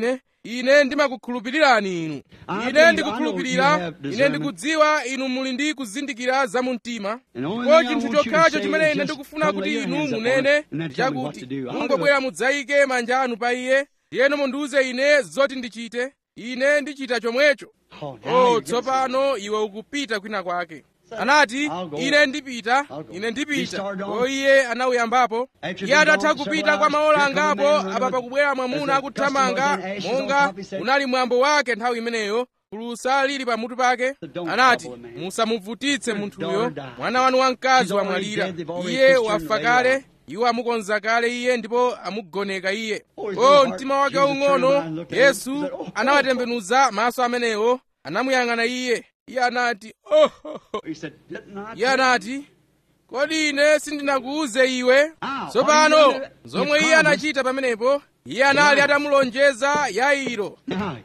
ine ndimakukhulupirirani inu ine ndikukhulupirira ine ndikudziwa inu muli ndi kuzindikira za mu mtima ndipo chinthu chokhacho chimene ine ndikufuna kuti inu munene ndichakuti mungobwera mudzayike manja anu pa iye ndiyeno mundiuze ine zoti ndichite ine ndichita chomwecho oh tsopano iwe ukupita kwina kwake anati ine ndipita ine ndipita o iye anawuyambapo iye atatha kupita kwa maola angapo apa pakubwera mwamuna akuthamanga monga unali mwambo wake nthawi imeneyo phulusa lili pamutu pake anati musamuvutitse munthuyo mwana wanu wamkazi wamwalira iye wafa kale iwo amukonza kale iye ndipo amugoneka iye o mtima wake waung'ono yesu anawatembenuza maso amenewo anamuyang'ana iye iye anati oh, oh, oh. iye anati kodi ine sindinakuuze iwe tsopano zomwe iye anachita pamenepo iye anali atamulonjeza yairo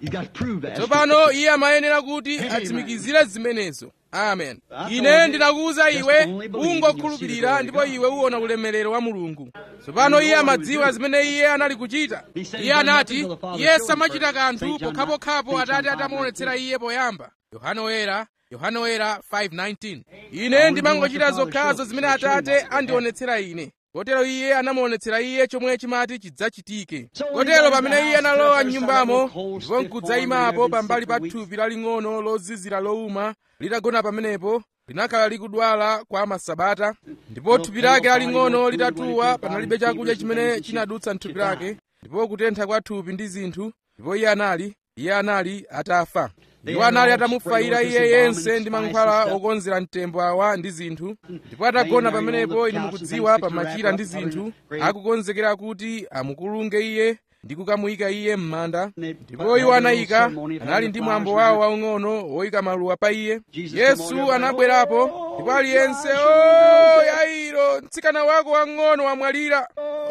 tsopano iye amayenera kuti atsimikizire zimenezo amen ine ndinakuwuza iwe ungokhulupirira ndipo iwe uwona ulemerero wa mulungu tsopano iye amadziwa zimene iye anali kuchita iye anati iye samachita kanthu pokhapokhapo atate atamuonetsera iye poyamba yohana woyera yohana woyera 5:19 ine ndimangochita zokhazo zimene atate andionetsera ine kotero iye anamuonetsera iye chomwe chimati chidzachitike kotero pamene iye analowa m'nyumbamo ndipo nkudzayimapo pambali pa thupi laling'ono lozizira lowuma litagona pamenepo linakhala likudwala kwa masabata ndipo thupi lake laling'ono litatuwa panalibe chakudya chimene chinadutsa mthupi lake ndipo kutentha kwa thupi ndi zinthu ndipo iye anali iye anali atafa iwo anali atamufaira iye yense ndi mankhwala okonzera mtembo awa ndi zinthu ndipo atagona pamenepo ine mukudziwa pamachira ndi zinthu akukonzekera kuti amukulunge iye ndi kukamuyika iye m'manda ndipo iwo anayika anali ndi mwambo wawo waung'ono woyika maluwa pa iye yesu anabwerapo ndipo aliyense o yairo mtsikana wako wang'ono wamwalira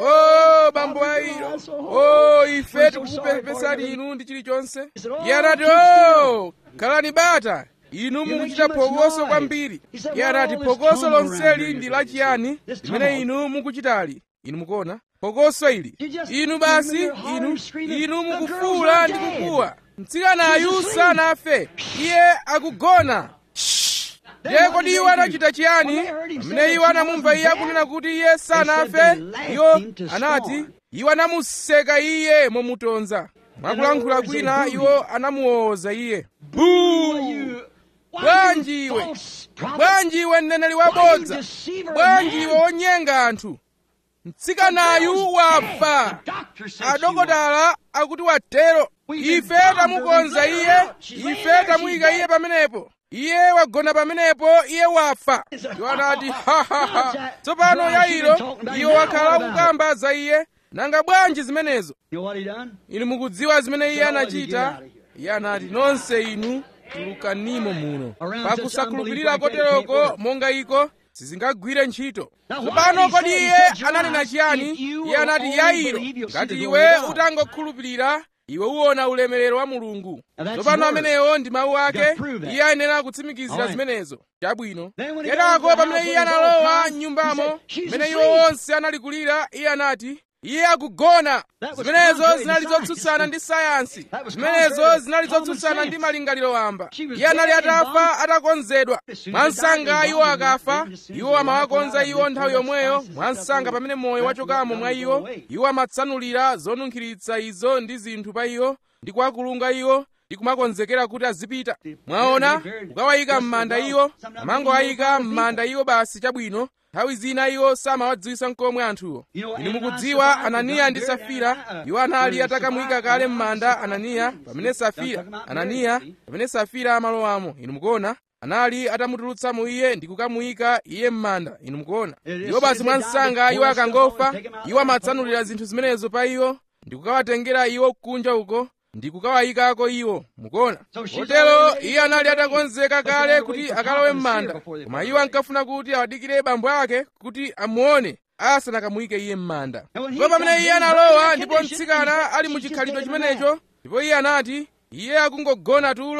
o bambo yairo o ife tikukupepesani inu ndi chilichonse iye anati o khalani bata inu mukuchita phokoso kwambiri iye anati phokoso lonseli ndi lachiyani limene inu mukuchitali inu mukuona phokoso ili inu basi inu inu mukufuula ndi kukuwa mtsikanayu sanafe iye akugona ndiye kodi iwo anachita chiyani pamene iwo anamumva iye akunena kuti iye sanafe iwo anati iwo anamuseka iye momutonza mwakulankhula kwina iwo anamuwoza iye buu bwanji iwe bwanji iwe mneneri wabodza bwanji iwe wonyenga anthu mtsikanayu wafa adokotala akuti watero ife tamukonza iye ife tamuyika iye pamenepo iye wagona pamenepo iye wafa iwo anati hahaha tsopano yairo iwo wakhala ukukamba za iye nanga bwanji zimenezo inu mukudziwa zimene iye anachita iye anati nonse inu tulukanimo muno pakusakhulupirira koteroko monga iko sizingagwire ntchito tsopano kodi iye ananena chiyani iye anati yairo ngati iwe utangokhulupirira iwe uwona ulemerero wa mulungu tsopano amenewo ndi mawu ake iye ayenera kutsimikizira zimenezo chabwino kenako pamene iye analowa m'nyumbamo pamene iwo onse anali kulira iye anati iye akugona zimenezo zinali zotsutsana ndi sayansi zimenezo zinali zotsutsana ndi malingaliro wamba iye anali atafa atakonzedwa mwansanga iwo akafa iwo amawakonza iwo nthawi yomweyo mwansanga pamene moyo wachokamo mwa iwo iwo amatsanulira zonunkhiritsa izo ndi zinthu pa iwo ndi kuwakulunga iwo ndi kumakonzekera kuti azipita mwaona kukawayika m'manda iwo amangowayika m'manda iwo basi chabwino nthawi zina iwo samawadziwisa nkomwe anthuwo inu mukudziwa ananiya ndi safira iwo anali atakamuyika kale m'manda ananiya pamene safira ananiya pamene safira amalowamo inu mukuona anali atamutulutsa mu iye ndi kukamuyika iye m'manda inu mukuona iwo basi mwansanga iwo akangofa iwo amatsanulira zinthu zimenezo pa iwo ndi kukawatengera iwo kunja uko ndi kukawayikako iwo mukuona kotero iye anali atakonzeka kale kuti akalowe m'manda koma iwo ankafuna kuti awadikire bambo ake kuti amuone asanakamuyike iye m'manda ndipo pamene iye analowa ndipo mtsikana ali mu chikhalidwe chimenecho ndipo iye anati iye akungogona tulo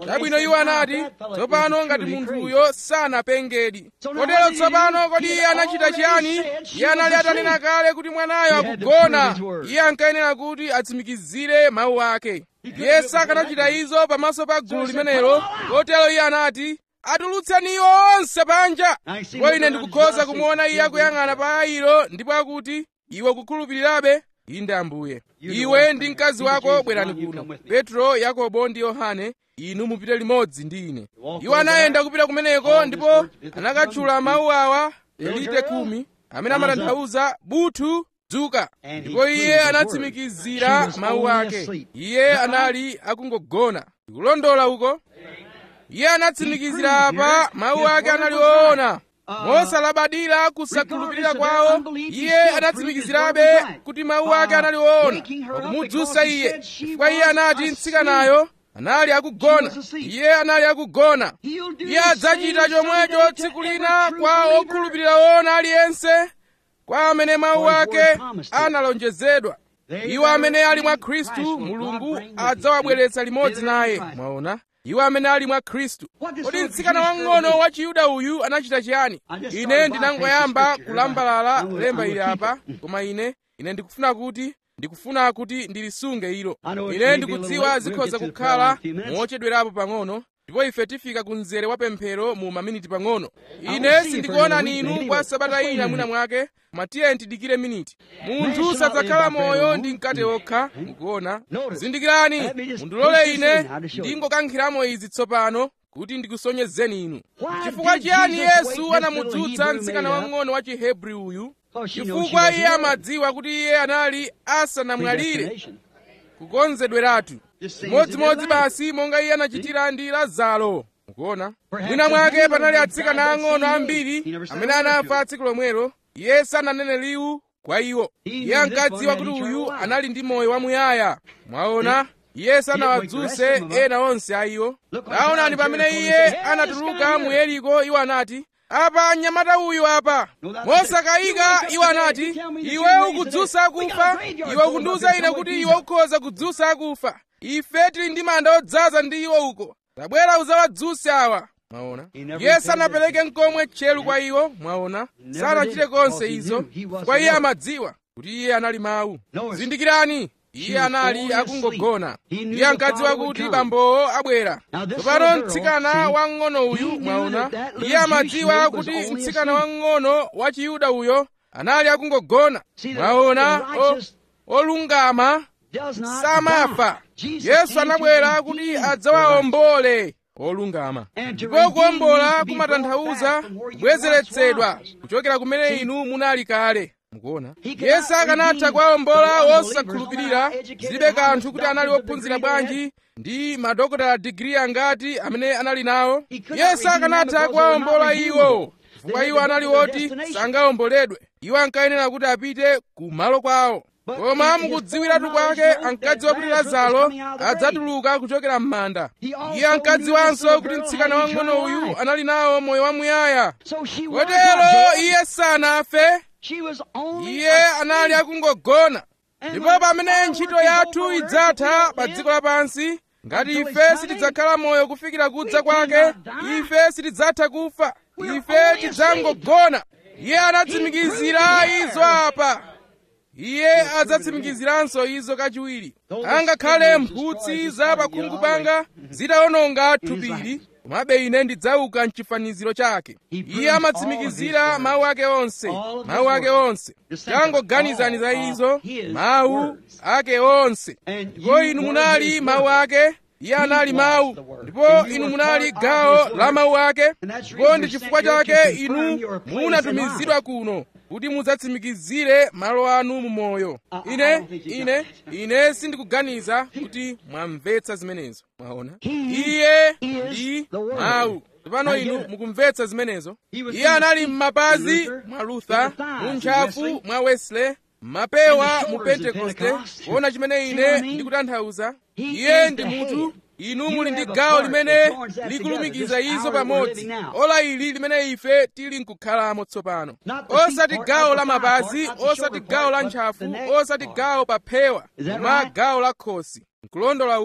chabwino iwo anati tsopano ngati munthuyo sanapengedi kotero tsopano kodi iye anachita chiyani iye anali atanena kale kuti mwanayo akugona iye ankayenera kuti atsimikizire mawu ake iye sakanachita izo pamaso pa gulu limenelo kotero iye anati atulutseni iwo onse panja ndipo ine ndikukhoza kumuona iye akuyang'ana pa ayilo ndipo akuti iwe ukukhulupirirabe inde ambuye iwe ndi mkazi wako bwerani kuno petro yakobo ndi yohane inu mupite limodzi ndi ine iwo anayenda kupita kumeneko ndipo anakatchula mawu awa elite khumi amene amatanthauza buthu dzuka ndipo iye anatsimikizira mawu ake iye anali akungogona ndikulondola uko iye anatsimikizira apa mawu ake anali woona mosalabadira kusakhulupirira kwawo iye anatsimikizirabe kuti mawu ake anali woona pakumudzutsa iye chifukwa iye anati mtsikanayo anali akugona iye anali akugona iye adzachita chomwecho tsiku lina kwa okhulupirira woona aliyense kwa amene mawu ake analonjezedwa iwo amene ali mwa khristu mulungu adzawabweretsa limodzi naye mwaona iwo amene ali mwa khristu kodi mtsikana wang'ono wa chiyuda uyu anachita chiyani ine ndinangoyamba kulambalala lemba ili apa koma ine ine ndikufuna kuti ndikufuna kuti ndilisunge ilo ine ndikudziwa zikhoza kukhala mochedwerapo pang'ono ndipo ife tifika ku mzere wa pemphero mu maminiti pang'ono ine sindikuonani inu kwa sabata ina mwina mwake koma tiye tidikire miniti munthu sadzakhala moyo ndi mkate wokha mukuona zindikirani mundilole ine ndingokankhiramo izi tsopano kuti ndikusonyezeni inu chifukwa chiyani yesu anamudzutsa mtsikana wang'ono wa chihebri uyu chifukwa iye amadziwa kuti iye anali asanamwalire kukonzedweratu chimodzimodzi basi monga iye anachitira ndi lazaro mukuona mwina mwake panali atsikana ang'ono ambiri amene anafa tsiku lomwelo iye sananene liwu kwa iwo iye ankadziwa kuti uyu anali ndi moyo wamuyaya mwaona iye sanawadzuse ena onse a iwo taonani pamene iye anatuluka mu yeriko iwo anati apa mnyamata uyu apa mosakayika iwo anati iwe ukudzutsa akufa iwe ukundiwuza ine kuti iwe ukhoza kudzutsa akufa ife tili ndi manda odzaza ndi iwo uko tabwera udzawadzuse awa mwaona iye sanapereke nkomwe tcheru kwa iwo mwaona sanachite konse izo kwa iye amadziwa kuti iye anali mawu zindikirani iye anali akungogona iye ankadziwa kuti bambowo abwera tsopano mtsikana wang'ono uyu mwaona iye amadziwa kuti mtsikana wang'ono wa chiyuda uyo anali akungogona mwaona olungama samafa yesu anabwera kuti adzawaombole olungama ndipo kuwombola kumatanthauza kubwezeretsedwa kuchokera kumene inu munali kale mukuona yesu akanatha kuwawombola wosakhulupirira zilibe kanthu kuti anali wophunzira bwanji ndi madokotala digiri angati amene anali nawo yesu akanatha kuwawombola iwo chifukwa iwo anali woti sangawomboledwe iwo ankayenera kuti apite kumalo kwawo koma mukudziwiratu kwake ankadziwa kuti lazaro adzatuluka kuchokera m'manda iye ankadziwanso kuti mtsikana wang'ono uyu anali nawo moyo wamuyaya kotero iye sanafe iye anali akungogona ndipo pamene ntchito yathu idzatha pa dziko lapansi ngati ife sitidzakhala moyo kufikira kudza kwake ife sitidzatha kufa ife tidzangogona iye anatsimikizira izo apa iye adzatsimikiziranso izo kachiwiri angakhale mphutsi za pakhungu panga zitawononga thupili komabe ine ndidzauka mchifaniziro chake iye amatsimikizira mawu ake onse mawu ake onse tangoganizani za izo mawu ake onse ndipo inu munali mawu ake iye anali mawu ndipo inu munali gawo la mawu ake ndipo ndi chifukwa chake inu munatumizidwa kuno kuti mudzatsimikizire malo anu mu moyo ine ine ine sindikuganiza kuti mwamvetsa zimenezo mwaona iye ndi mawu tsopano inu mukumvetsa zimenezo iye anali m'mapazi mwa luther mu ntchafu mwa wesley m'mapewa mu pentekoste kuona chimene ine ndikutanthauza iye ndi munthu inu muli ndi gawo limene likulumikiza izo pamodzi ola ili limene ife tili nkukhalamo tsopano osati gawo la mapazi osati gawo la ntchafu osati gawo pa phewa koma gawo la khosi nkulondola uko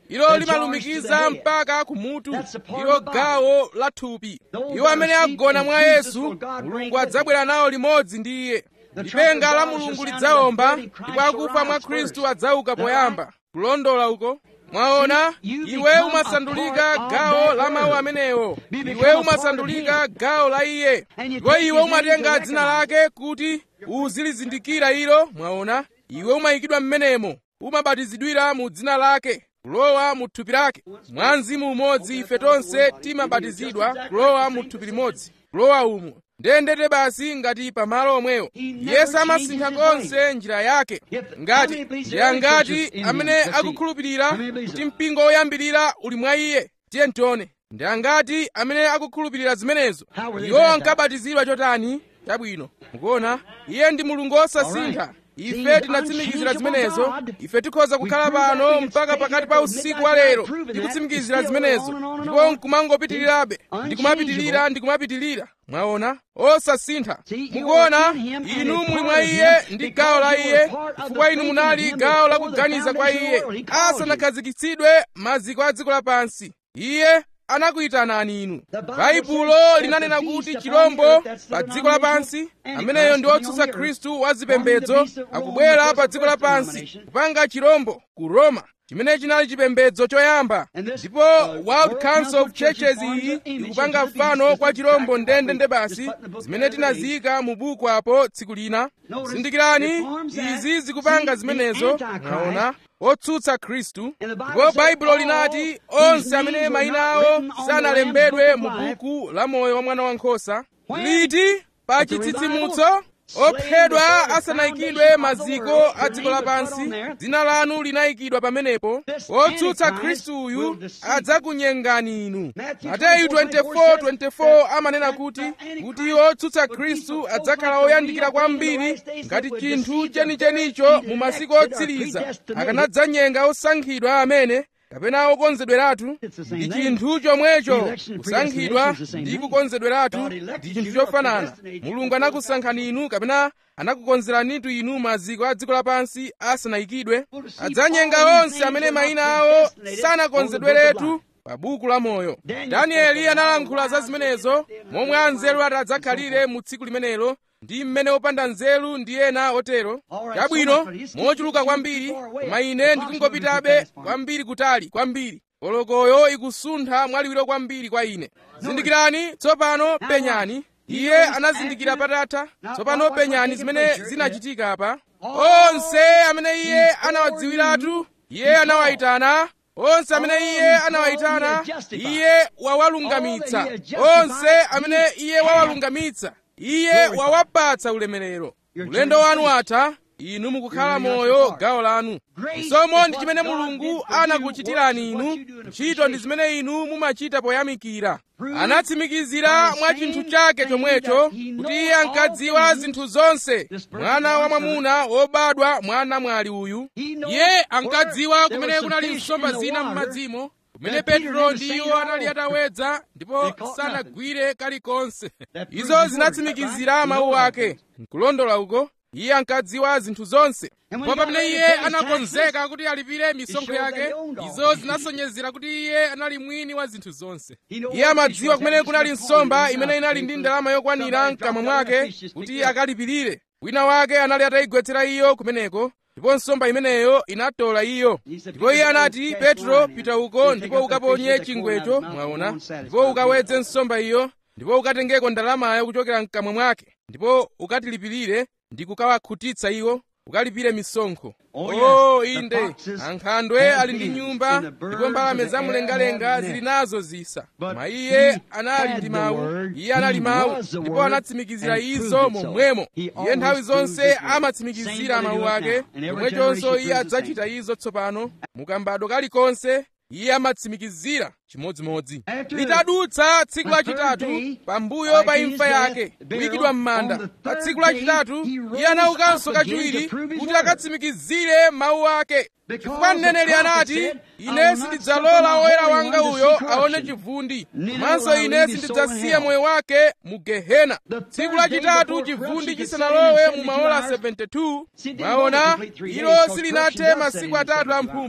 ilo limalumikiza mpaka kumutu ilo gawo la thupi iwo amene agona mwa yesu mulungu adzabwera nawo limodzi ndi iye lipenga la mulungu lidzawomba ndipo akufa mwa khristu adzauka poyamba kulondola uko mwaona iwe umasandulika gawo la mawu amenewo iwe umasandulika gawo la iye ndipo iwe umatenga dzina lake kuti uzilizindikira ilo mwaona iwe umayikidwa m'menemo umabatizidwira mu dzina lake kulowa mu thupi lake mwa mzimu umodzi ife tonse timabatizidwa kulowa mu thupi limodzi kulowa umo ndendete basi ngati pamalo omwewo yesu amasintha konse njira yake ngati ndiya ngati amene akukhulupirira kuti mpingo woyambirira uli mwa iye tiye ntione ndiya ngati amene akukhulupirira zimenezo iwo ankabatizidwa chotani chabwino mukuona iye ndi mulungu wosasintha ife tinatsimikizira zimenezo ife tikhoza kukhala pano mpaka pakati pa usiku wa lero tikutsimikizira zimenezo ndipo nkumangopitirirabe ndikumapitirira ndikumapitirira mwaona osasintha mukuona inu muli mwa iye ndi gawo la iye chifukwa inu munali gawo la kuganiza kwa iye asanakhazikitsidwe maziko a dziko lapansi iye anakuyitanani inu baibulo linanena kuti chirombo pa dziko lapansi ameneyo ndi wotsutsa khristu wa zipembedzo akubwera pa dziko lapansi kupanga chirombo ku roma chimene chinali chipembedzo choyamba ndipo world council of churches iyi ikupanga mfano kwa chirombo ndendende basi zimene tinaziyika mu buku apo tsiku lina zindikirani izi zikupanga zimenezo mwaona otsutsa khristu ndipo baibulo linati onse amene mayina awo sanalembedwe mu buku la moyo wa mwana wankhosa liti pa chitsitsimutso ophedwa asanayikidwe maziko a dziko lapansi dzina lanu linayikidwa pamenepo otsutsa khristuyu adzakunyengani inu mateyu 24:24 amanena kuti kuti otsutsa khristu adzakhala oyandikira kwambiri ngati chinthu chenichenicho mu masiku otsiriza akanadzanyenga osankhidwa amene kapena okonzedweratu ndi chinthu chomwecho kusankhidwa ndi kukonzedweratu ndi chinthu chofanana mulungu anakusankhani inu kapena anakukonzeranitu inu maziko a dziko lapansi asanayikidwe adzanyenga onse amene mayina awo sanakonzedweretu pa buku la moyo danieli analankhula za zimenezo momwe anzeru adzakhalire mu tsiku limenelo ndi mmene opanda nzeru ndi ena otero chabwino mochuluka kwambiri koma ine ndikungopitabe kwambiri kutali kwambiri kolokoyo ikusuntha mwaliwiro kwambiri kwa ine zindikirani tsopano penyani iye anazindikira patatha tsopano penyani zimene zinachitika apa onse amene iye anawadziwiratu iye anawayitana onse amene iye anawayitana iye wawalungamitsa onse amene iye wawalungamitsa iye wawapatsa ulemerero ulendo wanu atha inu mukukhala moyo gawo lanu chisomo ndi chimene mulungu anakuchitirani inu ntchito ndi zimene inu mumachita poyamikira anatsimikizira mwa chinthu chake chomwecho kuti iye ankadziwa zinthu zonse mwana wa mwamuna wobadwa mwana mwali uyu iye ankadziwa kumene kunali nsomba zina m'madzimo kumene petro ndi iwo anali atawedza ndipo sanagwire kalikonse izo zinatsimikizira mawu ake nkulondola uko iye ankadziwa zinthu zonse ndipo pamene iye anakonzeka kuti alipire misonkho yake izo zinasonyezera kuti iye anali mwini wa zinthu zonse iye amadziwa kumene kunali nsomba imene inali ndi ndalama yokwanira mkamwa mwake kuti akalipirire wina wake anali atayigwetsera iyo kumeneko ndipo nsomba imeneyo inatola iyo ndipo iye anati petro pita uko ndipo ukaponye chingwecho mwaona ndipo ukawedze nsomba iyo ndipo ukatengeko ndalamayo kuchokera mkamwa mwake ndipo ukatilipirire ndi kukawakhutitsa iwo ukalipire misonkho oh inde ankhandwe ali ndi nyumba ndipo mbalame zamlengalenga zili nazo zisa koma iye anali ndi mawu iye anali mawu ndipo anatsimikizira izo momwemo iye nthawi zonse amatsimikizira mawu ake chomwechonso iye adzachita izo tsopano mukambado kalikonse iye amatsimikizira chimodzimodzi litadutsa tsiku lachitatu pambuyo pa imfa yake kuyikidwa m'manda pa tsiku lachitatu iye anaukanso kachiwiri kuti akatsimikizire mawu ake chifukwa mneneri anati ine sindidzalola woyera wanga uyo aone chivundi komanso ine sindidzasiya moyo wake mu gehena tsiku lachitatu chivundi chisanalowe mu maola 72 mwaona ilo silinathe masiku atatu amphumphu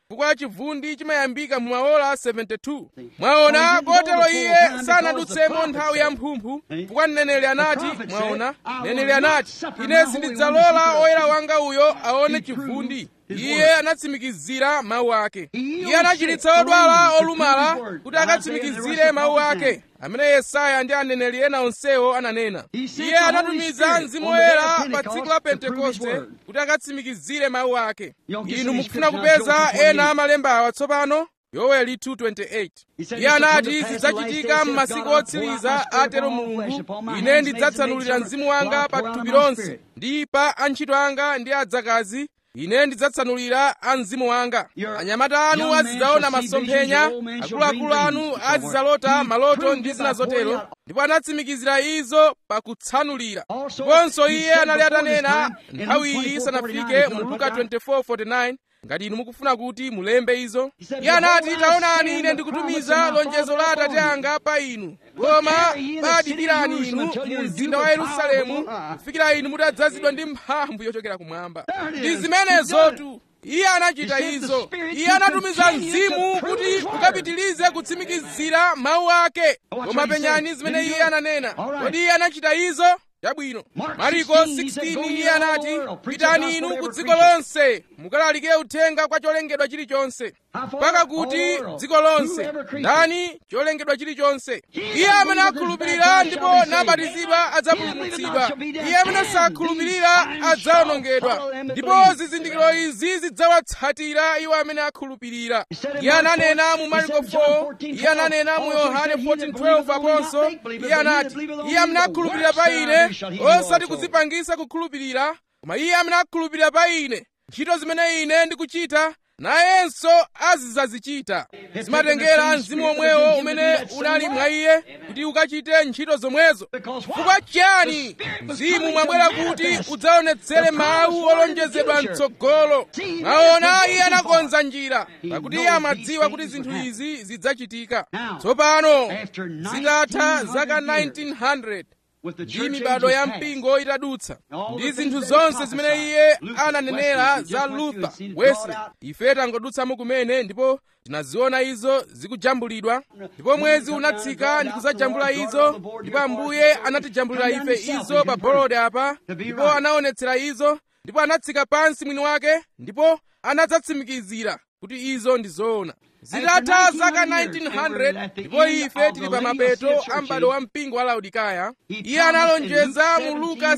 chifukwa chivundi chimayambika mu maola 72 mwaona kotero iye sanadutsemo nthawi ya mphumphu chifukwa mneneri anati mwaona mneneri anati ine sindidzalola oyera wanga uyo aone chivundi iye anatsimikizira mawu ake iye anachiritsa odwala olumala kuti akatsimikizire mawu ake amene yesaya ndi aneneri ena onsewo ananena iye anatumiza mzimu woyera pa tsiku la pentekoste kuti akatsimikizire mawu ake inu mukufuna kupeza ena amalemba awa tsopano yoweli 2:28 iye anati zidzachitika m'masiku otsiriza atero mulungu ine ndidzatsanulira mzimu wanga pa thupi lonse ndi pa antchito anga ndi adzakazi ine ndidzatsanulira a mzimu wanga anyamata anu azidzaona masomphenya akuluakulu anu azidzalota maloto ndi zina zotero ndipo anatsimikizira izo pakutsanulira ndiponso iye anali atanena nthawi iyi isanafike mu luka 24:49 ngati inu mukufuna kuti mulembe izo iye anati taonani ine ndikutumiza lonjezo la atate anga pa inu koma badikirani inu mu mzinda wa yerusalemu kufikira inu mutadzazidwa ndi mphamvu yochokera kumwamba ndi zimenezotu iye anachita izo iye anatumiza mzimu kuti ukapitilize kutsimikizira mawu ake koma penyani zimene iye ananena kodi iye anachita izo chabwino mariko 16 iye anati pitani inu ku dziko lonse mukalalike uthenga kwa cholengedwa chilichonse mpaka kuti dziko lonse ndani cholengedwa chilichonse iye amene akhulupirira ndipo nabatizidwa adzapulumutsidwa iye amene sakhulupirira adzawonongedwa ndipo zizindikiro izi zidzawatsatira iwo amene akhulupirira iye ananena mu mariko 4 iye ananena mu yohane 14:12 aponso iye anati iye amene akhulupirira pa ine osati kudzipangisa kukhulupirira koma iye amene akhulupirira pa ine ntchito zimene ine ndikuchita nayenso azidzazichita zimatengera mzimu omwewo umene unali mwa iye kuti ukachite ntchito zomwezo chifukwa chiyani mzimu mwabwera kuti udzaonetsere mawu olonjezedwa mtsogolo mwaona iye anakonza njira pakuti iye amadziwa kuti zinthu izi zidzachitika tsopano zitatha zaka 1900 ndi mibado ya mpingo itadutsa ndi zinthu zonse zimene iye ananenera za luther wesley ife tangodutsamo kumene ndipo tinaziona izo zikujambulidwa ndipo mwezi unatsika ndi kudzajambula izo ndipo ambuye anatijambulira ife izo pa bolode apa ndipo anaonetsera izo ndipo anatsika pansi mwini wake ndipo anadzatsimikizira kuti izo ndi zoona zitatha zaka 1900 ndipo ife tili pa mapeto a m'bado wa mpingo wa laodikaya iye analonjeza mu luka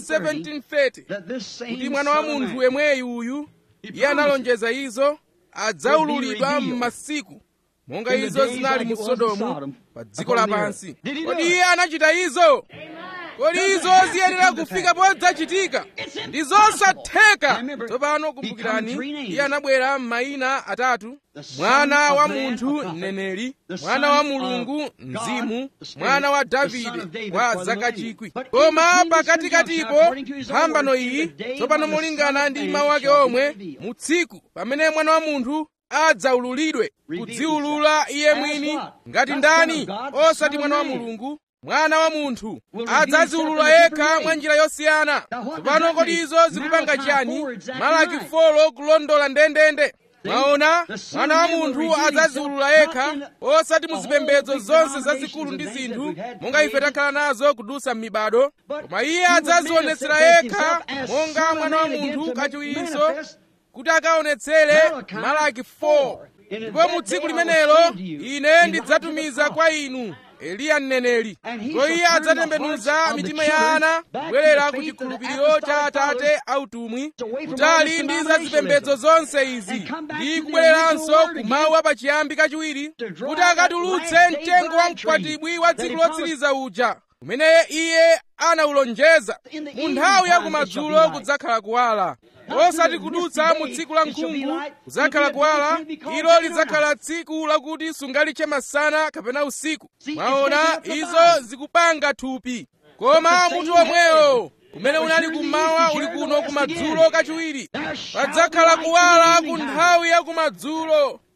17:30 kuti mwana wa munthu yemweyu uyu iye analonjeza izo adzaululidwa m'masiku monga izo zinali mu sodomu pa dziko lapansi kodi iye anachita izo kodi izo ziyenera kufika podzachitika ndi zosatheka tsopano kumbukirani iye anabwera m'mayina atatu mwana wa munthu mneneri mwana wa mulungu mzimu mwana wa davide wa zaka chikwi koma pakatikatipo mphambano iyi tsopano molingana ndi mawu ake omwe mu tsiku pamene mwana wa munthu adzaululidwe kudziulula iye mwini ngati ndani osati mwana wa mulungu mwana wa munthu adzaziulula yekha mwa njira yosiyana tsopano kodi izo zikupanga chiyani malaki 4 kulondola ndendende mwaona mwana wa munthu adzaziulula yekha osati mu zipembedzo zonse zazikulu ndi zinthu monga ife takhala nazo kudutsa m'mibado koma iye adzazionetsera yekha monga mwana wa munthu kachiwiso kuti akaonetsere malaki 4 ndipo mu tsiku limenelo ine ndidzatumiza kwa inu eliya mneneri ndipo iye adzatembenuza mitima ya ana kubwerera ku chikhulupiriro cha atate autumwi kutali ndi za zipembedzo zonse izi ndi kubwereranso ku mawu apachiyambi kachiwiri kuti akatulutse mtengo wa mkwatibwi wa tsiku lotsiriza uja umene iye anawulonjeza mu nthawi ya kumadzulo kudzakhala kuwala osati kudutsa mu tsiku la nkhungu kudzakhala kuwala ilo lidzakhala tsiku lakuti sungalitche masana kapena usiku mwaona izo zikupanga thupi koma mutu omwewo umene unali kummawa uli kuno kumadzulo kachiwiri padzakhala kuwala ku nthawi ya kumadzulo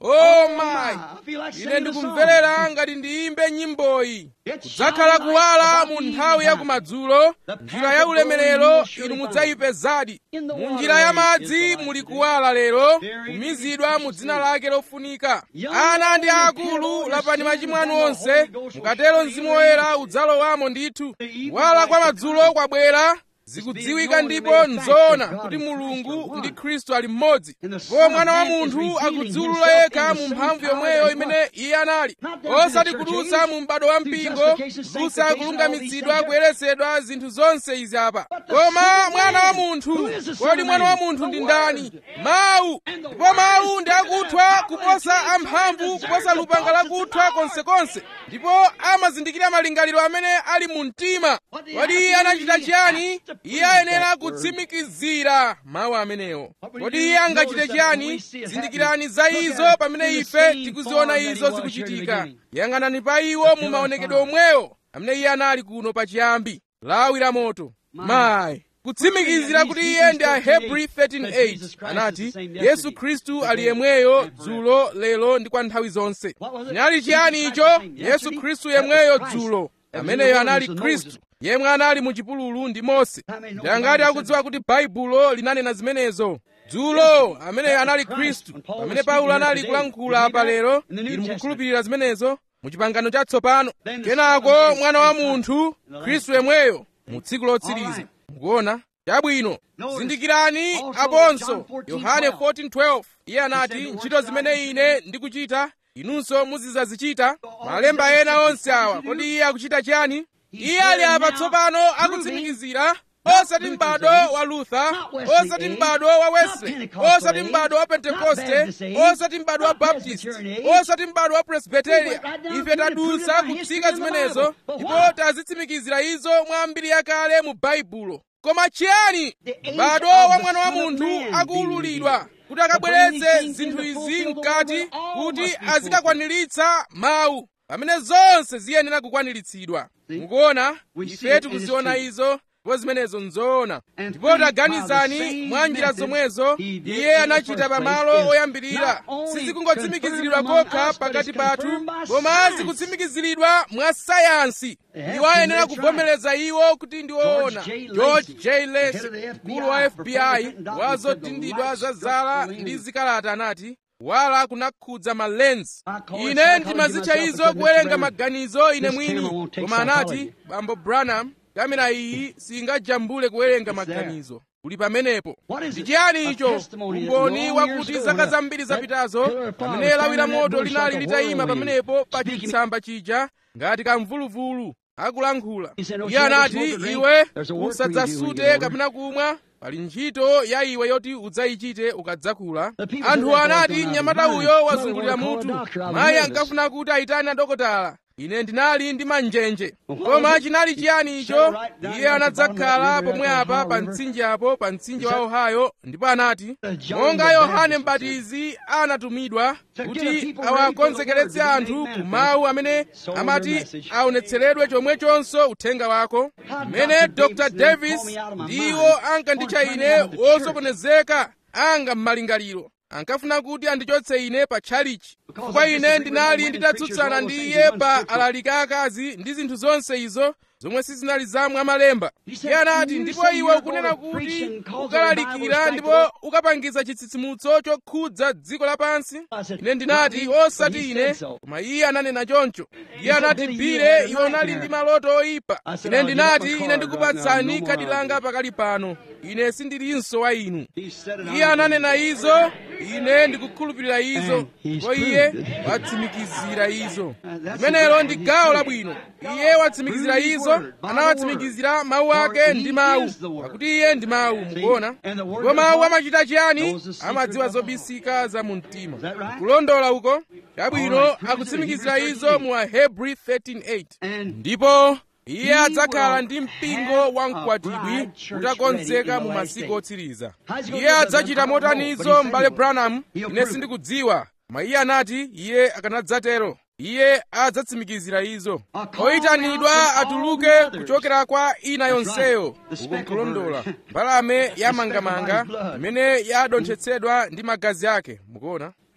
oh my ine ndikumverera ngati ndiyimbe nyimboyi kudzakhala kuwala mu nthawi ya kumadzulo njira ya ulemerero inu mudzayipezadi mu njira ya madzi muli kuwala lero kumizidwa mu dzina lake lofunika ana ndi akulu lapani machimo anu onse mukatero mzimu woyera udzalowamo ndithu kuwala kwa madzulo kwabwera zikudziwika ndipo nzoona kuti mulungu ndi khristu ali mmodzi ndipo mwana wa munthu akudziwulula yekha mu mphamvu yomweyo imene iye anali osati kudutsa mu m'bado wa mpingo kudutsa kulungamitsidwa kuyeretsedwa zinthu zonse izi apa koma mwana wa munthu kodi mwana wa munthu ndi ndani mawu ndipo mawu ndi akuthwa kuposa amphamvu kuposa lupanga lakuthwa konsekonse ndipo amazindikira malingaliro amene ali mu mtima kodi iye anachita chiyani iye ayenera kutsimikizira mawu amenewo kodi iye angachite chiyani zindikirani za izo pamene ife tikuziona izo zikuchitika yang'anani pa iwo mu maonekedwe omwewo amene iye anali kuno pachiyambi lawi la moto mayi kutsimikizira kuti iye ndi ahebri 13:8 anati yesu khristu ali yemweyo dzulo lero ndi kwa nthawi zonse chinali chiyani icho yesu khristu yemweyo dzulo ameneyo anali khristu yemwe anali mu chipululu ndi mose ndi angati akudziwa kuti baibulo linanena zimenezo dzulo ameneyo anali khristu pamene paulo anali kulankhula apa lero inu mukukhulupirira zimenezo mu chipangano chatsopano kenako mwana wa munthu khristu yemweyo mu tsiku lotsiriza mukuona chabwino zindikirani aponso yohane 14:12 iye anati ntchito zimene ine ndikuchita inunso muzidzazichita malemba ena onse awa kodi iye akuchita chiyani iye ali apa tsopano akutsimikizira osati m'bado wa luther osati m'bado wa wesley osati m'bado wa pentekoste osati m'bado wa baptist osati m'bado wa presbyteria ife tadutsa kutsika zimenezo ndipo tazitsimikizira izo mwa mbiri yakale mu baibulo koma chiyani m'bado wa mwana wa munthu akuwululidwa kuti akabweretse zinthu izi mkati kuti azikakwaniritsa mawu pamene zonse ziyenera kukwaniritsidwa mukuona ife tikuziona izo ndipo zimenezo nzoona ndipo taganizani mwa njira zomwezo iye anachita pamalo oyambirira sizikungotsimikiziridwa kokha pakati pathu koma zikutsimikiziridwa mwa sayansi iwo ayenera kuvomereza iwo kuti ndi woona george j les mkulu wa fbi wazotindidwa za zala ndi zikalata anati wala kunakhudza malenzi ine ndimazitcha izo kuwerenga maganizo ine mwini koma anati bambo branham kamera iyi singajambule kuwerenga maganizo kuli pamenepo ndi chiyani icho umboni wakuti zaka zambiri zapitazo pamene lawi la moto linali litayima pamenepo pa chitsamba chija ngati kamvuluvulu akulankhula iye anati iwe usadzasute kapena kumwa pali ntchito ya iwe yoti udzayichite ukadzakula anthu anati mnyamata uyo wazungulira mutu mayi ankafuna kuti ayitane adokotala ine ndinali ndi manjenje koma chinali chiyani icho iye anadzakhala pomwe apa pa mtsinje apo pa mtsinje wa ohio ndipo anati monga yohane mbatizi anatumidwa kuti awakonzekeretse anthu ku mawu amene amati aonetseredwe chomwechonso uthenga wako mmene dr davis ndiwo ankanditcha ine wosokonezeka anga m'malingaliro ankafuna kuti andichotse ine pa tchalichi chifukwa ine ndinali nditatsutsana ndi iye pa alaliki akazi ndi zinthu zonse izo zomwe sizinali za mwamalemba iye anati ndipo iwe ukunena kuti ukalalikira ndipo ukapangiza chitsitsimutso chokhudza dziko lapansi ine ndinati osati ine koma iye ananena choncho iye anati bile iwe unali ndi maloto oyipa ine ndinati ine ndikupatsani khadi langa pakali pano ine sindilinso wa inu iye ananena izo ine ndikukhulupirira izo ndipo iye watsimikizira izo limenelo ndi gawo labwino iye watsimikizira izo anawatsimikizira mawu ake ndi mawu pakuti iye ndi mawu mukuona ndipo mawu amachita chiyani amadziwa zobisika za mu mtima kulondola uko chabwino akutsimikizira izo mu ahebri 13:8 ndipo iye adzakhala ndi mpingo wa mkwatibwi utakonzeka mu masiku otsiriza iye adzachita motanizo m'bale branham ine sindikudziwa koma iye anati iye akanadzatero iye adzatsimikizira izo oyitanidwa atuluke kuchokera kwa ina yonseyo uko nkulondola mbalame yamangamanga imene yadonthetsedwa ndi magazi ake mukuona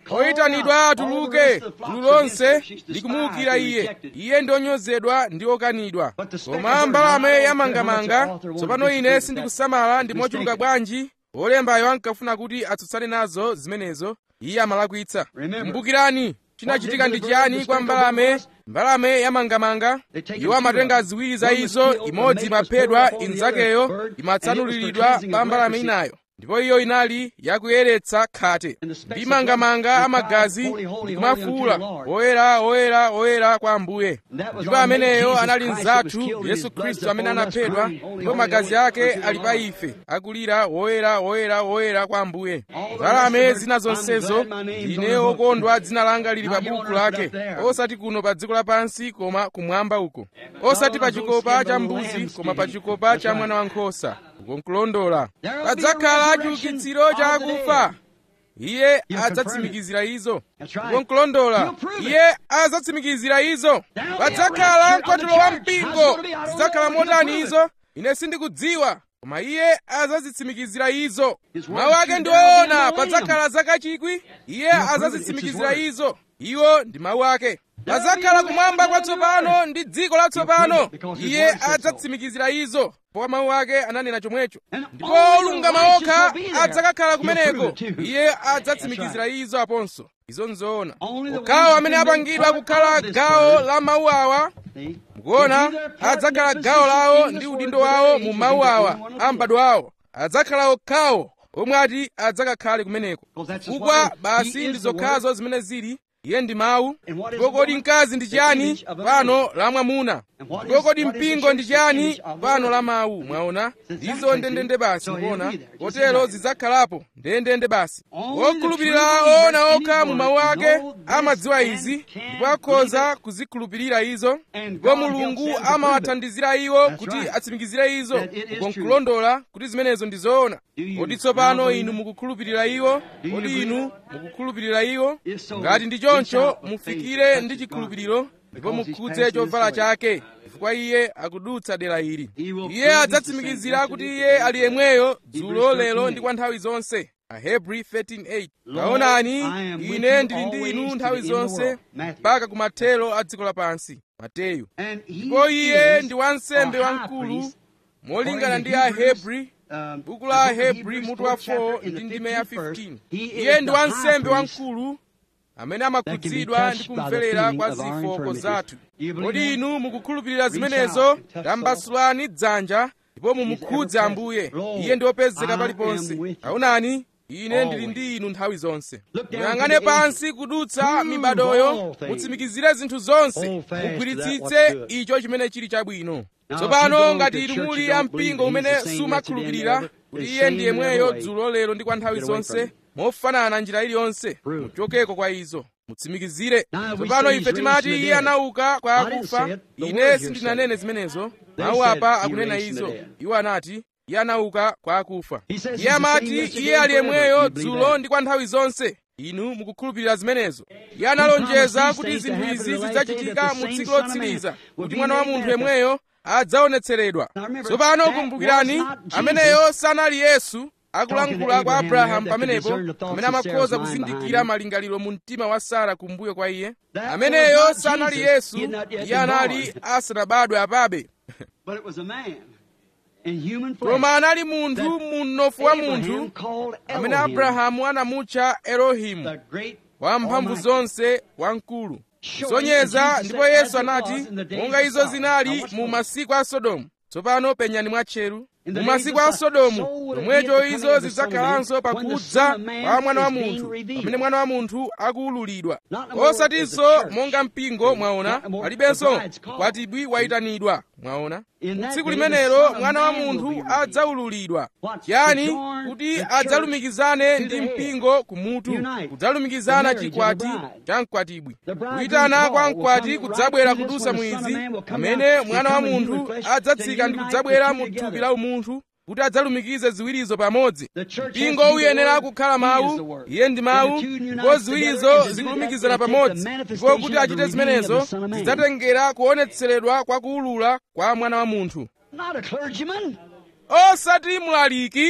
oyitanidwa atuluke gulu lonse likumuwukira iye iye ndi onyozedwa ndi okanidwa koma mbalame yamangamanga tsopano ine sindikusamala ndi mochuluka bwanji olembayo ankafuna kuti atsutsane nazo zimenezo iye amalakwitsa kumbukirani chinachitika ndi chiyani kwa mbalame mbalame yamangamanga iwo amatenga ziwiri za izo imodzi imaphedwa inzakeyo imatsanuliridwa pa mbalame inayo ndipo iyo inali yakuyeretsa khate ndi mangamanga amagazi ndikumafuula oyera oyera oyera kwa ambuye ndipo ameneyo anali mzathu yesu khristu amene anaphedwa ndipo magazi ake ali pa ife akulira woyera woyera woyera kwa ambuye mbalame zina zonsezo ine okondwa dzina langa lili pa buku lake osati kuno pa dziko lapansi koma kumwamba uko osati pa chikopa cha mbuzi koma pa chikopa cha mwana wankhosa ukonkulondola padzakhala chiukitsiro cha akufa iye adzatsimikizira izo ukonkulondola iye adzatsimikizira izo padzakhala mkwatulo wa mpingo zidzakhala motani izo ine sindikudziwa koma iye adzazitsimikizira izo mawu ake ndi oona padzakhala zaka chikwi iye adzazitsimikizira izo iwo ndi mawu ake padzakhala kumwamba kwatsopano ndi dziko latsopano iye adzatsimikizira izo powa mawu ake ananena chomwecho ndipo olungama okha adzakakhala kumeneko iye adzatsimikizira izo aponso izo nzoona okhawo amene apangidwa kukhala gawo la mawu awa mukuona adzakhala gawo lawo ndi udindo wawo mu mawu awa a m'bado wawo adzakhala okhawo omwe ati adzakakhale kumeneko chifukwa basi ndi zokhazo zimene zili iye ndi mawu ndipo kodi mkazi ndi chiyani pano la mwamuna ndipo kodi mpingo ndi chiyani pano la mawu mwaona ndizo ndendende basi mukuona kotero zidzakhalapo ndendende basi wokhulupirira oona okha mu mawu ake amadziwa izi ndipo akhoza kuzikhulupirira izo ndipo mulungu amawathandizira iwo kuti atsimikizire izo ukonkulondola kuti zimenezo ndi zoona kodi tsopano inu mukukhulupirira iwo kodi inu mukukhulupirira iwo ngati ndi choncho mufikire ndi chikhulupiriro ndipo mukhudze chovala chake chifukwa iye akudutsa dera ili iye adzatsimikizira kuti iye ali yemweyo dzulo lero ndi kwa nthawi zonse ahebri 13:8 taonani ine ndili ndi inu nthawi zonse mpaka kumathero a dziko lapansi mateyu ndipo iye ndi wansembe wamkulu molingana ndi ahebri buku la ahebri mutu wa 4 ndi ndime ya 15 iye ndi wansembe wamkulu amene amakhudzidwa ndi kumverera kwa zofooka zathu kodi inu mukukhulupirira zimenezo tambasulani dzanja ndipo mumukhudze ambuye iye ndi wopezeka paliponse taonani ine ndili ndi inu nthawi zonse muyang'ane pansi kudutsa mibadoyo mutsimikizire zinthu zonse mugwiritsitse icho chimene chili chabwino tsopano ngati inu muli ampingo umene sumakhulupirira kuti iye ndi yemweyo dzulo lero ndi kwa nthawi zonse mofanana njira iliyonse muchokeko kwa izo mutsimikizire tsopano ife timati iye anauka kwa akufa ine sindinanene zimenezo mawu apa akunena izo iwo anati iye anauka kwa akufa iye amati iye ali yemweyo dzulo ndi kwa nthawi zonse inu mukukhulupirira zimenezo iye analonjeza kuti zinthu izi zidzachitika mu tsiku lotsiriza kuti mwana wa munthu yemweyo adzaonetseredwa tsopano kumbukirani ameneyo sanali yesu akulankhula kwa abrahamu pamenepo amene amakhoza kuzindikira malingaliro mu mtima wa sara kumbuyo kwa iye ameneyo sanali yesu iye anali asanabadwe apabe koma anali munthu mu mnofu wa munthu amene abrahamu anamutcha elohimu wamphamvu zonse wamkulu zonyeza ndipo yesu anati monga izo zinali mu masiku a sodomu tsopano penyani mwatcheru mu masiku a sodomu pomwecho izo zidzakhalanso pakudza kwa mwana wa munthu pamene mwana wa munthu akuwululidwa osatinso monga mpingo mwaona palibenso kwatibwi wayitanidwa mwaona tsiku limenelo mwana wa munthu adzawululidwa chiyani kuti adzalumikizane ndi mpingo kumutu kudzalumikizana chikwati cha mkwatibwi kuyitana kwa mkwati kudzabwera kudusa mwizi amene mwana wa munthu adzatsika ndi kudzabwera mu thupi la umunthu kuti adzalumikize ziwirizo pamodzi mpingo uyenera kukhala mawu iye ndi mawu ndipo ziwirizo zikulumikizana pamodzi ndipo kuti achite zimenezo zidzatengera kuonetseredwa kwa kuwulula kwa mwana wa munthu osati mlaliki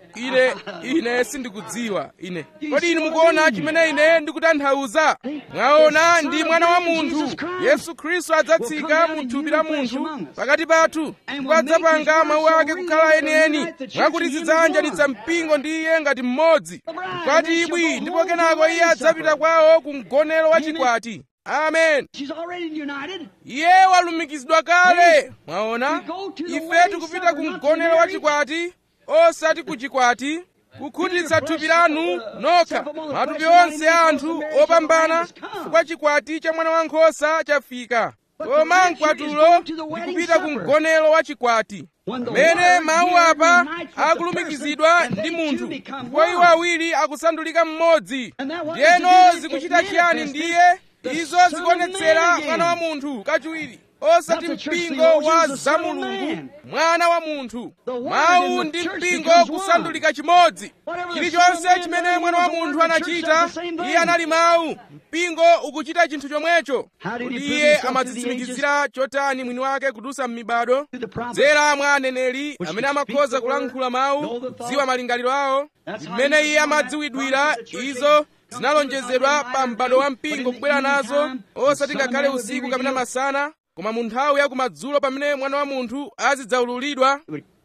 ine ine sindikudziwa ine kodi inu mukuona chimene ine ndikutanthauza mwaona ndi mwana wa munthu yesu khristu adzatsika mu thupi la munthu pakati pathu ndipo adzapanga mawu ake kukhala enieni mwakuti zidzanjanitsa mpingo ndi iye ngati mmodzi mkwati ibwi ndipo kenako iye adzapita kwawo ku mgonero wa chikwati amen She's already united. iye walumikizidwa kale mwaona ife tikupita ku mgonero wa chikwati osati ku chikwati kukhutitsa thupi lanu nokha matupi onse a anthu opambana chifukwa chikwati cha mwana wankhosa chafika koma mkwatulo ndikupita ku mgonero wa chikwati pamene mawu apa akulumikizidwa ndi munthu ndipo iwo awiri akusandulika mmodzi ndiyeno zikuchita chiyani ndiye izo zikuonetsera mwana wa munthu kachiwiri osati mpingo wa zamulungu mwana wa munthu mawu ndi mpingo kusandulika chimodzi chilichonse chimene mwana wa munthu anachita iye anali mawu mpingo ukuchita chinthu chomwecho kuti iye amadzitsimikizira chotani mwini wake kudusa m'mibado dzera mwa aneneri amene amakhoza kulankhula mawu kudziwa malingaliro awo mmene iye amadziwidwira izo zinalonjezedwa pa m'bado wa mpingo kubwera nazo osati ngakhale usiku kapena masana koma mu nthawi ya kumadzulo pamene mwana wa munthu azidzaululidwa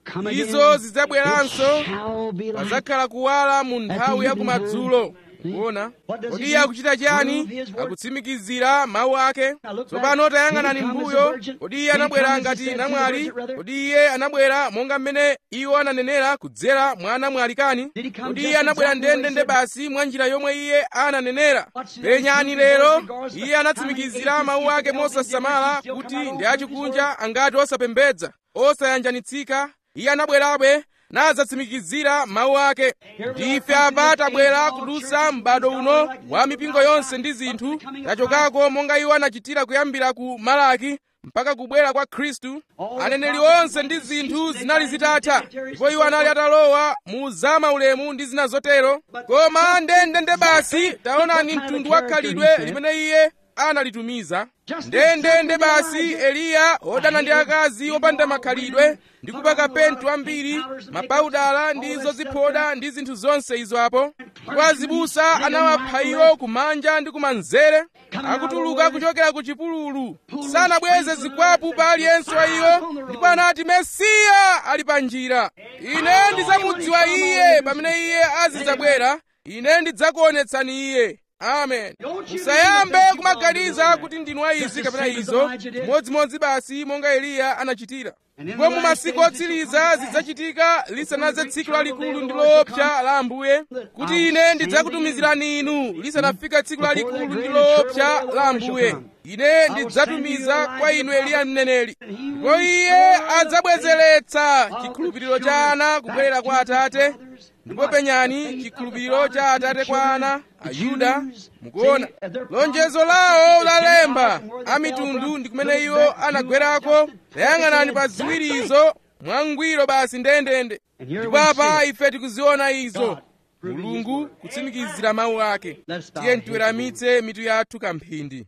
izo zidzabweranso pazakhala kuwala mu nthawi ya kumadzulo kuona kodi iye akuchita chiyani akutsimikizira mawu ake tsopano tayang'anani mbuyo kodi iye anabwera ngati namwali kodi iye anabwera monga mmene iwo ananenera kudzera mwa namwali kani kodi iye anabwera ndendende basi mwa njira yomwe iye ananenera penyani lero iye anatsimikizira mawu ake mosasamala kuti ndi achikunja angati osapembedza osayanjanitsika iye anabwerabe nadzatsimikizira mawu ake ndife apa tabwera kudusa m'bado uno wa mipingo yonse ndi zinthu tachokako monga iwo anachitira kuyambira ku malaki mpaka kubwera kwa khristu aneneri onse ndi zinthu zinali zitatha ndipo iwo anali atalowa mu zamaulemu ndi zina zotero koma ndendende basi taonani mtundu wa khalidwe limene iye analitumiza ndendende basi eliya odana ndi akazi opanda makhalidwe ndi kupaka pentu ambiri mapaudala ndi zoziphoda ndi zinthu zonse izo apo ndipo azibusa anawapha iwo kumanja ndi kumanzere akutuluka kuchokera ku chipululu sanabweze zikwapu pa aliyense wa iwo ndipo anati mesiya ali pa njira ine ndidzamudziwa iye pamene iye azidzabwera ine ndidzakuonetsani iye amen musayambe kumaganiza kuti ndinu izi kapena izo modzimodzi basi monga eliya anachitira ndipo mu masiku otsiriza zidzachitika lisanadze tsiku lalikulu ndi loopsa la ambuye kuti ine ndidzakutumizirani inu lisanafika tsiku lalikulu ndi loopsa la ambuye ine ndidzatumiza kwa inu eliya mneneri ndipo iye adzabwezeretsa chikhulupiriro cha ana kubwerera kwa atate ndipo penyani chikhulupiriro cha atate kwa ana ayuda mukuona lonjezo lawo lalemba a mitundu ndi kumene iwo anagwerako tayang'anani pa ziwirizo mwangwiro basi ndendende ndipo apa ife tikuziona izo mulungu kutsimikizira mawu ake tiye tiweramitse mitu yathu kamphindi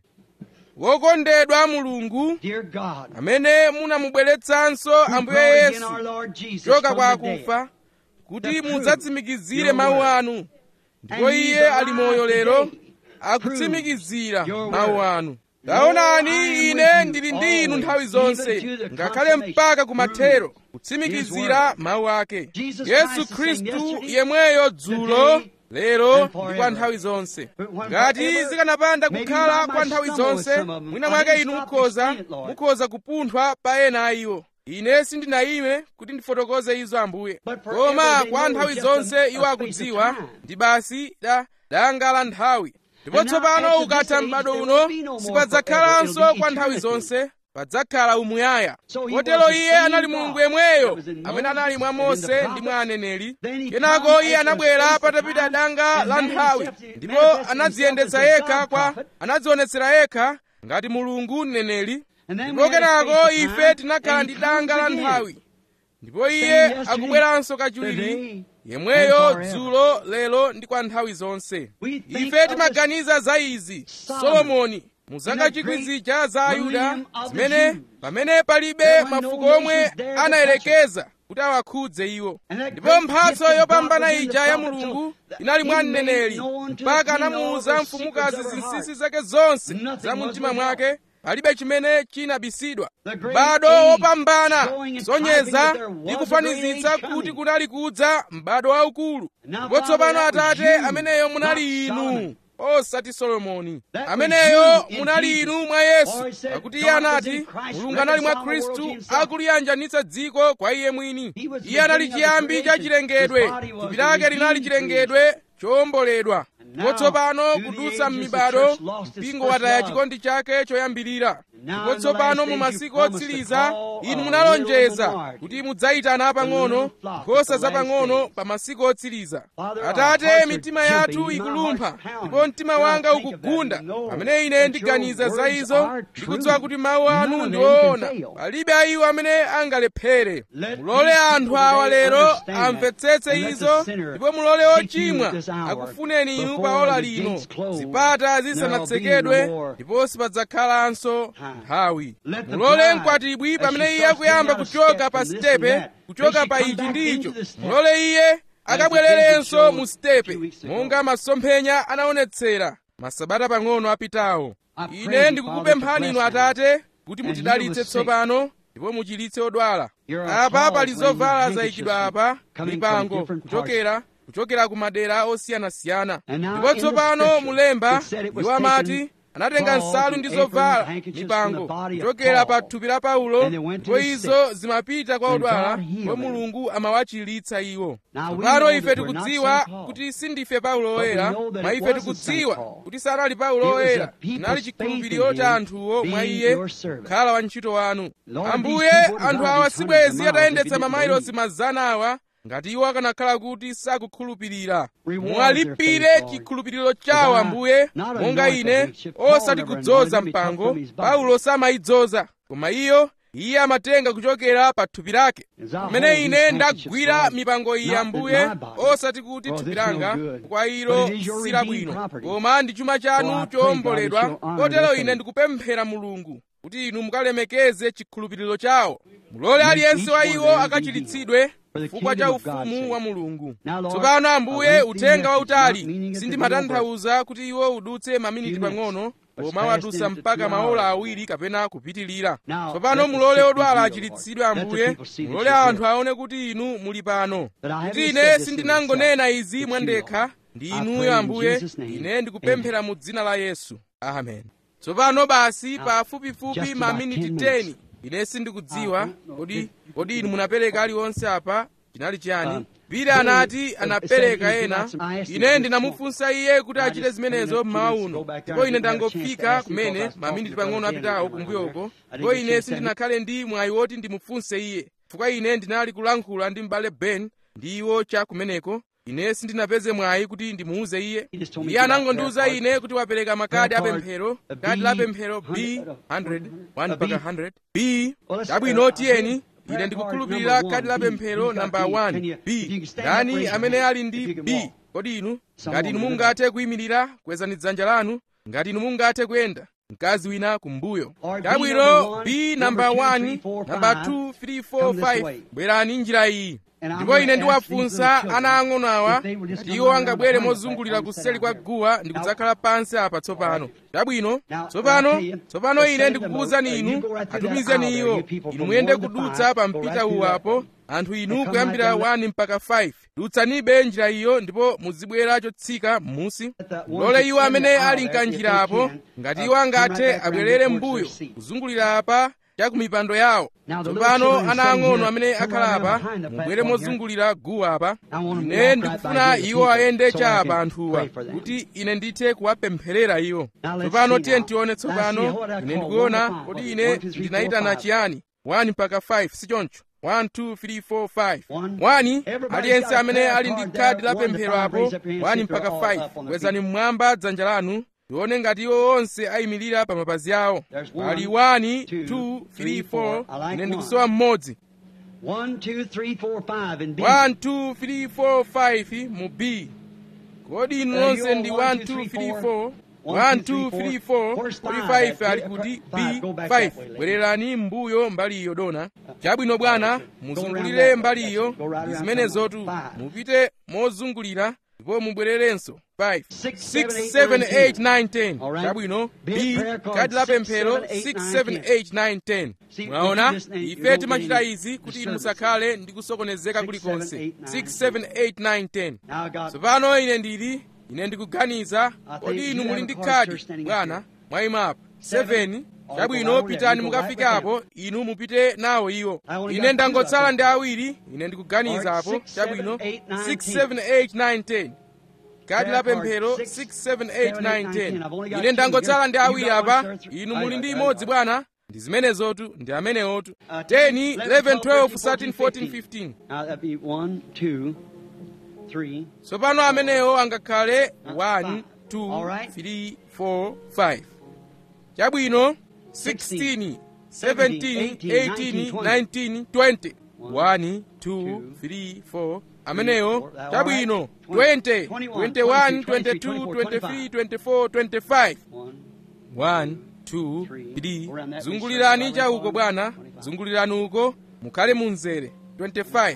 wokondedwa mulungu Dear God, amene munamubweretsanso who ambuye brought again yesu our Lord Jesus kuchoka kwa from the dead. akufa kuti the proof, mudzatsimikizire your mawu word. anu ndipo And he's iye ali alive moyo lero today. akutsimikizira your mawu word. anu Lord, taonani I am ine with you ndili ndi inu always, nthawi zonse even to the ngakhale consummation. mpaka kumathero His kutsimikizira word. mawu ake Jesus yesu Christ the same khristu yesterday, yemweyo dzulo today, lero and ndi kwa forever. nthawi zonse But when- ngati forever, zikanapanda maybe kukhala I kwa might nthawi stumble with zonse some of 'em. mwina I mwake didn't inu stop to mukhoza explain it, Lord. mukhoza kupunthwa pa ena a iwo ine sindinayime kuti ndifotokoze izo ambuye But forever koma they kwa know nthawi it's just a- zonse a iwo space of akudziwa time. ndi basi da danga la nthawi ndipo And now, tsopano after ukatha this age, m'bado there uno will be no more sipadzakhalanso forever. It'll kwa be nthawi eternity. zonse padzakhala umuyaya So he kotero was the iye same anali God mulungu yemweyo that was in amene Moses anali mwa and in the mose ndi prophets. mwa aneneri Then he kenako comes iye after a anabwera space of patapita time, danga and la man nthawi himself- ndipo manifested anadziyendetsa himself as a yekha God kwa prophet. anadzionetsera yekha ngati mulungu mneneri And then ndipo we had a kenako space of ife time, tinakhala and ndi he danga la comes again. nthawi ndipo iye yesterday, akubweranso kachiwiri today, yemweyo and forever. dzulo lero ndi kwa nthawi zonse We think ife of timaganiza za izi Solomon, solomoni mu zaka that chikwi great zija za ayuda millennium of the zimene Jews. pamene palibe There were no mafuko omwe nations there to anayerekeza kuti kuti awakhudze iwo ndipo mphatso yopambana ija ya mulungu inali mwa mneneri mpaka anamuwuza mfumukazi zinsinsi zake zonse za mumtima mwake palibe chimene chinabisidwa m'bado wopambana sonyeza ndi kufanizitsa kuti kunali kudza m'bado waukulu ndipo tsopano atate ameneyo munali inu osati solomoni ameneyo munali inu mwa yesu pakuti iye anati mulungu anali mwa khristu akuliyanjanitsa dziko kwa iye mwini iye anali chiyambi cha chilengedwe thupi lake linali chilengedwe chowomboledwa ndipo tsopano kudutsa m'mibado mpingo wataya chikondi chake choyambirira ndipo tsopano mu masiku otsiriza inu munalonjeza kuti mudzayitana apang'ono nkhosa zapang'ono pa masiku otsiriza atate mitima yathu ikulumpha ndipo mtima wanga ukugunda pamene ine ndiganiza za izo ndikudziwa kuti mawu anu ndi woona palibe ayiwo amene angalephere mulole anthu awa lero amvetsetse izo ndipo mulole ochimwa akufuneni inu pa ola lino zipata zisanatsekedwe ndipo sipadzakhalanso nthawi mulole mkwatibwi pamene iye akuyamba kuchoka pa sitepe kuchoka pa ichi ndi icho mulole iye akabwererenso mu sitepe monga masomphenya anaonetsera masabata pang'ono apitawo ine ndikukupemphani inu atate kuti mutidalitse tsopano ndipo muchiritse odwala apa pali zovala zayikidwa apa mipango kuchokera kuchokera ku madera osiyanasiyana ndipo tsopano mulemba iwo amati anatenga nsalu ndi zovala mipango kuchokera pa thupi la paulo ndipo izo zimapita kwa odwala ndipo mulungu amawachiritsa iwo tsopano ife tikudziwa kuti sindife paulo woyera mwa ife tikudziwa kuti sanali paulo woyera chinali chikhulupiriro cha anthuwo mwa iye kukhala wantchito wanu ambuye anthu awa sibwezi atayendetsa mamayilosi mazana awa ngati iwo akanakhala kuti sakukhulupirira mwalipire chikhulupiriro chawo ambuye monga ine osati kudzoza mpango paulo samayidzoza koma iyo iye amatenga kuchokera pa thupi lake pamene ine ndagwira mipango iyi ambuye osati kuti thupi langa kwa ilo silabwino koma ndi chuma chanu chowomboledwa kotero ine ndikupemphera mulungu kuti inu mukalemekeze chikhulupiriro chawo mulole aliyense wa iwo akachiritsidwe chifukwa cha ufumu wa mulungu tsopano ambuye uthenga wautali sindimatanthauza kuti iwo udutse maminiti pang'ono koma wadutsa mpaka maola awiri kapena kupitilira tsopano mulole odwala achiritsidwe ambuye mulole anthu aone kuti inu muli pano kuti ine sindinangonena izi mwandekha ndi inuyo ambuye ine ndikupemphera mu dzina la yesu amen tsopano basi pafupifupi maminiti 10 ine sindikudziwa kodi kodi inu munapereka aliwonse apa chinali chiyani pita anati anapereka ena ine ndinamufunsa iye kuti achite zimenezo mmawa uno ndipo ine ndangofika kumene maminiti pang'ono apitawo kumbuyoko ndipo ine sindinakhale ndi mwayi woti ndimufunse iye chifukwa ine ndinali kulankhula ndi m'bale ben ndi iwo cha kumeneko ine sindinapeze mwayi kuti ndimuuze iye iye anangondiuza ine kuti wapereka makadi apemphero kadi la pemphero b 100 1 mpaka 100 b chabwino tiyeni ine ndikukhulupirira kadi la pemphero namba 1 b ndani amene ali ndi b kodi inu ngati inu mungathe kuyimirira kwezani dzanja lanu ngati inu mungathe kuyenda mkazi wina kumbuyo chabwino b namba 1 namba 2 3 4 5 bwerani njira iyi ndipo ine ndiwafunsa ana ang'ono awa kuti iwo angabwere mozungulira kuseli kwa guwa ndi kudzakhala pansi apa tsopano chabwino tsopano tsopano ine ndikukuwuzani inu atumizeni iwo inu muyende kudutsa pa mpita uwu apo anthu inu kuyambira 1 mpaka 5 dutsanibe njira iyo ndipo muzibwera chotsika m'musi mulole iwo amene ali mkanjira apo ngati iwo angathe abwerere m'mbuyo kuzungulira apa cha ku mipando yawo tsopano ana ang'ono amene akhala apa mubwere mozungulira guwa apa ine ndikufuna iwo ayende cha apa anthuwa kuti ine ndithe kuwapempherera iwo tsopano tiye tione tsopano ine ndikuona kodi ine ndinayitana chiyani 1 mpaka 5 sichoncho 1 2 3 4 5 1 aliyense amene ali ndi khadi la pemphero apo 1 mpaka 5 kwezani mmwamba dzanja lanu tione ngati iwo onse ayimirira pa mapazi awo pali 1 2 3 4 ine ndikusowa mmodzi 1, 2, 3, 4, 5 in B. 1 2 3 4 5 mu b kodi inu Uh, nonse you ndi all 1 one, two, 2 three, 3 four. 4 1 2 3 4 45 ali kuti b5 bwererani m'mbuyo mbali iyo dona chabwino bwana muzungulire mbali iyo ndi zimenezotu mupite mozungulira ndipo mubwererenso 5 6 7 8 9 10 chabwino b kadi la pemphero 6 7 8 9 10 mwaona ife timachita izi kuti inu musakhale ndi kusokonezeka kulikonse 6 7 8 9 10 tsopano ine ndili ine ndikuganiza kodi inu muli ndi khadi bwana mwayimapo 7 chabwino pitani mukafikapo inu mupite nawo iwo ine ndangotsala ndi awiri ine ndikuganizapo chabwino 6 7 8 9 10 kadi la pemphero 6 7 8 9 10 ine ndangotsala ndi awiri apa inu muli ndi imodzi bwana ndi zimenezotu ndi amenewotu 10 11 12 13 14 15 tsopano amenewo angakhale 1 2 3 4 5 chabwino 16 17 18 19 20 1 2 3 4 amenewo chabwino 20 21 22 23 24 25 1 2 3 zungulirani chauko bwana zungulirani uko mukhale munzere 25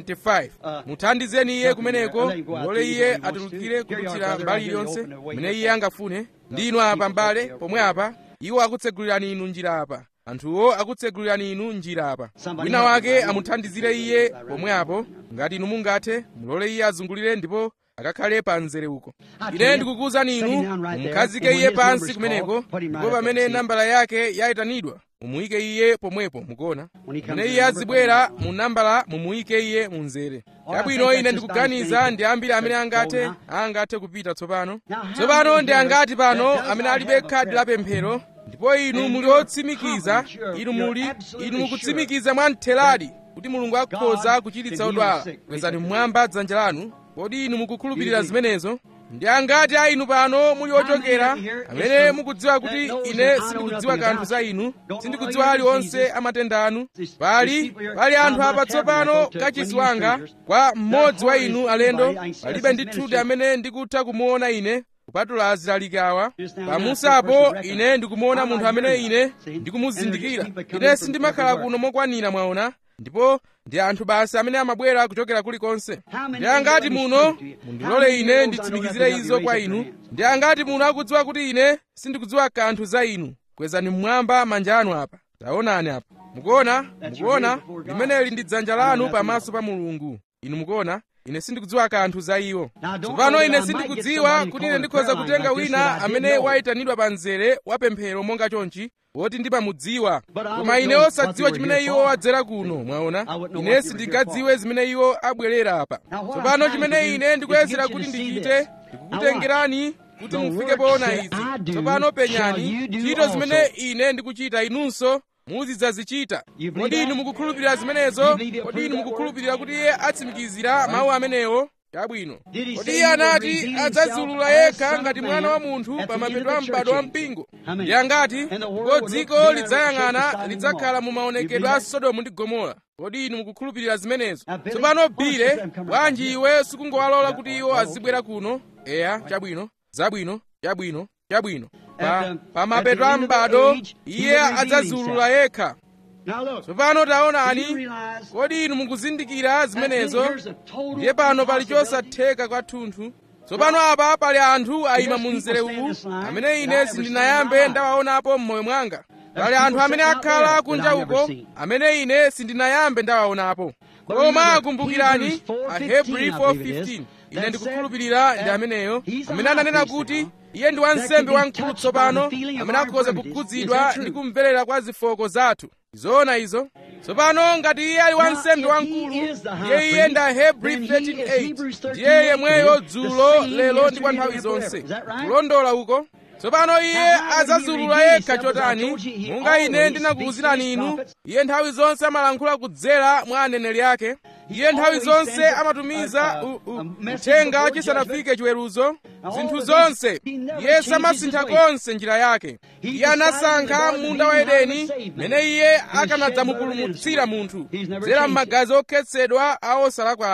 25 muthandizeni iye kumeneko mulole iye atulukire kudutsa mbali iliyonse mene iye angafune ndinu apa mbale pomwe apa iwo akutsegulirani inu njira apa anthuwo akutsegulirani inu njira apa wina wake amuthandizire iye pomwe apo ngati inu mungathe mulole iye azungulire ndipo akakhale pa mzere uko ine ndikukuwuzani inu mumukhazike iye pansi kumeneko ndipo pamene nambala yake yayitanidwa mumuyike iye pomwepo mukuona pamene iye azibwera mu nambala mumuyike iye mu mzere chabwino ine ndikuganiza ndi ambiri amene angathe angathe kupita tsopano tsopano ndi angati pano amene alibe khadi la pemphero ndipo inu muli otsimikiza inu muli inu mukutsimikiza mwamtheradi kuti mulungu akhoza kuchiritsa odwala kwezani mmwamba dzanja lanu kodi inu mukukhulupirira zimenezo ndi angati a inu pano muli ochokera amene mukudziwa kuti ine sindikudziwa kanthu za inu sindikudziwa aliwonse amatenda anu pali pali anthu apa tsopano kachisi wanga kwa mmodzi wa inu alendo palibe ndithudi amene ndikutha kumuona ine kupatula azilalikawa pamusapo ine ndikumuona munthu amene ine ndikumuzindikira ine sindimakhala kuno mokwanira mwaona ndipo ndi anthu basi amene amabwera kuchokera kulikonse ndi angati muno mundilole ine nditsimikizire izo kwa inu ndi angati muno akudziwa kuti ine sindikudziwa kanthu za inu kwezani mmwamba manja anu apa taonani apa mukuona mukuona limeneli ndi dzanja lanu pamaso pa mulungu inu mukuona ine sindikudziwa kanthu za iwo tsopano ine sindikudziwa kuti ine ndikhoza kutenga wina amene wayitanidwa pa mzere wa pemphero monga chonchi woti ndimamudziwa koma ine osadziwa chimene iwo wadzera kuno mwaona ine sindingadziwe zimene iwo abwerera apa tsopano chimene ine ndikuyesera kuti ndichite ndikukutengerani kuti mufike poona izi tsopano penyani ntchito zimene ine ndikuchita inunso muzidzazichita kodi inu mukukhulupirira zimenezo kodi inu mukukhulupirira kuti iye atsimikizira mawu amenewo chabwino kodi iye anati adzadziulula yekha ngati mwana wa munthu pa mapeto a m'bado wa mpingo ndi angati ndipo dziko lidzayang'ana lidzakhala mu maonekedwe a sodomu ndi gomora kodi inu mukukhulupirira zimenezo tsopano bile bwanji iwe sikungowalola kuti iwo azibwera kuno eya chabwino zabwino chabwino chabwino pa, pa mapeto a m'bado iye adzadziulula yekha tsopano taonani kodi inu mukuzindikira zimenezo ndiye pano pali chosatheka kwathunthu tsopano apa pali anthu ayima mu mzere uwu amene ine sindinayambe ndawaonapo m'moyo mwanga pali anthu amene akhala kunja uko amene ine sindinayambe ndawaonapo koma kumbukirani ahebri 4:15 ine ndikukhulupirira ndi ameneyo amene ananena kuti iye ndi wansembe wamkulu tsopano amene akhoza kukhudzidwa ndi kumverera kwa zofooka zathu zoona izo tsopano ngati iye ali wansembe wamkulu ndiye iye ndi ahebri 13:8 ndiye yemweyo dzulo lero ndi kwa nthawi zonse kulondola uko tsopano iye adzadziulula yekha chotani monga ine ndinakuwuzirani inu iye nthawi zonse amalankhula kudzera mwa aneneri ake iye nthawi zonse amatumiza uthenga chisanafike chiweruzo zinthu zonse iye samasintha konse njira yake iye anasankha munda wa edeni mene iye akanadzamupulumutsira munthu kudzera m'magazi okhetsedwa a osalakwayo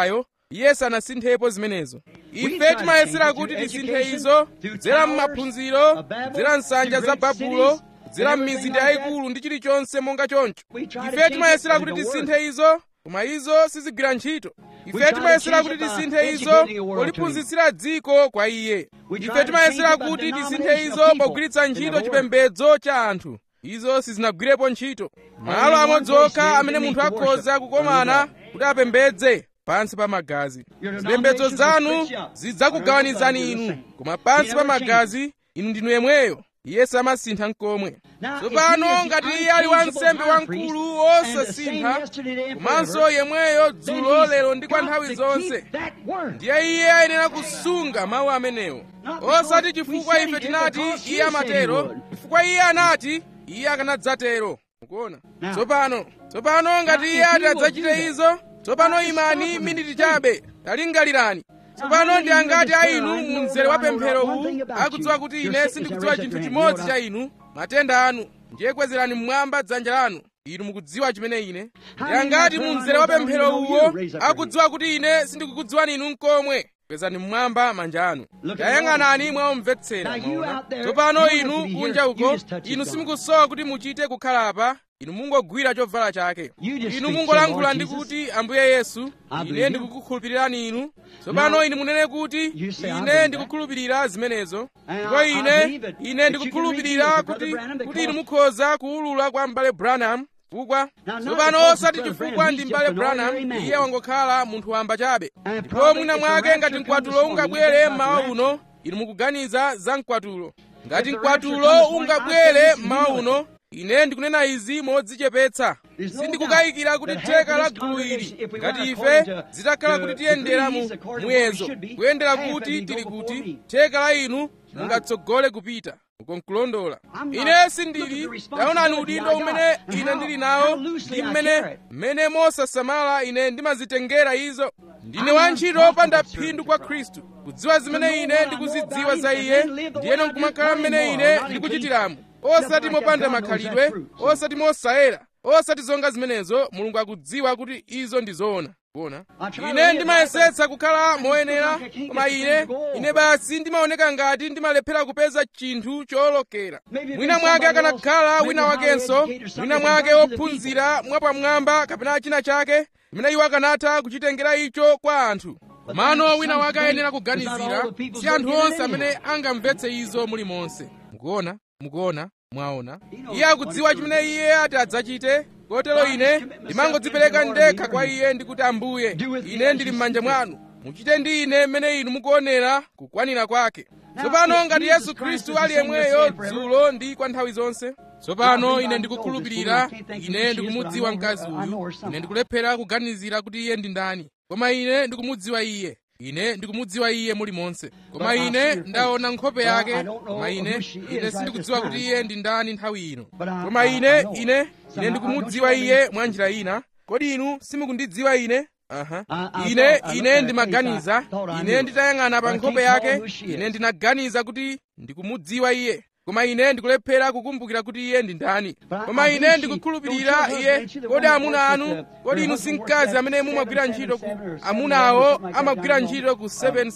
iye sanasinthepo zimenezo ife timayesera kuti tisinthe izo kudzera m'maphunziro kudzera nsanja za babulo kudzera m'mizinda yayikulu ndi chilichonse monga choncho ife timayesera kuti tisinthe izo koma izo sizigwira ntchito ife timayesera kuti tisinthe izo poliphunzitsira dziko kwa iye ife timayesera kuti tisinthe izo pogwiritsa ntchito chipembedzo cha anthu izo sizinagwirepo ntchito malo amodzi okha amene munthu akhoza kukomana kuti apembedze pansi pa magazi zipembedzo zanu zidzakugawanizani inu koma pansi pa magazi inu ndinu yemweyo iye samasintha nkomwe tsopano ngati iye ali wansembe wamkulu wosasintha komanso yemweyo dzulo lero ndi kwa nthawi zonse ndiye iye ayenera kusunga mawu amenewo osati chifukwa ife tinati iye amatero chifukwa iye anati iye akanadzatero mukuona tsopano tsopano ngati iye ati adzachite izo tsopano imani miniti chabe talingalirani tsopano ndi angati a inu mu mzere wa pemphero uwu akudziwa kuti ine sindikudziwa chinthu chimodzi cha inu matenda anu ndiye kwezerani mmwamba dzanja lanu inu mukudziwa chimene ine ndi angati mu mzere wa pemphero uwo akudziwa kuti ine sindikukudziwani inu nkomwe kwezani mmwamba manja anu tayang'anani mwaomvetsera mwaona tsopano inu kunja uko inu simukusowa kuti muchite kukhala apa inu mungogwira chovala chake inu mungolankhula ndi kuti ambuye yesu ine ndikukukhulupirirani inu tsopano inu munene kuti ine ndikukhulupirira zimenezo ndipo ine ine ndikukhulupirira kuti kuti inu mukhoza kuwulula kwa m'bale branham chifukwa tsopano osati chifukwa ndi m'bale branham iye wangokhala munthu wamba chabe ndipo mwina mwake ngati mkwatulo ungabwere mmawa uno inu mukuganiza za mkwatulo ngati mkwatulo ungabwere mmawa uno ine ndikunena izi modzichepetsa sindikukayikira kuti theka la gulu ili ngati ife zitakhala kuti tiyendera mu muyezo kuyendera kuti tili kuti theka la inu mungatsogole kupita ukonkulondola ine sindili taonani udindo umene ine ndili nawo ndi mmene mmene mosasamala ine ndimazitengera izo ndine wantchito opanda phindu kwa khristu kudziwa zimene ine ndikuzidziwa za iye ndiyeno nkumakhala mmene ine ndikuchitiramo osati mopanda makhalidwe osati mosayera osati zonga zimenezo mulungu akudziwa kuti izo ndi zoona kuona ine ndimayesetsa kukhala moyenera koma ine ine basi ndimaoneka ngati ndimalephera kupeza chinthu cholokera mwina mwake akanakhala wina wakenso mwina mwake ophunzira mwapamwamba kapena china chake imene iwo akanatha kuchitengera icho kwa anthu komano wina wake ayenera kuganizira si anthu onse amene angamvetse izo mulimonse mukuona mukuona mwaona iye akudziwa chimene iye ati adzachite kotero ine ndimangodzipereka ndekha kwa iye ndikuti ambuye ine ndili m'manja mwanu muchite ndi ine mmene inu mukuonera kukwanira kwake tsopano ngati yesu khristu ali yemweyo dzulo ndi kwa nthawi zonse tsopano ine ndikukhulupirira ine ndikumudziwa mkazi uyu ine ndikulephera kuganizira kuti iye ndi ndani koma ine ndikumudziwa iye ine ndikumudziwa iye mulimonse koma ine ndaona nkhope yake koma ine ine sindikudziwa kuti iye ndi ndani nthawi ino koma ine ine ine ndikumudziwa iye mwa njira ina kodi inu simukundidziwa ine aha ine ine ndimaganiza ine nditayang'ana pa nkhope yake ine ndinaganiza kuti ndikumudziwa iye koma ine ndikulephera kukumbukira kuti iye ndi ndani koma ine ndikukhulupirira iye kodi amuna anu kodi inu si mkazi amene mumagwira ntchito ku amunawo amagwira ntchito ku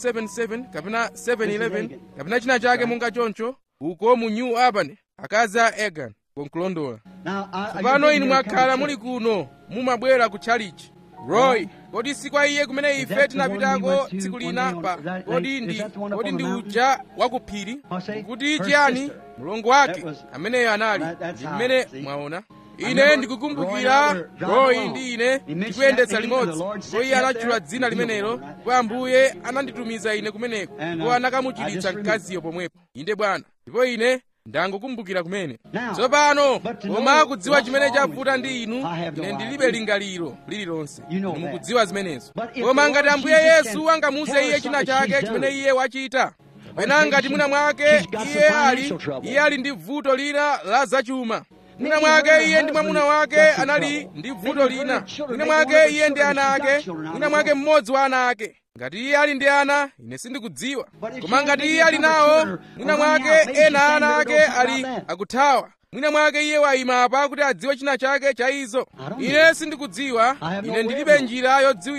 777 kapena 711 kapena china chake monga choncho uko mu new albany akazi a egan konkulondola tsopano inu mwakhala muli kuno mumabwera ku chalichi roy kodi si kwa iye kumene ife tinapitako tsiku lina pa kodi ndi kodi ndi uja wakuphiri kuti chiyani mlongo wake ameneyo anali ndi mmene mwaona ine ndikukumbukira roy ndi ine tikuyendetsa limodzi ndipo iye anatchula dzina limenelo ndipo ambuye ananditumiza ine kumeneko ndipo anakamuchiritsa mkaziyo pomwepo inde bwana ndipo ine ndangokumbukira kumene tsopano koma kudziwa chimene chavuta ndi inu ine ndilibe lingaliro lililonse inu mukudziwa zimenezo koma ngati ambuye yesu angamuze iye china chake chimene iye wachita kapena ngati mwina mwake iye ali iye ali ndi vuto lina la zachuma mwina mwake iye ndi mwamuna wake anali ndi vuto lina mwina mwake iye ndi ana ake mwina mwake mmodzi wa ana ake ngati iye ali ndi ana ine sindikudziwa koma ngati iye ali nawo mwina mwake ena ana ake ali akuthawa mwina mwake iye wayima apa kuti adziwe china chake cha izo ine sindikudziwa ine ndilibe njira yodziwira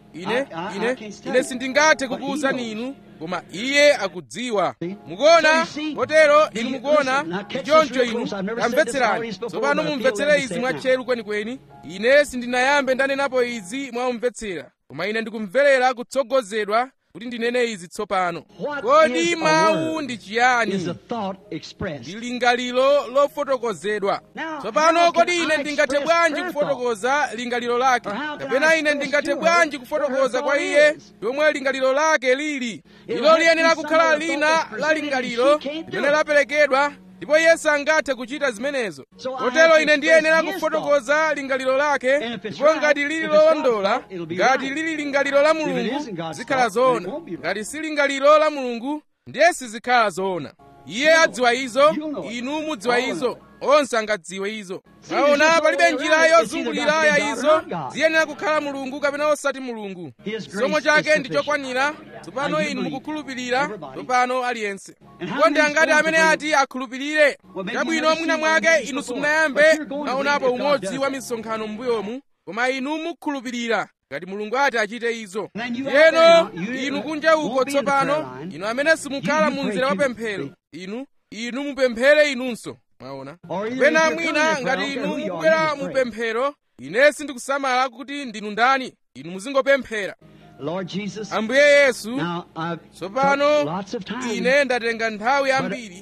ine I- I- I ine can't tell ine you. sindingathe But he kukuwuzani knows. inu koma iye akudziwa See? mukuona So you see, kotero the- inu mukuona listen, now catch this choncho real inu close. I've never said this tamvetserani always before, tsopano but I feel mumvetsere led to izi say it now. mwatcheru kwenikweni ine sindinayambe ndanenapo izi mwamumvetsera koma ine ndikumverera kutsogozedwa kuti ndinene izi tsopano What kodi is a mawu word? ndi is chiyani a thought expressed. ndi lingaliro lofotokozedwa Now, tsopano how kodi can ine I ndingathe express bwanji her kufotokoza lingaliro lake Or how can kapena I ine express ndingathe to her bwanji what her kufotokoza kwa thought iye is? lomwe lingaliro lake lili It'll ilo have liyenera to be kukhala some of the lina thought la that's presented lingaliro and she can't do limene it. laperekedwa ndipo iye sangathe kuchita zimenezo So I kotero have to ine ndiyenera express his kufotokoza lingaliro lake And if it's ndipo right, ngati lili if it's God's lolondola thought, it'll be ngati right. lili lingaliro la it mulungu isn't God's zikhala thought, then it zoona won't be right. ngati si lingaliro la mulungu ndiye sizikhala zoona iye adziwa izo You'll know it. inu mudziwa All izo of onse angadziwe izo See, there's aona just no palibe way njira around it. It's yozungulira either got to be ya God or izo not God. ziyenera kukhala mulungu kapena osati mulungu His grace chisomo is chake ndi sufficient. chokwanira tsopano Now you inu believe. mukukhulupirira Everybody. tsopano aliyense And how ndipo ndi many angati supposed amene to ati akhulupirire Well, maybe chabwino you never mwina seen one of mwake these inu before, simunayambe but you're going to mwaonapo believe that God umodzi does wa it. misonkhano m'mbuyomu koma inu mukhulupirira ngati mulungu ati achite izo Then you out ndiyeno there now, you inu kunja uko won't be in the prayer tsopano line. inu amene simukhala You- you mu pray mzere wa too. pemphero inu inu mupemphere inunso mwaona Or either kapena if you're mwina coming to ngati prayer, inu who you are, mukubwera you just mu pray. pemphero ine sindikusamala kuti ndinu ndani inu muzingopemphera Lord Jesus, ambuye yesu now I've tsopano took lots of time. ine ndatenga nthawi yambiri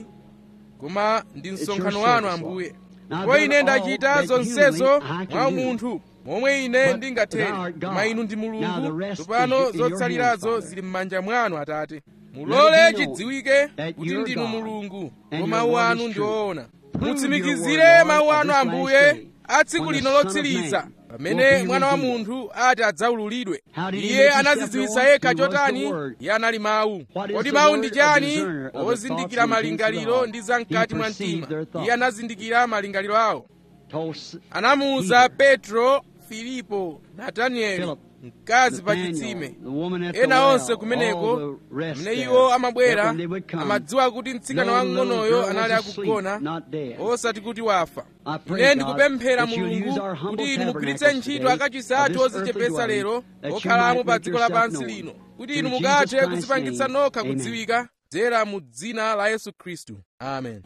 koma ndi msonkhano your wanu service, ambuye Now ndipo I've ine done all ndachita that zonsezo humanly I can mwa do. munthu momwe ine But ndingathere thou art God. koma inu ndi Now the mulungu rest tsopano is in your zotsalirazo hands, zili m'manja mwanu atate Let mulole it be known chidziwike that kuti you're ndinu God mulungu and koma your mawu word anu is ndi true. oona Prove your mutsimikizire word, Lord, mawu of anu this last ambuye day, a tsiku when the lino Son of lotsiriza Man pamene will be mwana wa revealed. munthu ati adzaululidwe How did he iye make himself anazidziwitsa known? yekha He was the chotani Word. iye anali mawu What is kodi the mawu word ndi of chani discerner of the ozindikira thoughts and intents of the malingaliro heart? ndi zam'kati He mwa perceived mtima their thoughts. iye anazindikira malingaliro awo told S- anamuwuza Peter, petro filipo natanieli Philip, mkazi pa Nathaniel, chitsime the woman at the ena well, onse kumeneko all the rest amene there, iwo that amabwera when they would come, amadziwa kuti mtsikana no little wang'onoyo girl anali was asleep, akugona not dead. osati kuti wafa I pray, ine God, ndikupemphera that you'll use mulungu our humble kuti inu mugwiritse tabernacles ntchito today akachisi of athu this ozichepetsa earthly lero dwelling, that you okhalamo might pa make dziko yourself lapansi known. lino kuti Through inu Jesus mukathe Christ's kudzipangitsa name, nokha amen. kudziwika dzera mu dzina la yesu khristu amen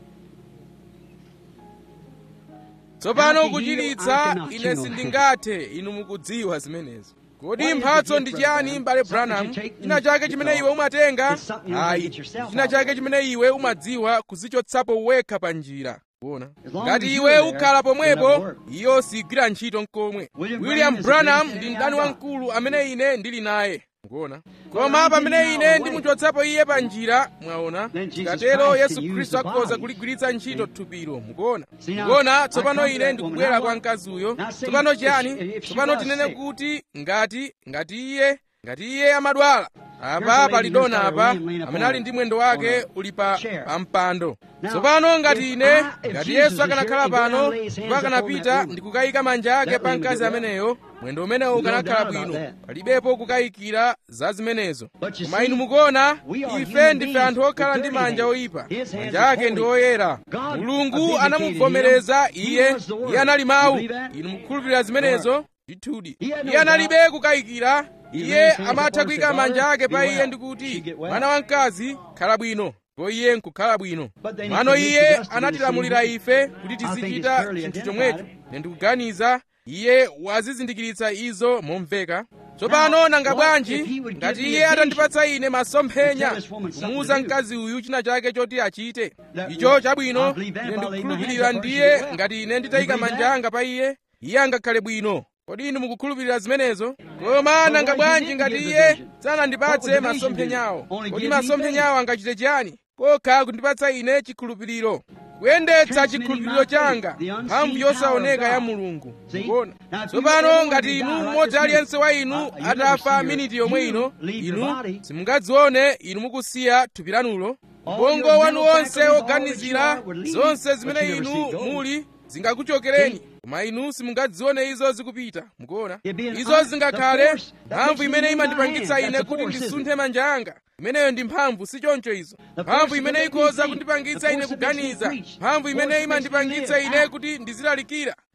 tsopano Now to heal, kuchiritsa I cannot, ine you know. sindingathe inu mukudziwa zimenezo kodi What is mphatso the ndi gift, chiyani Branham? mbale Something branham you take china and chake you chimene know. iwe umatenga It's something you know ayi to get yourself china out chake of. chimene iwe umadziwa kuzichotsapo wekha pa njira kuona As long ngati as iwe you're there, ukhala it'll pomwepo never work. iyo sigwira ntchito nkomwe William william Branham is the branham greatest ndi man mdani I've got. wamkulu amene ine ndili naye mukuona Well, koma I'm pamene getting ine out of the ndimuchotsapo iye pa njira mwaona Then Jesus tikatero Christ yesu can use khristu the akhoza body. kuligwiritsa ntchito thupilo mukuona See, now, mukuona I tsopano come to ine that ndikubwera woman. kwa Now, mkaziyo now say tsopano if she- chiyani if she tsopano was tinene sick. kuti ngati ngati iye ngati iye amadwala Here's a apa lady pali who's dona got her apa limb laying amene upon ali ndi mwendo wake on a uli pa chair. pa mpando Now, tsopano ngati if ine I- if ngati Jesus yesu is akanakhala here and pano God lays hands ndipo upon akanapita that woman, ndi kukayika manja ake that pa woman mkazi would get ameneyo mwendo umenewo No ukanakhala doubt about bwino that. palibepo kukayikira za zimenezo But you koma see, inu mukuona we are ife human ndife beings anthu okhala with ndi dirty manja hands. oyipa His hands manja are ake ndi holy. oyera God mulungu vindicated anamuvomereza him. He iye was the word. iye anali You mawu believe that? inu mukukhulupirira zimenezo ndithudi He had no iye analibe doubt. kukayikira He iye raised hands amatha upon kuyika his manja daughter, ake pa be iye well. ndi kuti She get well. mwana wamkazi khala bwino ndipo iye nkukhala bwino But then he mwano commissioned iye us to do the anatilamulira same. ife kuti I think it's tizichita clearly chinthu identified. chomwecho ine ndikuganiza iye wazizindikiritsa izo momveka tsopano nanga what bwanji if he would give ngati me iye a atandipatsa ine masomphenya and tell this woman something kumuwuza to do? mkazi uyu china chake choti achite That- icho chabwino I believe that ine if I lay my ndikukhulupirira hands upon her, ndiye she get well. ngati ine nditayika You believe manja that? anga pa iye iye angakhale bwino kodi inu mukukhulupirira zimenezo koma nanga what bwanji he ngati did give iye the vision? What sanandipatse would the vision masomphenyawo do? Only kodi give me masomphenyawo angachite chiyani kokha kundipatsa ine chikhulupiriro kuyendetsa Transmitting chikhulupiriro my changa faith, the unseen mphamvu power yosaoneka of ya God. mulungu See? mukuona Now, if you tsopano ever ngati wanted to inu die right mmodzi this aliyense wa minute, inu uh, you never atafa see miniti your- yomwe you ino leave your inu body. simungadzione inu mukusiya thupi lanulo All ubongo your wanu mental wonse faculties, all that you oganizira are would leave, zonse but zimene you never inu see it go. muli zingakuchokereni koma inu simungadzione izo zikupita mukuona It be an izo un- zingakhale the force that mphamvu makes me imene move my imandipangitsa hands. ine That's the kuti force, isn't ndisunthe manja anga imeneyo ndi mphamvu si choncho izo The mphamvu force imene that makes me ikhoza think. kundipangitsa The ine force that makes me kuganiza preach. mphamvu The imene force that makes me imandipangitsa live. ine Ah. kuti ndizilalikira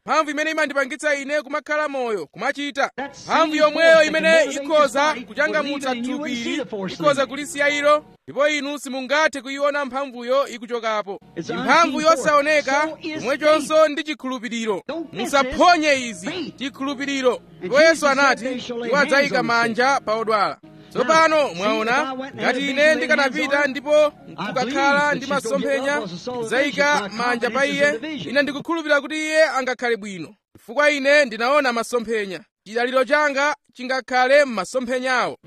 mphamvu imene imandipangitsa ine kumakhala moyo kumachita mphamvu yomweyo imene ikhoza kuchangamutsa thupili ikhoza kulisiya ilo ndipo inu simungathe kuyiona mphamvuyo ikuchokapo ndi mphamvu yosaoneka chomwechonso ndi chikhulupiriro musaphonye izi chikhulupiriro ndipo yesu anati iwo adzayika manja pa odwala tsopano mwaona ngati ine ndikanapita ndipo nkukakhala ndi masomphenya kudzayika manja pa iye ine ndikukhulupirira kuti iye angakhale bwino chifukwa ine ndinaona masomphenya chidaliro changa chingakhale m'masomphenyawo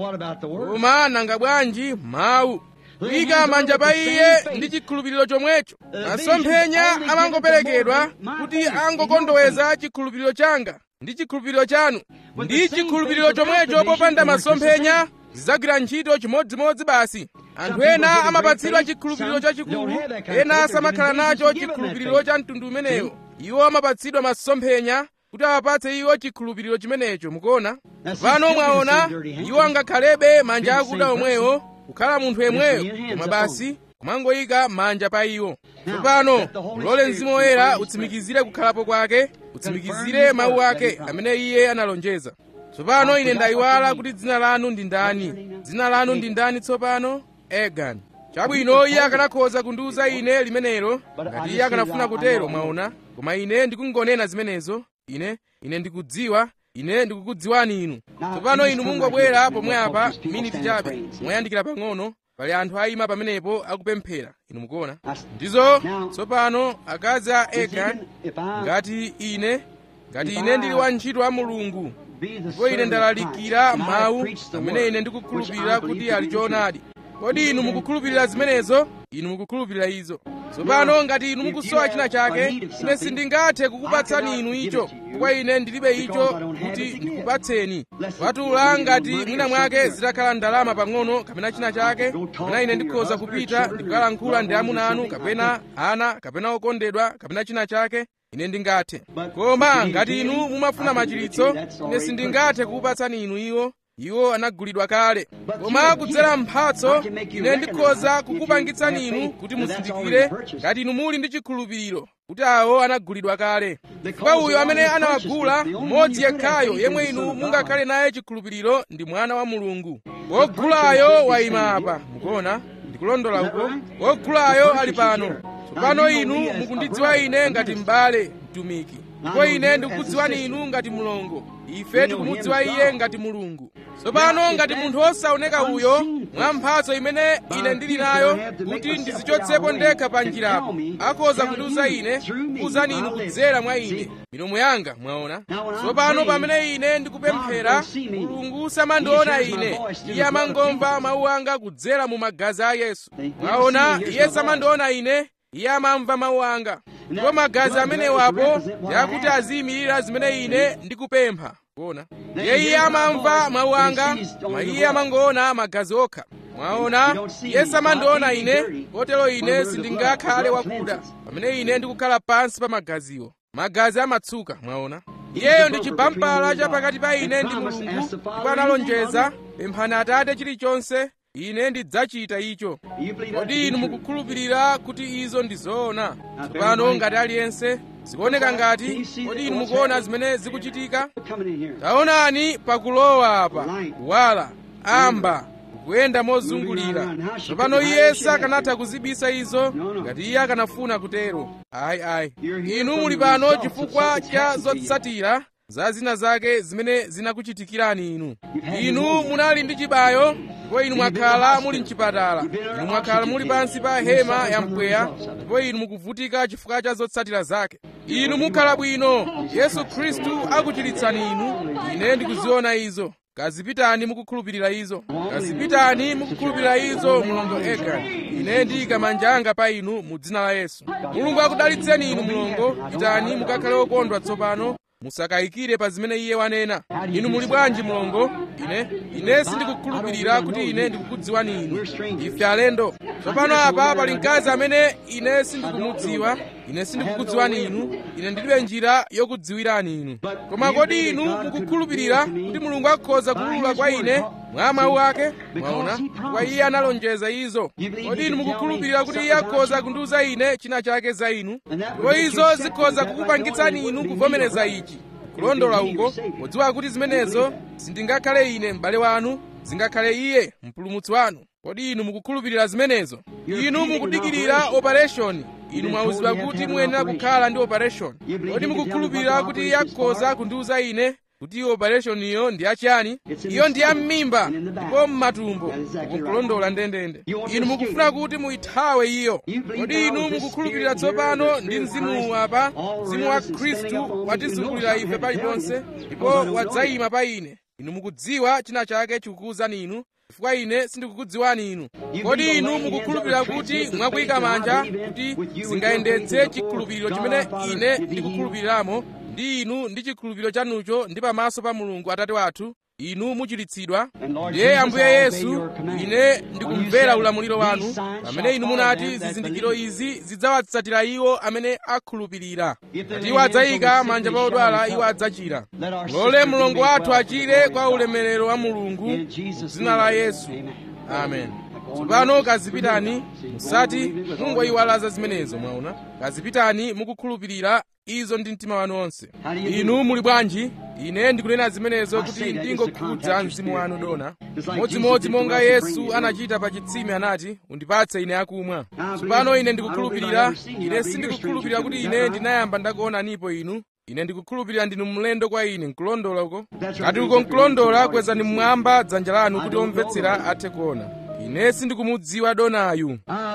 koma nanga bwanji mawu kuyika manja pa iye ndi chikhulupiriro chomwecho masomphenya amangoperekedwa kuti angokondoweza chikhulupiriro changa ndi chikhulupiriro chanu ndi chikhulupiriro chomwecho popanda masomphenya zidzagwira ntchito chimodzimodzi basi anthu ena amapatsidwa chikhulupiriro chachikulu ena samakhala nacho chikhulupiriro cha mtundu umenewo iwo amapatsidwa masomphenya kuti awapatse iwo chikhulupiriro chimenecho mukuona pano mwaona iwo angakhalebe manja akuda omwewo kukhala munthu yemweyo koma basi kumangoyika manja pa iwo tsopano mulole mzimu woyera utsimikizire kukhalapo kwake utsimikizire mawu ake amene iye analonjeza tsopano ine ndayiwala kuti dzina lanu ndi ndani dzina lanu ndi ndani tsopano egan chabwino iye akanakhoza kundiwuza ine limenelo ngati iye akanafuna kutero mwaona koma ine ndikungonena zimenezo ine ine ndikudziwa ine ndikukudziwani inu tsopano inu mungobwera pomwe apa miniti chabe moyandikira pang'ono pali anthu ayima pamenepo akupemphera inu mukuona ndizo tsopano akazi a egan ngati ine ngati ine ndili wantchito wa mulungu ndipo ine ndalalikira mawu amene ine ndikukhulupirira kuti ali choonadi kodi inu mukukhulupirira zimenezo inu mukukhulupirira izo tsopano ngati inu mukusowa china chake ine sindingathe kukupatsani inu icho chifukwa ine ndilibe icho kuti ndikupatseni kupatula ngati mwina mwake zitakhala ndalama pang'ono kapena china chake kapena ine ndikhoza kupita ndikukalankhula ndi amuna anu kapena ana kapena okondedwa kapena china chake ine ndingathe koma ngati inu mumafuna machiritso ine sindingathe kukupatsani inu iwo iwo anagulidwa kale koma kudzera mphatso ine ndikhoza kukupangitsani inu kuti muzindikire ngati inu muli ndi chikhulupiriro kuti awo anagulidwa kale chifukwa uyo amene anawagula mmodzi yekhayo yemwe inu mungakhale naye chikhulupiriro ndi mwana wa mulungu wogulayo wayima apa mukuona ndikulondola uko wogulayo ali pano tsopano inu mukundidziwa ine ngati m'bale mtumiki ndipo ine ndikukudziwani inu ngati mlongo ife tikumudziwa iye ngati mulungu tsopano ngati munthu wosaoneka uyo mwa mphatso imene ine ndili nayo kuti ndizichotsepo ndekha pa njirapo akhoza kundiwuza ine kuwuzani inu kudzera mwa ine milomo yanga mwaona tsopano pamene ine ndikupemphera mulungu samandiona ine iye amangomva mawu anga kudzera mu magazi a yesu mwaona iye samandiona ine iye amamva mawu anga ndipo magazi amenewapo yakuti aziyimirira zimene ine ndikupempha kuona iye iye amamva mawu anga koma iye amangoona magazi okha mwaona iye samandiona ine kotero ine sindingakhale wakuda pamene ine ndikukhala pansi pa magaziwo magazi amatsuka mwaona iyeyo ndi chibampala cha pakati pa ine ndi mulungu ndipo analonjeza pemphani atate chilichonse ine ndidzachita icho kodi inu mukukhulupirira kuti izo ndi zoona tsopano ngati aliyense zikuoneka ngati kodi inu mukuona zimene zikuchitika taonani pakulowa apa kuwala amba kuyenda mozungulira tsopano iye sakanatha kuzibisa izo ngati iye akanafuna kutero ayi ayi inu muli pano chifukwa cha zotsatira za zina zake zimene zinakuchitikirani inu inu munali ndi chibayo ndipo inu mwakhala muli mchipatala inu mwakhala muli pansi pa hema ya mpweya ndipo inu mukuvutika chifukwa cha zotsatira zake inu mukhala bwino yesu khristu akuchiritsani inu ine ndikuziona izo kazipitani mukukhulupirira izo kazipitani mukukhulupirira izo mulongo ega ine ndiyika manja anga pa inu mu dzina la yesu mulungu akudalitseni inu mulongo pitani mukakhale okondwa tsopano musakayikire pa zimene iye wanena inu muli bwanji mulongo ine ine sindikukhulupirira kuti ine ndikukudziwani inu ife alendo tsopano apa pali mkazi amene ine sindikumudziwa ine sindikukudziwani inu ine ndilibe njira yokudziwirani inu koma kodi inu mukukhulupirira kuti mulungu akhoza kuwulula kwa ine mwa mawu ake mwaona kwa iye analonjeza izo kodi inu mukukhulupirira kuti iye akhoza kundiuza ine china chake za inu ndipo izo zikhoza kukupangitsani inu kuvomereza ichi kulondola uko podziwa kuti zimenezo sindingakhale ine m'bale wanu zingakhale iye mpulumutsi wanu kodi inu mukukhulupirira zimenezo inu mukudikirira operation inu mwauzidwa kuti muyenera kukhala ndi operation kodi mukukhulupirira kuti iye akhoza kundiuza ine kuti operation iyo ndi yachiyani iyo ndi ya m'mimba ndipo m'matumbo mukulondola ndendende inu mukufuna kuti muyithawe iyo kodi inu mukukhulupirira tsopano ndi mzimu apa mzimu wa khristu watizungulira ife paliponse ndipo wadzayima pa ine inu mukudziwa china chake chikukuwuzani inu chifukwa ine sindikukudziwani inu kodi inu mukukhulupirira kuti mwakuyika manja kuti zingayendetse chikhulupiriro chimene ine ndikukhulupiriramo ndi inu ndi chikhulupiriro chanucho ndi pamaso pa mulungu atate wathu inu muchiritsidwa ndiye ambuye yesu ine ndikumvera ulamuliro wanu pamene inu munati zizindikiro izi zidzawatsatira iwo amene akhulupirira kuti iwo adzayika manja pa odwala iwo adzachira lole mlongo wathu achire kwa ulemerero wa mulungu dzina la yesu amen tsopano kazipitani musati mungoyiwalaza zimenezo mwaona kazipitani mukukhulupirira izo ndi mtima wanu wonse inu muli bwanji ine ndikunena zimenezo kuti ndingokhudza mzimu wanu dona modzimodzi monga yesu anachita pa chitsime anati undipatse ine akumwa tsopano ine ndikukhulupirira ine sindikukhulupirira kuti ine ndinayamba ndakuonanipo inu ine ndikukhulupirira ndinu mlendo kwa ine nkulondola uko ngati uko nkulondola kwezani mmwamba dzanja lanu kuti omvetsera athe kuona ine sindikumudziwa donayu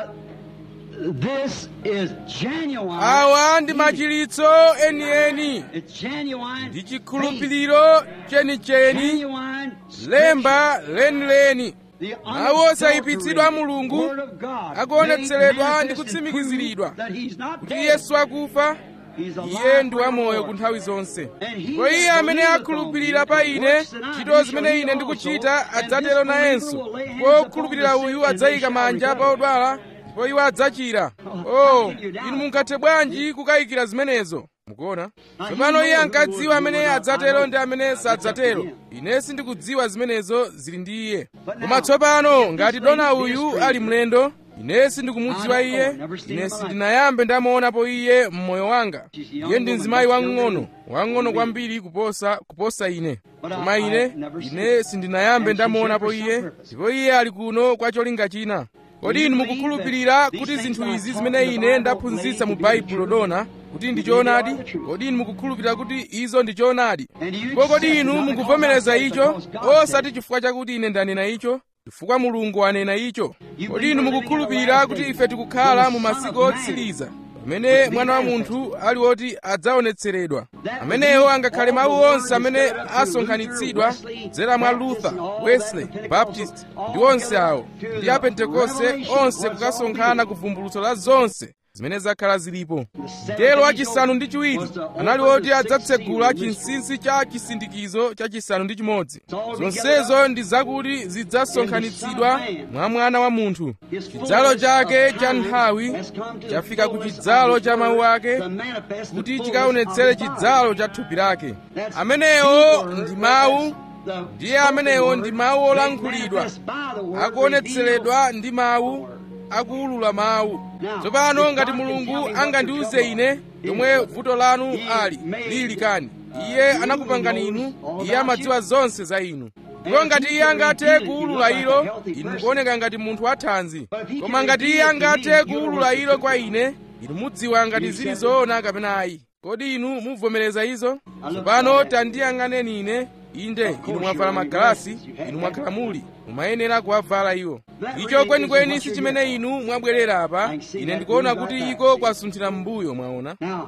This is genuine. awa ndi machiritso enieni It's genuine. ndi chikhulupiriro chenicheni Genuine. lemba lenileni The mawu osayipitsidwa a mulungu Word of God akuonetseredwa made ndi manifest and kutsimikiziridwa proved that he's not kuti dead. yesu akufa He's alive iye ndi wamoyo forevermore. ku nthawi zonse And he ndipo iye that amene believeth akhulupirira on pa me, ine works that I ntchito do zimene shall ine he ndikuchita also, and adzatero this believer nayenso will lay hands ndipo upon okhulupirira the sick, uyu and they adzayika shall manja pa recover. odwala ndipo iwo adzachira oh inu mungathe bwanji kukayikira zimenezo mukuona tsopano iye ankadziwa amene adzatero ndi amene sadzatero ine sindikudziwa zimenezo zili ndi iye koma tsopano ngati dona uyu ali mlendo ine sindikumudziwa iye ine sindinayambe ndamuonapo iye mmoyo wanga iye ndi mzimayi wang'ono wang'ono kwambiri kuposa kuposa ine koma ine ine sindinayambe ndamuonapo iye ndipo iye ali kuno kwa cholinga china kodi inu mukukhulupirira kuti zinthu izi zimene ine ndaphunzitsa mu baibulo dona kuti ndi choonadi kodi inu mukukhulupirira kuti izo ndi choonadi ndipo kodi inu mukuvomereza icho osati chifukwa chakuti ine ndanena icho chifukwa mulungu wanena icho kodi inu mukukhulupirira kuti ife tikukhala mu masiku otsiriza pamene mwana wa munthu ali woti adzaonetseredwa amenewo angakhale mawu onse amene asonkhanitsidwa kudzera mwa luther wesley baptist ndi onse awo ndi a pentekoste onse kukasonkhana ku vumbulutso la zonse zimene zakhala zilipo mngelo wachisanu ndi chiwiri anali woti adzatsegula chinsinsi cha chisindikizo cha chisanu ndi chimodzi zonsezo ndi zakuti zidzasonkhanitsidwa mwa mwana wa munthu chidzalo chake cha nthawi chafika ku chidzalo cha mawu ake kuti chikaonetsere chidzalo cha thupi lake amenewo ndi mawu ndiye amenewo ndi mawu olankhulidwa akuonetseredwa ndi mawu akuwulula mawu tsopano ngati mulungu angandiuze ine yomwe vuto lanu ali lili kani iye anakupangani inu iye amadziwa zonse za inu ndipo ngati iye angathe kuwulula ilo inu mukuoneka ngati munthu wathanzi koma ngati iye angathe kuwulula ilo kwa ine inu mudziwa ngati zili zoona kapena ayi kodi inu muvomereza izo tsopano tandiyang'aneni ine inde inu mwavala magalasi inu mwakhala muli mumayenera kuwavala iwo icho kwenikweni si chimene inu mwabwerera apa ine ndikuona kuti iko kwasunthira m'mbuyo mwaona Now,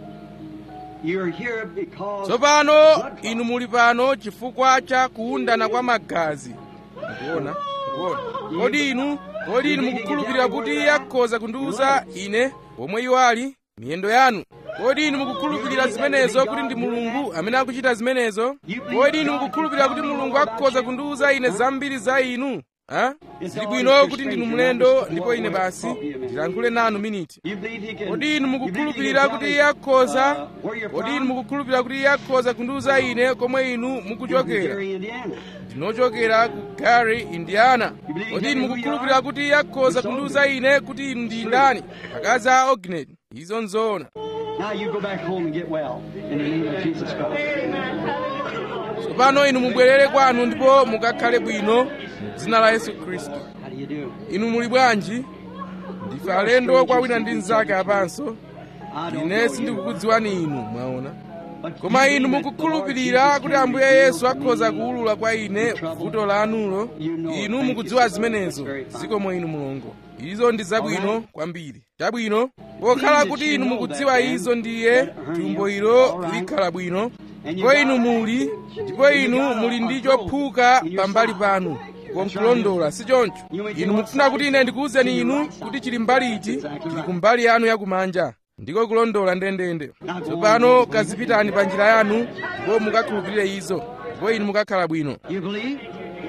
you're here because tsopano inu muli pano chifukwa cha kuwundana kwa magazi mukuona mukuona kodi inu kodi inu mukukhulupirira kuti iye akhoza kundiwuza ine pomwe iwo ali miyendo yanu kodi inu mukukhulupirira zimenezo kuti ndi mulungu amene akuchita zimenezo kodi inu mukukhulupirira kuti mulungu akhoza kundiwuza ine zambiri za inu ha zili bwino kuti ndinu mlendo ndipo ine basi ndilankhule nanu miniti kodi inu mukukhulupirira kuti iye akhoza kodi inu mukukhulupirira kuti iye akhoza kundiuza ine komwe inu mukuchokera ndinochokera ku gary indiana kodi inu mukukhulupirira kuti iye akhoza kundiuza ine kuti inu ndi ndani akazi a oginet izo nzoona Now you go back home and get well in the name of Jesus Christ. tsopano inu mubwerere kwanu ndipo mukakhale bwino mu dzina la yesu khristu How do you do? inu muli bwanji ndife alendo kwa wina ndi mnzake apanso I don't ine know you. sindikukudziwani inu mwaona But koma you inu believe that the Lord mukukhulupirira Jesus kuti can ambuye redeem yesu from akhoza me. kuwulula kwa ine vuto lanulo inu mukudziwa zimenezo zikomo inu mulungu izo ndi zabwino kwambiri chabwino pokhala kuti inu mukudziwa izo ndiye tumbo ilo likhala bwino ndipo inu muli ndipo inu muli ndi chophuka pambali panu konkulondola si choncho inu mukufuna kuti ine ndikuwuzeni inu kuti chili mbali iti chili kumbali yanu yakumanja ndiko kulondola ndendende tsopano kazipitani pa njira yanu ndipo mukakhulupirire izo ndipo inu mukakhala bwino You believe?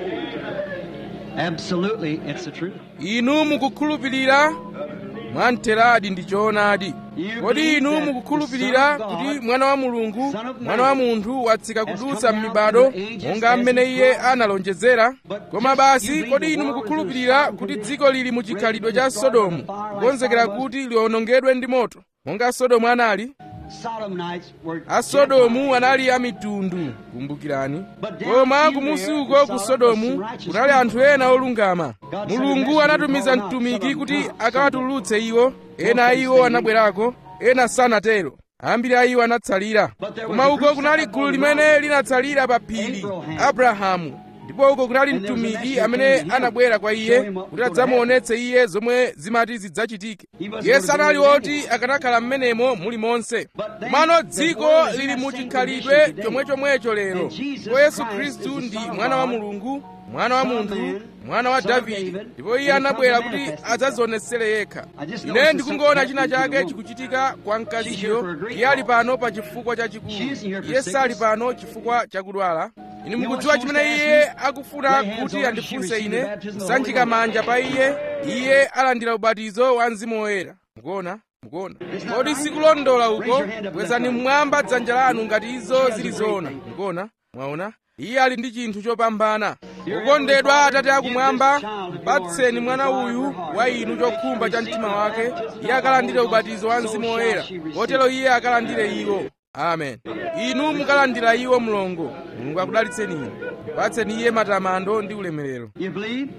Absolutely, it's the truth. inu mukukhulupirira mwamtheradi ndi choonadi kodi inu mukukhulupirira kuti mwana wa mulungu mwana wa munthu watsika kudutsa m'mibado monga mmene iye analonjezera koma basi kodi inu mukukhulupirira kuti dziko lili mu chikhalidwe cha sodomu kukonzekera kuti liwonongedwe ndi moto monga sodomu anali Sodomites were asodomu anali amitundu kumbukirani koma kumusi uko ku sodomu kunali anthu ena olungama mulungu anatumiza mtumiki kuti akawatulutse iwo ena a iwo anabwerako ena sanatero ambiri a iwo anatsalira koma uko kunali gulu limene linatsalira pa phiri abrahamu ndipo uko kunali mtumiki amene anabwera kwa iye kuti adzamuonetse iye zomwe zimati zidzachitike iye sanali woti akanakhala m'menemo muli monse komano dziko lili mu chikhalidwe chomwechomwecho lero ndipo yesu khristu ndi mwana wa mulungu mwana wa munthu mwana wa davide ndipo iye anabwera kuti adzadzionetsere yekha ine ndikungoona china chake chikuchitika kwa mkaziyo iye ali pano pa chifukwa chachikulu iye sali pano chifukwa chakudwala inu mukudziwa chimene iye akufuna kuti andifunse ine kusanjika manja pa iye iye alandira ubatizo wa mzimu woyera mukuona mukuona kodi sikulondola uko kwezani mmwamba dzanja lanu ngati izo zili zoona mukuona mwaona iye ali ndi chinthu chopambana ukondedwa atate akumwamba patseni mwana uyu wa inu chokhumba cha mtima wake iye akalandire ubatizo wa mzimu woyera kotero iye akalandire iwo amen inu mukalandira iwo mlongo mulungu akudalitseni inu patseni iye matamando ndi ulemerero You believe?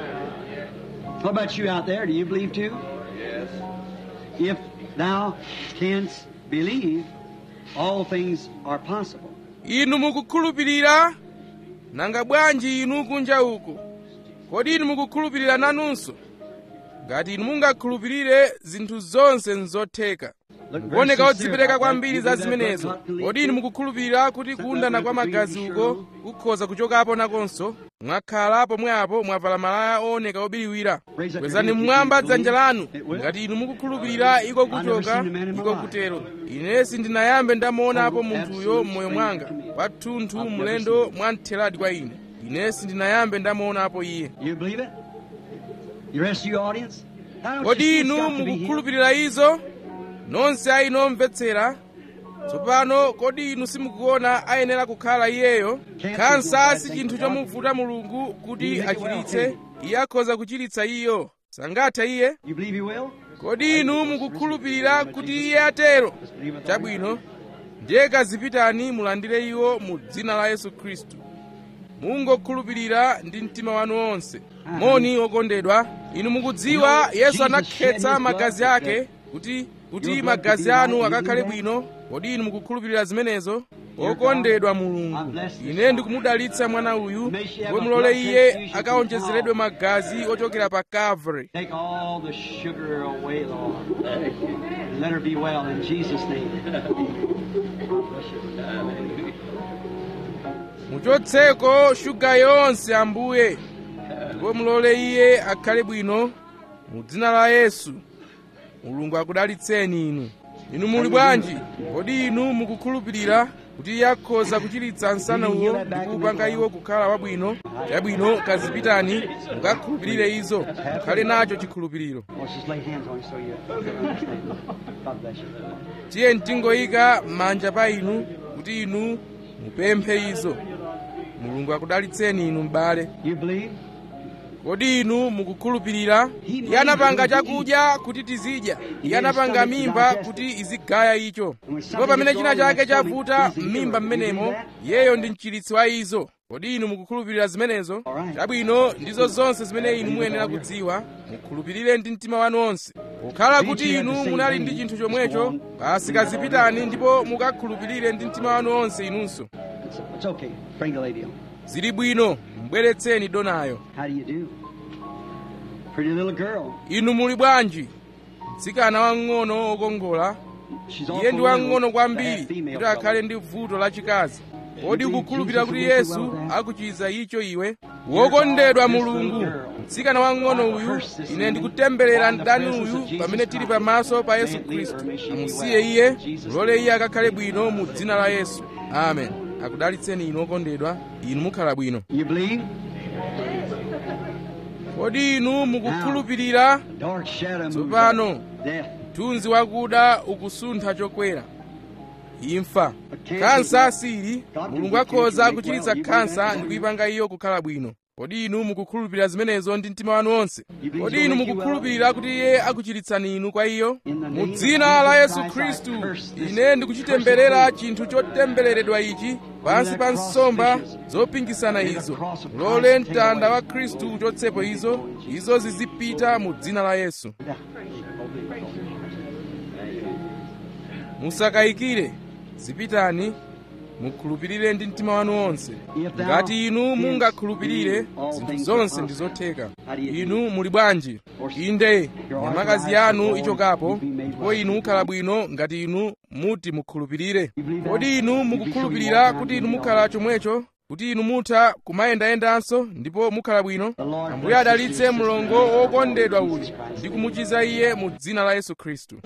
What about you out there? Do you believe too? Yes. If thou canst believe, all things are possible. inu mukukhulupirira nanga bwanji inu kunja uko kodi inu mukukhulupirira nanunso ngati inu mungakhulupirire zinthu zonse nzotheka mukuoneka odzipereka kwambiri za zimenezo kodi inu mukukhulupirira kuti kundana kwa magazi uko kukhoza kuchokapo nakonso mwakhala pomwepo mwavala malaya ooneka obiriwira kwezani mmwamba dzanja lanu ngati inu mukukhulupirira iko kuchoka iko kutero ine sindinayambe ndamuonapo munthuyo m'moyo mwanga kwathunthu mlendo mwamtheradi kwa ine ine sindinayambe ndamuonapo iye You believe it? The rest of your audience? Now, don't you kodi see it's inu got to be here? mukukhulupirira izo nonse aino omvetsera tsopano kodi inu simukuona ayenera kukhala iyeyo khansa si chinthu chomuvuta mulungu kuti achiritse iye akhoza kuchiritsa iyo sangathe iye You believe you will? kodi inu mukukhulupirira kuti iye atero chabwino ndiye kazipitani mulandire iwo mu dzina la yesu khristu mungokhulupirira ndi mtima wanu wonse moni okondedwa inu mukudziwa yesu anakhetsa magazi ake kuti kuti magazi anu akakhale bwino kodi inu mukukhulupirira zimenezo okondedwa mulungu ine ndikumudalitsa mwana uyu ndipo mulole iye akaonjezeredwe magazi ochokera pa calvary Take all the sugar away, Lord. And let her be well in Jesus' name. muchotseko shuga yonse ambuye ndipo mulole iye akhale bwino mu dzina la yesu mulungu akudalitseni inu inu muli bwanji kodi inu mukukhulupirira kuti iye akhoza kuchiritsa msana uwo ndi kuupanga iwo kukhala wabwino chabwino kazipitani mukakhulupirire izo mukhale nacho chikhulupiriro Let's just lay hands on you so you understand. God bless you. tiye mtingoyika manja pa inu kuti inu mupemphe izo mulungu akudalitseni inu m'bale You believe? kodi inu mukukhulupirira iye anapanga chakudya kuti tizidya iye anapanga mimba kuti izigaya icho ndipo pamene china chake chavuta m'mimba mmenemo iyeyo ndi mchiritsi wa izo kodi inu mukukhulupirira zimenezo chabwino ndizo zonse zimene inu muyenera kudziwa mukhulupirire ndi mtima wanu onse kukhala kuti inu munali ndi chinthu chomwecho basi kazipitani ndipo mukakhulupirire ndi mtima wanu onse inunso It's, it's okay. Bring the lady on. zili bwino mbweretseni donayo How do you do? Pretty little girl. inu muli bwanji mtsikana wang'ono wokongola She's iye awful ndi little wang'ono to kwambiri have female kuti akhale trouble. ndi vuto lachikazi kodi ukukhulupirira kuti yesu akuchiza icho iwe wokondedwa mulungu mtsikana wang'ono uyu ine ndikutemberera mdani uyu pamene tili pamaso pa yesu khristu amusiye iye mulole iye akakhale bwino mu dzina la yesu amen akudalitseni inu okondedwa inu mukhala bwino You believe? kodi inu mukukhulupirira Dark shadow moves tsopano up. Death. mthunzi wakuda ukusuntha chokwera imfa khansa asili mulungu akhoza kuchiritsa khansa ndi kuyipanga iyo kukhala bwino kodi inu mukukhulupirira zimenezo ndi mtima wanu onse kodi inu mukukhulupirira kuti iye akuchiritsani inu kwa iyo mu dzina la yesu khristu ine ndikuchitemberera chinthu chotembereredwa ichi pansi pa nsomba zopingisana izo lole mtanda wa khristu uchotsepo izo izo zizipita mu dzina la yesu musakayikire zipitani mukhulupirire ndi mtima wanu wonse ngati inu mungakhulupirire zinthu zonse ndi zotheka inu muli bwanji inde nyamakazi yanu ichokapo ndipo inu mukhala bwino ngati inu muti mukhulupirire kodi inu mukukhulupirira kuti inu mukhala chomwecho kuti inu mutha kumayendayendanso ndipo mukhala bwino ambuye adalitse mlongo wokondedwa uyu ndi kumuchiza iye mu dzina la yesu khristu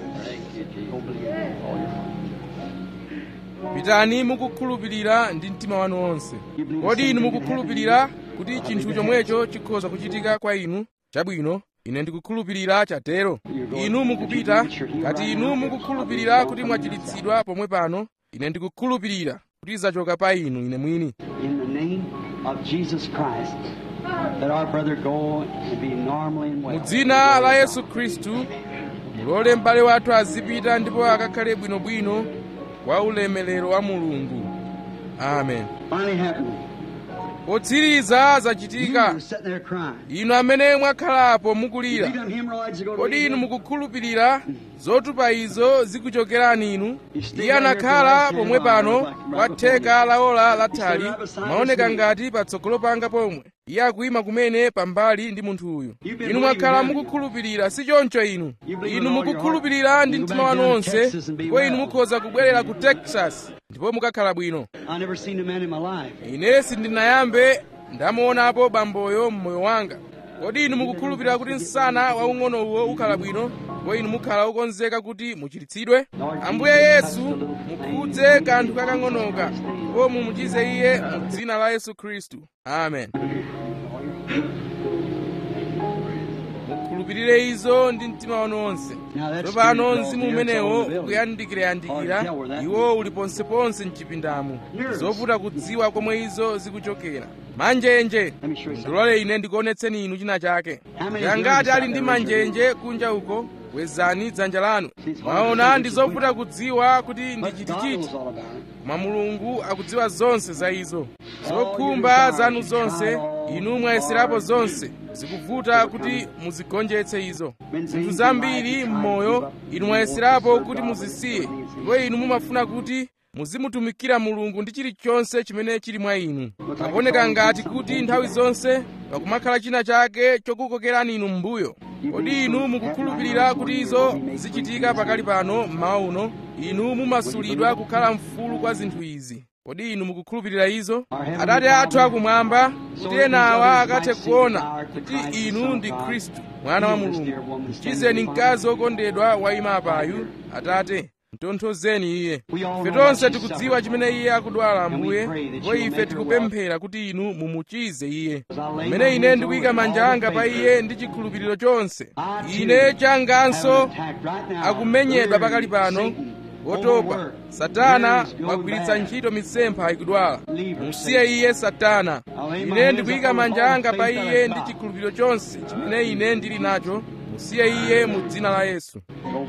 pitani mukukhulupirira ndi mtima wanu wonse kodi inu mukukhulupirira kuti chinthu chomwecho chikhoza kuchitika kwa inu chabwino ine ndikukhulupirira chatero inu mukupita ngati inu mukukhulupirira kuti mwachiritsidwa pomwe pano ine ndikukhulupirira kuti zachoka pa inu ine mwini In the name of Jesus Christ, let our brother go and be normally and mu well. dzina la yesu khristu mulole m'bale wathu azipita ndipo akakhale bwinobwino kwa ulemelero wa mulungu amen Finally happened. potsiriza You zachitika were sitting there crying. inu amene mwakhalapo You mukulira them hemorrhoids are going to kodi leave inu you. mukukhulupirira zotupa izo zikuchokerani inu iye anakhala pomwe pano kwa theka la ola lathali maoneka ngati patsogolo panga pomwe iye akuyima kumene pambali ndi munthu uyu inu mwakhala mukukhulupirira si choncho inu inu mukukhulupirira ndi mtima wanu wonse ndipo inu mukhoza kubwerera ku texas ndipo mukakhala bwino I never seen a man in my life. ine sindinayambe ndamuonapo bamboyo mmoyo wanga kodi inu mukukhulupirira kuti msana waung'ono uwo ukhala bwino ndipo inu mukhala okonzeka kuti muchiritsidwe ambuye yesu mukhudze kanthu kakang'onoka ndipo mumuchize iye mu dzina la yesu khristu amen mukhulupirire izo ndi mtima wanu wonse tsopano mzimu umenewo ukuyandikirayandikira iwo uli ponseponse mchipindamu zovuta kudziwa komwe izo zikuchokera manjenje ndilole ine ndikuonetseni inu china chake yangati ali ndi manjenje kunja uko wezani dzanja lanu mwaona ndi zovuta kudziwa kuti ndi But God chitichiti knows all about it. koma mulungu akudziwa zonse za izo zokhumba zanu zonse inu mwayeserapo zonse zikuvuta kuti muzigonjetse izo zinthu zambiri m'moyo inu mwayeserapo kuti muzisiye ndipo inu mumafuna kuti muzimutumikira mulungu ndi chilichonse chimene chili mwa inu pakuoneka ngati kuti nthawi zonse pakumakhala china chake chokukokerani inu m'mbuyo kodi inu mukukhulupirira kuti izo zichitika pakali pano mmawa uno inu mumasulidwa kukhala mfulu kwa zinthu izi kodi inu mukukhulupirira izo atate athu akumwamba kuti enawa akathe kuona kuti inu ndi khristu mwana wa mulungu mchizeni mkazi wokondedwa wayima apayu atate mtonthozeni iye ife tonse tikudziwa chimene iye akudwala ambuye ndipo ife tikupemphera kuti inu mumuchize iye pamene ine ndikuyika manja anga pa iye ndi chikhulupiriro chonse ine changanso akumenyedwa pakali pano wotopa satana wagwiritsa ntchito mitsempha ikudwala musiye iye satana ine ndikuyika manja anga pa iye ndi chikhulupiriro chonse chimene ine ndili nacho musiye iye mu dzina la yesu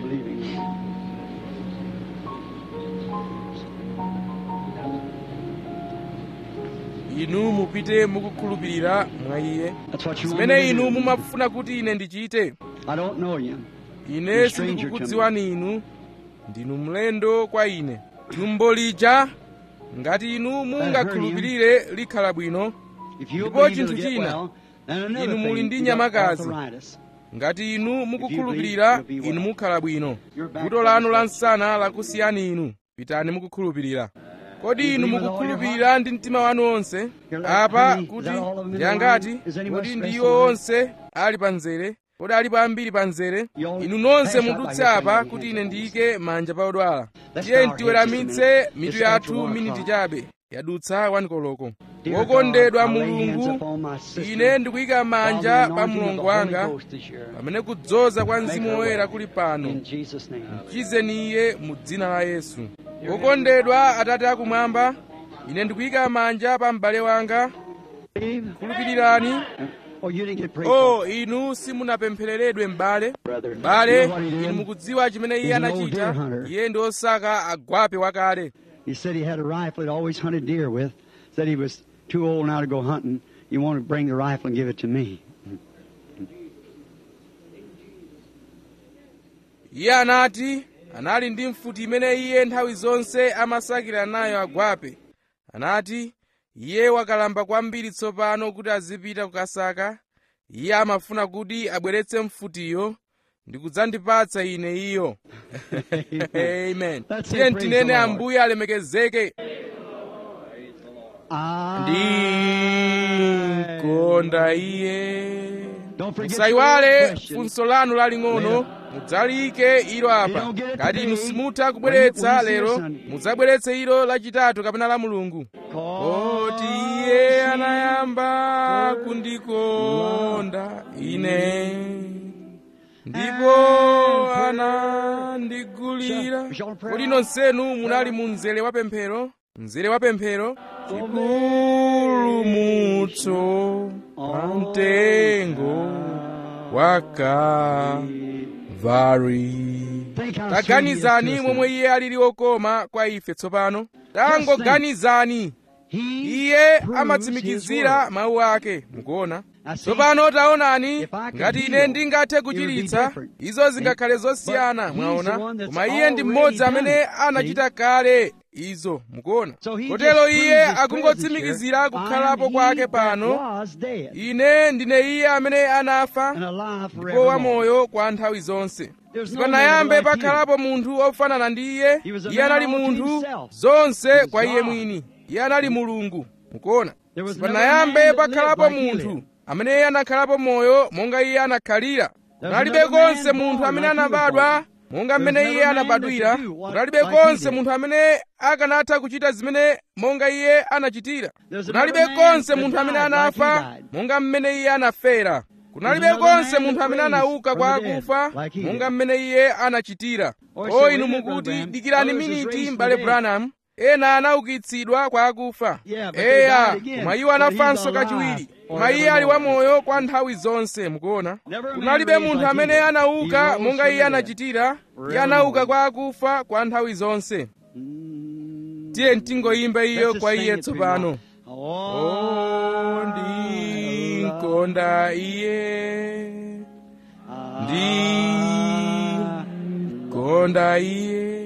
inu mupite mukukhulupirira mwa iye zimene inu mumafuna kuti ine ndichite ine sindikukudziwani inu ndinu mlendo kwa ine tumbo lija ngati inu mungakhulupirire likhala bwino ndipo chinthu china inu muli ndi nyamakazi ngati inu mukukhulupirira inu mukhala bwino vuto lanu la msana lakusiyani inu pitani mukukhulupirira kodi inu mukukhulupirira ndi mtima wanu onse apa kuti ndiyangati kodi ndiwo onse ali panzere kodi alipo ambiri panzere inu nonse mudutse apa kuti ine ndiyike manja pa odwala tiye tiweramitse mitu yathu miniti chabe yadutsa wanikoloko wokondedwa mulungu ine ndikuyika manja pa mlongo wanga pamene kudzoza kwa mzimu woyera kuli pano mchizeni iye mu dzina la yesu wokondedwa atate akumwamba ine ndikuyika manja pa m'bale wanga khulupirirani o inu simunapemphereredwe m'bale m'bale inu mukudziwa chimene iye anachita iye ndi osaka agwape wakale He said he had a rifle he'd always hunted deer with. Said he was too old now to go hunting. He wanted to bring the rifle and give it to me. iye anati anali ndi mfuti imene iye nthawi zonse amasakira nayo agwape anati iye wakalamba kwambiri tsopano kuti azipita kukasaka iye amafuna kuti abweretse mfutiyo ndi kudzandipatsa ine iyo amen tiye tinene ambuye alemekezeke ndinkonda iye musayiwale funso lanu laling'ono mudzalike ilo apa ngati inu simutha kubweretsa lero mudzabweretse ilo lachitatu kapena la mulungu poti iye anayamba kundikonda ine ndipo anandigulira kodi nonsenu munali mu mzere wa pemphero mzere wa pemphero chipulumutso pa mtengo wa kalvari taganizani momwe iye alili wokoma kwa ife tsopano tangoganizani iye amatsimikizira mawu ake mukuona tsopano taonani ngati ine ndingathe kuchiritsa izo zingakhale zosiyana mwaona koma iye ndi mmodzi amene anachita kale izo mukuona kotero iye akungotsimikizira kukhalapo kwake pano ine ndine iye amene anafa ndipo wamoyo kwa nthawi zonse sipanayambe pakhalapo munthu ofanana ndi iye iye anali munthu zonse kwa iye mwini iye anali mulungu mukuona sipanayambe pakhalapo munthu amene anakhalapo moyo monga iye anakhalira kunalibe konse munthu amene anabadwa monga mmene iye anabadwira kunalibe konse munthu amene akanatha kuchita zimene monga iye anachitira kunalibe konse munthu amene anafa monga mmene iye anafera kunalibe konse munthu amene anauka kwa akufa monga mmene iye anachitira o inu mukuti dikirani miniti m'bale branham ena anaukitsidwa kwa akufa eya koma iwo anafanso kachiwiri koma iye ali wamoyo kwa nthawi zonse mukuona kunalibe munthu amene anauka monga iye anachitira iye anauka kwa akufa kwa nthawi zonse tiye tingoyimba iyo kwa iye tsopano o ndinkonda iye ndinkonda iye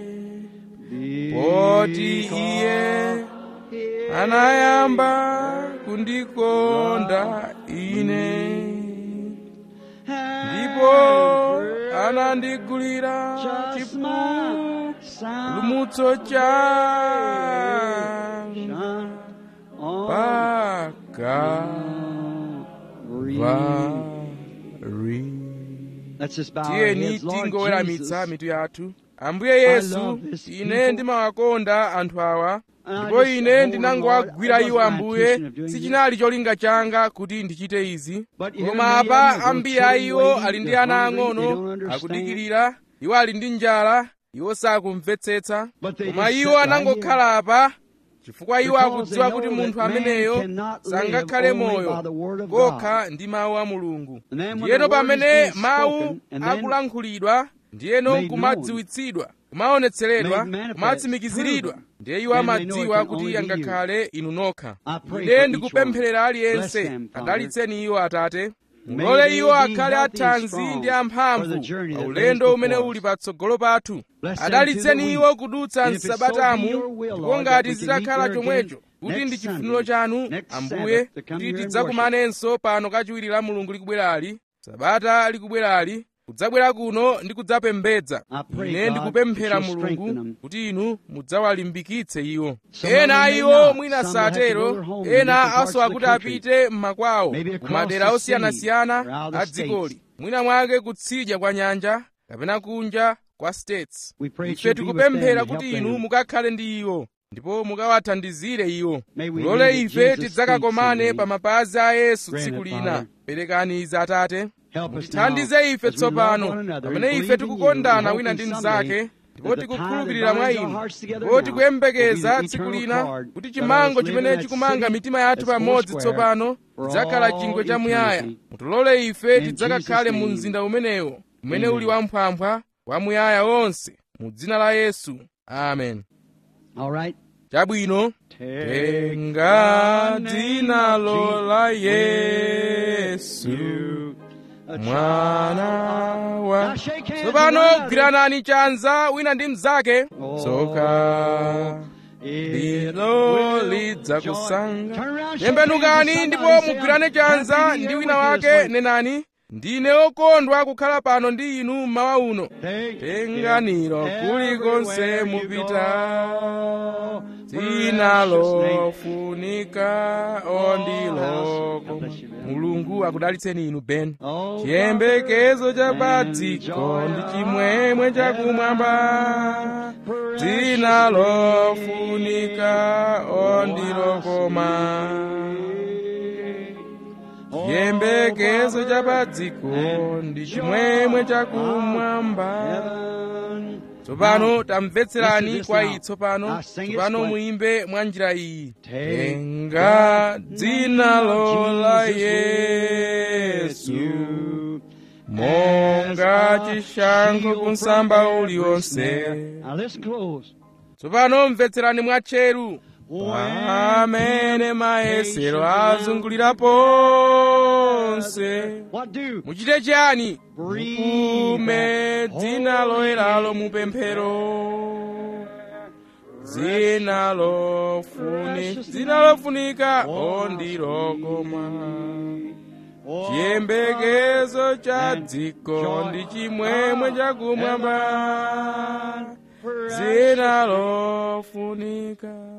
poti iye anayamba kundikonda ine ndipo anandigulira chipulumutso changa pakavari tiyeni tingoweramitsa mitu yathu ambuye yesu ine ndimawakonda anthu awa ndipo ine ndinangowagwira iwo ambuye sichinali cholinga changa kuti ndichite izi koma apa ambiri a iwo ali ndi ana ang'ono akudikirira iwo ali ndi njala iwo sakumvetsetsa koma iwo anangokhala apa chifukwa iwo akudziwa kuti munthu ameneyo sangakhale moyo kokha ndi mawu a mulungu ndiyeno pamene mawu akulankhulidwa ndiyeno kumadziwitsidwa kumaonetseredwa kumatsimikiziridwa ndiye iwo amadziwa kuti angakhale inu nokha ine ndikupempherera aliyense adalitseni iwo atate mulole iwo akhale athanzi ndi amphamvu pa ulendo umene uli patsogolo pathu adalitseni iwo kudutsa msabatamu ndipo ngati zitakhala chomwecho kuti ndi chifuniro chanu ambuye kuti tidzakumanenso pano kachiwiri la mulungu likubwerali sabata likubwerali kudzabwera kuno ndi kudzapembedza ine ndikupemphera mulungu kuti inu mudzawalimbikitse iwo ena a iwo mwina satero ena asowa kuti apite m'makwawo kumadera osiyanasiyana a dzikoli mwina mwake kutsidya kwa nyanja kapena kunja kwa states ife tikupemphera kuti inu mukakhale ndi iwo ndipo mukawathandizire iwo mulole ife tidzakakomane pa mapazi a yesu tsiku lina perekani izi atate mutithandize ife tsopano pamene ife tikukondana wina ndi mnzake ndipo tikukhulupirira mwa inu ndipo tikuyembekeza tsiku lina kuti chimango chimene chikumanga mitima yathu pamodzi tsopano chidzakhala chingwe chamuyaya mutilole ife tidzakakhale mu mzinda umenewo umene uli wamphwamphwa wamuyaya wonse mu dzina la yesu amen chabwino tenga dzinalo la yesu mwana wa tsopano gwiranani chanza wina ndi mnzake tsoka lilo lidzakusanga tembenukani ndipo mugwirane chanza ndi wina wake nenani ndine okondwa kukhala pano ndi inu mmawa uno tenganiro kulikonse mupita dzina lofunika ondiloko mulungu akudalitseni inu ben chiyembekezo cha padziko ndi chimwemwe chakumwamba dzina lofunika ondilokoma chiyembekezo cha padziko ndi chimwemwe chakumwamba tsopano tamvetserani kwa iyi tsopano tsopano muimbe mwa njira iyi tenga dzina la yesu monga chishango kunsamba uliwonse tsopano mvetserani mwatcheru pamene mayesero azungulira ponse muchite chiyani mupume dzina loyeralo mupemphero dzina lofunika dzina lofunika ondilokoma chiyembekezo cha dziko ndi chimwemwe chakumwamba dzina lofunika